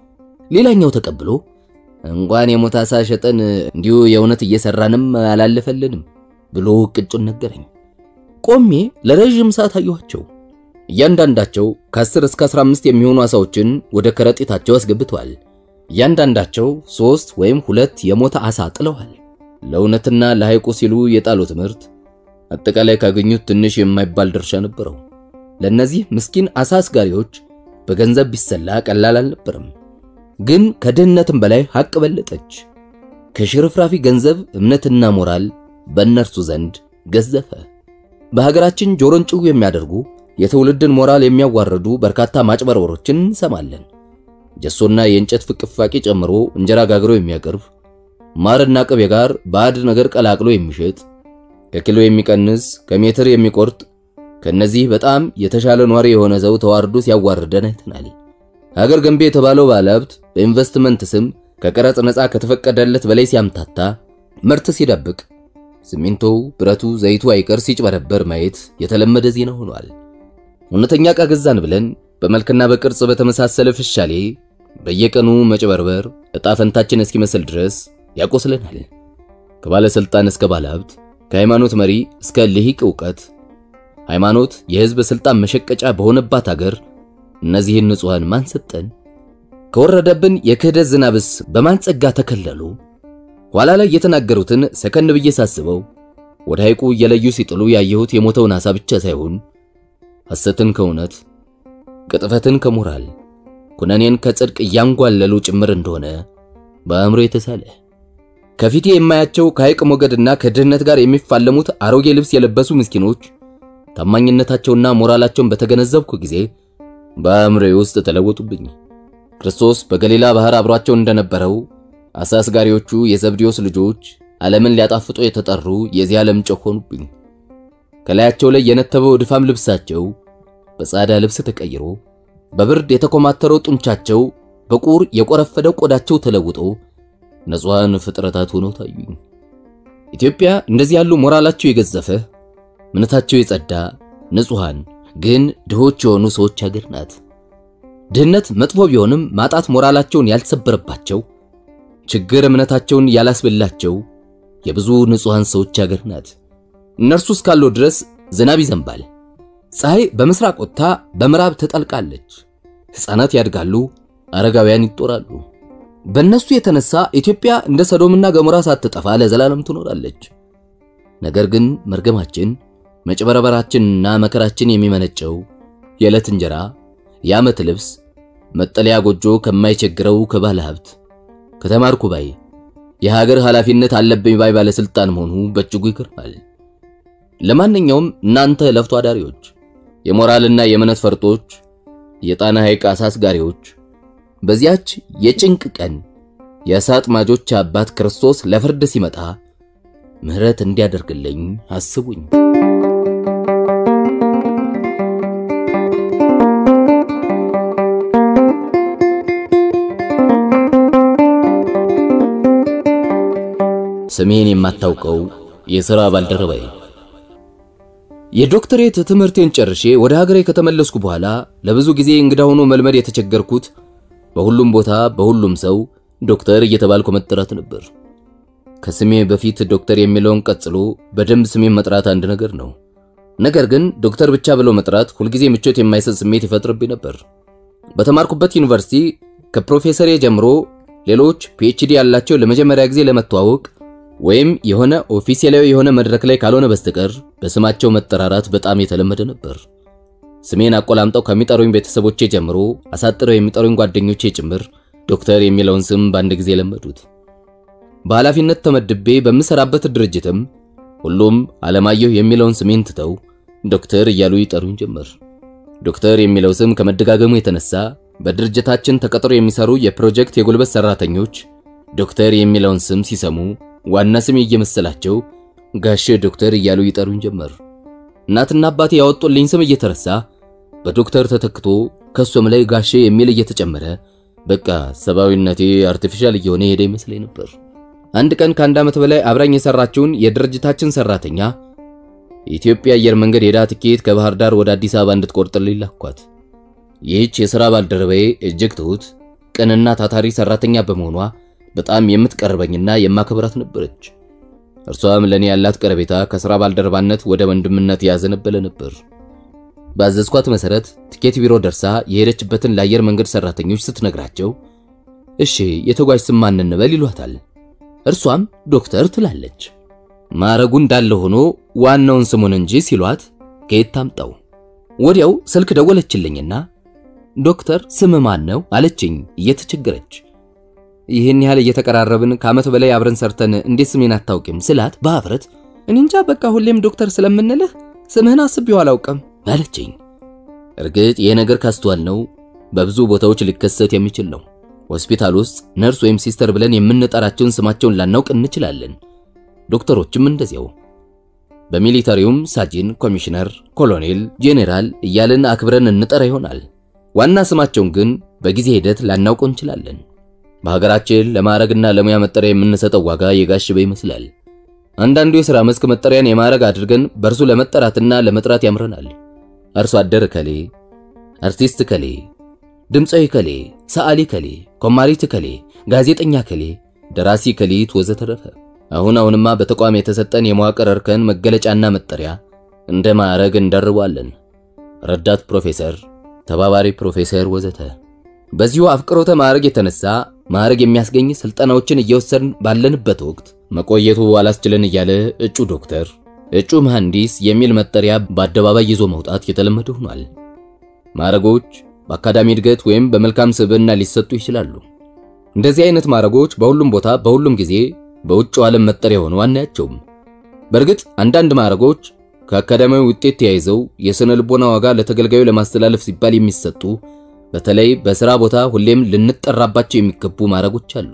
ሌላኛው ተቀብሎ እንኳን የሞተ አሳ ሸጠን እንዲሁ የእውነት እየሰራንም አላለፈልንም ብሎ ቅጩን ነገረኝ። ቆሜ ለረዥም ሰዓት አየኋቸው። እያንዳንዳቸው ከ10 እስከ 15 የሚሆኑ አሳዎችን ወደ ከረጢታቸው አስገብተዋል። እያንዳንዳቸው ሶስት ወይም ሁለት የሞተ አሳ ጥለዋል። ለእውነትና ለሐይቁ ሲሉ የጣሉት ምርት አጠቃላይ ካገኙት ትንሽ የማይባል ድርሻ ነበረው። ለእነዚህ ምስኪን አሳ አስጋሪዎች በገንዘብ ቢሰላ ቀላል አልነበረም። ግን ከድህነትም በላይ ሐቅ በለጠች። ከሽርፍራፊ ገንዘብ እምነትና ሞራል በእነርሱ ዘንድ ገዘፈ። በሀገራችን ጆሮን ጭው የሚያደርጉ የትውልድን ሞራል የሚያዋርዱ በርካታ ማጭበርበሮችን እንሰማለን። ጀሶና የእንጨት ፍቅፋቂ ጨምሮ እንጀራ ጋግሮ የሚያቀርብ ማርና ቅቤ ጋር ባዕድ ነገር ቀላቅሎ የሚሸጥ ከኪሎ የሚቀንስ ከሜትር የሚቆርጥ ከነዚህ በጣም የተሻለ ኗሪ የሆነ ሰው ተዋርዶ ሲያዋርደን አይተናል። ሀገር ገንቢ የተባለው ባለሀብት በኢንቨስትመንት ስም ከቀረጽ ነፃ ከተፈቀደለት በላይ ሲያምታታ፣ ምርት ሲደብቅ፣ ሲሚንቶው፣ ብረቱ፣ ዘይቱ አይቀር ሲጭበረበር ማየት የተለመደ ዜና ሆኗል። እውነተኛ ዕቃ ገዛን ብለን በመልክና በቅርጽ በተመሳሰለ ፍሻሌ በየቀኑ መጭበርበር ዕጣ ፈንታችን እስኪመስል ድረስ ያቆስለናል። ከባለስልጣን እስከ ባለሀብት፣ ከሃይማኖት መሪ እስከ ልሂቅ ዕውቀት ሃይማኖት የሕዝብ ስልጣን መሸቀጫ በሆነባት አገር እነዚህን ንጹሐን ማን ሰጠን? ከወረደብን የክህደት ዝናብስ በማን ጸጋ ተከለሉ? ኋላ ላይ የተናገሩትን ሰከን ብዬ ሳስበው ወደ ሐይቁ እየለዩ ሲጥሉ ያየሁት የሞተውን ዓሣ ብቻ ሳይሆን ሐሰትን ከእውነት ቅጥፈትን ከሞራል ኩነኔን ከጽድቅ እያንጓለሉ ጭምር እንደሆነ በአእምሮ የተሳለ ከፊቴ የማያቸው ከሐይቅ ሞገድና ከድህነት ጋር የሚፋለሙት አሮጌ ልብስ የለበሱ ምስኪኖች ታማኝነታቸውና ሞራላቸውን በተገነዘብኩ ጊዜ በአእምሮዬ ውስጥ ተለወጡብኝ። ክርስቶስ በገሊላ ባህር አብሯቸው እንደነበረው አሳ አስጋሪዎቹ የዘብዴዎስ ልጆች ዓለምን ሊያጣፍጡ የተጠሩ የዚህ ዓለም ጨው ሆኑብኝ። ከላያቸው ላይ የነተበው ድፋም ልብሳቸው በጻዳ ልብስ ተቀይሮ በብርድ የተኮማተረው ጡንቻቸው በቁር የቆረፈደው ቆዳቸው ተለውጦ ንጹሐን ፍጥረታት ሆነው ታዩኝ። ኢትዮጵያ እንደዚህ ያሉ ሞራላቸው የገዘፈ እምነታቸው የጸዳ ንጹሐን ግን ድሆች የሆኑ ሰዎች ሀገር ናት። ድህነት መጥፎ ቢሆንም ማጣት ሞራላቸውን ያልሰበረባቸው ችግር እምነታቸውን ያላስበላቸው የብዙ ንጹሐን ሰዎች ሀገር ናት። እነርሱ እስካሉ ድረስ ዝናብ ይዘንባል። ፀሐይ በምስራቅ ወጥታ በምዕራብ ትጠልቃለች። ሕፃናት ያድጋሉ፣ አረጋውያን ይጦራሉ። በእነሱ የተነሳ ኢትዮጵያ እንደ ሰዶምና ገሞራ ሳትጠፋ ለዘላለም ትኖራለች። ነገር ግን መርገማችን መጭበረበራችንና መከራችን የሚመነጨው የዕለት እንጀራ፣ የዓመት ልብስ፣ መጠለያ ጎጆ ከማይቸግረው ከባለ ሀብት ከተማርኩ ባይ የሀገር ኃላፊነት አለብኝ ባይ ባለስልጣን መሆኑ በእጅጉ ይገርማል። ለማንኛውም እናንተ ለፍቶ አዳሪዎች፣ የሞራልና የእምነት ፈርጦች፣ የጣና ሐይቅ አሳ አስጋሪዎች በዚያች የጭንቅ ቀን የአሳ አጥማጆች አባት ክርስቶስ ለፍርድ ሲመጣ ምሕረት እንዲያደርግልኝ አስቡኝ። ስሜን የማታውቀው የሥራ ባልደረባዬ የዶክተሬት ትምህርቴን ጨርሼ ወደ ሀገሬ ከተመለስኩ በኋላ ለብዙ ጊዜ እንግዳ ሆኖ መልመድ የተቸገርኩት በሁሉም ቦታ በሁሉም ሰው ዶክተር እየተባልኩ መጠራት ነበር። ከስሜ በፊት ዶክተር የሚለውን ቀጽሎ በደንብ ስሜን መጥራት አንድ ነገር ነው። ነገር ግን ዶክተር ብቻ ብሎ መጥራት ሁልጊዜ ምቾት የማይሰጥ ስሜት ይፈጥርብኝ ነበር። በተማርኩበት ዩኒቨርሲቲ ከፕሮፌሰሬ ጀምሮ ሌሎች ፒኤችዲ ያላቸው ለመጀመሪያ ጊዜ ለመተዋወቅ ወይም የሆነ ኦፊሴላዊ የሆነ መድረክ ላይ ካልሆነ በስተቀር በስማቸው መጠራራት በጣም የተለመደ ነበር። ስሜን አቆላምጠው ከሚጠሩኝ ቤተሰቦቼ ጀምሮ አሳጥረው የሚጠሩኝ ጓደኞቼ ጭምር ዶክተር የሚለውን ስም በአንድ ጊዜ ለመዱት። በኃላፊነት ተመድቤ በምሰራበት ድርጅትም ሁሉም አለማየሁ የሚለውን ስሜን ትተው ዶክተር እያሉ ይጠሩኝ ጀመር። ዶክተር የሚለው ስም ከመደጋገሙ የተነሳ በድርጅታችን ተቀጥሮ የሚሰሩ የፕሮጀክት የጉልበት ሰራተኞች ዶክተር የሚለውን ስም ሲሰሙ ዋና ስም እየመሰላቸው ጋሼ ዶክተር እያሉ ይጠሩኝ ጀመር። እናትና አባቴ ያወጡልኝ ስም እየተረሳ በዶክተር ተተክቶ ከሱም ላይ ጋሼ የሚል እየተጨመረ በቃ ሰብአዊነቴ አርቲፊሻል እየሆነ ሄደ ይመስለኝ ነበር። አንድ ቀን ከአንድ ዓመት በላይ አብራኝ የሰራችውን የድርጅታችን ሰራተኛ የኢትዮጵያ አየር መንገድ ሄዳ ትኬት ከባህር ዳር ወደ አዲስ አበባ እንድትቆርጥልኝ ላኳት። ይህች የሥራ ባልደረባዬ እጅግ ትሁት፣ ቅንና ታታሪ ሰራተኛ በመሆኗ በጣም የምትቀርበኝና የማከብራት ነበረች። እርሷም ለኔ ያላት ቀረቤታ ከሥራ ባልደረባነት ወደ ወንድምነት ያዘነበለ ነበር። ባዘዝኳት መሰረት ትኬት ቢሮ ደርሳ የሄደችበትን ለአየር መንገድ ሰራተኞች ስትነግራቸው እሺ የተጓዥ ስም ማን እንበል ይሏታል። እርሷም ዶክተር ትላለች። ማዕረጉ እንዳለ ሆኖ ዋናውን ስሙን እንጂ ሲሏት ከየት ታምጣው? ወዲያው ስልክ ደወለችልኝና ዶክተር ስም ማን ነው አለችኝ እየተቸገረች። ይህን ያህል እየተቀራረብን ከዓመት በላይ አብረን ሰርተን እንዴት ስሜን አታውቂም ስላት በአፍረት እኔ እንጃ በቃ ሁሌም ዶክተር ስለምንልህ ስምህን አስቤው አላውቅም አለችኝ። እርግጥ ይህ ነገር ካስተዋል ነው በብዙ ቦታዎች ሊከሰት የሚችል ነው። ሆስፒታል ውስጥ ነርስ ወይም ሲስተር ብለን የምንጠራቸውን ስማቸውን ላናውቅ እንችላለን። ዶክተሮችም እንደዚያው። በሚሊታሪውም ሳጅን፣ ኮሚሽነር፣ ኮሎኔል፣ ጄኔራል እያልን አክብረን እንጠራ ይሆናል። ዋና ስማቸውን ግን በጊዜ ሂደት ላናውቀው እንችላለን። በሀገራችን ለማዕረግና ለሙያ መጠሪያ የምንሰጠው ዋጋ የጋሽበ ይመስላል። አንዳንዱ የሥራ መስክ መጠሪያን የማዕረግ አድርገን በእርሱ ለመጠራትና ለመጥራት ያምረናል። አርሶ አደር ከሌ፣ አርቲስት ከሌ፣ ድምፃዊ ከሌ፣ ሰዓሊ ከሌ፣ ኮማሪት ከሌ፣ ጋዜጠኛ ከሌ፣ ደራሲ ከሊት ወዘተረፈ። አሁን አሁንማ በተቋም የተሰጠን የመዋቅር እርከን መገለጫና መጠሪያ እንደ ማዕረግ እንደርባለን። ረዳት ፕሮፌሰር፣ ተባባሪ ፕሮፌሰር ወዘተ። በዚሁ አፍቅሮተ ማዕረግ የተነሳ ማዕረግ የሚያስገኝ ስልጠናዎችን እየወሰድን ባለንበት ወቅት መቆየቱ አላስችለን እያለ እጩ ዶክተር፣ እጩ መሐንዲስ የሚል መጠሪያ በአደባባይ ይዞ መውጣት የተለመደ ሆኗል። ማዕረጎች በአካዳሚ እድገት ወይም በመልካም ስብዕና ሊሰጡ ይችላሉ። እንደዚህ አይነት ማዕረጎች በሁሉም ቦታ በሁሉም ጊዜ በውጭው ዓለም መጠሪያ ሆነው አናያቸውም። በእርግጥ አንዳንድ ማዕረጎች ከአካዳሚያዊ ውጤት ተያይዘው የሥነ ልቦና ዋጋ ለተገልጋዩ ለማስተላለፍ ሲባል የሚሰጡ በተለይ በሥራ ቦታ ሁሌም ልንጠራባቸው የሚገቡ ማዕረጎች አሉ።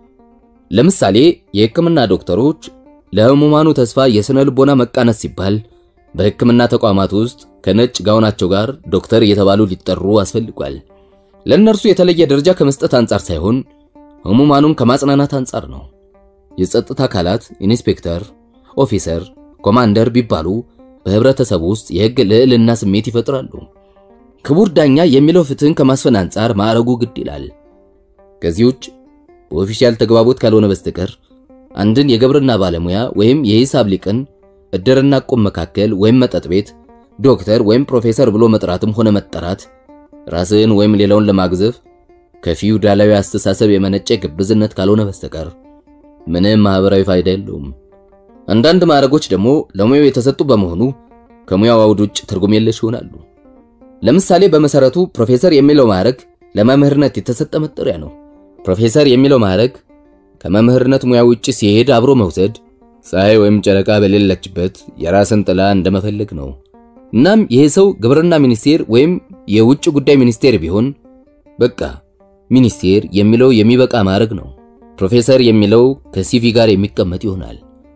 ለምሳሌ የሕክምና ዶክተሮች ለሕሙማኑ ተስፋ የሥነ ልቦና መቃነስ ሲባል በሕክምና ተቋማት ውስጥ ከነጭ ጋውናቸው ጋር ዶክተር እየተባሉ ሊጠሩ አስፈልጓል። ለእነርሱ የተለየ ደረጃ ከመስጠት አንጻር ሳይሆን ሕሙማኑን ከማጽናናት አንጻር ነው። የጸጥታ አካላት ኢንስፔክተር፣ ኦፊሰር፣ ኮማንደር ቢባሉ በህብረተሰቡ ውስጥ የሕግ ልዕልና ስሜት ይፈጥራሉ። ክቡር ዳኛ የሚለው ፍትህን ከማስፈን አንጻር ማዕረጉ ግድ ይላል። ከዚህ ውጭ በኦፊሻል ተግባቦት ካልሆነ በስተቀር አንድን የግብርና ባለሙያ ወይም የሂሳብ ሊቅን እድርና ቁም መካከል ወይም መጠጥ ቤት ዶክተር ወይም ፕሮፌሰር ብሎ መጥራትም ሆነ መጠራት ራስን ወይም ሌላውን ለማግዘፍ ከፊውዳላዊ አስተሳሰብ የመነጨ ግብዝነት ካልሆነ በስተቀር ምንም ማህበራዊ ፋይዳ የለውም። አንዳንድ ማዕረጎች ደግሞ ለሙያው የተሰጡ በመሆኑ ከሙያው አውድ ውጭ ትርጉም የለሽ ይሆናሉ። ለምሳሌ በመሰረቱ ፕሮፌሰር የሚለው ማዕረግ ለመምህርነት የተሰጠ መጠሪያ ነው። ፕሮፌሰር የሚለው ማዕረግ ከመምህርነት ሙያ ውጭ ሲሄድ አብሮ መውሰድ ፀሐይ ወይም ጨረቃ በሌለችበት የራስን ጥላ እንደመፈለግ ነው። እናም ይሄ ሰው ግብርና ሚኒስቴር ወይም የውጭ ጉዳይ ሚኒስቴር ቢሆን በቃ ሚኒስቴር የሚለው የሚበቃ ማዕረግ ነው። ፕሮፌሰር የሚለው ከሲቪ ጋር የሚቀመጥ ይሆናል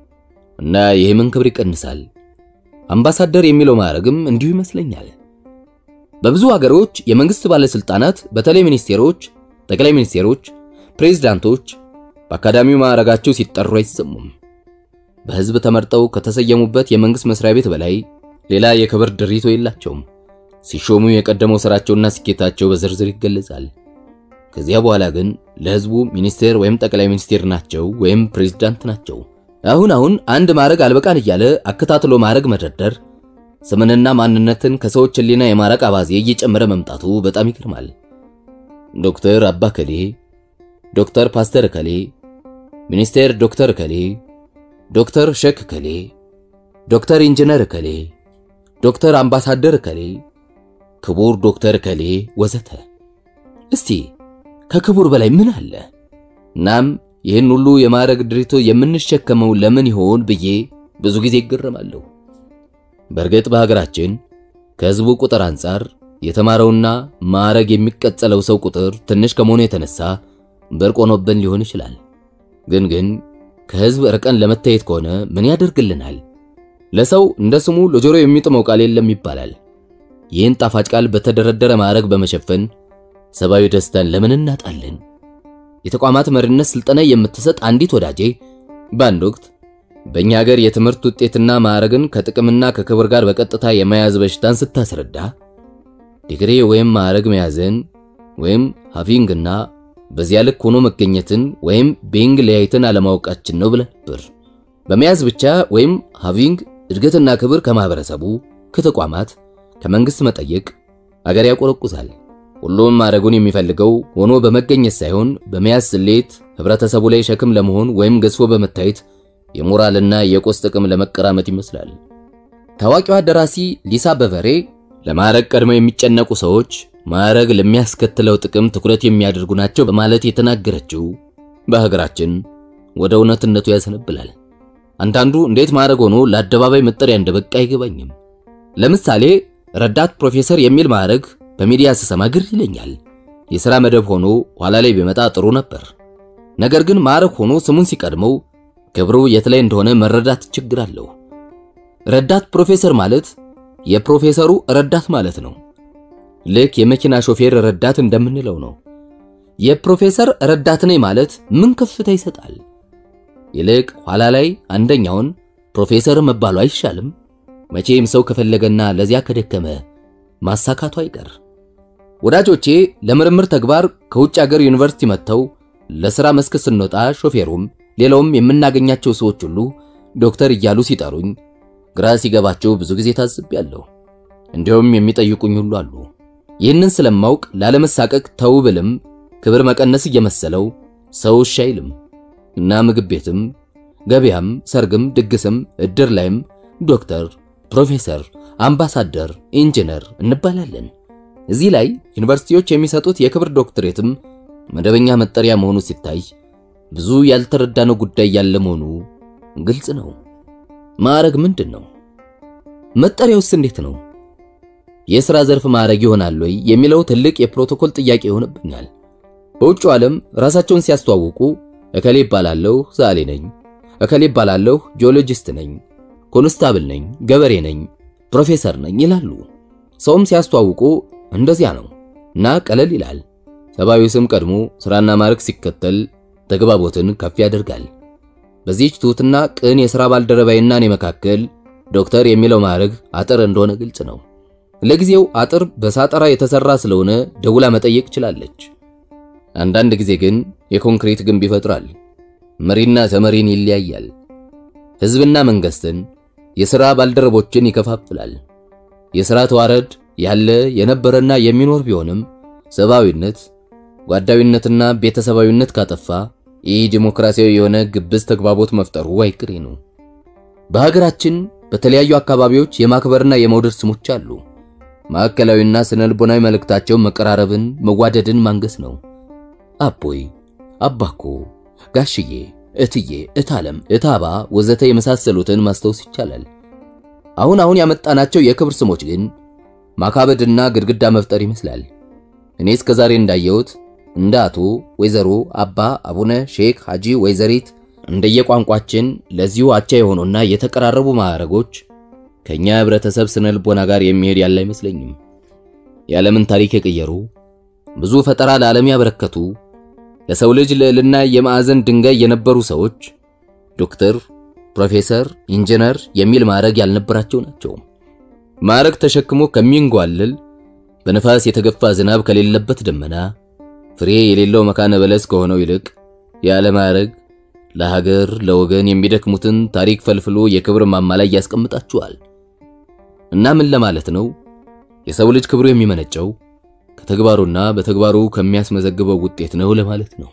እና ይህምን ክብር ይቀንሳል። አምባሳደር የሚለው ማዕረግም እንዲሁ ይመስለኛል። በብዙ ሀገሮች የመንግስት ባለስልጣናት በተለይ ሚኒስቴሮች፣ ጠቅላይ ሚኒስቴሮች፣ ፕሬዝዳንቶች በአካዳሚው ማዕረጋቸው ሲጠሩ አይሰሙም። በህዝብ ተመርጠው ከተሰየሙበት የመንግስት መስሪያ ቤት በላይ ሌላ የክብር ድሪቶ የላቸውም። ሲሾሙ የቀደመው ስራቸውና ስኬታቸው በዝርዝር ይገለጻል። ከዚያ በኋላ ግን ለህዝቡ ሚኒስቴር ወይም ጠቅላይ ሚኒስቴር ናቸው ወይም ፕሬዝዳንት ናቸው። አሁን አሁን አንድ ማዕረግ አልበቃን እያለ አከታትሎ ማዕረግ መደርደር ስምንና ማንነትን ከሰዎች ህሊና የማራቅ አባዜ እየጨመረ መምጣቱ በጣም ይገርማል። ዶክተር አባ ከሌ፣ ዶክተር ፓስተር ከሌ፣ ሚኒስቴር ዶክተር ከሌ፣ ዶክተር ሸክ ከሌ፣ ዶክተር ኢንጂነር ከሌ፣ ዶክተር አምባሳደር ከሌ፣ ክቡር ዶክተር ከሌ ወዘተ። እስቲ ከክቡር በላይ ምን አለ? እናም ይህን ሁሉ የማዕረግ ድሪቶ የምንሸከመው ለምን ይሆን ብዬ ብዙ ጊዜ ይገረማለሁ። በእርግጥ በሀገራችን ከህዝቡ ቁጥር አንጻር የተማረውና ማዕረግ የሚቀጸለው ሰው ቁጥር ትንሽ ከመሆኑ የተነሳ ብርቅ ሆኖብን ሊሆን ይችላል። ግን ግን ከህዝብ ርቀን ለመታየት ከሆነ ምን ያደርግልናል? ለሰው እንደ ስሙ ለጆሮ የሚጥመው ቃል የለም ይባላል። ይህን ጣፋጭ ቃል በተደረደረ ማዕረግ በመሸፈን ሰብአዊ ደስታን ለምን እናጣለን? የተቋማት መሪነት ስልጠና የምትሰጥ አንዲት ወዳጄ በአንድ ወቅት በእኛ ሀገር የትምህርት ውጤትና ማዕረግን ከጥቅምና ከክብር ጋር በቀጥታ የመያዝ በሽታን ስታስረዳ ዲግሪ ወይም ማዕረግ መያዝን ወይም ሃቪንግና በዚያ ልክ ሆኖ መገኘትን ወይም ቤንግ ለያይተን አለማወቃችን ነው ብለ ነበር። በመያዝ ብቻ ወይም ሃቪንግ እድገትና ክብር ከማህበረሰቡ፣ ከተቋማት፣ ከመንግስት መጠየቅ አገር ያቆረቁዛል። ሁሉም ማዕረጉን የሚፈልገው ሆኖ በመገኘት ሳይሆን በመያዝ ስሌት ህብረተሰቡ ላይ ሸክም ለመሆን ወይም ገዝፎ በመታየት የሞራልና የቁስ ጥቅም ለመቀራመት ይመስላል። ታዋቂዋ ደራሲ ሊሳ በቨሬ ለማዕረግ ቀድመው የሚጨነቁ ሰዎች ማዕረግ ለሚያስከትለው ጥቅም ትኩረት የሚያደርጉ ናቸው በማለት የተናገረችው በሀገራችን ወደ እውነትነቱ ያሰነብላል። አንዳንዱ እንዴት ማዕረግ ሆኖ ለአደባባይ መጠሪያ እንደበቃ አይገባኝም። ለምሳሌ ረዳት ፕሮፌሰር የሚል ማዕረግ በሚዲያ ስሰማ ግር ይለኛል። የሥራ መደብ ሆኖ ኋላ ላይ ቢመጣ ጥሩ ነበር። ነገር ግን ማዕረግ ሆኖ ስሙን ሲቀድመው ክብሩ የት ላይ እንደሆነ መረዳት ችግር አለው። ረዳት ፕሮፌሰር ማለት የፕሮፌሰሩ ረዳት ማለት ነው። ልክ የመኪና ሾፌር ረዳት እንደምንለው ነው። የፕሮፌሰር ረዳት ነኝ ማለት ምን ከፍታ ይሰጣል? ይልቅ ኋላ ላይ አንደኛውን ፕሮፌሰር መባሉ አይሻልም? መቼም ሰው ከፈለገና ለዚያ ከደከመ ማሳካቱ አይቀር። ወዳጆቼ ለምርምር ተግባር ከውጭ ሀገር ዩኒቨርሲቲ መጥተው ለሥራ መስክ ስንወጣ ሾፌሩም ሌላውም የምናገኛቸው ሰዎች ሁሉ ዶክተር እያሉ ሲጠሩኝ ግራ ሲገባቸው ብዙ ጊዜ ታዝቤያለሁ። እንዲሁም የሚጠይቁኝ ሁሉ አሉ። ይህንን ስለማውቅ ላለመሳቀቅ ተው ብልም ክብር መቀነስ እየመሰለው ሰው እሺ አይልም እና ምግብ ቤትም፣ ገበያም፣ ሰርግም፣ ድግስም፣ እድር ላይም ዶክተር፣ ፕሮፌሰር፣ አምባሳደር፣ ኢንጂነር እንባላለን። እዚህ ላይ ዩኒቨርሲቲዎች የሚሰጡት የክብር ዶክትሬትም መደበኛ መጠሪያ መሆኑ ሲታይ ብዙ ያልተረዳነው ጉዳይ ያለ መሆኑ ግልጽ ነው። ማዕረግ ምንድን ነው? መጠሪያውስ እንዴት ነው? የሥራ ዘርፍ ማዕረግ ይሆናል ወይ የሚለው ትልቅ የፕሮቶኮል ጥያቄ ይሆንብኛል። በውጭው ዓለም ራሳቸውን ሲያስተዋውቁ እከሌ ይባላለሁ ዛሌ ነኝ፣ እከሌ ይባላለሁ ጂኦሎጂስት ነኝ፣ ኮንስታብል ነኝ፣ ገበሬ ነኝ፣ ፕሮፌሰር ነኝ ይላሉ። ሰውም ሲያስተዋውቁ እንደዚያ ነው እና ቀለል ይላል። ሰብአዊ ስም ቀድሞ ሥራና ማዕረግ ሲከተል ተግባቦትን ከፍ ያደርጋል። በዚህች ትሑትና ቅን የሥራ ባልደረባይና እኔ መካከል ዶክተር የሚለው ማዕረግ አጥር እንደሆነ ግልጽ ነው። ለጊዜው አጥር በሳጠራ የተሰራ ስለሆነ ደውላ መጠየቅ ችላለች። አንዳንድ ጊዜ ግን የኮንክሪት ግንብ ይፈጥራል። መሪና ተመሪን ይለያያል። ሕዝብና መንግስትን፣ የሥራ ባልደረቦችን ይከፋፍላል። የሥራ ተዋረድ ያለ የነበረና የሚኖር ቢሆንም ሰብአዊነት፣ ጓዳዊነትና ቤተሰባዊነት ካጠፋ ይህ ዲሞክራሲያዊ የሆነ ግብዝ ተግባቦት መፍጠሩ አይቅሬ ነው። በሀገራችን በተለያዩ አካባቢዎች የማክበርና የመውደድ ስሞች አሉ። ማዕከላዊና ስነ ልቦናዊ መልእክታቸው መቀራረብን፣ መዋደድን ማንገስ ነው። አቦይ፣ አባኮ፣ ጋሽዬ፣ እትዬ፣ እታለም፣ እታባ ወዘተ የመሳሰሉትን ማስታወስ ይቻላል። አሁን አሁን ያመጣናቸው የክብር ስሞች ግን ማካበድና ግድግዳ መፍጠር ይመስላል። እኔ እስከ ዛሬ እንዳየሁት እንደ አቶ፣ ወይዘሮ፣ አባ፣ አቡነ፣ ሼክ፣ ሐጂ፣ ወይዘሪት እንደየቋንቋችን ለዚሁ አቻ የሆኑና የተቀራረቡ ማዕረጎች ከኛ ህብረተሰብ ስነ ልቦና ጋር የሚሄድ ያለ አይመስለኝም። የዓለምን ታሪክ የቀየሩ ብዙ ፈጠራ ለዓለም ያበረከቱ ለሰው ልጅ ልዕልና የማዕዘን ድንጋይ የነበሩ ሰዎች ዶክተር፣ ፕሮፌሰር፣ ኢንጂነር የሚል ማዕረግ ያልነበራቸው ናቸው። ማዕረግ ተሸክሞ ከሚንጓልል በነፋስ የተገፋ ዝናብ ከሌለበት ደመና ፍሬ የሌለው መካነ በለስ ከሆነው ይልቅ ያለ ማዕረግ ለሀገር ለወገን የሚደክሙትን ታሪክ ፈልፍሎ የክብር ማማ ላይ ያስቀምጣቸዋል። እና ምን ለማለት ነው? የሰው ልጅ ክብሩ የሚመነጨው ከተግባሩና በተግባሩ ከሚያስመዘግበው ውጤት ነው ለማለት ነው።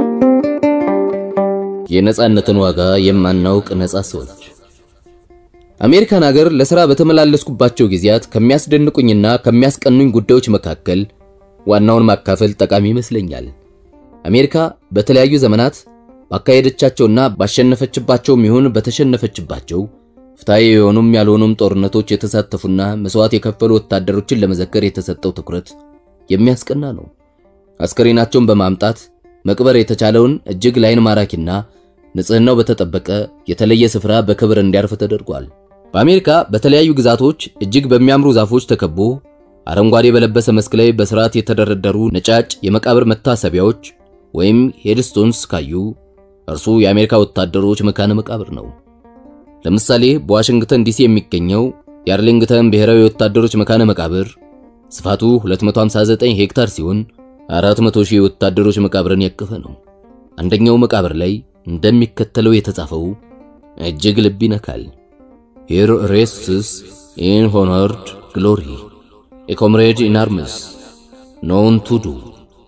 የነጻነትን ዋጋ የማናውቅ ነጻ ሰዎች አሜሪካን ሀገር ለሥራ በተመላለስኩባቸው ጊዜያት ከሚያስደንቁኝና ከሚያስቀኑኝ ጉዳዮች መካከል ዋናውን ማካፈል ጠቃሚ ይመስለኛል። አሜሪካ በተለያዩ ዘመናት ባካሄደቻቸውና ባሸነፈችባቸውም ይሁን በተሸነፈችባቸው ፍትሐዊ የሆኑም ያልሆኑም ጦርነቶች የተሳተፉና መስዋዕት የከፈሉ ወታደሮችን ለመዘከር የተሰጠው ትኩረት የሚያስቀና ነው። አስከሬናቸውን በማምጣት መቅበር የተቻለውን እጅግ ላይን ማራኪና ንጽህናው በተጠበቀ የተለየ ስፍራ በክብር እንዲያርፍ ተደርጓል። በአሜሪካ በተለያዩ ግዛቶች እጅግ በሚያምሩ ዛፎች ተከቦ አረንጓዴ በለበሰ መስክ ላይ በስርዓት የተደረደሩ ነጫጭ የመቃብር መታሰቢያዎች ወይም ሄድስቶንስ ካዩ እርሱ የአሜሪካ ወታደሮች መካነ መቃብር ነው። ለምሳሌ በዋሽንግተን ዲሲ የሚገኘው የአርሊንግተን ብሔራዊ ወታደሮች መካነ መቃብር ስፋቱ 259 ሄክታር ሲሆን 400 ሺህ ወታደሮች መቃብርን ያቀፈ ነው። አንደኛው መቃብር ላይ እንደሚከተለው የተጻፈው እጅግ ልብ ይነካል። ሂር ሬስትስ ኢን ሆኖርድ ግሎሪ ኤ ኮምሬድ ኢን አርምስ ኖውን ቱ ዱ።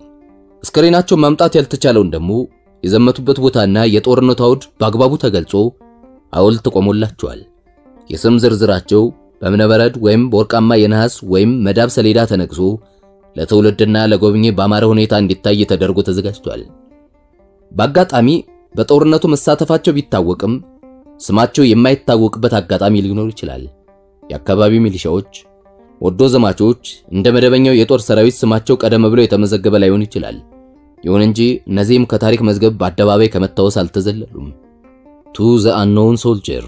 አስከሬናቸውን ማምጣት ያልተቻለውን ደግሞ የዘመቱበት ቦታና የጦርነቱ አውድ በአግባቡ ተገልጾ ሐውልት ቆሞላቸዋል። የስም ዝርዝራቸው በእብነበረድ ወይም በወርቃማ የነሐስ ወይም መዳብ ሰሌዳ ተነግሶ ለትውልድና ለጎብኚ በአማረ ሁኔታ እንዲታይ ተደርጎ ተዘጋጅቷል። በአጋጣሚ በጦርነቱ መሳተፋቸው ቢታወቅም ስማቸው የማይታወቅበት አጋጣሚ ሊኖር ይችላል። የአካባቢው ሚሊሻዎች፣ ወዶ ዘማቾች እንደ መደበኛው የጦር ሰራዊት ስማቸው ቀደም ብሎ የተመዘገበ ላይሆን ይችላል። ይሁን እንጂ እነዚህም ከታሪክ መዝገብ በአደባባይ ከመታወስ አልተዘለሉም። ቱ ዘ አንኖውን ሶልጀር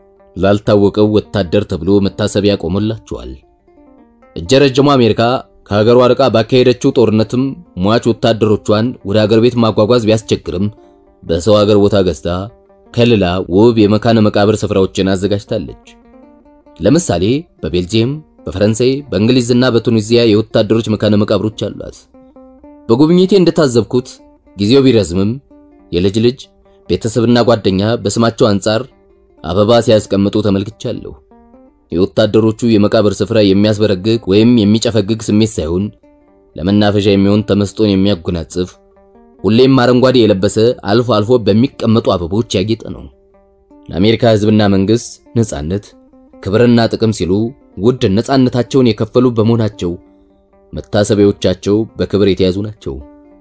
ላልታወቀው ወታደር ተብሎ መታሰቢያ ቆሞላቸዋል። እጀ ረጅሟ አሜሪካ ከሀገሯ ርቃ ባካሄደችው ጦርነትም ሟች ወታደሮቿን ወደ ሀገር ቤት ማጓጓዝ ቢያስቸግርም በሰው ሀገር ቦታ ገዝታ ከልላ ውብ የመካነ መቃብር ስፍራዎችን አዘጋጅታለች። ለምሳሌ በቤልጂየም፣ በፈረንሳይ፣ በእንግሊዝና በቱኒዚያ የወታደሮች መካነ መቃብሮች አሏት። በጉብኝቴ እንደታዘብኩት ጊዜው ቢረዝምም የልጅ ልጅ ቤተሰብና ጓደኛ በስማቸው አንጻር አበባ ሲያስቀምጡ ተመልክቻለሁ። የወታደሮቹ የመቃብር ስፍራ የሚያስበረግግ ወይም የሚጨፈግግ ስሜት ሳይሆን ለመናፈሻ የሚሆን ተመስጦን የሚያጎናጽፍ ሁሌም አረንጓዴ የለበሰ አልፎ አልፎ በሚቀመጡ አበቦች ያጌጠ ነው። ለአሜሪካ ሕዝብና መንግሥት ነጻነት፣ ክብርና ጥቅም ሲሉ ውድ ነጻነታቸውን የከፈሉ በመሆናቸው መታሰቢያዎቻቸው በክብር የተያዙ ናቸው።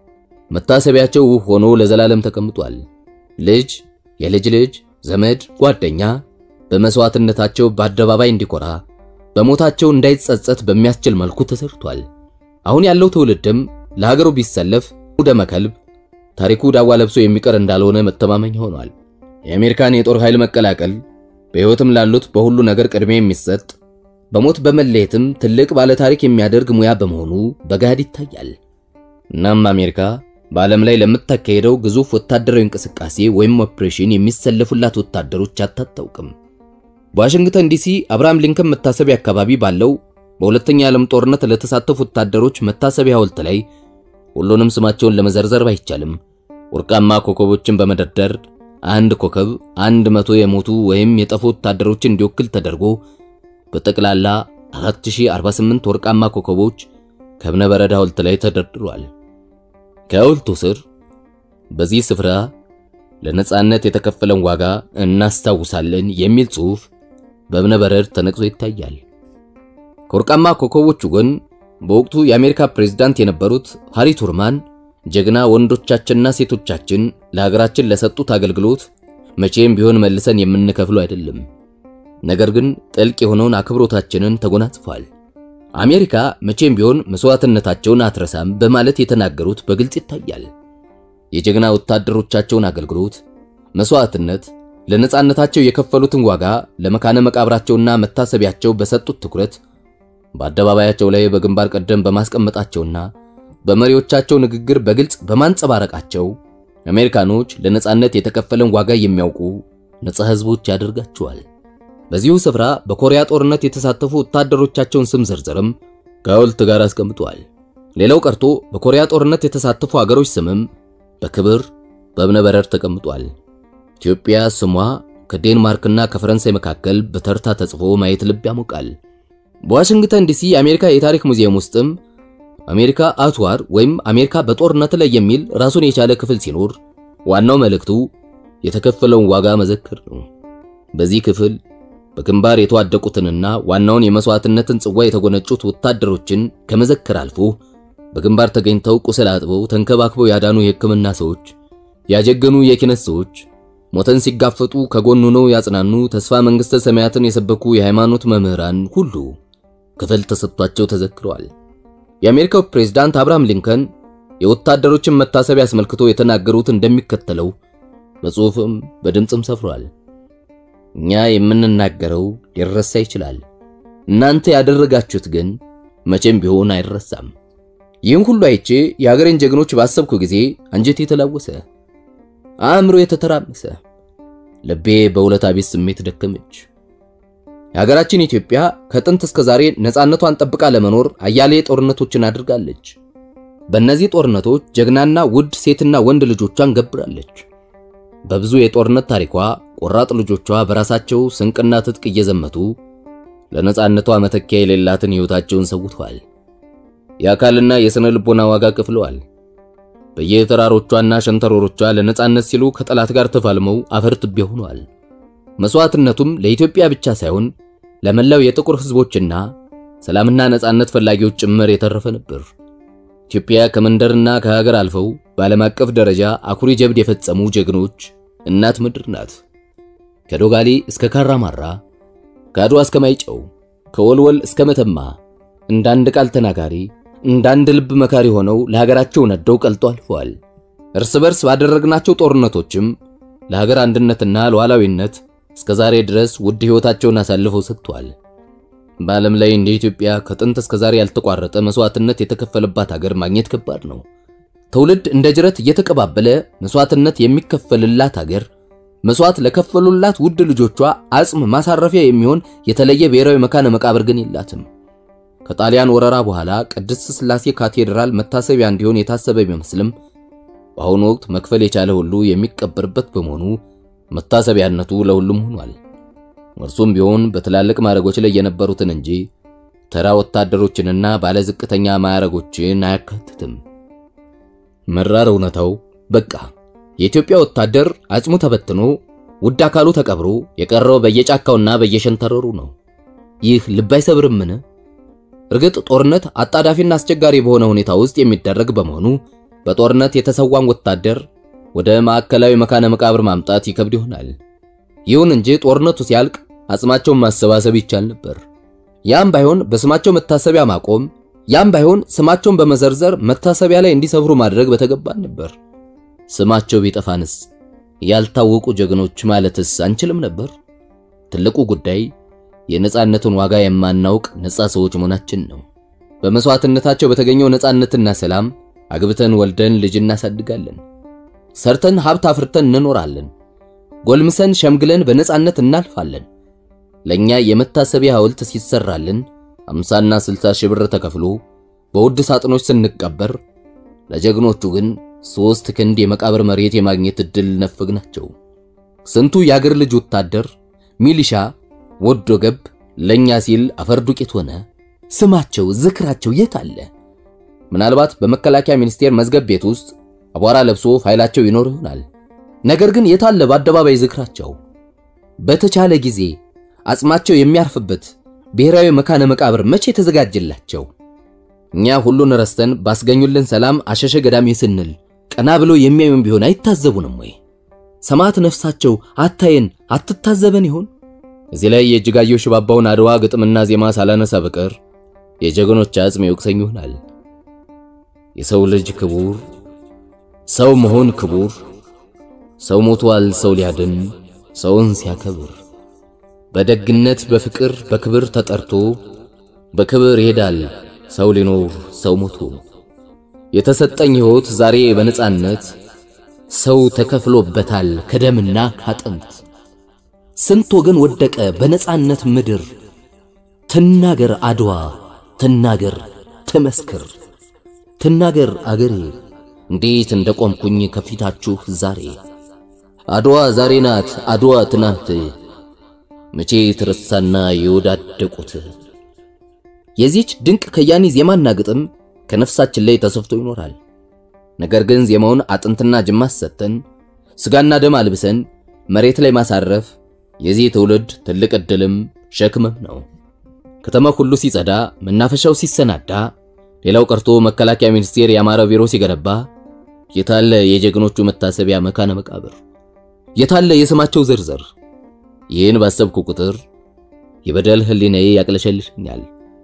መታሰቢያቸው ውብ ሆኖ ለዘላለም ተቀምጧል። ልጅ፣ የልጅ ልጅ፣ ዘመድ፣ ጓደኛ በመስዋዕትነታቸው በአደባባይ እንዲኮራ በሞታቸው እንዳይጸጸት በሚያስችል መልኩ ተሰርቷል። አሁን ያለው ትውልድም ለሀገሩ ቢሰለፍ ደመ ከልብ ታሪኩ ዳዋ ለብሶ የሚቀር እንዳልሆነ መተማመኛ ሆኗል። የአሜሪካን የጦር ኃይል መቀላቀል በሕይወትም ላሉት በሁሉ ነገር ቅድሚያ የሚሰጥ በሞት በመለየትም ትልቅ ባለ ታሪክ የሚያደርግ ሙያ በመሆኑ በገሃድ ይታያል። እናም አሜሪካ በዓለም ላይ ለምታካሄደው ግዙፍ ወታደራዊ እንቅስቃሴ ወይም ኦፕሬሽን የሚሰለፉላት ወታደሮች አታታውቅም። በዋሽንግተን ዲሲ አብርሃም ሊንከን መታሰቢያ አካባቢ ባለው በሁለተኛ የዓለም ጦርነት ለተሳተፉ ወታደሮች መታሰቢያ ሐውልት ላይ ሁሉንም ስማቸውን ለመዘርዘር ባይቻልም ወርቃማ ኮከቦችን በመደርደር አንድ ኮከብ አንድ መቶ የሞቱ ወይም የጠፉ ወታደሮችን እንዲወክል ተደርጎ በጠቅላላ 4048 ወርቃማ ኮከቦች ከእብነ በረድ ሐውልት ላይ ተደርድሯል። ከሐውልቱ ስር በዚህ ስፍራ ለነጻነት የተከፈለን ዋጋ እናስታውሳለን የሚል ጽሑፍ በእብነ በረድ ተነቅሶ ይታያል። ከወርቃማ ኮከቦቹ ጎን በወቅቱ የአሜሪካ ፕሬዝዳንት የነበሩት ሃሪ ቱርማን ጀግና ወንዶቻችንና ሴቶቻችን ለሀገራችን ለሰጡት አገልግሎት መቼም ቢሆን መልሰን የምንከፍለው አይደለም፣ ነገር ግን ጥልቅ የሆነውን አክብሮታችንን ተጎናጽፏል። አሜሪካ መቼም ቢሆን መስዋዕትነታቸውን አትረሳም በማለት የተናገሩት በግልጽ ይታያል። የጀግና ወታደሮቻቸውን አገልግሎት፣ መስዋዕትነት፣ ለነጻነታቸው የከፈሉትን ዋጋ ለመካነ መቃብራቸውና መታሰቢያቸው በሰጡት ትኩረት በአደባባያቸው ላይ በግንባር ቀደም በማስቀመጣቸውና በመሪዎቻቸው ንግግር በግልጽ በማንጸባረቃቸው አሜሪካኖች ለነጻነት የተከፈለን ዋጋ የሚያውቁ ነጻ ሕዝቦች ያደርጋቸዋል። በዚሁ ስፍራ በኮሪያ ጦርነት የተሳተፉ ወታደሮቻቸውን ስም ዝርዝርም ከሐውልት ጋር አስቀምጠዋል። ሌላው ቀርቶ በኮሪያ ጦርነት የተሳተፉ አገሮች ስምም በክብር በእብነ በረድ ተቀምጧል። ኢትዮጵያ ስሟ ከዴንማርክና ከፈረንሳይ መካከል በተርታ ተጽፎ ማየት ልብ ያሞቃል። በዋሽንግተን ዲሲ የአሜሪካ የታሪክ ሙዚየም ውስጥም አሜሪካ አት ዋር ወይም አሜሪካ በጦርነት ላይ የሚል ራሱን የቻለ ክፍል ሲኖር ዋናው መልእክቱ የተከፈለውን ዋጋ መዘክር ነው። በዚህ ክፍል በግንባር የተዋደቁትንና ዋናውን የመስዋዕትነትን ጽዋ የተጎነጩት ወታደሮችን ከመዘከር አልፎ በግንባር ተገኝተው ቁስል አጥበው ተንከባክበው ያዳኑ የሕክምና ሰዎች፣ ያጀገኑ የኪነት ሰዎች፣ ሞተን ሲጋፈጡ ከጎኑ ነው ያጽናኑ ተስፋ መንግሥተ ሰማያትን የሰበኩ የሃይማኖት መምህራን ሁሉ ክፍል ተሰጥቷቸው ተዘክረዋል። የአሜሪካው ፕሬዝዳንት አብርሃም ሊንከን የወታደሮችን መታሰቢያ አስመልክቶ የተናገሩት እንደሚከተለው በጽሑፍም በድምፅም ሰፍሯል። እኛ የምንናገረው ሊረሳ ይችላል። እናንተ ያደረጋችሁት ግን መቼም ቢሆን አይረሳም። ይህን ሁሉ አይቼ የሀገሬን ጀግኖች ባሰብኩ ጊዜ አንጀቴ የተላወሰ፣ አእምሮ የተተራመሰ፣ ልቤ በውለታ ቢስ ስሜት ደከመች። የሀገራችን ኢትዮጵያ ከጥንት እስከ ዛሬ ነፃነቷን ጠብቃ ለመኖር አያሌ ጦርነቶችን አድርጋለች። በእነዚህ ጦርነቶች ጀግናና ውድ ሴትና ወንድ ልጆቿን ገብራለች። በብዙ የጦርነት ታሪኳ ቆራጥ ልጆቿ በራሳቸው ስንቅና ትጥቅ እየዘመቱ ለነፃነቷ መተኪያ የሌላትን ሕይወታቸውን ሰውተዋል። የአካልና የሥነ ልቦና ዋጋ ከፍለዋል። በየተራሮቿና ሸንተረሮቿ ለነፃነት ሲሉ ከጠላት ጋር ተፋልመው አፈር ትቢያ ሆነዋል። መስዋዕትነቱም ለኢትዮጵያ ብቻ ሳይሆን ለመላው የጥቁር ሕዝቦችና ሰላምና ነፃነት ፈላጊዎች ጭምር የተረፈ ነበር። ኢትዮጵያ ከመንደርና ከሀገር አልፈው በዓለም አቀፍ ደረጃ አኩሪ ጀብድ የፈጸሙ ጀግኖች እናት ምድር ናት። ከዶጋሊ እስከ ካራማራ፣ ከአድዋ እስከ ማይጨው፣ ከወልወል እስከ መተማ እንዳንድ ቃል ተናጋሪ እንዳንድ ልብ መካሪ ሆነው ለሀገራቸው ነደው ቀልጦ አልፈዋል። እርስ በርስ ባደረግናቸው ጦርነቶችም ለሀገር አንድነትና ሉዓላዊነት እስከ ዛሬ ድረስ ውድ ሕይወታቸውን አሳልፈው ሰጥተዋል። በዓለም ላይ እንደ ኢትዮጵያ ከጥንት እስከ ዛሬ ያልተቋረጠ መስዋዕትነት የተከፈለባት ሀገር ማግኘት ከባድ ነው። ትውልድ እንደ ጅረት እየተቀባበለ መስዋዕትነት የሚከፈልላት ሀገር መስዋዕት ለከፈሉላት ውድ ልጆቿ አጽም ማሳረፊያ የሚሆን የተለየ ብሔራዊ መካነ መቃብር ግን የላትም። ከጣሊያን ወረራ በኋላ ቅድስት ሥላሴ ካቴድራል መታሰቢያ እንዲሆን የታሰበ ቢመስልም በአሁኑ ወቅት መክፈል የቻለ ሁሉ የሚቀበርበት በመሆኑ መታሰቢያነቱ ለሁሉም ሆኗል። እርሱም ቢሆን በትላልቅ ማዕረጎች ላይ የነበሩትን እንጂ ተራ ወታደሮችንና ባለ ዝቅተኛ ማዕረጎችን አያካትትም። መራር እውነታው በቃ የኢትዮጵያ ወታደር አጽሙ ተበትኖ ውድ አካሉ ተቀብሮ የቀረው በየጫካውና በየሸንተረሩ ነው። ይህ ልብ አይሰብርምን? እርግጥ ጦርነት አጣዳፊና አስቸጋሪ በሆነ ሁኔታ ውስጥ የሚደረግ በመሆኑ በጦርነት የተሰዋን ወታደር ወደ ማዕከላዊ መካነ መቃብር ማምጣት ይከብድ ይሆናል። ይሁን እንጂ ጦርነቱ ሲያልቅ አጽማቸውን ማሰባሰብ ይቻል ነበር። ያም ባይሆን በስማቸው መታሰቢያ ማቆም፣ ያም ባይሆን ስማቸውን በመዘርዘር መታሰቢያ ላይ እንዲሰፍሩ ማድረግ በተገባን ነበር። ስማቸው ቢጠፋንስ ያልታወቁ ጀግኖች ማለትስ አንችልም ነበር? ትልቁ ጉዳይ የነጻነቱን ዋጋ የማናውቅ ነጻ ሰዎች መሆናችን ነው። በመስዋዕትነታቸው በተገኘው ነጻነትና ሰላም አግብተን ወልደን ልጅ እናሳድጋለን። ሰርተን ሀብት አፍርተን እንኖራለን። ጎልምሰን ሸምግለን በነጻነት እናልፋለን። ለኛ የመታሰቢያ ሐውልት ሲሰራልን አምሳና ስልሳ ሺህ ብር ተከፍሎ በውድ ሳጥኖች ስንቀበር፣ ለጀግኖቹ ግን ሶስት ክንድ የመቃብር መሬት የማግኘት እድል ነፈግናቸው። ስንቱ የአገር ልጅ ወታደር፣ ሚሊሻ፣ ወዶ ገብ ለኛ ሲል አፈር ዱቄት ሆነ። ስማቸው ዝክራቸው የት አለ? ምናልባት በመከላከያ ሚኒስቴር መዝገብ ቤት ውስጥ አቧራ ለብሶ ፋይላቸው ይኖር ይሆናል። ነገር ግን የታለ በአደባባይ ዝክራቸው? በተቻለ ጊዜ አጽማቸው የሚያርፍበት ብሔራዊ መካነ መቃብር መቼ ተዘጋጀላቸው? እኛ ሁሉን ረስተን ባስገኙልን ሰላም አሸሸ ገዳሜ ስንል ቀና ብሎ የሚያዩን ቢሆን አይታዘቡንም ወይ? ሰማዕት ነፍሳቸው አታየን አትታዘበን ይሆን? እዚህ ላይ የእጅጋየሁ ሽባባውን አድዋ ግጥምና ዜማ ሳላነሳ በቀር የጀግኖች አጽም ይወቅሰኝ ይሆናል። የሰው ልጅ ክቡር፣ ሰው መሆን ክቡር፣ ሰው ሞቷል ሰው ሊያድን ሰውን ሲያከብር፣ በደግነት በፍቅር በክብር ተጠርቶ በክብር ይሄዳል ሰው ሊኖር ሰው ሞቶ። የተሰጠኝ ሕይወት ዛሬ በነጻነት ሰው ተከፍሎበታል ከደምና ካጥንት። ስንት ወገን ወደቀ በነጻነት ምድር። ትናገር አድዋ ትናገር ትመስክር ትናገር አገሬ እንዴት እንደቆምኩኝ ከፊታችሁ ዛሬ። አድዋ ዛሬ ናት አድዋ ትናንት መቼ ትረሳና የወዳደቁት። የዚች ድንቅ ከያኒ ዜማና ግጥም ከነፍሳችን ላይ ተሰፍቶ ይኖራል። ነገር ግን ዜማውን አጥንትና ጅማት ሰጥተን ስጋና ደም አልብሰን መሬት ላይ ማሳረፍ የዚህ ትውልድ ትልቅ ዕድልም ሸክምም ነው። ከተማው ሁሉ ሲጸዳ፣ መናፈሻው ሲሰናዳ፣ ሌላው ቀርቶ መከላከያ ሚኒስቴር ያማረ ቢሮ ሲገነባ፣ የታለ የጀግኖቹ መታሰቢያ መካነ መቃብር? የታለ የስማቸው ዝርዝር? ይህን ባሰብኩ ቁጥር የበደል ህሊናዬ ያቅለሸልሸኛል።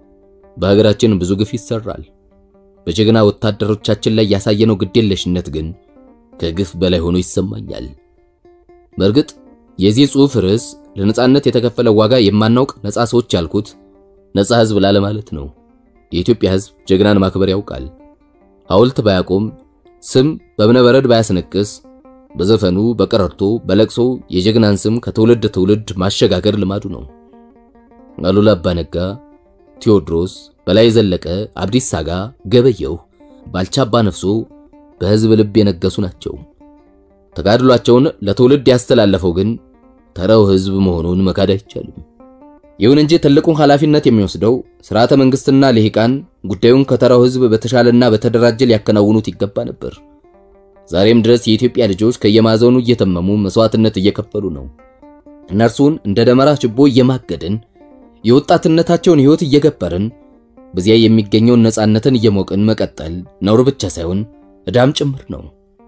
በሀገራችን ብዙ ግፍ ይሰራል። በጀግና ወታደሮቻችን ላይ ያሳየነው ግዴለሽነት ግን ከግፍ በላይ ሆኖ ይሰማኛል። በእርግጥ የዚህ ጽሑፍ ርዕስ ለነጻነት የተከፈለ ዋጋ የማናውቅ ነጻ ሰዎች ያልኩት ነጻ ህዝብ ላለማለት ነው። የኢትዮጵያ ህዝብ ጀግናን ማክበር ያውቃል። ሐውልት ባያቆም፣ ስም በእብነበረድ ባያስነቅስ፣ በዘፈኑ በቀረርቶ በለቅሶ የጀግናን ስም ከትውልድ ትውልድ ማሸጋገር ልማዱ ነው። አሉላ አባ ነጋ፣ ቴዎድሮስ፣ በላይ ዘለቀ፣ አብዲሳ አጋ፣ ገበየሁ፣ ባልቻ አባ ነፍሶ በህዝብ ልብ የነገሱ ናቸው። ተጋድሏቸውን ለትውልድ ያስተላለፈው ግን ተራው ህዝብ መሆኑን መካድ አይቻልም። ይሁን እንጂ ትልቁን ኃላፊነት የሚወስደው ስርዓተ መንግስትና ልሂቃን ጉዳዩን ከተራው ህዝብ በተሻለና በተደራጀ ሊያከናውኑት ይገባ ነበር። ዛሬም ድረስ የኢትዮጵያ ልጆች ከየማዕዘኑ እየተመሙ መስዋዕትነት እየከፈሉ ነው። እነርሱን እንደ ደመራ ችቦ እየማገድን የወጣትነታቸውን ህይወት እየገበርን በዚያ የሚገኘውን ነጻነትን እየሞቅን መቀጠል ነውር ብቻ ሳይሆን ዕዳም ጭምር ነው።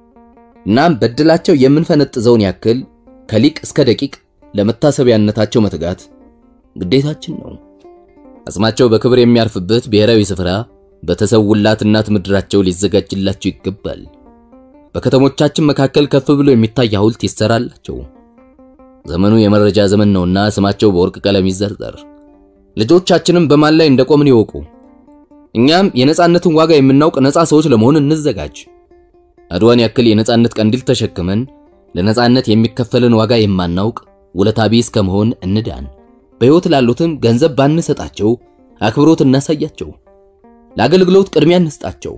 እናም በድላቸው የምንፈነጥዘውን ያክል ከሊቅ እስከ ደቂቅ ለመታሰቢያነታቸው መትጋት ግዴታችን ነው። አጽማቸው በክብር የሚያርፍበት ብሔራዊ ስፍራ በተሰውላት እናት ምድራቸው ሊዘጋጅላቸው ይገባል። በከተሞቻችን መካከል ከፍ ብሎ የሚታይ ሐውልት ይሰራላቸው። ዘመኑ የመረጃ ዘመን ነውና ስማቸው በወርቅ ቀለም ይዘርዘር። ልጆቻችንም በማን ላይ እንደቆምን ይወቁ። እኛም የነጻነትን ዋጋ የምናውቅ ነጻ ሰዎች ለመሆን እንዘጋጅ። አድዋን ያክል የነጻነት ቀንዲል ተሸክመን ለነጻነት የሚከፈልን ዋጋ የማናውቅ ውለታ ቢስ ከመሆን እንዳን። በሕይወት ላሉትም ገንዘብ ባንሰጣቸው አክብሮት እናሳያቸው። ለአገልግሎት ቅድሚያ እንስጣቸው።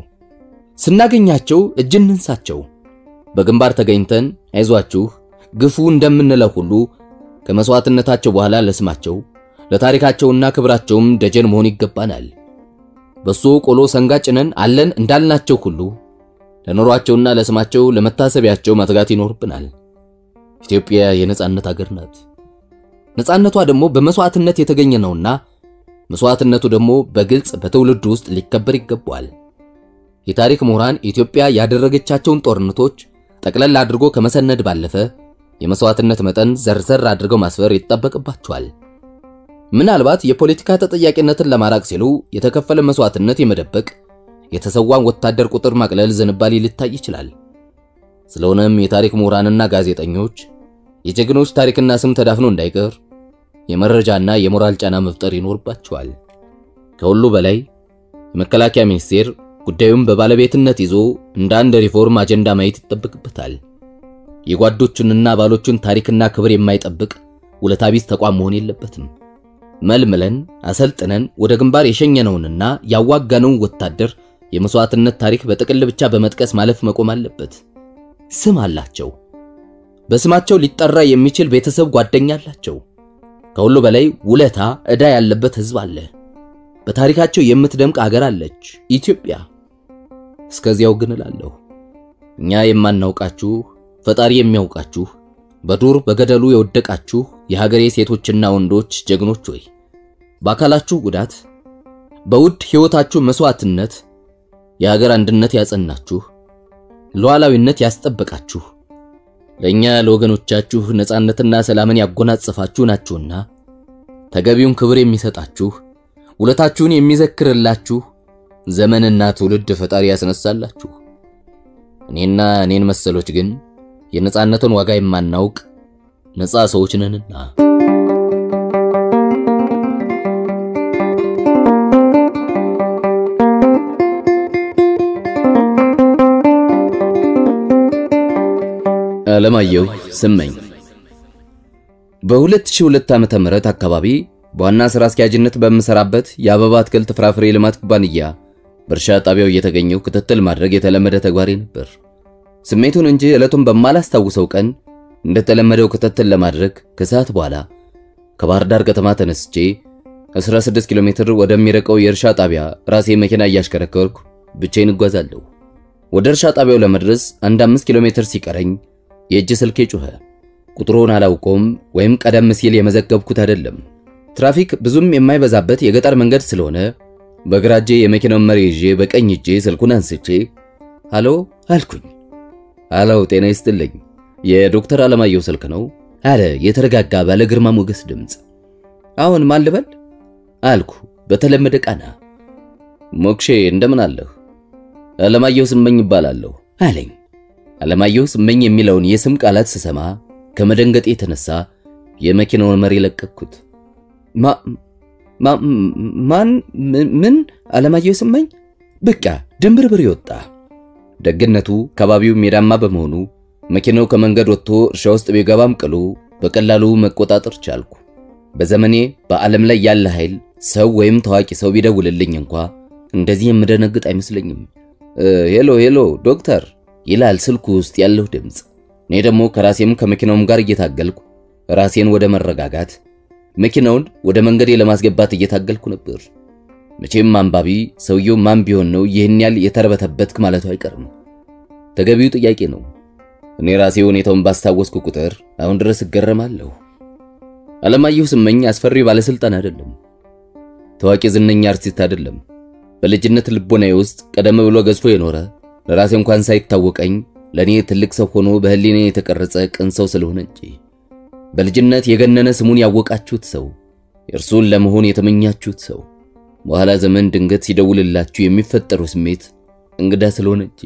ስናገኛቸው እጅ እንንሳቸው። በግንባር ተገኝተን አይዟችሁ ግፉ እንደምንለው ሁሉ ከመስዋዕትነታቸው በኋላ ለስማቸው ለታሪካቸውና ክብራቸውም ደጀን መሆን ይገባናል። በሶ ቆሎ ሰንጋ ጭነን አለን እንዳልናቸው ሁሉ ለኖሯቸውና ለስማቸው ለመታሰቢያቸው መትጋት ይኖርብናል። ኢትዮጵያ የነጻነት አገር ናት። ነጻነቷ ደግሞ በመስዋዕትነት የተገኘ ነውና መስዋዕትነቱ ደግሞ በግልጽ በትውልድ ውስጥ ሊከበር ይገባዋል። የታሪክ ምሁራን ኢትዮጵያ ያደረገቻቸውን ጦርነቶች ጠቅለል አድርጎ ከመሰነድ ባለፈ የመስዋዕትነት መጠን ዘርዘር አድርገው ማስፈር ይጠበቅባቸዋል። ምናልባት የፖለቲካ ተጠያቂነትን ለማራቅ ሲሉ የተከፈለ መስዋዕትነት የመደበቅ የተሰዋን ወታደር ቁጥር ማቅለል ዝንባሌ ሊታይ ይችላል። ስለሆነም የታሪክ ምሁራንና ጋዜጠኞች የጀግኖች ታሪክና ስም ተዳፍኖ እንዳይቀር የመረጃና የሞራል ጫና መፍጠር ይኖርባቸዋል። ከሁሉ በላይ የመከላከያ ሚኒስቴር ጉዳዩን በባለቤትነት ይዞ እንደ አንድ ሪፎርም አጀንዳ ማየት ይጠበቅበታል። የጓዶቹንና አባሎቹን ታሪክና ክብር የማይጠብቅ ውለታ ቢስ ተቋም መሆን የለበትም። መልምለን አሰልጥነን ወደ ግንባር የሸኘነውንና ያዋጋነውን ወታደር የመስዋዕትነት ታሪክ በጥቅል ብቻ በመጥቀስ ማለፍ መቆም አለበት። ስም አላቸው። በስማቸው ሊጠራ የሚችል ቤተሰብ፣ ጓደኛ አላቸው። ከሁሉ በላይ ውለታ ዕዳ ያለበት ሕዝብ አለ። በታሪካቸው የምትደምቅ አገር አለች ኢትዮጵያ። እስከዚያው ግን እላለሁ እኛ የማናውቃችሁ ፈጣሪ የሚያውቃችሁ በዱር በገደሉ የወደቃችሁ የሀገሬ ሴቶችና ወንዶች ጀግኖች ሆይ በአካላችሁ ጉዳት በውድ ሕይወታችሁ መስዋዕትነት የሀገር አንድነት ያጸናችሁ ሉዓላዊነት ያስጠበቃችሁ ለእኛ ለወገኖቻችሁ ነጻነትና ሰላምን ያጎናጸፋችሁ ናችሁና ተገቢውን ክብር የሚሰጣችሁ ውለታችሁን የሚዘክርላችሁ ዘመንና ትውልድ ፈጣሪ ያስነሳላችሁ። እኔና እኔን መሰሎች ግን የነጻነትን ዋጋ የማናውቅ ነጻ ሰዎች ነንና አለማየሁ ስመኝ በ2002 ዓመተ ምህረት አካባቢ በዋና ሥራ አስኪያጅነት በምሰራበት የአበባ አትክልት ፍራፍሬ ልማት ኩባንያ በእርሻ ጣቢያው እየተገኘው ክትትል ማድረግ የተለመደ ተግባሬ ነበር። ስሜቱን እንጂ ዕለቱን በማላስታውሰው ቀን እንደተለመደው ክትትል ለማድረግ ከሰዓት በኋላ ከባህር ዳር ከተማ ተነስቼ 16 ኪሎ ሜትር ወደሚርቀው የእርሻ ጣቢያ ራሴ መኪና እያሽከረከርኩ ብቻዬን እጓዛለሁ። ወደ እርሻ ጣቢያው ለመድረስ አንድ 5 ኪሎ ሜትር ሲቀረኝ የእጅ ስልኬ ጮኸ። ቁጥሩን አላውቀውም ወይም ቀደም ሲል የመዘገብኩት አይደለም። ትራፊክ ብዙም የማይበዛበት የገጠር መንገድ ስለሆነ በግራ እጄ የመኪናውን መሪ ይዤ በቀኝ እጄ ስልኩን አንስቼ ሃሎ አልኩኝ። ሃሎ ጤና ይስጥልኝ፣ የዶክተር አለማየሁ ስልክ ነው አለ የተረጋጋ ባለ ግርማ ሞገስ ድምፅ። አሁን ማን ልበል አልኩ በተለመደ ቃና። ሞክሼ እንደምን አለህ? አለማየሁ ስመኝ ይባላለሁ አለኝ። አለማየሁ ስመኝ የሚለውን የስም ቃላት ስሰማ ከመደንገጤ የተነሳ የመኪናውን መሪ ለቀቅኩት። ማን ምን? አለማየሁ ስመኝ? በቃ ድንብርብር ይወጣ። ደግነቱ ከባቢው ሜዳማ በመሆኑ መኪናው ከመንገድ ወጥቶ እርሻ ውስጥ ቢገባም ቅሉ በቀላሉ መቆጣጠር ቻልኩ። በዘመኔ በዓለም ላይ ያለ ኃይል ሰው ወይም ታዋቂ ሰው ቢደውልልኝ እንኳ እንደዚህ የምደነግጥ አይመስለኝም። ሄሎ ሄሎ ዶክተር ይላል ስልኩ ውስጥ ያለው ድምፅ። እኔ ደግሞ ከራሴም ከመኪናውም ጋር እየታገልኩ ራሴን ወደ መረጋጋት መኪናውን ወደ መንገዴ ለማስገባት እየታገልኩ ነበር። መቼም አንባቢ ሰውየው ማን ቢሆን ነው ይህን ያህል የተርበተበትክ ማለቱ አይቀርም። ተገቢው ጥያቄ ነው። እኔ ራሴ ሁኔታውን ባስታወስኩ ቁጥር አሁን ድረስ እገረማለሁ። አለማየሁ ስመኝ አስፈሪ ባለስልጣን አይደለም። ታዋቂ ዝነኛ አርቲስት አይደለም። በልጅነት ልቦናዬ ውስጥ ቀደም ብሎ ገዝፎ የኖረ ለራሴ እንኳን ሳይታወቀኝ ለኔ ትልቅ ሰው ሆኖ በህሊኔ የተቀረጸ ቅን ሰው ስለሆነ እንጂ በልጅነት የገነነ ስሙን ያወቃችሁት ሰው፣ እርሱን ለመሆን የተመኛችሁት ሰው በኋላ ዘመን ድንገት ሲደውልላችሁ የሚፈጠሩ ስሜት እንግዳ ስለሆነ እንጂ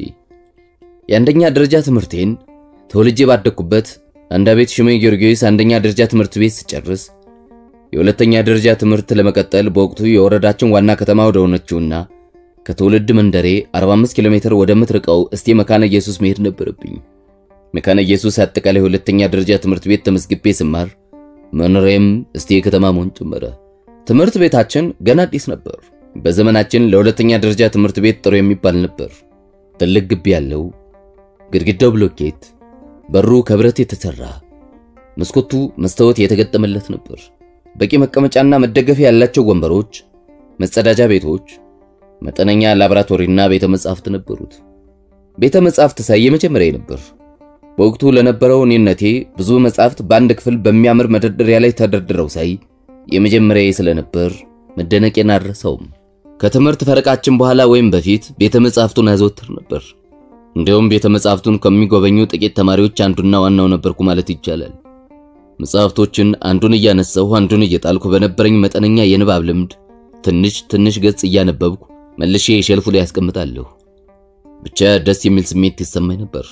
የአንደኛ ደረጃ ትምህርቴን ተወልጄ ባደግኩበት አንዳ ቤት ሽሜ ጊዮርጊስ አንደኛ ደረጃ ትምህርት ቤት ስጨርስ የሁለተኛ ደረጃ ትምህርት ለመቀጠል በወቅቱ የወረዳችን ዋና ከተማ ወደ ሆነችውና ከትውልድ መንደሬ 45 ኪሎ ሜትር ወደምትርቀው እስቴ መካነ ኢየሱስ መሄድ ነበረብኝ። መካነ ኢየሱስ አጠቃላይ ሁለተኛ ደረጃ ትምህርት ቤት ተመዝግቤ ስማር መኖሪያም እስቴ ከተማ መሆን ጀመረ። ትምህርት ቤታችን ገና አዲስ ነበር። በዘመናችን ለሁለተኛ ደረጃ ትምህርት ቤት ጥሩ የሚባል ነበር። ትልቅ ግቢ ያለው፣ ግድግዳው ብሎኬት፣ በሩ ከብረት የተሰራ፣ መስኮቱ መስታወት የተገጠመለት ነበር። በቂ መቀመጫና መደገፊያ ያላቸው ወንበሮች፣ መጸዳጃ ቤቶች፣ መጠነኛ ላቦራቶሪና ቤተ መጻሕፍት ነበሩት። ቤተ መጻሕፍት ሳይ የመጀመሪያ ነበር። በወቅቱ ለነበረው እኔነቴ ብዙ መጻሕፍት በአንድ ክፍል በሚያምር መደርደሪያ ላይ ተደርድረው ሳይ የመጀመሪያ ስለነበር መደነቄን አልረሳውም። ከትምህርት ፈረቃችን በኋላ ወይም በፊት ቤተ መጻሕፍቱን አዘወትር ነበር። እንዲሁም ቤተ መጻሕፍቱን ከሚጎበኙ ጥቂት ተማሪዎች አንዱና ዋናው ነበርኩ ማለት ይቻላል። መጽሐፍቶችን አንዱን እያነሳሁ አንዱን እየጣልኩ በነበረኝ መጠነኛ የንባብ ልምድ ትንሽ ትንሽ ገጽ እያነበብኩ መልሼ የሸልፉ ላይ ያስቀምጣለሁ። ብቻ ደስ የሚል ስሜት ይሰማኝ ነበር።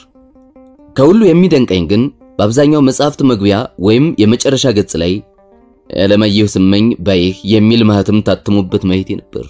ከሁሉ የሚደንቀኝ ግን በአብዛኛው መጽሐፍት መግቢያ ወይም የመጨረሻ ገጽ ላይ አለማየሁ ስመኝ ባይህ የሚል ማህተም ታትሞበት ማየቴ ነበር።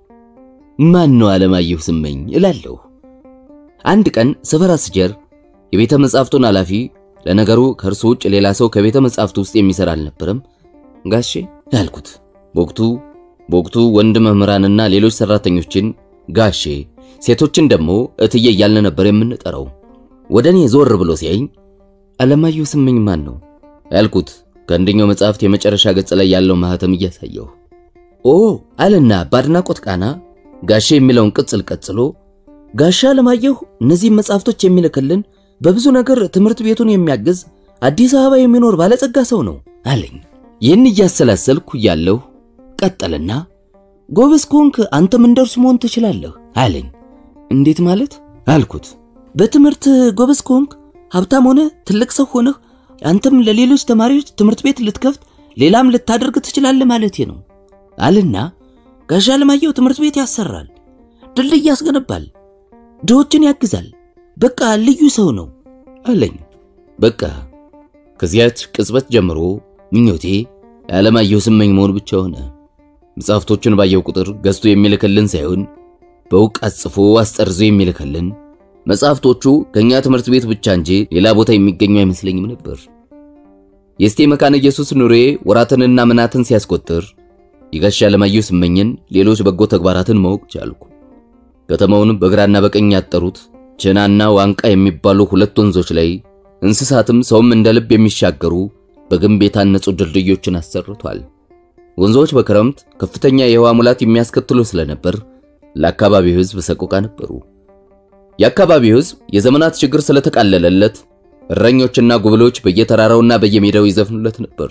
ማን ነው አለማየሁ ስመኝ እላለሁ። አንድ ቀን ሰፈራ ስጀር የቤተ መጻሕፍቱን ኃላፊ ለነገሩ ከእርሱ ውጭ ሌላ ሰው ከቤተ መጻሕፍቱ ውስጥ የሚሰራ አልነበረም። ጋሼ ያልኩት በወቅቱ በወቅቱ ወንድ መምህራንና ሌሎች ሰራተኞችን ጋሼ፣ ሴቶችን ደግሞ እትዬ እያልን ነበር የምንጠራው። ወደ እኔ ዞር ብሎ ሲያይኝ አለማየሁ ስመኝ ማን ነው ያልኩት ከአንደኛው መጽሐፍት የመጨረሻ ገጽ ላይ ያለው ማህተም እያሳየው ኦ አለና በአድናቆት ቃና ጋሼ የሚለውን ቅጽል ቀጽሎ ጋሻ አለማየሁ እነዚህም መጽሐፍቶች የሚልክልን በብዙ ነገር ትምህርት ቤቱን የሚያግዝ አዲስ አበባ የሚኖር ባለጸጋ ሰው ነው አለኝ። ይህን እያሰላሰልኩ እያለሁ ቀጠልና ጎበዝ ከሆንክ አንተም እንደርሱ መሆን ትችላለህ አለኝ። እንዴት ማለት አልኩት። በትምህርት ጎበዝ ከሆንክ ሀብታም ሆነ ትልቅ ሰው ሆነህ አንተም ለሌሎች ተማሪዎች ትምህርት ቤት ልትከፍት ሌላም ልታደርግ ትችላለህ ማለቴ ነው አልና ጋሻ አለማየሁ ትምህርት ቤት ያሰራል፣ ድልድይ ያስገነባል፣ ድሆችን ያግዛል። በቃ ልዩ ሰው ነው አለኝ። በቃ ከዚያች ቅጽበት ጀምሮ ምኞቴ የዓለማየሁ ስመኝ መሆን ብቻ ሆነ። መጽሐፍቶቹን ባየው ቁጥር ገዝቶ የሚልክልን ሳይሆን በእውቀት ጽፎ አስጠርዞ የሚልክልን መጽሐፍቶቹ ከኛ ትምህርት ቤት ብቻ እንጂ ሌላ ቦታ የሚገኙ አይመስለኝም ነበር። የእስቴ መካነ ኢየሱስ ኑሬ ወራትንና ምናትን ሲያስቆጥር የጋሻ አለማየሁ ስመኝን ሌሎች በጎ ተግባራትን ማወቅ ቻልኩ። ከተማውን በግራና በቀኝ ያጠሩት ቸናና ዋንቃ የሚባሉ ሁለት ወንዞች ላይ እንስሳትም ሰውም እንደ ልብ የሚሻገሩ በግንብ የታነጹ ድልድዮችን አሰርቷል። ወንዞች በክረምት ከፍተኛ የውሃ ሙላት የሚያስከትሉ ስለነበር ለአካባቢው ሕዝብ ሰቆቃ ነበሩ። የአካባቢው ሕዝብ የዘመናት ችግር ስለተቃለለለት እረኞችና ጉብሎች በየተራራውና በየሜዳው ይዘፍኑለት ነበር።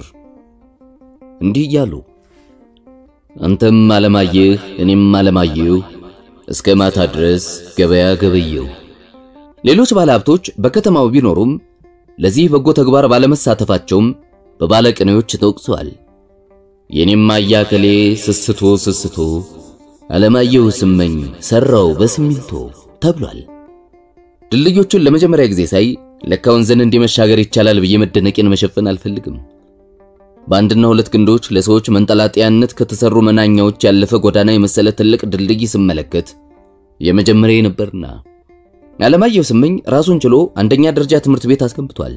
እንዲህ እያሉ አንተም አለማየህ እኔም አለማየሁ እስከ ማታ ድረስ ገበያ ገበየው። ሌሎች ባለሀብቶች በከተማው ቢኖሩም ለዚህ በጎ ተግባር ባለመሳተፋቸውም በባለቅኔዎች ተወቅሰዋል። የኔም አያከሌ ስስቶ ስስቶ አለማየሁ ስመኝ ሰራው በስሚንቶ ተብሏል። ድልድዮቹን ለመጀመሪያ ጊዜ ሳይ ለካ ወንዝን እንዲመሻገር ይቻላል ብዬ መደነቄን መሸፈን አልፈልግም። በአንድና ሁለት ግንዶች ለሰዎች መንጠላጠያነት ከተሰሩ መናኛዎች ያለፈ ጎዳና የመሰለ ትልቅ ድልድይ ስመለከት የመጀመሪያ ነበርና አለማየሁ ስመኝ ራሱን ችሎ አንደኛ ደረጃ ትምህርት ቤት አስገንብቷል።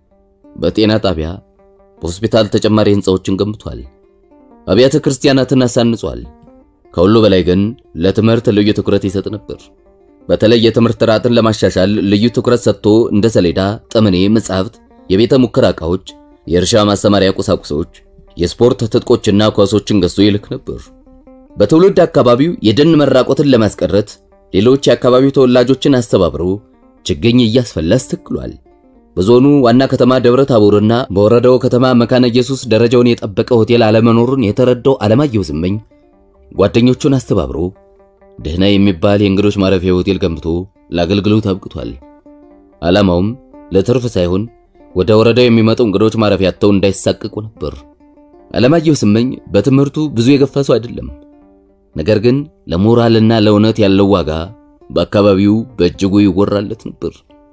በጤና ጣቢያ፣ በሆስፒታል ተጨማሪ ህንፃዎችን ገንብቷል። አብያተ ክርስቲያናትን አሳንጿል። ከሁሉ በላይ ግን ለትምህርት ልዩ ትኩረት ይሰጥ ነበር። በተለይ የትምህርት ጥራትን ለማሻሻል ልዩ ትኩረት ሰጥቶ እንደ ሰሌዳ፣ ጠመኔ፣ መጻሕፍት፣ የቤተ ሙከራ ዕቃዎች፣ የእርሻ ማሰማሪያ ቁሳቁሶች፣ የስፖርት ትጥቆችና ኳሶችን ገዝቶ ይልክ ነበር። በትውልድ አካባቢው የደን መራቆትን ለማስቀረት ሌሎች የአካባቢው ተወላጆችን አስተባብሮ ችግኝ እያስፈላ አስተክሏል። በዞኑ ዋና ከተማ ደብረ ታቦርና በወረዳው ከተማ መካነ ኢየሱስ ደረጃውን የጠበቀ ሆቴል አለመኖሩን የተረዳው አለማየሁ ስመኝ ጓደኞቹን አስተባብሮ ደህና የሚባል የእንግዶች ማረፊያ ሆቴል ገንብቶ ለአገልግሎት አብቅቷል። ዓላማውም ለትርፍ ሳይሆን ወደ ወረዳው የሚመጡ እንግዶች ማረፊያ አጥተው እንዳይሳቀቁ ነበር። አለማየሁ ስመኝ በትምህርቱ ብዙ የገፋ ሰው አይደለም። ነገር ግን ለሞራልና ለእውነት ያለው ዋጋ በአካባቢው በእጅጉ ይወራለት ነበር።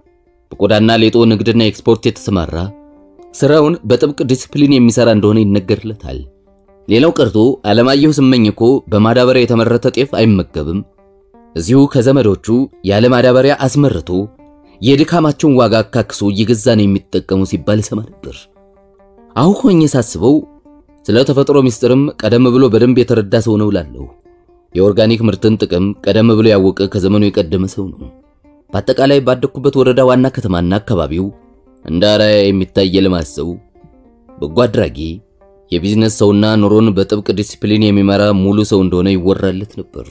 በቆዳና ሌጦ ንግድና ኤክስፖርት የተሰማራ ስራውን በጥብቅ ዲስፕሊን የሚሰራ እንደሆነ ይነገርለታል። ሌላው ቀርቶ አለማየሁ ስመኝ እኮ በማዳበሪያ የተመረተ ጤፍ አይመገብም። እዚሁ ከዘመዶቹ ያለ ማዳበሪያ አስመርቶ የድካማቸውን ዋጋ አካክሶ እየገዛ ነው የሚጠቀሙ ሲባል ሰማ ነበር። አሁን ሆኜ ሳስበው ስለ ተፈጥሮ ምስጢርም ቀደም ብሎ በደንብ የተረዳ ሰው ነው እላለሁ። የኦርጋኒክ ምርትን ጥቅም ቀደም ብሎ ያወቀ ከዘመኑ የቀደመ ሰው ነው። በአጠቃላይ ባደኩበት ወረዳ ዋና ከተማና አካባቢው እንደ አርአያ የሚታይ የልማት ሰው፣ በጎ አድራጊ፣ የቢዝነስ ሰውና ኑሮን በጥብቅ ዲሲፕሊን የሚመራ ሙሉ ሰው እንደሆነ ይወራለት ነበር።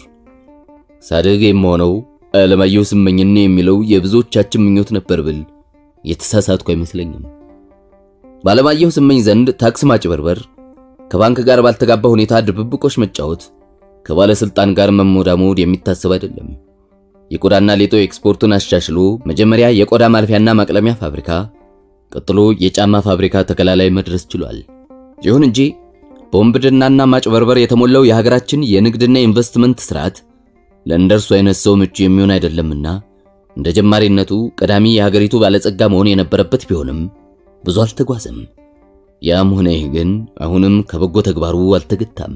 ሳድግ የምሆነው አለማየሁ ስመኝን የሚለው የብዙዎቻችን ምኞት ነበር ብል የተሳሳትኩ አይመስለኝም። በአለማየሁ ስመኝ ዘንድ ታክስ ማጭበርበር፣ ከባንክ ጋር ባልተጋባ ሁኔታ ድብብቆች መጫወት፣ ከባለስልጣን ጋር መሞዳሞድ የሚታሰብ አይደለም። የቆዳና ሌጦ ኤክስፖርቱን አሻሽሎ መጀመሪያ የቆዳ ማልፊያና ማቅለሚያ ፋብሪካ፣ ቀጥሎ የጫማ ፋብሪካ ተከላ ላይ መድረስ ችሏል። ይሁን እንጂ በወንብድናና ማጭበርበር የተሞላው የሀገራችን የንግድና ኢንቨስትመንት ስርዓት ለእንደርሱ አይነት ሰው ምቹ የሚሆን አይደለምና እንደ ጀማሪነቱ ቀዳሚ የሀገሪቱ ባለጸጋ መሆን የነበረበት ቢሆንም ብዙ አልተጓዘም። ያም ሆነ ይህ ግን አሁንም ከበጎ ተግባሩ አልተገታም።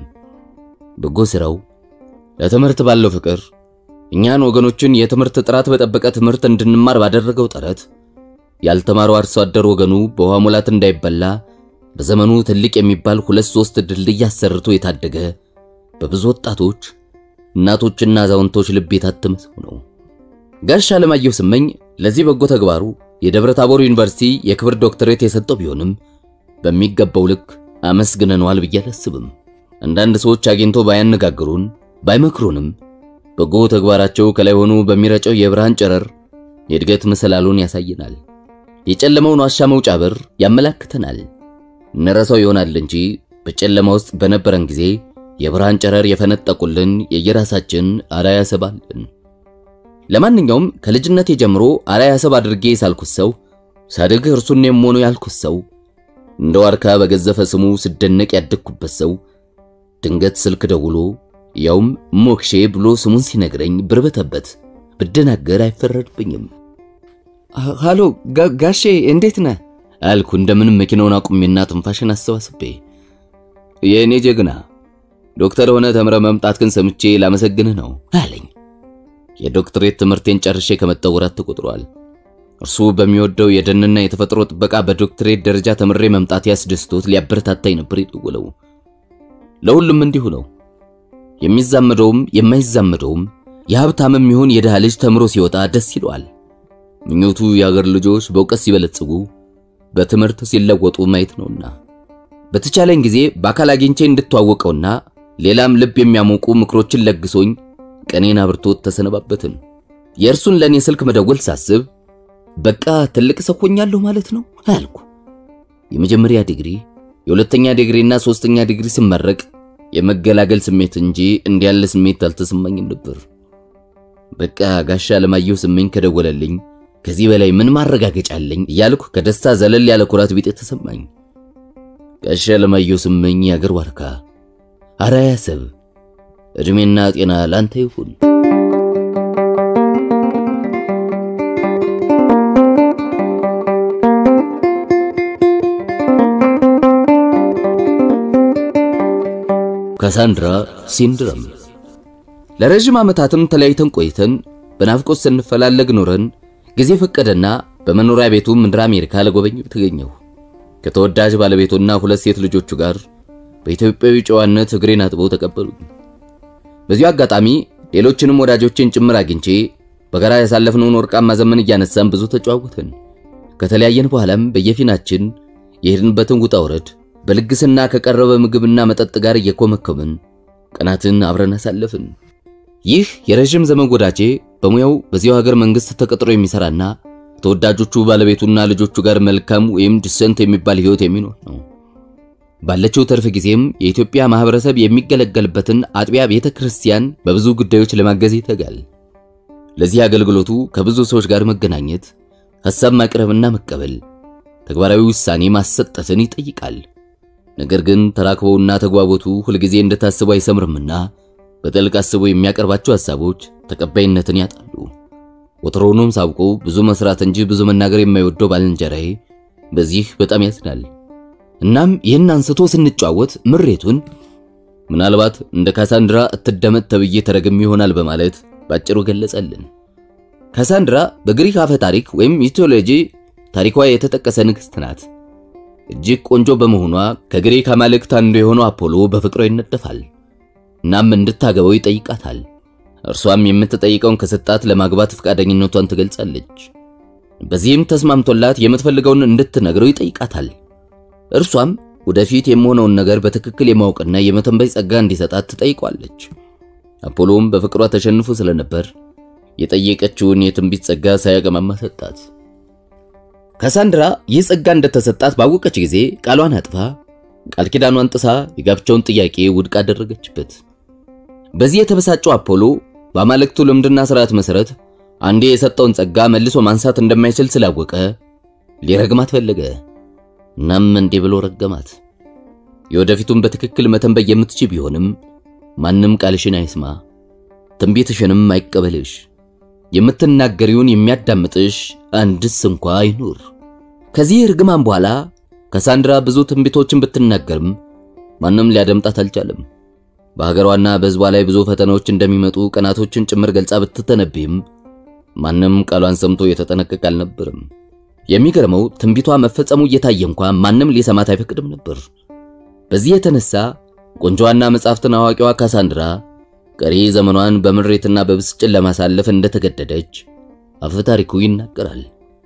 በጎ ስራው ለትምህርት ባለው ፍቅር እኛን ወገኖችን የትምህርት ጥራት በጠበቀ ትምህርት እንድንማር ባደረገው ጥረት ያልተማረው አርሶ አደር ወገኑ በውሃ ሙላት እንዳይበላ በዘመኑ ትልቅ የሚባል ሁለት ሶስት ድልድይ አሰርቶ የታደገ በብዙ ወጣቶች እናቶችና አዛውንቶች ልብ የታተመ ሰው ነው። ጋሽ አለማየሁ ስመኝ ለዚህ በጎ ተግባሩ የደብረ ታቦር ዩኒቨርሲቲ የክብር ዶክተሬት የሰጠው ቢሆንም በሚገባው ልክ አመስግነነዋል ብዬ አላስብም። አንዳንድ ሰዎች አግኝቶ ባያነጋግሩን ባይመክሩንም በጎ ተግባራቸው ከላይ ሆኖ በሚረጨው የብርሃን ጨረር የእድገት መሰላሉን ያሳየናል። የጨለመውን ዋሻ መውጫ በር ያመላክተናል። እንረሳው ይሆናል እንጂ በጨለማ ውስጥ በነበረን ጊዜ የብርሃን ጨረር የፈነጠቁልን የየራሳችን አርአያ ሰብ አለን። ለማንኛውም ከልጅነቴ ጀምሮ አርአያ ሰብ አድርጌ ሳልኩት ሰው ሳድግ እርሱን የምሆነው ያልኩት ሰው እንደ ዋርካ በገዘፈ ስሙ ስደነቅ ያደግኩበት ሰው ድንገት ስልክ ደውሎ ያውም ሞክሼ ብሎ ስሙን ሲነግረኝ ብርበተበት ብደናገር አይፈረድብኝም። ሃሎ ጋሼ እንዴት ነህ? አልኩ እንደምንም መኪናውን አቁሜና ትንፋሽን አሰባስቤ። የእኔ ጀግና ዶክተር ሆነ ተምረ መምጣትህን ሰምቼ ላመሰግንህ ነው አለኝ። የዶክትሬት ትምህርቴን ጨርሼ ከመጣሁ ወራት ተቆጥሯል። እርሱ በሚወደው የደንና የተፈጥሮ ጥበቃ በዶክትሬት ደረጃ ተምሬ መምጣት ያስደስቶት ሊያበረታታኝ ነበር የደወለው። ለሁሉም እንዲሁ ነው። የሚዛመደውም የማይዛመደውም የሀብታምም ይሁን የድሃ ልጅ ተምሮ ሲወጣ ደስ ይለዋል። ምኞቱ የአገር ልጆች በእውቀት ሲበለጽጉ፣ በትምህርት ሲለወጡ ማየት ነውና በተቻለኝ ጊዜ በአካል አግኝቼ እንድተዋወቀውና ሌላም ልብ የሚያሞቁ ምክሮችን ለግሶኝ ቀኔን አብርቶት ተሰነባበትን። የእርሱን ለእኔ ስልክ መደወል ሳስብ በቃ ትልቅ ሰው ሆኛለሁ ማለት ነው አልኩ። የመጀመሪያ ዲግሪ፣ የሁለተኛ ዲግሪና ሶስተኛ ዲግሪ ስመረቅ የመገላገል ስሜት እንጂ እንዲያለ ስሜት አልተሰማኝም ነበር። በቃ ጋሻ አለማየሁ ስመኝ ከደወለልኝ ከዚህ በላይ ምን ማረጋገጫ አለኝ እያልኩ ከደስታ ዘለል ያለ ኩራት ቢጤ ተሰማኝ። ጋሻ አለማየሁ ስመኝ የአገር ዋርካ አርአያ ሰብ፣ ዕድሜና ጤና ላንተ ይሁን። ካሳንድራ ሲንድረም ለረጅም ዓመታትም ተለያይተን ቆይተን በናፍቆት ስንፈላለግ ኖረን ጊዜ ፈቀደና በመኖሪያ ቤቱ ምድረ አሜሪካ ለጎበኘው ተገኘሁ። ከተወዳጅ ባለቤቱና ሁለት ሴት ልጆቹ ጋር በኢትዮጵያዊ ጨዋነት እግሬን አጥበው ተቀበሉኝ። በዚሁ አጋጣሚ ሌሎችንም ወዳጆችን ጭምር አግኝቼ በጋራ ያሳለፍነውን ወርቃማ ዘመን እያነሳን ብዙ ተጨዋወትን። ከተለያየን በኋላም በየፊናችን የሄድንበትን ውጣ ውረድ በልግስና ከቀረበ ምግብና መጠጥ ጋር እየኮመኮምን ቀናትን አብረን አሳለፍን። ይህ የረዥም ዘመን ወዳጄ በሙያው በዚያው ሀገር መንግስት ተቀጥሮ የሚሰራና ተወዳጆቹ ባለቤቱና ልጆቹ ጋር መልካም ወይም ዲሰንት የሚባል ህይወት የሚኖር ነው። ባለችው ተርፍ ጊዜም የኢትዮጵያ ማህበረሰብ የሚገለገልበትን አጥቢያ ቤተ ክርስቲያን በብዙ ጉዳዮች ለማገዝ ይተጋል። ለዚህ አገልግሎቱ ከብዙ ሰዎች ጋር መገናኘት፣ ሐሳብ ማቅረብና መቀበል፣ ተግባራዊ ውሳኔ ማሰጠትን ይጠይቃል። ነገር ግን ተራክበውና ተግባቦቱ ሁልጊዜ እንደታስቡ አይሰምርምና በጥልቅ አስቦ የሚያቀርባቸው ሐሳቦች ተቀባይነትን ያጣሉ። ወትሮውንም ሳውቆ ብዙ መስራት እንጂ ብዙ መናገር የማይወደው ባልንጀራዬ በዚህ በጣም ያዝናል። እናም ይህን አንስቶ ስንጫወት ምሬቱን ምናልባት እንደ ካሳንድራ እትደመጥ ተብዬ ተረግም ይሆናል በማለት ባጭሩ ገለጸልን። ካሳንድራ በግሪክ አፈ ታሪክ ወይም ሚቶሎጂ ታሪኳ የተጠቀሰ ንግሥት ናት። እጅግ ቆንጆ በመሆኗ ከግሪክ አማልክት አንዱ የሆነው አፖሎ በፍቅሯ ይነደፋል። እናም እንድታገባው ይጠይቃታል። እርሷም የምትጠይቀውን ከሰጣት ለማግባት ፈቃደኝነቷን ትገልጻለች። በዚህም ተስማምቶላት የምትፈልገውን እንድትነግረው ይጠይቃታል። እርሷም ወደፊት የሚሆነውን ነገር በትክክል የማወቅና የመተንበይ ጸጋ እንዲሰጣት ትጠይቋለች። አፖሎም በፍቅሯ ተሸንፎ ስለነበር የጠየቀችውን የትንቢት ጸጋ ሳያቀማማ ሰጣት። ካሳንድራ ይህ ጸጋ እንደተሰጣት ባወቀች ጊዜ ቃሏን አጥፋ ቃል ኪዳኗን ጥሳ የጋብቻውን ጥያቄ ውድቅ አደረገችበት። በዚህ የተበሳጨው አፖሎ በአማልክቱ ልምድና ስርዓት መሰረት አንዴ የሰጠውን ጸጋ መልሶ ማንሳት እንደማይችል ስላወቀ ሊረግማት ፈለገ። እናም እንዲህ ብሎ ረገማት። የወደፊቱን በትክክል መተንበይ የምትችል ቢሆንም ማንም ቃልሽን አይስማ፣ ትንቢትሽንም አይቀበልሽ፣ የምትናገሪውን የሚያዳምጥሽ አንድስ እንኳ አይኑር። ከዚህ ርግማን በኋላ ካሳንድራ ብዙ ትንቢቶችን ብትናገርም ማንም ሊያደምጣት አልቻለም። በሀገሯና በሕዝቧ ላይ ብዙ ፈተናዎች እንደሚመጡ ቀናቶችን ጭምር ገልጻ ብትተነብይም ማንም ቃሏን ሰምቶ የተጠነቀቀ አልነበርም። የሚገርመው ትንቢቷ መፈጸሙ እየታየ እንኳ ማንም ሊሰማት አይፈቅድም ነበር። በዚህ የተነሳ ቆንጆዋና መጻሕፍትን አዋቂዋ ካሳንድራ ቀሪ ዘመኗን በምሬትና በብስጭት ለማሳለፍ እንደተገደደች አፈ ታሪኩ ይናገራል።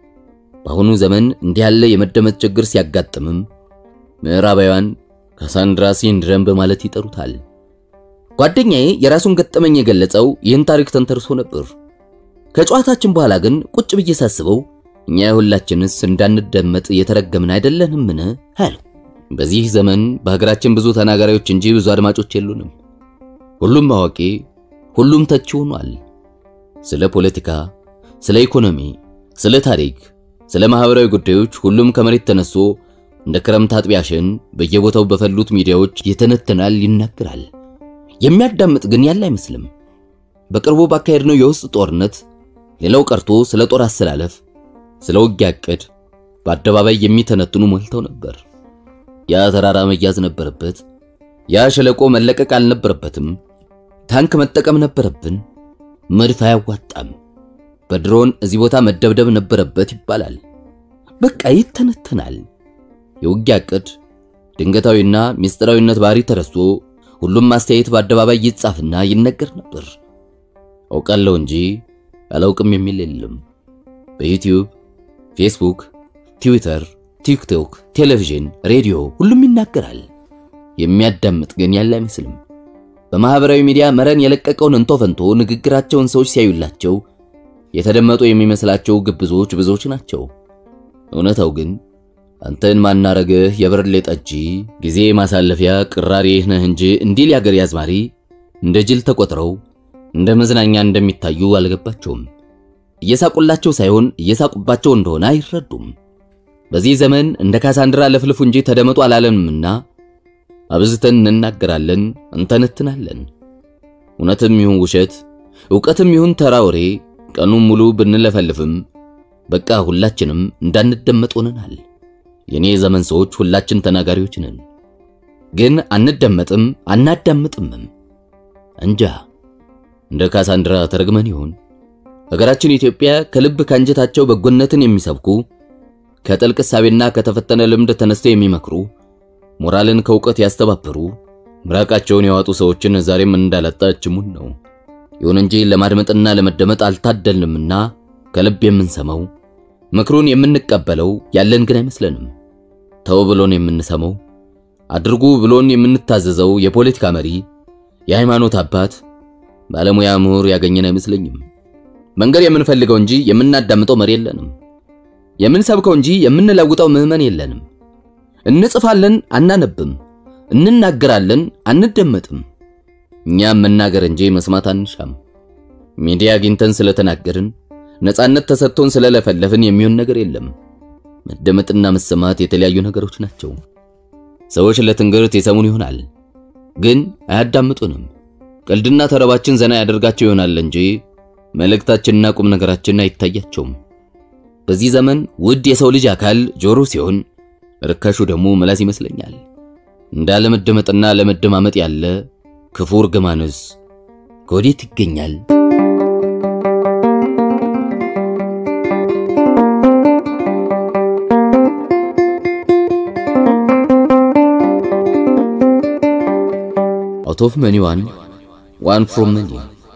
በአሁኑ ዘመን እንዲህ ያለ የመደመጥ ችግር ሲያጋጥምም ምዕራባውያን ካሳንድራ ሲንድረም በማለት ይጠሩታል። ጓደኛዬ የራሱን ገጠመኝ የገለጸው ይህን ታሪክ ተንተርሶ ነበር። ከጨዋታችን በኋላ ግን ቁጭ ብዬ ሳስበው እኛ ሁላችንስ እንዳንደመጥ የተረገምን አይደለንምን? አለ። በዚህ ዘመን በሀገራችን ብዙ ተናጋሪዎች እንጂ ብዙ አድማጮች የሉንም። ሁሉም አዋቂ፣ ሁሉም ተቺ ሆኗል። ስለ ፖለቲካ፣ ስለ ኢኮኖሚ፣ ስለ ታሪክ፣ ስለ ማህበራዊ ጉዳዮች ሁሉም ከመሬት ተነስቶ እንደ ክረምት አጥቢያሽን በየቦታው በፈሉት ሚዲያዎች ይተነትናል፣ ይናገራል። የሚያዳምጥ ግን ያለ አይመስልም። በቅርቡ ባካሄድነው የውስጥ ጦርነት ሌላው ቀርቶ ስለ ጦር አሰላለፍ፣ ስለ ውጊያ ዕቅድ በአደባባይ የሚተነትኑ ሞልተው ነበር። ያ ተራራ መያዝ ነበረበት። ያ ሸለቆ መለቀቅ አልነበረበትም። ታንክ መጠቀም ነበረብን። መድፍ አያዋጣም። በድሮን እዚህ ቦታ መደብደብ ነበረበት ይባላል። በቃ ይተነተናል። የውጊያ ዕቅድ ድንገታዊና ምስጢራዊነት ባህሪ ተረስቶ ሁሉም አስተያየት በአደባባይ ይጻፍና ይነገር ነበር። አውቃለሁ እንጂ አላውቅም የሚል የለም። በዩቲዩብ፣ ፌስቡክ፣ ትዊተር፣ ቲክቶክ፣ ቴሌቪዥን፣ ሬዲዮ ሁሉም ይናገራል። የሚያዳምጥ ግን ያለ አይመስልም። በማህበራዊ ሚዲያ መረን የለቀቀውን እንቶ ፈንቶ ንግግራቸውን ሰዎች ሲያዩላቸው የተደመጡ የሚመስላቸው ግብዞች ብዙዎች ናቸው። እውነታው ግን አንተን ማናረግህ የብርሌ ጠጪ ጊዜ ማሳለፊያ ቅራሬህ ነህ እንጂ እንዲል ያገር ያዝማሪ እንደ ጅል ተቆጥረው እንደ መዝናኛ እንደሚታዩ አልገባቸውም። እየሳቁላቸው ሳይሆን እየሳቁባቸው እንደሆነ አይረዱም። በዚህ ዘመን እንደ ካሳንድራ ለፍልፉ እንጂ ተደመጡ አላለንምና አብዝተን እንናገራለን፣ እንተነትናለን። እውነትም ይሁን ውሸት፣ ዕውቀትም ይሁን ተራ ወሬ ቀኑን ሙሉ ብንለፈልፍም በቃ ሁላችንም እንዳንደመጥ ሆነናል። የኔ ዘመን ሰዎች ሁላችን ተናጋሪዎች ነን፣ ግን አንደመጥም አናዳምጥምም። እንጃ እንደ ካሳንድራ ተረግመን ይሆን? ሀገራችን ኢትዮጵያ ከልብ ካንጀታቸው በጎነትን የሚሰብኩ ከጥልቅ እሳቤና ከተፈተነ ልምድ ተነስተው የሚመክሩ ሞራልን ከእውቀት ያስተባበሩ ምራቃቸውን ያዋጡ ሰዎችን ዛሬም እንዳላጣችሙን ነው። ይሁን እንጂ ለማድመጥና ለመደመጥ አልታደልንምና ከልብ የምንሰማው ምክሩን የምንቀበለው ያለን ግን አይመስለንም። ተው ብሎን የምንሰማው አድርጉ ብሎን የምንታዘዘው የፖለቲካ መሪ፣ የሃይማኖት አባት፣ ባለሙያ ምሁር ያገኘን አይመስለኝም። መንገድ የምንፈልገው እንጂ የምናዳምጠው መሪ የለንም። የምንሰብከው እንጂ የምንለውጠው ምዕመን የለንም። እንጽፋለን፣ አናነብም። እንናገራለን፣ አንደመጥም። እኛም መናገር እንጂ መስማት አንሻም። ሚዲያ አግኝተን ስለተናገርን ነፃነት ተሰጥቶን ስለለፈለፍን የሚሆን ነገር የለም። መደመጥና መሰማት የተለያዩ ነገሮች ናቸው። ሰዎች ለትንግርት የሰሙን ይሆናል፣ ግን አያዳምጡንም። ቀልድና ተረባችን ዘና ያደርጋቸው ይሆናል እንጂ መልእክታችንና ቁም ነገራችን አይታያቸውም። በዚህ ዘመን ውድ የሰው ልጅ አካል ጆሮ ሲሆን ርካሹ ደግሞ ምላስ ይመስለኛል። እንዳለመደመጥና ለመደማመጥ ያለ ክፉ እርግማንስ ከወዴት ይገኛል? አውት ኦፍ መኒ ዋን ዋን ፍሮም መኒ።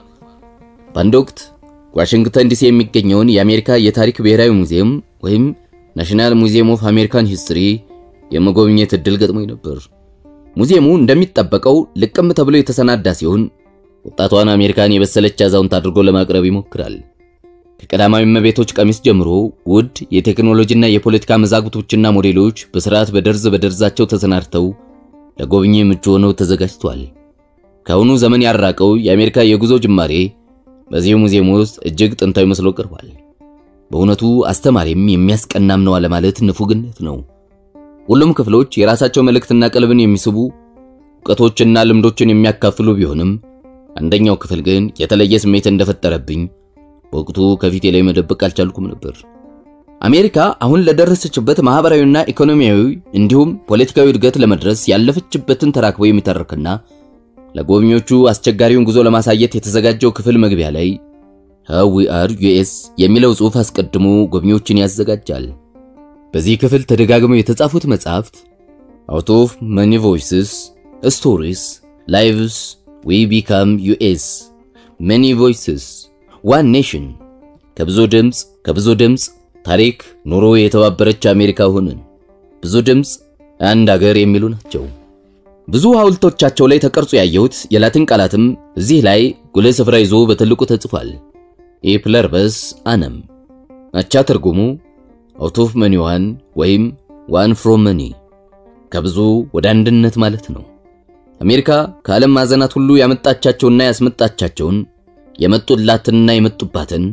በአንድ ወቅት ዋሽንግተን ዲሲ የሚገኘውን የአሜሪካ የታሪክ ብሔራዊ ሙዚየም ወይም ናሽናል ሙዚየም ኦፍ አሜሪካን ሂስትሪ የመጎብኘት እድል ገጥሞኝ ነበር። ሙዚየሙ እንደሚጠበቀው ልቅም ተብሎ የተሰናዳ ሲሆን ወጣቷን አሜሪካን የበሰለች አዛውንት አድርጎ ለማቅረብ ይሞክራል። ከቀዳማዊ እመቤቶች ቀሚስ ጀምሮ ውድ የቴክኖሎጂና የፖለቲካ መዛግብቶችና ሞዴሎች በስርዓት በደርዝ በደርዛቸው ተሰናድተው ለጎብኚ ምቹ ሆነው ተዘጋጅቷል። ከአሁኑ ዘመን ያራቀው የአሜሪካ የጉዞ ጅማሬ በዚህ ሙዚየም ውስጥ እጅግ ጥንታዊ መስሎ ቀርቧል። በእውነቱ አስተማሪም የሚያስቀናም ነው አለማለት ንፉግነት ነው። ሁሉም ክፍሎች የራሳቸው መልእክትና ቀልብን የሚስቡ እውቀቶችና ልምዶችን የሚያካፍሉ ቢሆንም አንደኛው ክፍል ግን የተለየ ስሜት እንደፈጠረብኝ በወቅቱ ከፊቴ ላይ መደበቅ አልቻልኩም ነበር። አሜሪካ አሁን ለደረሰችበት ማህበራዊና ኢኮኖሚያዊ እንዲሁም ፖለቲካዊ እድገት ለመድረስ ያለፈችበትን ተራክቦ የሚተርክና ለጎብኚዎቹ አስቸጋሪውን ጉዞ ለማሳየት የተዘጋጀው ክፍል መግቢያ ላይ ሃው ዊ አር ዩኤስ የሚለው ጽሑፍ አስቀድሞ ጎብኚዎችን ያዘጋጃል። በዚህ ክፍል ተደጋግመው የተጻፉት መጻሕፍት አውት ኦፍ መኒ ቮይስስ ስቶሪስ ላይቭስ ዊ ቢካም ዩኤስ መኒ ቮይስስ ዋን ኔሽን ከብዙ ድምፅ ከብዙ ድምፅ ታሪክ ኑሮ የተባበረች አሜሪካ ሆንን ብዙ ድምፅ አንድ አገር የሚሉ ናቸው። ብዙ ሐውልቶቻቸው ላይ ተቀርጾ ያየሁት የላቲን ቃላትም እዚህ ላይ ጉልህ ስፍራ ይዞ በትልቁ ተጽፏል። ኢፕለርበስ አነም አቻ ትርጉሙ አውት ኦፍ መኒ ዋን ወይም ዋን ፍሮም መኒ ከብዙ ወደ አንድነት ማለት ነው። አሜሪካ ከዓለም ማዕዘናት ሁሉ ያመጣቻቸውና ያስመጣቻቸውን የመጡላትንና የመጡባትን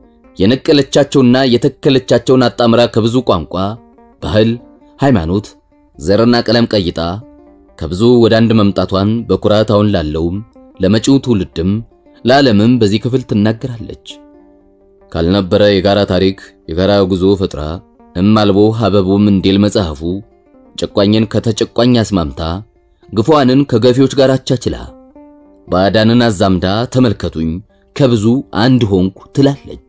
የነቀለቻቸውና የተከለቻቸውን አጣምራ ከብዙ ቋንቋ፣ ባህል፣ ሃይማኖት፣ ዘርና ቀለም ቀይጣ ከብዙ ወደ አንድ መምጣቷን በኩራት አሁን ላለውም ለመጪው ትውልድም ለዓለምም በዚህ ክፍል ትናገራለች። ካልነበረ የጋራ ታሪክ የጋራ ጉዞ ፈጥራ እማልቦ ሀበቡም እንዲል መጽሐፉ ጨቋኝን ከተጨቋኝ አስማምታ ግፏንን ከገፊዎች ጋር አቻችላ ባዕዳንን አዛምዳ ተመልከቱኝ ከብዙ አንድ ሆንኩ ትላለች።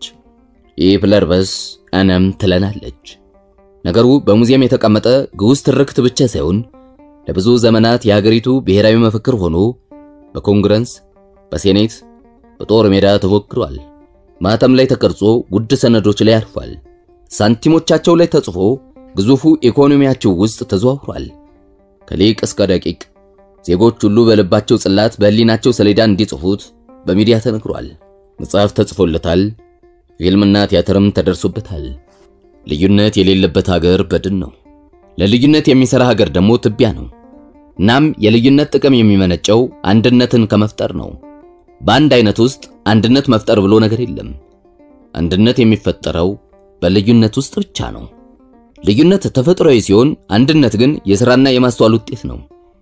ኢፕለርበስ አነም ትለናለች። ነገሩ በሙዚየም የተቀመጠ ግዑዝ ትርክት ብቻ ሳይሆን ለብዙ ዘመናት የሀገሪቱ ብሔራዊ መፈክር ሆኖ በኮንግረስ፣ በሴኔት፣ በጦር ሜዳ ተፎክሯል። ማተም ላይ ተቀርጾ ውድ ሰነዶች ላይ አርፏል። ሳንቲሞቻቸው ላይ ተጽፎ ግዙፉ ኢኮኖሚያቸው ውስጥ ተዘዋውሯል። ከሊቅ እስከ ደቂቅ ዜጎች ሁሉ በልባቸው ጽላት በሕሊናቸው ሰሌዳ እንዲጽፉት በሚዲያ ተነግሯል። መጽሐፍ ተጽፎለታል። ፊልምና ቲያትርም ተደርሶበታል። ልዩነት የሌለበት ሀገር በድን ነው። ለልዩነት የሚሰራ ሀገር ደግሞ ትቢያ ነው። እናም የልዩነት ጥቅም የሚመነጨው አንድነትን ከመፍጠር ነው። በአንድ አይነት ውስጥ አንድነት መፍጠር ብሎ ነገር የለም። አንድነት የሚፈጠረው በልዩነት ውስጥ ብቻ ነው። ልዩነት ተፈጥሯዊ ሲሆን፣ አንድነት ግን የሥራና የማስተዋል ውጤት ነው።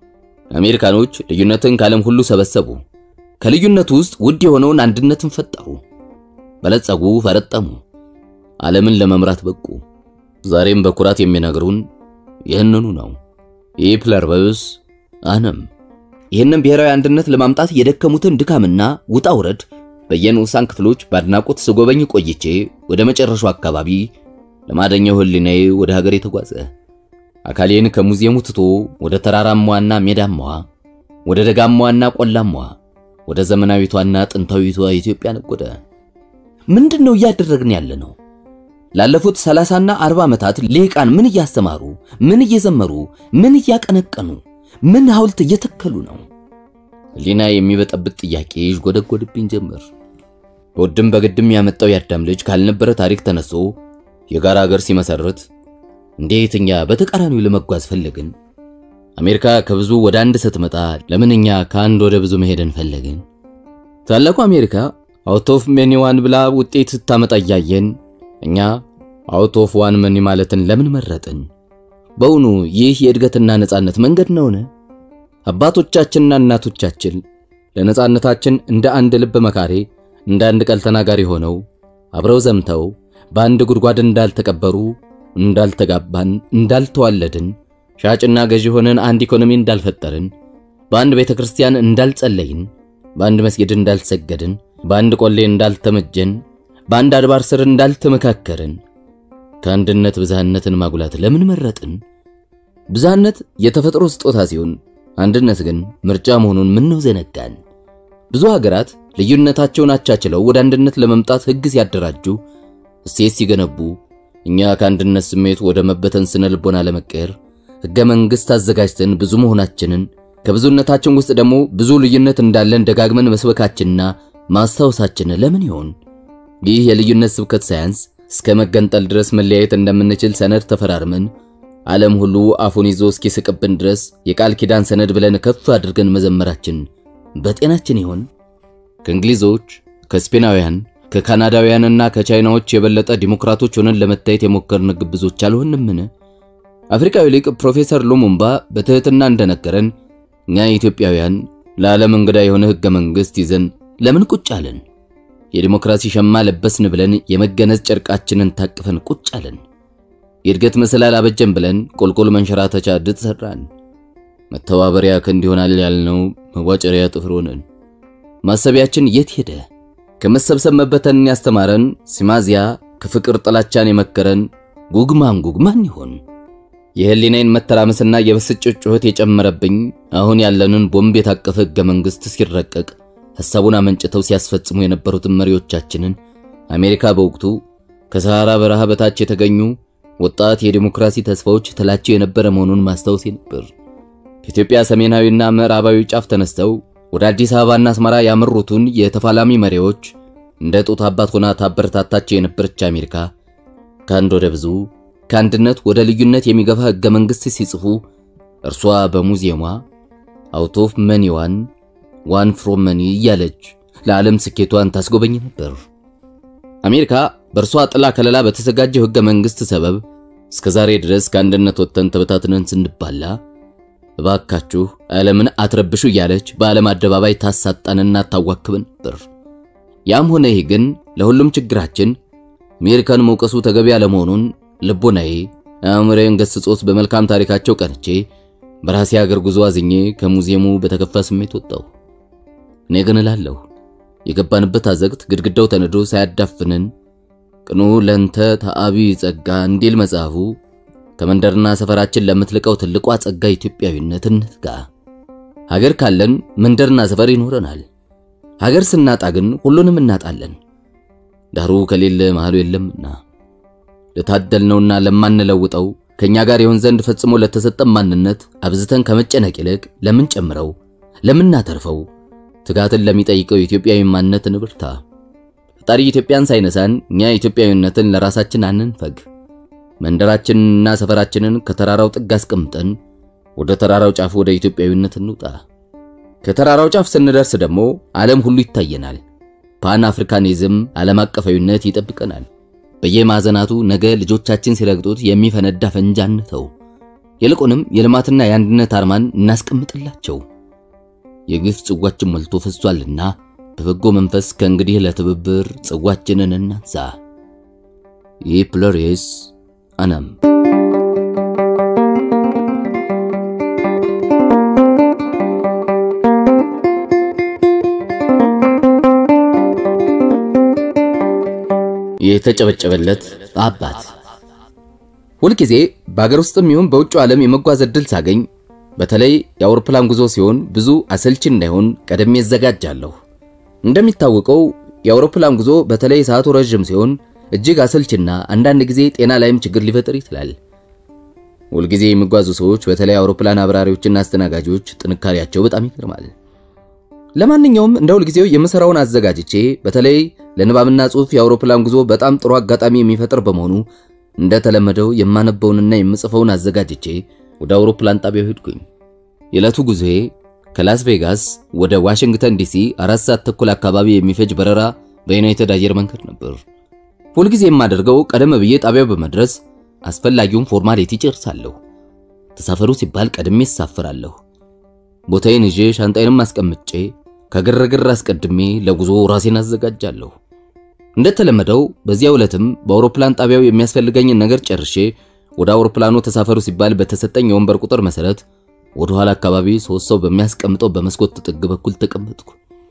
አሜሪካኖች ልዩነትን ከዓለም ሁሉ ሰበሰቡ። ከልዩነቱ ውስጥ ውድ የሆነውን አንድነትን ፈጠሩ። በለጸጉ፣ ፈረጠሙ፣ ዓለምን ለመምራት በቁ። ዛሬም በኩራት የሚነግሩን ይህንኑ ነው። ኢፕለርበስ አነም ይህንን ብሔራዊ አንድነት ለማምጣት የደከሙትን ድካምና ውጣ ውረድ በየንዑሳን ክፍሎች በአድናቆት ስጎበኝ ቆይቼ ወደ መጨረሻው አካባቢ ለማደኛው ሕሊናዬ ወደ ሀገር የተጓዘ አካሌን ከሙዚየሙ ትቶ ወደ ተራራማዋና ሜዳማዋ፣ ወደ ደጋማዋና ቆላማዋ፣ ወደ ዘመናዊቷና ጥንታዊቷ ኢትዮጵያ ነጎደ። ምንድን ነው እያደረግን ያለ ነው? ላለፉት ሰላሳና አርባ ዓመታት ሊቃን ምን እያስተማሩ፣ ምን እየዘመሩ፣ ምን እያቀነቀኑ፣ ምን ሐውልት እየተከሉ ነው? ሕሊና የሚበጠብጥ ጥያቄ ይዥጎደጎድብኝ ጀመር። በውድም በግድም ያመጣው የአዳም ልጅ ካልነበረ ታሪክ ተነስቶ የጋራ ሀገር ሲመሰርት እንዴት እኛ በተቃራኒው ለመጓዝ ፈለግን? አሜሪካ ከብዙ ወደ አንድ ስትመጣ ለምን እኛ ከአንድ ወደ ብዙ መሄድን ፈለግን? ታላቁ አሜሪካ አውት ኦፍ ሜኒ ዋን ብላ ውጤት ስታመጣ እያየን እኛ አውት ኦፍ ዋን መኒ ማለትን ለምን መረጥን? በውኑ ይህ የእድገትና ነጻነት መንገድ ነውን? አባቶቻችንና እናቶቻችን ለነጻነታችን እንደ አንድ ልብ መካሬ፣ እንደ አንድ ቃል ተናጋሪ ሆነው አብረው ዘምተው በአንድ ጉድጓድ እንዳልተቀበሩ፣ እንዳልተጋባን፣ እንዳልተዋለድን፣ ሻጭና ገዢ ሆነን አንድ ኢኮኖሚ እንዳልፈጠርን፣ በአንድ ቤተ ክርስቲያን እንዳልጸለይን፣ በአንድ መስጊድ እንዳልሰገድን፣ በአንድ ቆሌ እንዳልተመጀን በአንድ አድባር ስር እንዳልተመካከርን ከአንድነት ብዝሃነትን ማጉላት ለምን መረጥን? ብዝሃነት የተፈጥሮ ስጦታ ሲሆን አንድነት ግን ምርጫ መሆኑን ምን ነው ዘነጋን? ብዙ ሀገራት ልዩነታቸውን አቻችለው ወደ አንድነት ለመምጣት ሕግ ሲያደራጁ፣ እሴት ሲገነቡ፣ እኛ ከአንድነት ስሜት ወደ መበተን ስነ ልቦና ለመቀየር ሕገ መንግሥት አዘጋጅተን ብዙ መሆናችንን ከብዙነታችን ውስጥ ደግሞ ብዙ ልዩነት እንዳለን ደጋግመን መስበካችንና ማስታወሳችን ለምን ይሆን? ይህ የልዩነት ስብከት ሳያንስ እስከ መገንጠል ድረስ መለያየት እንደምንችል ሰነድ ተፈራርመን ዓለም ሁሉ አፉን ይዞ እስኪስቅብን ድረስ የቃል ኪዳን ሰነድ ብለን ከፍ አድርገን መዘመራችን በጤናችን ይሆን? ከእንግሊዞች፣ ከስፔናውያን፣ ከካናዳውያንና ከቻይናዎች የበለጠ ዲሞክራቶች ሆነን ለመታየት የሞከርን ግብዞች አልሆንምን? አፍሪካዊ ሊቅ ፕሮፌሰር ሉሙምባ በትህትና እንደነገረን እኛ ኢትዮጵያውያን ለዓለም እንግዳ የሆነ ሕገ መንግሥት ይዘን ለምን ቁጭ አለን? የዲሞክራሲ ሸማ ለበስን ብለን የመገነዝ ጨርቃችንን ታቅፈን ቁጭ አለን። የእድገት መሰላል አበጀን ብለን ቆልቆል መንሸራተቻ ድጥ ሰራን። መተባበሪያ ክንድ ይሆናል ያልነው መዋጨሪያ ጥፍር ሆነን። ማሰቢያችን የት ሄደ? ከመሰብሰብ መበተንን ያስተማረን ሲማዚያ፣ ከፍቅር ጥላቻን የመከረን ጉግማን ጉግማን ይሆን? የህሊናዬን መተራመስና የብስጭት ጩኸት የጨመረብኝ አሁን ያለንን ቦምብ የታቀፈ ሕገ መንግሥት ሲረቀቅ ሐሳቡን አመንጭተው ሲያስፈጽሙ የነበሩትን መሪዎቻችንን አሜሪካ በወቅቱ ከሰሃራ በረሃ በታች የተገኙ ወጣት የዲሞክራሲ ተስፋዎች ትላቸው የነበረ መሆኑን ማስታወሴ ነበር። ከኢትዮጵያ ሰሜናዊና ምዕራባዊ ጫፍ ተነስተው ወደ አዲስ አበባና አስመራ ያመሩትን የተፋላሚ መሪዎች እንደ ጡት አባት ሆና ታበረታታቸው የነበረች አሜሪካ ከአንድ ወደ ብዙ ከአንድነት ወደ ልዩነት የሚገፋ ሕገ መንግሥት ሲጽፉ እርሷ በሙዚየሟ አውት ኦፍ መኒ ዋን ዋን ፍሮም መኒ እያለች ለዓለም ስኬቷን ታስጎበኝ ነበር። አሜሪካ በእርሷ ጥላ ከለላ በተዘጋጀው ሕገ መንግሥት ሰበብ እስከ ዛሬ ድረስ ከአንድነት ወጥተን ተበታትነን ስንባላ እባካችሁ ዓለምን አትረብሹ እያለች በዓለም አደባባይ ታሳጣንና ታዋክበን ነበር። ያም ሆነ ይህ ግን ለሁሉም ችግራችን አሜሪካን መውቀሱ ተገቢ ያለመሆኑን ልቦናዬ አእምሮዬን ገስጾት በመልካም ታሪካቸው ቀንቼ በራሴ ሀገር ጉዞ አዝኜ ከሙዚየሙ በተከፋ ስሜት ወጣሁ። እኔ ግን እላለሁ የገባንበት አዘግት ግድግዳው ተነዶ ሳያዳፍንን ቅኑ ለንተ ተአቢ ጸጋ እንዲል መጽሐፉ ከመንደርና ሰፈራችን ለምትልቀው ትልቋ ጸጋ ኢትዮጵያዊነት እንትጋ። ሀገር ካለን መንደርና ሰፈር ይኖረናል። ሀገር ስናጣ ግን ሁሉንም እናጣለን። ዳሩ ከሌለ መሃሉ የለምና ለታደልነውና ለማንለውጠው ከኛ ጋር ይሆን ዘንድ ፈጽሞ ለተሰጠን ማንነት አብዝተን ከመጨነቅ ይልቅ ለምን ጨምረው ለምናተርፈው ትጋትን ለሚጠይቀው ኢትዮጵያዊ ማንነት እንብርታ። ፈጣሪ ኢትዮጵያን ሳይነሳን እኛ ኢትዮጵያዊነትን ለራሳችን አንንፈግ። መንደራችንንና ሰፈራችንን ከተራራው ጥግ አስቀምጠን ወደ ተራራው ጫፍ ወደ ኢትዮጵያዊነት እንውጣ። ከተራራው ጫፍ ስንደርስ ደግሞ ዓለም ሁሉ ይታየናል። ፓን አፍሪካኒዝም ዓለም አቀፋዊነት ይጠብቀናል። በየማዕዘናቱ ነገ ልጆቻችን ሲረግጡት የሚፈነዳ ፈንጂ አንተው። ይልቁንም የልማትና የአንድነት አርማን እናስቀምጥላቸው። የግፍ ጽዋችን ሞልቶ ፈሷልና በበጎ መንፈስ ከእንግዲህ ለትብብር ጽዋችንን እናንሳ። ይህ ፕሎሬስ አነም የተጨበጨበለት አባት ሁልጊዜ በአገር ውስጥም ይሁን በውጭው ዓለም የመጓዝ ዕድል ሳገኝ በተለይ የአውሮፕላን ጉዞ ሲሆን ብዙ አሰልቺ እንዳይሆን ቀደሜ እዘጋጃለሁ። እንደሚታወቀው የአውሮፕላን ጉዞ በተለይ ሰዓቱ ረዥም ሲሆን እጅግ አሰልችና አንዳንድ ጊዜ ጤና ላይም ችግር ሊፈጥር ይችላል። ሁልጊዜ የሚጓዙ ሰዎች በተለይ አውሮፕላን አብራሪዎችና አስተናጋጆች ጥንካሬያቸው በጣም ይገርማል። ለማንኛውም እንደ ሁልጊዜው የምሰራውን አዘጋጅቼ በተለይ ለንባብና ጽሑፍ የአውሮፕላን ጉዞ በጣም ጥሩ አጋጣሚ የሚፈጥር በመሆኑ እንደተለመደው የማነበውንና የምጽፈውን አዘጋጅቼ ወደ አውሮፕላን ጣቢያው ሄድኩኝ። የዕለቱ ጉዞዬ ከላስ ቬጋስ ወደ ዋሽንግተን ዲሲ አራት ሰዓት ተኩል አካባቢ የሚፈጅ በረራ በዩናይትድ አየር መንገድ ነበር። ሁልጊዜ የማደርገው ቀደም ብዬ ጣቢያው በመድረስ አስፈላጊውን ፎርማሊቲ ጨርሳለሁ። ተሳፈሩ ሲባል ቀድሜ እሳፍራለሁ። ቦታዬን ይዤ ሻንጣዬንም አስቀምጬ ከግርግር አስቀድሜ ለጉዞ ራሴን አዘጋጃለሁ። እንደተለመደው በዚያው ዕለትም በአውሮፕላን ጣቢያው የሚያስፈልገኝን ነገር ጨርሼ ወደ አውሮፕላኑ ተሳፈሩ ሲባል በተሰጠኝ የወንበር ቁጥር መሰረት ወደ ኋላ አካባቢ ሶስት ሰው በሚያስቀምጠው በመስኮት ጥግ በኩል ተቀመጥኩ።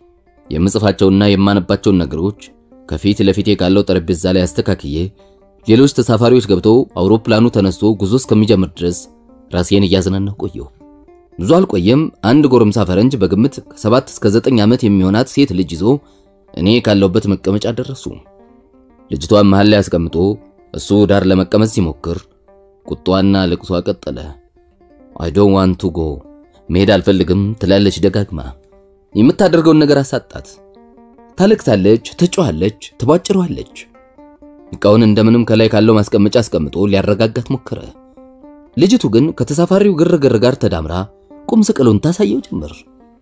የምጽፋቸውና የማነባቸውን ነገሮች ከፊት ለፊቴ ካለው ጠረጴዛ ላይ አስተካክዬ ሌሎች ተሳፋሪዎች ገብተው አውሮፕላኑ ተነስቶ ጉዞ እስከሚጀምር ድረስ ራሴን እያዝናናሁ ቆየሁ። ብዙ አልቆየም። አንድ ጎረምሳ ፈረንጅ በግምት ከሰባት እስከ ዘጠኝ ዓመት የሚሆናት ሴት ልጅ ይዞ እኔ ካለሁበት መቀመጫ ደረሱ። ልጅቷን መሃል ላይ አስቀምጦ እሱ ዳር ለመቀመጥ ሲሞክር ቁጣዋና ልቅሷ ቀጠለ። አይ ዶንት ዋንት ቱ ጎ መሄድ አልፈልግም ትላለች ደጋግማ። የምታደርገውን ነገር አሳጣት። ታለቅሳለች፣ ትጮኻለች፣ ትቧጭረዋለች። እቃውን እንደምንም ከላይ ካለው ማስቀመጫ አስቀምጦ ሊያረጋጋት ሞከረ። ልጅቱ ግን ከተሳፋሪው ግርግር ጋር ተዳምራ ቁም ስቅሉን ታሳየው ጀመር።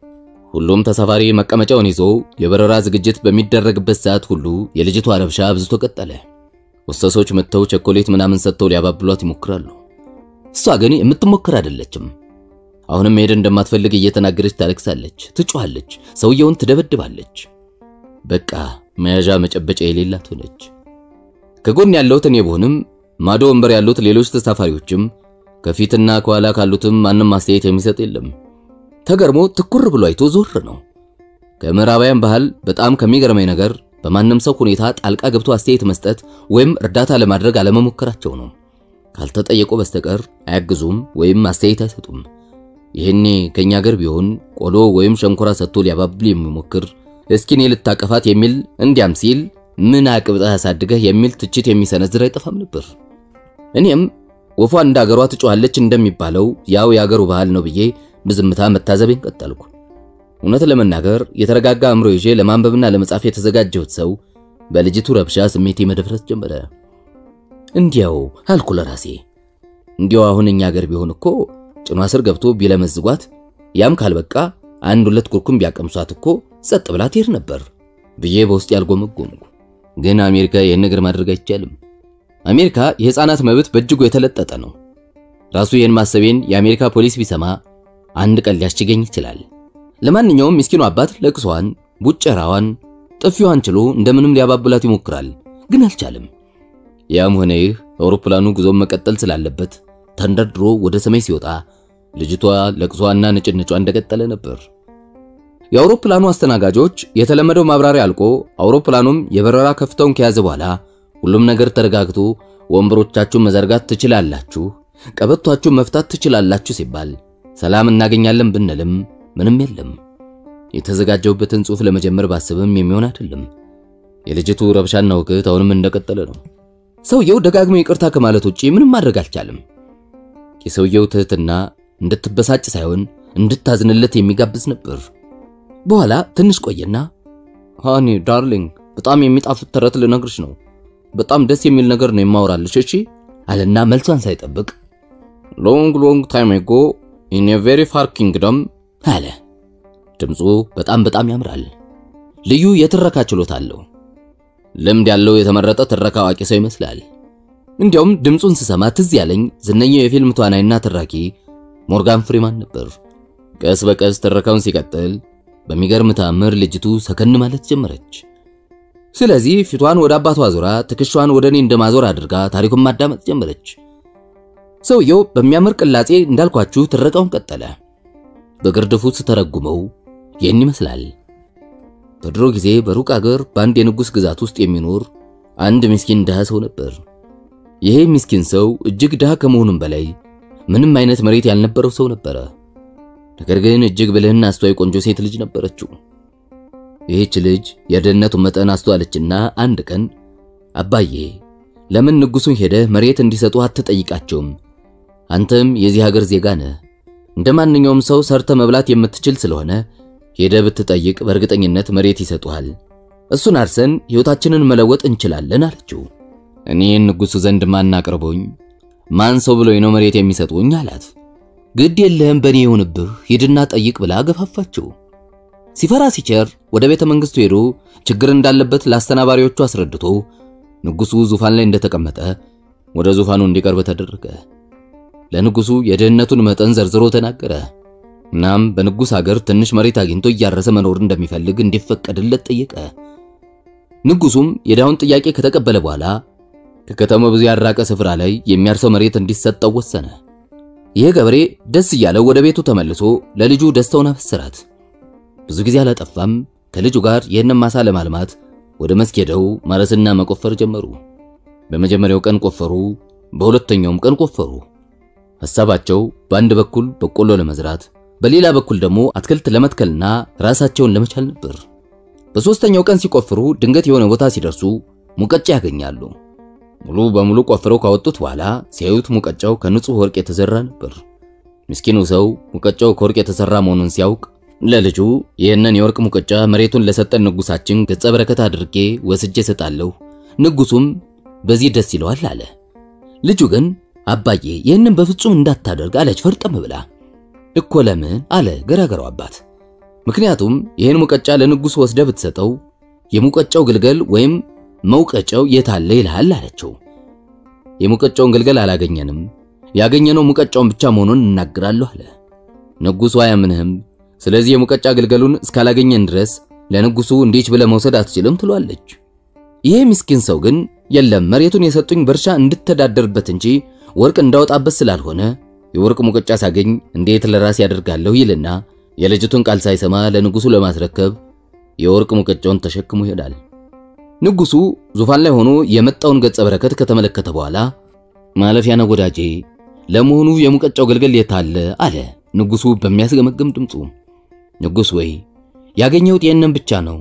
ሁሉም ተሳፋሪ መቀመጫውን ይዞ የበረራ ዝግጅት በሚደረግበት ሰዓት ሁሉ የልጅቷ ረብሻ አብዝቶ ቀጠለ። ወሰሶች መጥተው ቸኮሌት ምናምን ሰጥተው ሊያባብሏት ይሞክራሉ። እሷ ግን የምትሞክር አይደለችም። አሁንም መሄድ እንደማትፈልግ እየተናገረች ታለቅሳለች፣ ትጮኻለች፣ ሰውየውን ትደበድባለች። በቃ መያዣ መጨበጫ የሌላት ሆነች። ከጎን ያለሁት እኔ ብሆንም ማዶ ወንበር ያሉት ሌሎች ተሳፋሪዎችም ከፊትና ከኋላ ካሉትም ማንም አስተያየት የሚሰጥ የለም። ተገርሞ ትኩር ብሎ አይቶ ዞር ነው። ከምዕራባውያን ባህል በጣም ከሚገርመኝ ነገር በማንም ሰው ሁኔታ ጣልቃ ገብቶ አስተያየት መስጠት ወይም እርዳታ ለማድረግ አለመሞከራቸው ነው። ካልተጠየቁ በስተቀር አያግዙም ወይም አስተያየት አይሰጡም። ይህኔ ከኛ ሀገር ቢሆን ቆሎ ወይም ሸንኮራ ሰጥቶ ሊያባብል የሚሞክር እስኪ እኔ ልታቀፋት የሚል እንዲያም ሲል ምን አቅብጠህ ያሳድገህ የሚል ትችት የሚሰነዝር አይጠፋም ነበር። እኔም ወፏ እንደ አገሯ ትጮኻለች እንደሚባለው ያው የአገሩ ባህል ነው ብዬ በዝምታ መታዘቤን ቀጠልኩ። እውነት ለመናገር የተረጋጋ አእምሮ ይዤ ለማንበብና ለመጻፍ የተዘጋጀሁት ሰው በልጅቱ ረብሻ ስሜቴ መደፍረስ ጀመረ። እንዲያው አልኩ ለራሴ እንዲያው አሁን እኛ አገር ቢሆን እኮ ጭኗ ስር ገብቶ ቢለመዝጓት ያም ካልበቃ አንድ ሁለት ኩርኩም ቢያቀምሷት እኮ ጸጥ ብላ ትሄድ ነበር ብዬ በውስጥ ያልጎመጎምኩ። ግን አሜሪካ ይህን ነገር ማድረግ አይቻልም። አሜሪካ የሕፃናት መብት በእጅጉ የተለጠጠ ነው። ራሱ ይህን ማሰቤን የአሜሪካ ፖሊስ ቢሰማ አንድ ቀን ሊያስችገኝ ይችላል። ለማንኛውም ምስኪኑ አባት ለቅሷን፣ ቡጨራዋን፣ ጥፊዋን ችሎ እንደምንም ሊያባብላት ይሞክራል፣ ግን አልቻለም። ያም ሆነ ይህ አውሮፕላኑ ጉዞን መቀጠል ስላለበት ተንደርድሮ ወደ ሰማይ ሲወጣ ልጅቷ ለቅሷና ንጭንጯ እንደቀጠለ ነበር። የአውሮፕላኑ አስተናጋጆች የተለመደው ማብራሪያ አልቆ አውሮፕላኑም የበረራ ከፍታውን ከያዘ በኋላ ሁሉም ነገር ተረጋግቶ ወንበሮቻችሁን መዘርጋት ትችላላችሁ፣ ቀበቷችሁን መፍታት ትችላላችሁ ሲባል ሰላም እናገኛለን ብንልም ምንም የለም። የተዘጋጀውበትን ጽሑፍ ለመጀመር ባስብም የሚሆን አይደለም። የልጅቱ ረብሻና ውግት አሁንም እንደቀጠለ ነው። ሰውየው ደጋግሞ ይቅርታ ከማለት ውጪ ምንም ማድረግ አልቻለም። የሰውየው ትህትና እንድትበሳጭ ሳይሆን እንድታዝንለት የሚጋብዝ ነበር። በኋላ ትንሽ ቆየና ሃኒ ዳርሊንግ በጣም የሚጣፍጥ ተረት ልነግርሽ ነው። በጣም ደስ የሚል ነገር ነው የማወራልሽ። እሺ አለና መልሷን ሳይጠብቅ ሎንግ ሎንግ ታይም አጎ ኢን ኤ ቬሪ ፋር ኪንግደም አለ። ድምፁ በጣም በጣም ያምራል። ልዩ የትረካ ችሎታ አለው። ልምድ ያለው የተመረጠ ትረካ አዋቂ ሰው ይመስላል። እንዲያውም ድምፁን ስሰማ ትዝ ያለኝ ዝነኛው የፊልም ተዋናይና ትራኪ ሞርጋን ፍሪማን ነበር። ቀስ በቀስ ትረካውን ሲቀጥል በሚገርም ተአምር ልጅቱ ሰከን ማለት ጀመረች። ስለዚህ ፊቷን ወደ አባቷ ዞራ ትከሻዋን ወደ እኔ እንደማዞር አድርጋ ታሪኩን ማዳመጥ ጀመረች። ሰውየው በሚያምር ቅላጼ እንዳልኳችሁ ትረካውን ቀጠለ። በግርድፉ ስተረጉመው ይህን ይመስላል። በድሮ ጊዜ በሩቅ አገር በአንድ የንጉሥ ግዛት ውስጥ የሚኖር አንድ ምስኪን ድሃ ሰው ነበር። ይሄ ምስኪን ሰው እጅግ ድሃ ከመሆኑም በላይ ምንም አይነት መሬት ያልነበረው ሰው ነበረ። ነገር ግን እጅግ ብልህና አስተዋይ ቆንጆ ሴት ልጅ ነበረችው። ይህች ልጅ የድህነቱን መጠን አስተዋለችና አንድ ቀን አባዬ ለምን ንጉሡን ሄደህ መሬት እንዲሰጡ አትጠይቃቸውም? አንተም የዚህ ሀገር ዜጋ ነህ። እንደ ማንኛውም ሰው ሰርተ መብላት የምትችል ስለሆነ ሄደህ ብትጠይቅ በእርግጠኝነት መሬት ይሰጡሃል። እሱን አርሰን ሕይወታችንን መለወጥ እንችላለን አለችው። እኔን ንጉሡ ዘንድ ማን አቅርቦኝ ማን ሰው ብሎኝ ነው መሬት የሚሰጡኝ አላት። ግድ የለህም በእኔ ይሁንብህ ሂድና ጠይቅ ብላ ገፋፋችው። ሲፈራ ሲቸር ወደ ቤተ መንግሥቱ ሄዶ ችግር እንዳለበት ለአስተናባሪዎቹ አስረድቶ ንጉሡ ዙፋን ላይ እንደተቀመጠ ወደ ዙፋኑ እንዲቀርብ ተደረገ። ለንጉሡ የድህነቱን መጠን ዘርዝሮ ተናገረ። እናም በንጉሥ አገር ትንሽ መሬት አግኝቶ እያረሰ መኖር እንደሚፈልግ እንዲፈቀድለት ጠየቀ። ንጉሡም የዳውን ጥያቄ ከተቀበለ በኋላ ከከተማው ብዙ ያራቀ ስፍራ ላይ የሚያርሰው መሬት እንዲሰጠው ወሰነ። ይህ ገበሬ ደስ እያለው ወደ ቤቱ ተመልሶ ለልጁ ደስታውን አበሰራት። ብዙ ጊዜ አላጠፋም። ከልጁ ጋር ይህንን ማሳ ለማልማት ወደ መስክ ሄደው ማረስና መቆፈር ጀመሩ። በመጀመሪያው ቀን ቆፈሩ፣ በሁለተኛውም ቀን ቆፈሩ። ሐሳባቸው በአንድ በኩል በቆሎ ለመዝራት፣ በሌላ በኩል ደግሞ አትክልት ለመትከልና ራሳቸውን ለመቻል ነበር። በሦስተኛው ቀን ሲቆፍሩ ድንገት የሆነ ቦታ ሲደርሱ ሙቀጫ ያገኛሉ። ሙሉ በሙሉ ቆፍረው ካወጡት በኋላ ሲያዩት ሙቀጫው ከንጹህ ወርቅ የተሰራ ነበር። ምስኪኑ ሰው ሙቀጫው ከወርቅ የተሰራ መሆኑን ሲያውቅ ለልጁ ይህንን የወርቅ ሙቀጫ መሬቱን ለሰጠን ንጉሳችን ገጸ በረከት አድርጌ ወስጄ እሰጣለሁ፣ ንጉሱም በዚህ ደስ ይለዋል አለ። ልጁ ግን አባዬ ይህንን በፍጹም እንዳታደርግ አለች ፈርጠም ብላ። እኮ ለምን አለ ገራገራው አባት። ምክንያቱም ይህን ሙቀጫ ለንጉሱ ወስደ ብትሰጠው የሙቀጫው ግልገል ወይም መውቀጫው የታለ ይልሃል አለችው። የሙቀጫውን ግልገል አላገኘንም፣ ያገኘነው ሙቀጫውን ብቻ መሆኑን እናገራለሁ አለ። ንጉሱ አያምንህም። ስለዚህ የሙቀጫ ግልገሉን እስካላገኘን ድረስ ለንጉሱ እንዲች ብለ መውሰድ አትችልም ትሏለች። ይሄ ምስኪን ሰው ግን የለም መሬቱን የሰጡኝ በእርሻ እንድተዳደርበት እንጂ ወርቅ እንዳወጣበት ስላልሆነ የወርቅ ሙቀጫ ሳገኝ እንዴት ለራሴ ያደርጋለሁ ይልና የልጅቱን ቃል ሳይሰማ ለንጉሱ ለማስረከብ የወርቅ ሙቀጫውን ተሸክሞ ይሄዳል። ንጉሱ ዙፋን ላይ ሆኖ የመጣውን ገጸ በረከት ከተመለከተ በኋላ ማለፊያ ነው ወዳጄ፣ ለመሆኑ የሙቀጫው ግልገል የታለ አለ ንጉሱ በሚያስገመግም ድምፁ። ንጉስ ወይ ያገኘሁት ይህንን ብቻ ነው፣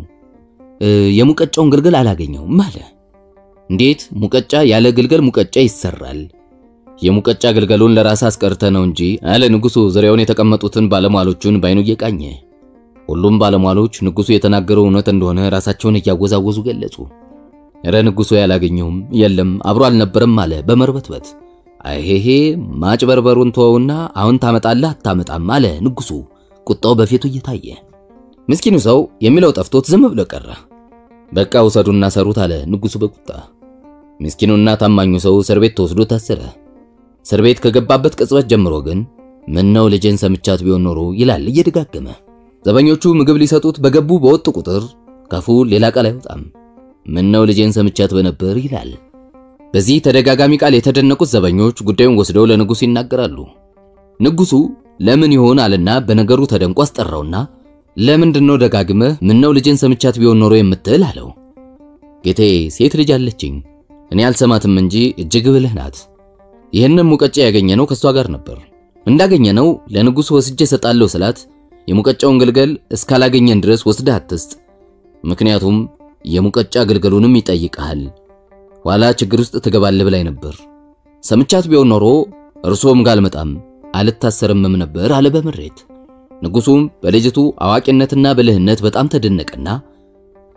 የሙቀጫውን ግልገል አላገኘውም አለ። እንዴት ሙቀጫ ያለ ግልገል ሙቀጫ ይሰራል? የሙቀጫ ግልገሉን ለራስ አስቀርተ ነው እንጂ አለ ንጉሱ ዙሪያውን የተቀመጡትን ባለሟሎቹን ባይኑ እየቃኘ። ሁሉም ባለሟሎች ንጉሱ የተናገረው እውነት እንደሆነ ራሳቸውን እያወዛወዙ ገለጹ። እረ ንጉሱ ያላገኘውም የለም አብሮ አልነበረም አለ በመርበትበት። አይሄሄ ማጭበርበሩን ተወውና አሁን ታመጣለህ አታመጣም አለ ንጉሱ ቁጣው በፊቱ እየታየ። ምስኪኑ ሰው የሚለው ጠፍቶት ዝም ብሎ ቀረ። በቃ ውሰዱና ሰሩት አለ ንጉሱ በቁጣ። ምስኪኑና ታማኙ ሰው እስር ቤት ተወስዶ ታሰረ። እስር ቤት ከገባበት ቅጽበት ጀምሮ ግን ምን ነው ልጄን ሰምቻት ቢሆን ኖሮ ይላል እየደጋገመ። ዘበኞቹ ምግብ ሊሰጡት በገቡ በወጡ ቁጥር ካፉ ሌላ ቃል አይወጣም። ምን ነው ልጄን ሰምቻት በነበር ይላል። በዚህ ተደጋጋሚ ቃል የተደነቁት ዘበኞች ጉዳዩን ወስደው ለንጉሱ ይናገራሉ። ንጉሱ ለምን ይሆን አለና በነገሩ ተደንቆ አስጠራውና ለምንድን ነው ደጋግመህ ምን ነው ልጄን ሰምቻት ቢሆን ኖሮ የምትል አለው። ጌቴ ሴት ልጅ አለችኝ እኔ አልሰማትም እንጂ እጅግ ብልህ ናት። ይህንን ሙቀጫ ያገኘነው ከሷ ጋር ነበር። እንዳገኘነው ለንጉሱ ወስጄ እሰጣለሁ ስላት የሙቀጫውን ግልገል እስካላገኘን ድረስ ወስደህ አትስጥ፣ ምክንያቱም የሙቀጫ ግልገሉንም ይጠይቅሃል፣ ኋላ ችግር ውስጥ ትገባለህ ብላኝ ነበር። ሰምቻት ቢሆን ኖሮ እርሶም ጋር አልመጣም አልታሰርምም ነበር አለ በምሬት። ንጉሱም በልጅቱ አዋቂነትና ብልህነት በጣም ተደነቀና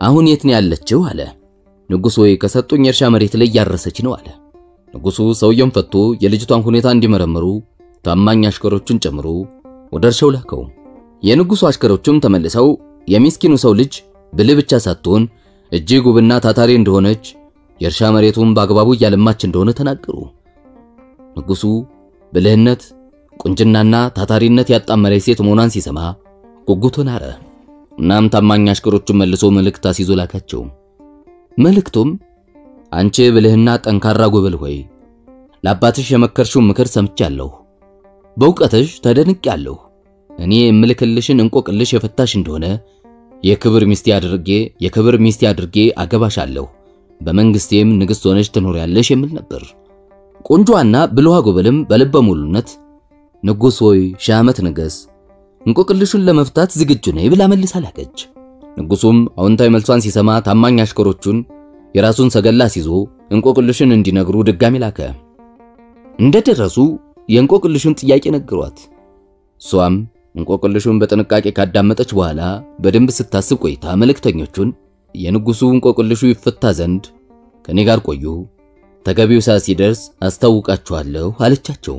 አሁን የት ነው ያለችው? አለ። ንጉሥ ሆይ ከሰጡኝ የእርሻ መሬት ላይ እያረሰች ነው አለ። ንጉሡ ሰውየውን ፈቶ የልጅቷን ሁኔታ እንዲመረምሩ ታማኝ አሽከሮቹን ጨምሮ ወደ እርሻው ላከው። የንጉሡ አሽከሮቹም ተመልሰው የሚስኪኑ ሰው ልጅ ብልህ ብቻ ሳትሆን እጅግ ውብና ታታሪ እንደሆነች የእርሻ መሬቱን በአግባቡ እያለማች እንደሆነ ተናገሩ። ንጉሡ ብልህነት፣ ቁንጅናና ታታሪነት ያጣመረች ሴት መሆኗን ሲሰማ ጉጉቱን አረ። እናም ታማኝ አሽከሮቹን መልሶ መልእክት አስይዞ ላካቸው። መልእክቱም አንቺ ብልህና ጠንካራ ጎበል ሆይ ለአባትሽ የመከርሽውን ምክር ሰምቻለሁ። በእውቀትሽ ተደንቄያለሁ። እኔ የምልክልሽን እንቆቅልሽ የፈታሽ እንደሆነ የክብር ሚስቴ አድርጌ የክብር ሚስቴ አድርጌ አገባሻለሁ። በመንግስቴም ንግሥት ሆነሽ ትኖሪያለሽ የሚል ነበር። ቆንጆዋና ብልሃ ጎበልም በልበ ሙሉነት ንጉሥ ሆይ ሺህ ዓመት ንገስ፣ እንቆቅልሹን ለመፍታት ዝግጁ ነኝ ብላ መልሳ ላከች። ንጉሡም አዎንታዊ መልሷን ሲሰማ ታማኝ አሽከሮቹን የራሱን ሰገላ ሲዞ እንቆቅልሹን እንዲነግሩ ድጋሚ ላከ። እንደደረሱ የእንቆቅልሹን ጥያቄ ነገሯት። እሷም እንቆቅልሹን በጥንቃቄ ካዳመጠች በኋላ በደንብ ስታስብ ቆይታ መልእክተኞቹን የንጉሡ እንቆቅልሹ ይፈታ ዘንድ ከኔ ጋር ቆዩ፣ ተገቢው ሰዓት ሲደርስ አስታውቃችኋለሁ አለቻቸው።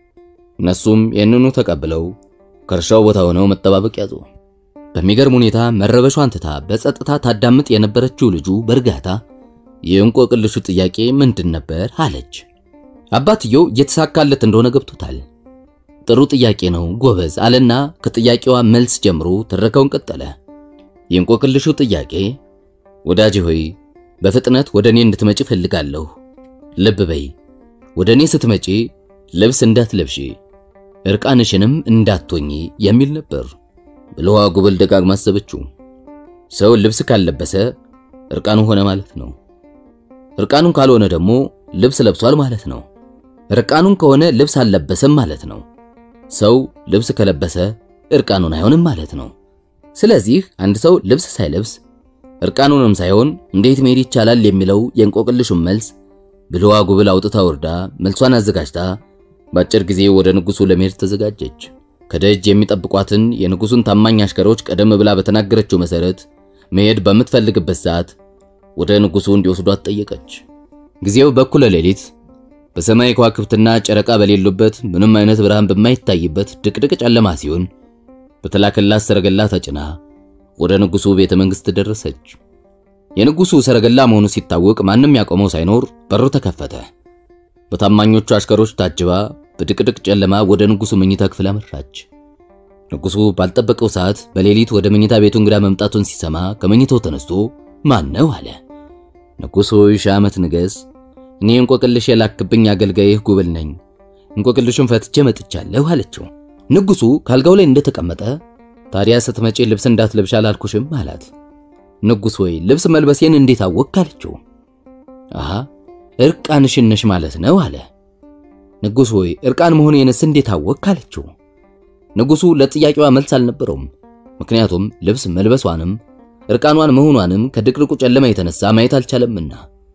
እነሱም ይህንኑ ተቀብለው ከእርሻው ቦታ ሆነው መጠባበቅ ያዙ። በሚገርም ሁኔታ መረበሿን ትታ በጸጥታ ታዳምጥ የነበረችው ልጁ በእርጋታ የእንቆቅልሹ ጥያቄ ምንድን ነበር አለች። አባትየው እየተሳካለት እንደሆነ ገብቶታል። ጥሩ ጥያቄ ነው ጎበዝ አለና ከጥያቄዋ መልስ ጀምሮ ትረካውን ቀጠለ። የእንቆቅልሹ ጥያቄ ወዳጄ ሆይ በፍጥነት ወደ እኔ እንድትመጪ ፈልጋለሁ። ልብ በይ፣ ወደ እኔ ስትመጪ ልብስ እንዳትለብሺ እርቃንሽንም እንዳትሆኚ የሚል ነበር። ብልዋ ጉብል ደጋግማ አሰበችው። ሰው ልብስ ካልለበሰ እርቃኑ ሆነ ማለት ነው። እርቃኑን ካልሆነ ደግሞ ልብስ ለብሷል ማለት ነው። እርቃኑን ከሆነ ልብስ አልለበሰም ማለት ነው። ሰው ልብስ ከለበሰ እርቃኑን አይሆንም ማለት ነው። ስለዚህ አንድ ሰው ልብስ ሳይለብስ እርቃኑንም ሳይሆን እንዴት መሄድ ይቻላል የሚለው የእንቆቅልሹን መልስ ብልዋ ጉብል አውጥታ ወርዳ መልሷን አዘጋጅታ በአጭር ጊዜ ወደ ንጉሡ ለመሄድ ተዘጋጀች። ከደጅ የሚጠብቋትን የንጉሡን ታማኝ አሽከሮች ቀደም ብላ በተናገረችው መሰረት መሄድ በምትፈልግበት ሰዓት ወደ ንጉሡ እንዲወስዷት ጠየቀች። ጊዜው በኩለ ሌሊት በሰማይ ከዋክብትና ጨረቃ በሌሉበት ምንም አይነት ብርሃን በማይታይበት ድቅድቅ ጨለማ ሲሆን በተላከላት ሰረገላ ተጭና ወደ ንጉሡ ቤተ መንግሥት ደረሰች። የንጉሡ ሰረገላ መሆኑ ሲታወቅ ማንም ያቆመው ሳይኖር በሩ ተከፈተ። በታማኞቹ አሽከሮች ታጅባ በድቅድቅ ጨለማ ወደ ንጉሡ መኝታ ክፍል አመራች። ንጉሡ ባልጠበቀው ሰዓት በሌሊት ወደ መኝታ ቤቱ እንግዳ መምጣቱን ሲሰማ ከመኝታው ተነስቶ ማን ነው አለ። ንጉሥ ሆይ ሺህ ዓመት ንገስ። እኔ እንቆቅልሽ የላክብኝ አገልጋይህ ጉብል ነኝ። እንቆቅልሹን ፈትቼ መጥቻለሁ አለችው። ንጉሡ ካልጋው ላይ እንደተቀመጠ ታዲያ ስትመጪ ልብስ እንዳትለብሽ አላልኩሽም አላት። ንጉሥ ሆይ ልብስ መልበሴን እንዴት አወቅ አለችው። አሃ እርቃንሽን ነሽ ማለት ነው አለ። ንጉሥ ሆይ እርቃን መሆኔንስ እንዴት አወቅ አለችው። ንጉሡ ለጥያቄዋ መልስ አልነበረውም። ምክንያቱም ልብስ መልበሷንም እርቃኗን መሆኗንም ከድቅድቁ ጨለማ የተነሳ ማየት አልቻለምና።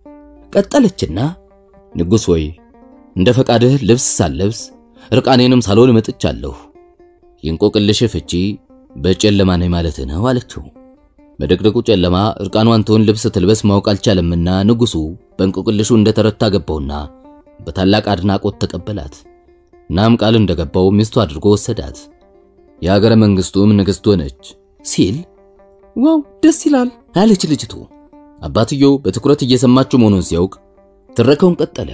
ቀጠለችና ንጉሥ ሆይ እንደ ፈቃድህ ልብስ ሳለብስ እርቃኔንም ሳልሆን መጥቻለሁ። የእንቆቅልሽ ፍቺ በጨለማ ነኝ ማለት ነው አለችው። በድቅድቁ ጨለማ እርቃኗን ትሆን ልብስ ትልበስ ማወቅ አልቻለምና ንጉሡ በእንቆቅልሹ እንደተረታ ገባውና በታላቅ አድናቆት ተቀበላት። እናም ቃል እንደገባው ሚስቱ አድርጎ ወሰዳት። የሀገረ መንግስቱም ንግሥት ሆነች ሲል ዋው ደስ ይላል አለች ልጅቱ። አባትየው በትኩረት እየሰማችው መሆኑን ሲያውቅ ትረካውን ቀጠለ።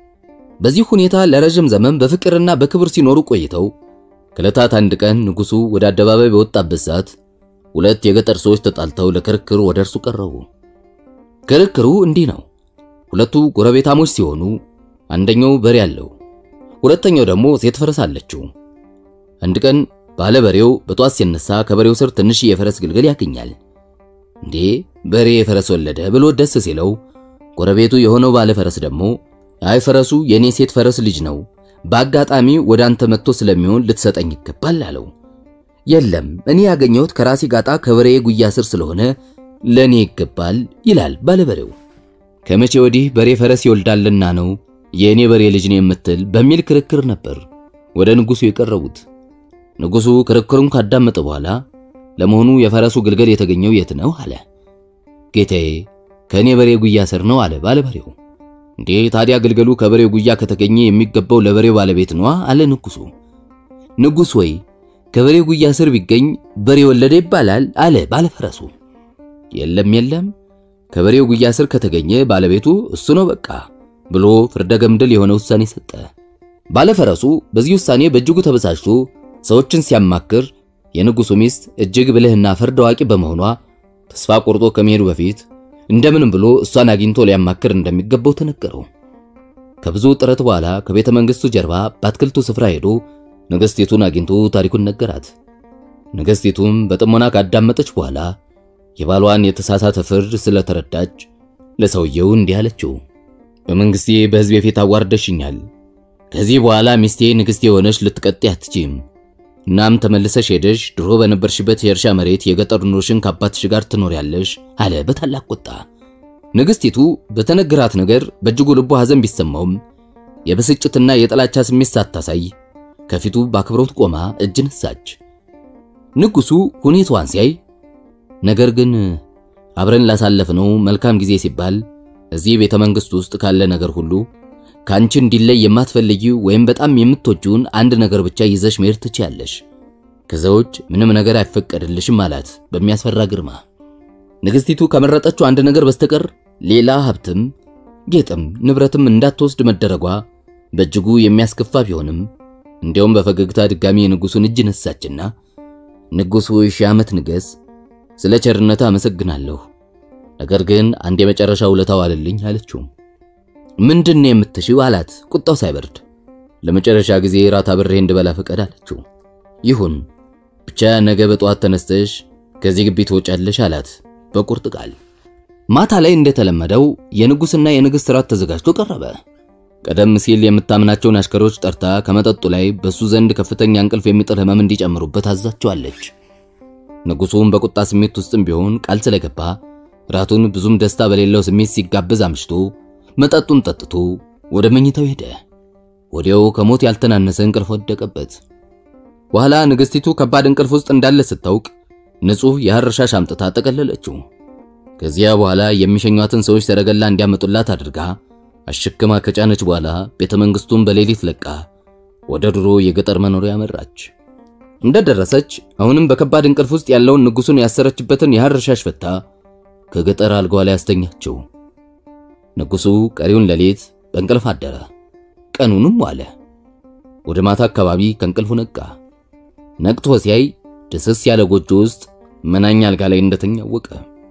በዚህ ሁኔታ ለረጅም ዘመን በፍቅርና በክብር ሲኖሩ ቆይተው ከዕለታት አንድ ቀን ንጉሡ ወደ አደባባይ በወጣበት ሰዓት ሁለት የገጠር ሰዎች ተጣልተው ለክርክር ወደ እርሱ ቀረቡ። ክርክሩ እንዲህ ነው። ሁለቱ ጎረቤታሞች ሲሆኑ አንደኛው በሬ አለው፣ ሁለተኛው ደግሞ ሴት ፈረስ አለችው። አንድ ቀን ባለ በሬው በጧት ሲነሳ ከበሬው ስር ትንሽ የፈረስ ግልገል ያገኛል። እንዴ በሬ የፈረስ ወለደ ብሎ ደስ ሲለው፣ ጎረቤቱ የሆነው ባለ ፈረስ ደግሞ አይ ፈረሱ የኔ ሴት ፈረስ ልጅ ነው፣ በአጋጣሚ ወደ አንተ መጥቶ ስለሚሆን ልትሰጠኝ ይገባል አለው። የለም እኔ ያገኘሁት ከራሴ ጋጣ ከበሬ ጉያ ስር ስለሆነ ለኔ ይገባል ይላል ባለበሬው። ከመቼ ወዲህ በሬ ፈረስ ይወልዳልና ነው የእኔ በሬ ልጅ ነው የምትል በሚል ክርክር ነበር ወደ ንጉሡ የቀረቡት። ንጉሡ ክርክሩን ካዳመጠ በኋላ ለመሆኑ የፈረሱ ግልገል የተገኘው የት ነው አለ። ጌታዬ ከእኔ በሬ ጉያ ስር ነው አለ ባለበሬው። እንዴ ታዲያ ግልገሉ ከበሬው ጉያ ከተገኘ የሚገባው ለበሬው ባለቤት ነዋ አለ ንጉሱ። ንጉሥ ወይ ከበሬው ጉያ ስር ቢገኝ በሬ ወለደ ይባላል አለ ባለፈረሱ። የለም የለም ከበሬው ጉያ ስር ከተገኘ ባለቤቱ እሱ ነው በቃ ብሎ ፍርደ ገምድል የሆነ ውሳኔ ሰጠ። ባለፈረሱ በዚህ ውሳኔ በእጅጉ ተበሳጭቶ ሰዎችን ሲያማክር የንጉሱ ሚስት እጅግ ብልህና ፈርድ አዋቂ በመሆኗ ተስፋ ቆርጦ ከመሄዱ በፊት እንደምንም ብሎ እሷን አግኝቶ ሊያማክር እንደሚገባው ተነገረው። ከብዙ ጥረት በኋላ ከቤተ መንግስቱ ጀርባ በአትክልቱ ስፍራ ሄዶ ንግሥቲቱን አግኝቶ ታሪኩን ነገራት። ንግሥቲቱም በጥሞና ካዳመጠች በኋላ የባሏን የተሳሳተ ፍርድ ስለተረዳች ለሰውየው እንዲህ አለችው። በመንግስቴ በሕዝብ የፊት አዋርደሽኛል። ከዚህ በኋላ ሚስቴ ንግሥት የሆነች ልትቀጤ አትችም። እናም ተመልሰሽ ሄደሽ ድሮ በነበርሽበት የእርሻ መሬት የገጠር ኑሮሽን ከአባትሽ ጋር ትኖሪያለሽ አለ በታላቅ ቁጣ። ንግሥቲቱ በተነገራት ነገር በእጅጉ ልቧ ሐዘን ቢሰማውም የብስጭትና የጥላቻ ስሜት ሳታሳይ ከፊቱ በአክብሮት ቆማ እጅ ነሳች። ንጉሡ ሁኔታዋን ሲያይ ነገር ግን አብረን ላሳለፍነው መልካም ጊዜ ሲባል እዚህ ቤተ መንግሥት ውስጥ ካለ ነገር ሁሉ ከአንቺ እንዲለይ የማትፈልጊው ወይም በጣም የምትወጂውን አንድ ነገር ብቻ ይዘሽ መሄድ ትችያለሽ። ከዛ ውጭ ምንም ነገር አይፈቀድልሽም አላት በሚያስፈራ ግርማ። ንግሥቲቱ ከመረጠችው አንድ ነገር በስተቀር ሌላ ሀብትም ጌጥም ንብረትም እንዳትወስድ መደረጓ በእጅጉ የሚያስከፋ ቢሆንም እንዲያውም በፈገግታ ድጋሚ የንጉሡን እጅ ነሳችና ንጉሡ ሺህ ዓመት ንገስ፣ ስለ ቸርነታ አመሰግናለሁ። ነገር ግን አንድ የመጨረሻ ውለታ ዋልልኝ አለችው። ምንድን ነው የምትሽው አላት ቁጣው ሳይበርድ። ለመጨረሻ ጊዜ ራት አብሬ እንድበላ ፈቀድ አለችው። ይሁን ብቻ ነገ በጠዋት ተነስተሽ ከዚህ ግቢ ትወጫለሽ አላት በቁርጥ ቃል። ማታ ላይ እንደተለመደው የንጉሥና የንግሥት ራት ተዘጋጅቶ ቀረበ። ቀደም ሲል የምታምናቸውን አሽከሮች ጠርታ ከመጠጡ ላይ በሱ ዘንድ ከፍተኛ እንቅልፍ የሚጥል ሕመም እንዲጨምሩበት አዛቸዋለች። ንጉሡም በቁጣ ስሜት ውስጥም ቢሆን ቃል ስለገባ ራቱን ብዙም ደስታ በሌለው ስሜት ሲጋበዝ አምሽቶ መጠጡን ጠጥቶ ወደ መኝታው ሄደ። ወዲያው ከሞት ያልተናነሰ እንቅልፍ ወደቀበት። በኋላ ንግሥቲቱ ከባድ እንቅልፍ ውስጥ እንዳለ ስታውቅ ንጹሕ የሐር ሻሽ አምጥታ ጠቀለለችው። ከዚያ በኋላ የሚሸኟትን ሰዎች ሰረገላ እንዲያመጡላት አድርጋ አሽክማ ከጫነች በኋላ ቤተ መንግሥቱን በሌሊት ለቃ ወደ ድሮ የገጠር መኖሪያ መራች። እንደደረሰች አሁንም በከባድ እንቅልፍ ውስጥ ያለውን ንጉሡን ያሰረችበትን የሐር ሻሽ ፈታ ከገጠር አልጋዋ ላይ አስተኛቸው። ንጉሡ ቀሪውን ሌሊት በእንቅልፍ አደረ። ቀኑንም ዋለ። ወደ ማታ አካባቢ ከእንቅልፉ ነቃ። ነቅቶ ሲያይ ደስስ ያለ ጎጆ ውስጥ መናኛ አልጋ ላይ እንደተኛ አወቀ።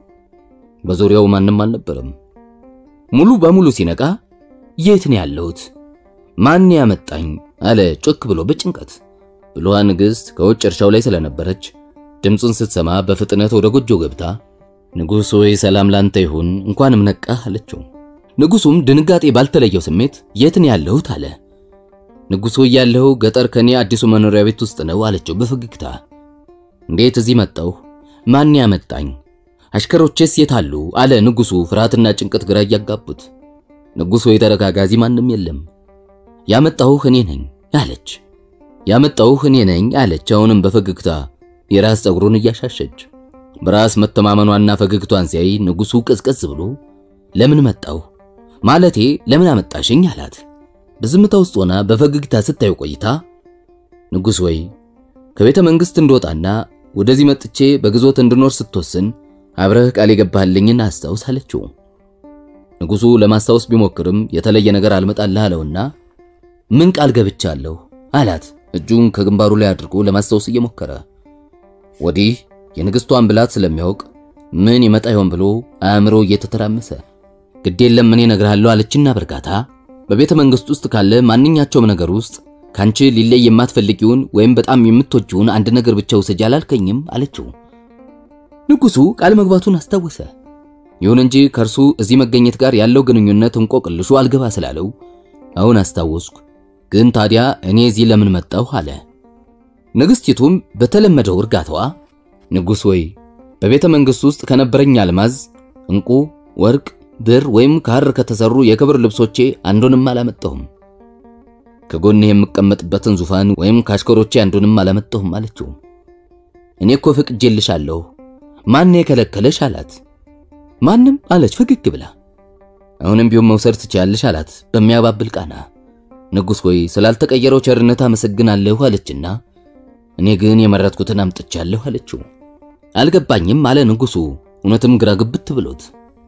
በዙሪያው ማንም አልነበረም። ሙሉ በሙሉ ሲነቃ የት ነው ያለሁት? ማን ያመጣኝ? አለ ጮክ ብሎ በጭንቀት። ብልኋ ንግሥት ከውጭ እርሻው ላይ ስለነበረች ድምፁን ስትሰማ በፍጥነት ወደ ጎጆ ገብታ ንጉሥ ሆይ ሰላም ላንተ ይሁን፣ እንኳንም ነቃህ አለችው። ንጉሡም ድንጋጤ ባልተለየው ስሜት የት ነው ያለሁት አለ። ንጉሥ ሆይ ያለሁ ገጠር ከኔ አዲሱ መኖሪያ ቤት ውስጥ ነው አለችው በፈገግታ። እንዴት እዚህ መጣሁ? ማን ያመጣኝ? አሽከሮቼስ የት አሉ? አለ ንጉሡ ፍርሃትና ጭንቀት ግራ እያጋቡት። ንጉሥ ሆይ ተረጋጋ፣ እዚህ ማንም የለም። ያመጣሁህ እኔ ነኝ አለች። ያመጣሁህ እኔ ነኝ አለች አሁንም በፈገግታ የራስ ፀጉሩን እያሻሸች። በራስ መተማመኗና ፈገግቷን ሲያይ ንጉሡ ቀዝቀዝ ብሎ ለምን መጣሁ ማለቴ ለምን አመጣሽኝ አላት። በዝምታ ውስጥ ሆና በፈገግታ ስታዩ ቆይታ ንጉሥ ወይ ከቤተ መንግሥት እንደወጣና ወደዚህ መጥቼ በግዞት እንድኖር ስትወስን አብረህ ቃል የገባህልኝን አስታውስ አለችው። ንጉሡ ለማስታወስ ቢሞክርም የተለየ ነገር አልመጣልህ አለውና ምን ቃል ገብቻለሁ አላት እጁን ከግንባሩ ላይ አድርጎ ለማስታወስ እየሞከረ ወዲህ የንግሥቷን ብላት ስለሚያውቅ ምን ይመጣ ይሆን ብሎ አእምሮ እየተተራመሰ ግድ የለም እኔ እነግርሃለሁ አለችና በርጋታ በቤተ መንግሥት ውስጥ ካለ ማንኛቸውም ነገር ውስጥ ካንቺ ሊለይ የማትፈልጊውን ወይም በጣም የምትወጂውን አንድ ነገር ብቻ ውሰጂ አላልከኝም አለችው። ንጉሡ ቃል መግባቱን አስታወሰ። ይሁን እንጂ ከእርሱ እዚህ መገኘት ጋር ያለው ግንኙነት እንቆቅልሹ አልገባ ስላለው አሁን አስታወስኩ፣ ግን ታዲያ እኔ እዚህ ለምን መጣሁ አለ። ንግሥቲቱም በተለመደው እርጋታዋ ንጉሥ ወይ በቤተ መንግሥት ውስጥ ከነበረኝ አልማዝ፣ ዕንቁ፣ ወርቅ፣ ብር ወይም ከሐር ከተሰሩ የክብር ልብሶቼ አንዱንም አላመጣሁም። ከጎን የምቀመጥበትን ዙፋን ወይም ከአሽከሮቼ አንዱንም አላመጣሁም አለችው። እኔ እኮ ፈቅጄልሻለሁ፣ ማን የከለከለሽ አላት። ማንም አለች ፈገግ ብላ። አሁንም ቢሆን መውሰድ ትችያለሽ አላት በሚያባብል ቃና። ንጉሥ ሆይ ስላልተቀየረው ቸርነት አመሰግናለሁ አለችና እኔ ግን የመረጥኩትን አምጥቻለሁ አለችው። አልገባኝም አለ ንጉሡ እውነትም ግራ ግብት ብሎት።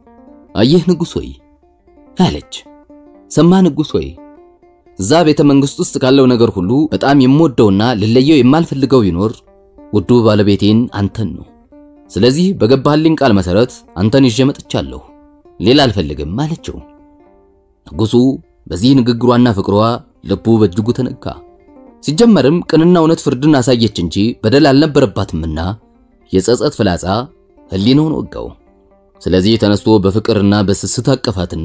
አየህ ንጉሥ ሆይ አለች። ሰማ ንጉሥ ሆይ እዛ ቤተ መንግሥት ውስጥ ካለው ነገር ሁሉ በጣም የምወደውና ልለየው የማልፈልገው ቢኖር ውዱ ባለቤቴን አንተን ነው። ስለዚህ በገባህልኝ ቃል መሰረት አንተን ይዤ መጥቻለሁ፣ ሌላ አልፈልግም አለችው። ንጉሡ በዚህ ንግግሯና ፍቅሯ ልቡ በእጅጉ ተነካ። ሲጀመርም ቅንና እውነት ፍርድን አሳየች እንጂ በደል አልነበረባትምና የጸጸት ፍላጻ ሕሊናውን ወጋው። ስለዚህ ተነስቶ በፍቅርና በስስት አቀፋትና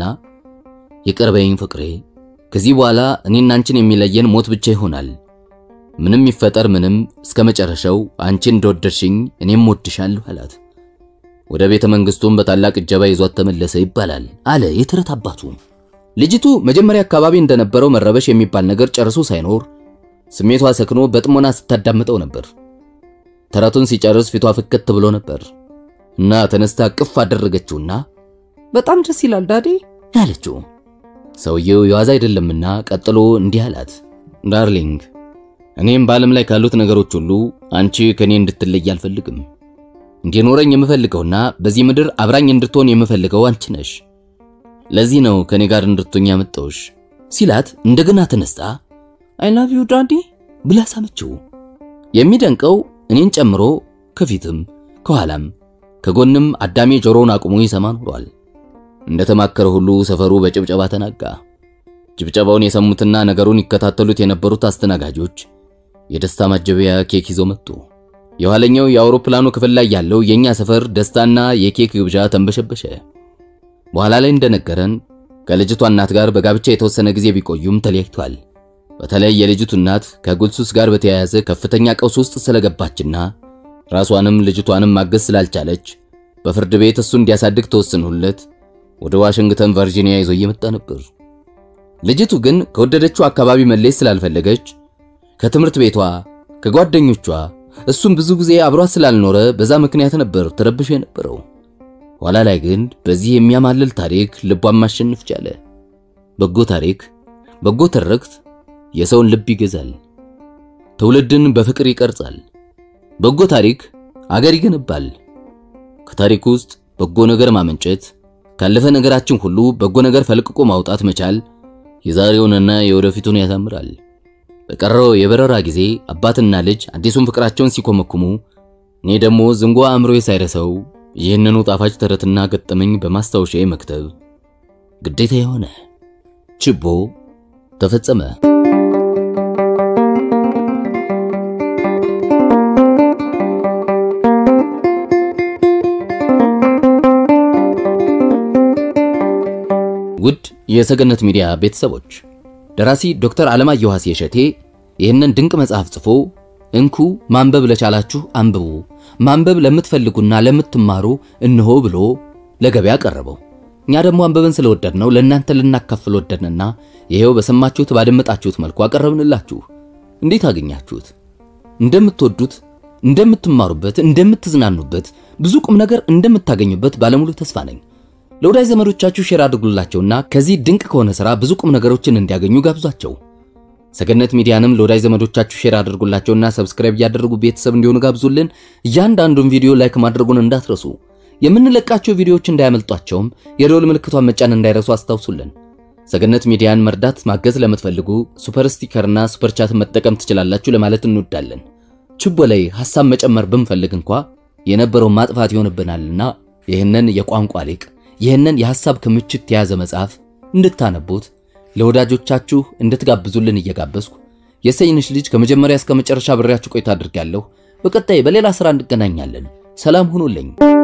ይቅር በይኝ ፍቅሬ፣ ከዚህ በኋላ እኔና አንቺን የሚለየን ሞት ብቻ ይሆናል። ምንም ይፈጠር ምንም እስከ መጨረሻው አንቺ እንደወደድሽኝ እኔም ወድሻለሁ አላት። ወደ ቤተ መንግስቱም በታላቅ እጀባ ይዟት ተመለሰ ይባላል አለ የተረት አባቱ። ልጅቱ መጀመሪያ አካባቢ እንደነበረው መረበሽ የሚባል ነገር ጨርሶ ሳይኖር ስሜቷ ሰክኖ በጥሞና ስታዳምጠው ነበር። ተረቱን ሲጨርስ ፊቷ ፍክት ብሎ ነበር እና ተነስታ ቅፍ አደረገችውና በጣም ደስ ይላል ዳዴ አለችው። ሰውየው የዋዛ አይደለምና ቀጥሎ እንዲህ አላት። ዳርሊንግ እኔም በዓለም ላይ ካሉት ነገሮች ሁሉ አንቺ ከኔ እንድትለይ አልፈልግም። እንዲኖረኝ የምፈልገውና በዚህ ምድር አብራኝ እንድትሆን የምፈልገው አንቺ ነሽ። ለዚህ ነው ከኔ ጋር እንድትሆኝ ያመጣሁሽ ሲላት እንደገና ተነስታ አይ ላቭ ዩ ዳዲ ብላ ሳመችው። የሚደንቀው እኔን ጨምሮ ከፊትም ከኋላም ከጎንም አዳሜ ጆሮውን አቁሞ ይሰማ ኖሯል። እንደተማከረ ሁሉ ሰፈሩ በጭብጨባ ተናጋ። ጭብጨባውን የሰሙትና ነገሩን ይከታተሉት የነበሩት አስተናጋጆች የደስታ ማጀቢያ ኬክ ይዘው መጡ። የኋለኛው የአውሮፕላኑ ክፍል ላይ ያለው የኛ ሰፈር ደስታና የኬክ ግብዣ ተንበሸበሸ። በኋላ ላይ እንደነገረን ከልጅቷ እናት ጋር በጋብቻ የተወሰነ ጊዜ ቢቆዩም ተለያይቷል። በተለይ የልጅቱ እናት ከጉልሱስ ጋር በተያያዘ ከፍተኛ ቀውስ ውስጥ ስለገባችና ራሷንም ልጅቷንም ማገዝ ስላልቻለች በፍርድ ቤት እሱ እንዲያሳድግ ተወስኖለት ወደ ዋሽንግተን ቨርጂኒያ ይዞ እየመጣ ነበር። ልጅቱ ግን ከወደደችው አካባቢ መለየት ስላልፈለገች ከትምህርት ቤቷ ከጓደኞቿ እሱም ብዙ ጊዜ አብሯት ስላልኖረ በዛ ምክንያት ነበር ተረብሾ የነበረው። ኋላ ላይ ግን በዚህ የሚያማልል ታሪክ ልቧን ማሸነፍ ቻለ። በጎ ታሪክ፣ በጎ ትርክት የሰውን ልብ ይገዛል፣ ትውልድን በፍቅር ይቀርጻል። በጎ ታሪክ አገር ይገነባል። ከታሪክ ውስጥ በጎ ነገር ማመንጨት፣ ካለፈ ነገራችን ሁሉ በጎ ነገር ፈልቅቆ ማውጣት መቻል የዛሬውንና የወደፊቱን ያሳምራል። በቀረው የበረራ ጊዜ አባትና ልጅ አዲሱን ፍቅራቸውን ሲኮመኩሙ እኔ ደግሞ ዝንጓ አእምሮዬ ሳይረሰው ይህንኑ ጣፋጭ ተረትና ገጠመኝ በማስታወሻዬ መክተብ ግዴታ የሆነ ችቦ ተፈጸመ። ውድ የሰገነት ሚዲያ ቤተሰቦች ደራሲ ዶክተር አለማየሁ ዋሴ እሸቴ ይህንን ድንቅ መጽሐፍ ጽፎ እንኩ ማንበብ ለቻላችሁ አንብቡ፣ ማንበብ ለምትፈልጉና ለምትማሩ እንሆ ብሎ ለገበያ ቀረበው። እኛ ደግሞ አንበብን ስለወደድ ነው ለእናንተ ልናካፍል ወደድንና ይሄው በሰማችሁት ባደመጣችሁት መልኩ አቀረብንላችሁ። እንዴት አገኛችሁት? እንደምትወዱት፣ እንደምትማሩበት፣ እንደምትዝናኑበት፣ ብዙ ቁም ነገር እንደምታገኙበት ባለሙሉ ተስፋ ነኝ። ለወዳጅ ዘመዶቻችሁ ሼር አድርጉላቸውና ከዚህ ድንቅ ከሆነ ሥራ ብዙ ቁም ነገሮችን እንዲያገኙ ጋብዟቸው። ሰገነት ሚዲያንም ለወዳጅ ዘመዶቻችሁ ሼር አድርጉላቸውና ሰብስክራይብ እያደረጉ ቤተሰብ እንዲሆኑ ጋብዙልን። እያንዳንዱን ቪዲዮ ላይክ ማድረጉን እንዳትረሱ። የምንለቃቸው ቪዲዮዎች እንዳያመልጧቸውም የደወል ምልክቷን መጫን እንዳይረሱ አስታውሱልን። ሰገነት ሚዲያን መርዳት ማገዝ ለምትፈልጉ ሱፐር ስቲከርና ሱፐር ቻት መጠቀም ትችላላችሁ ለማለት እንወዳለን። ችቦ ላይ ሐሳብ መጨመር ብንፈልግ እንኳ የነበረውን ማጥፋት ይሆንብናልና ይህንን የቋንቋ ሊቅ ይህንን የሐሳብ ክምችት የያዘ መጽሐፍ እንድታነቡት ለወዳጆቻችሁ እንድትጋብዙልን እየጋበዝኩ የሰይንሽ ልጅ ከመጀመሪያ እስከ መጨረሻ ብሬያችሁ ቆይታ አድርጋለሁ። በቀጣይ በሌላ ሥራ እንገናኛለን። ሰላም ሁኑልኝ።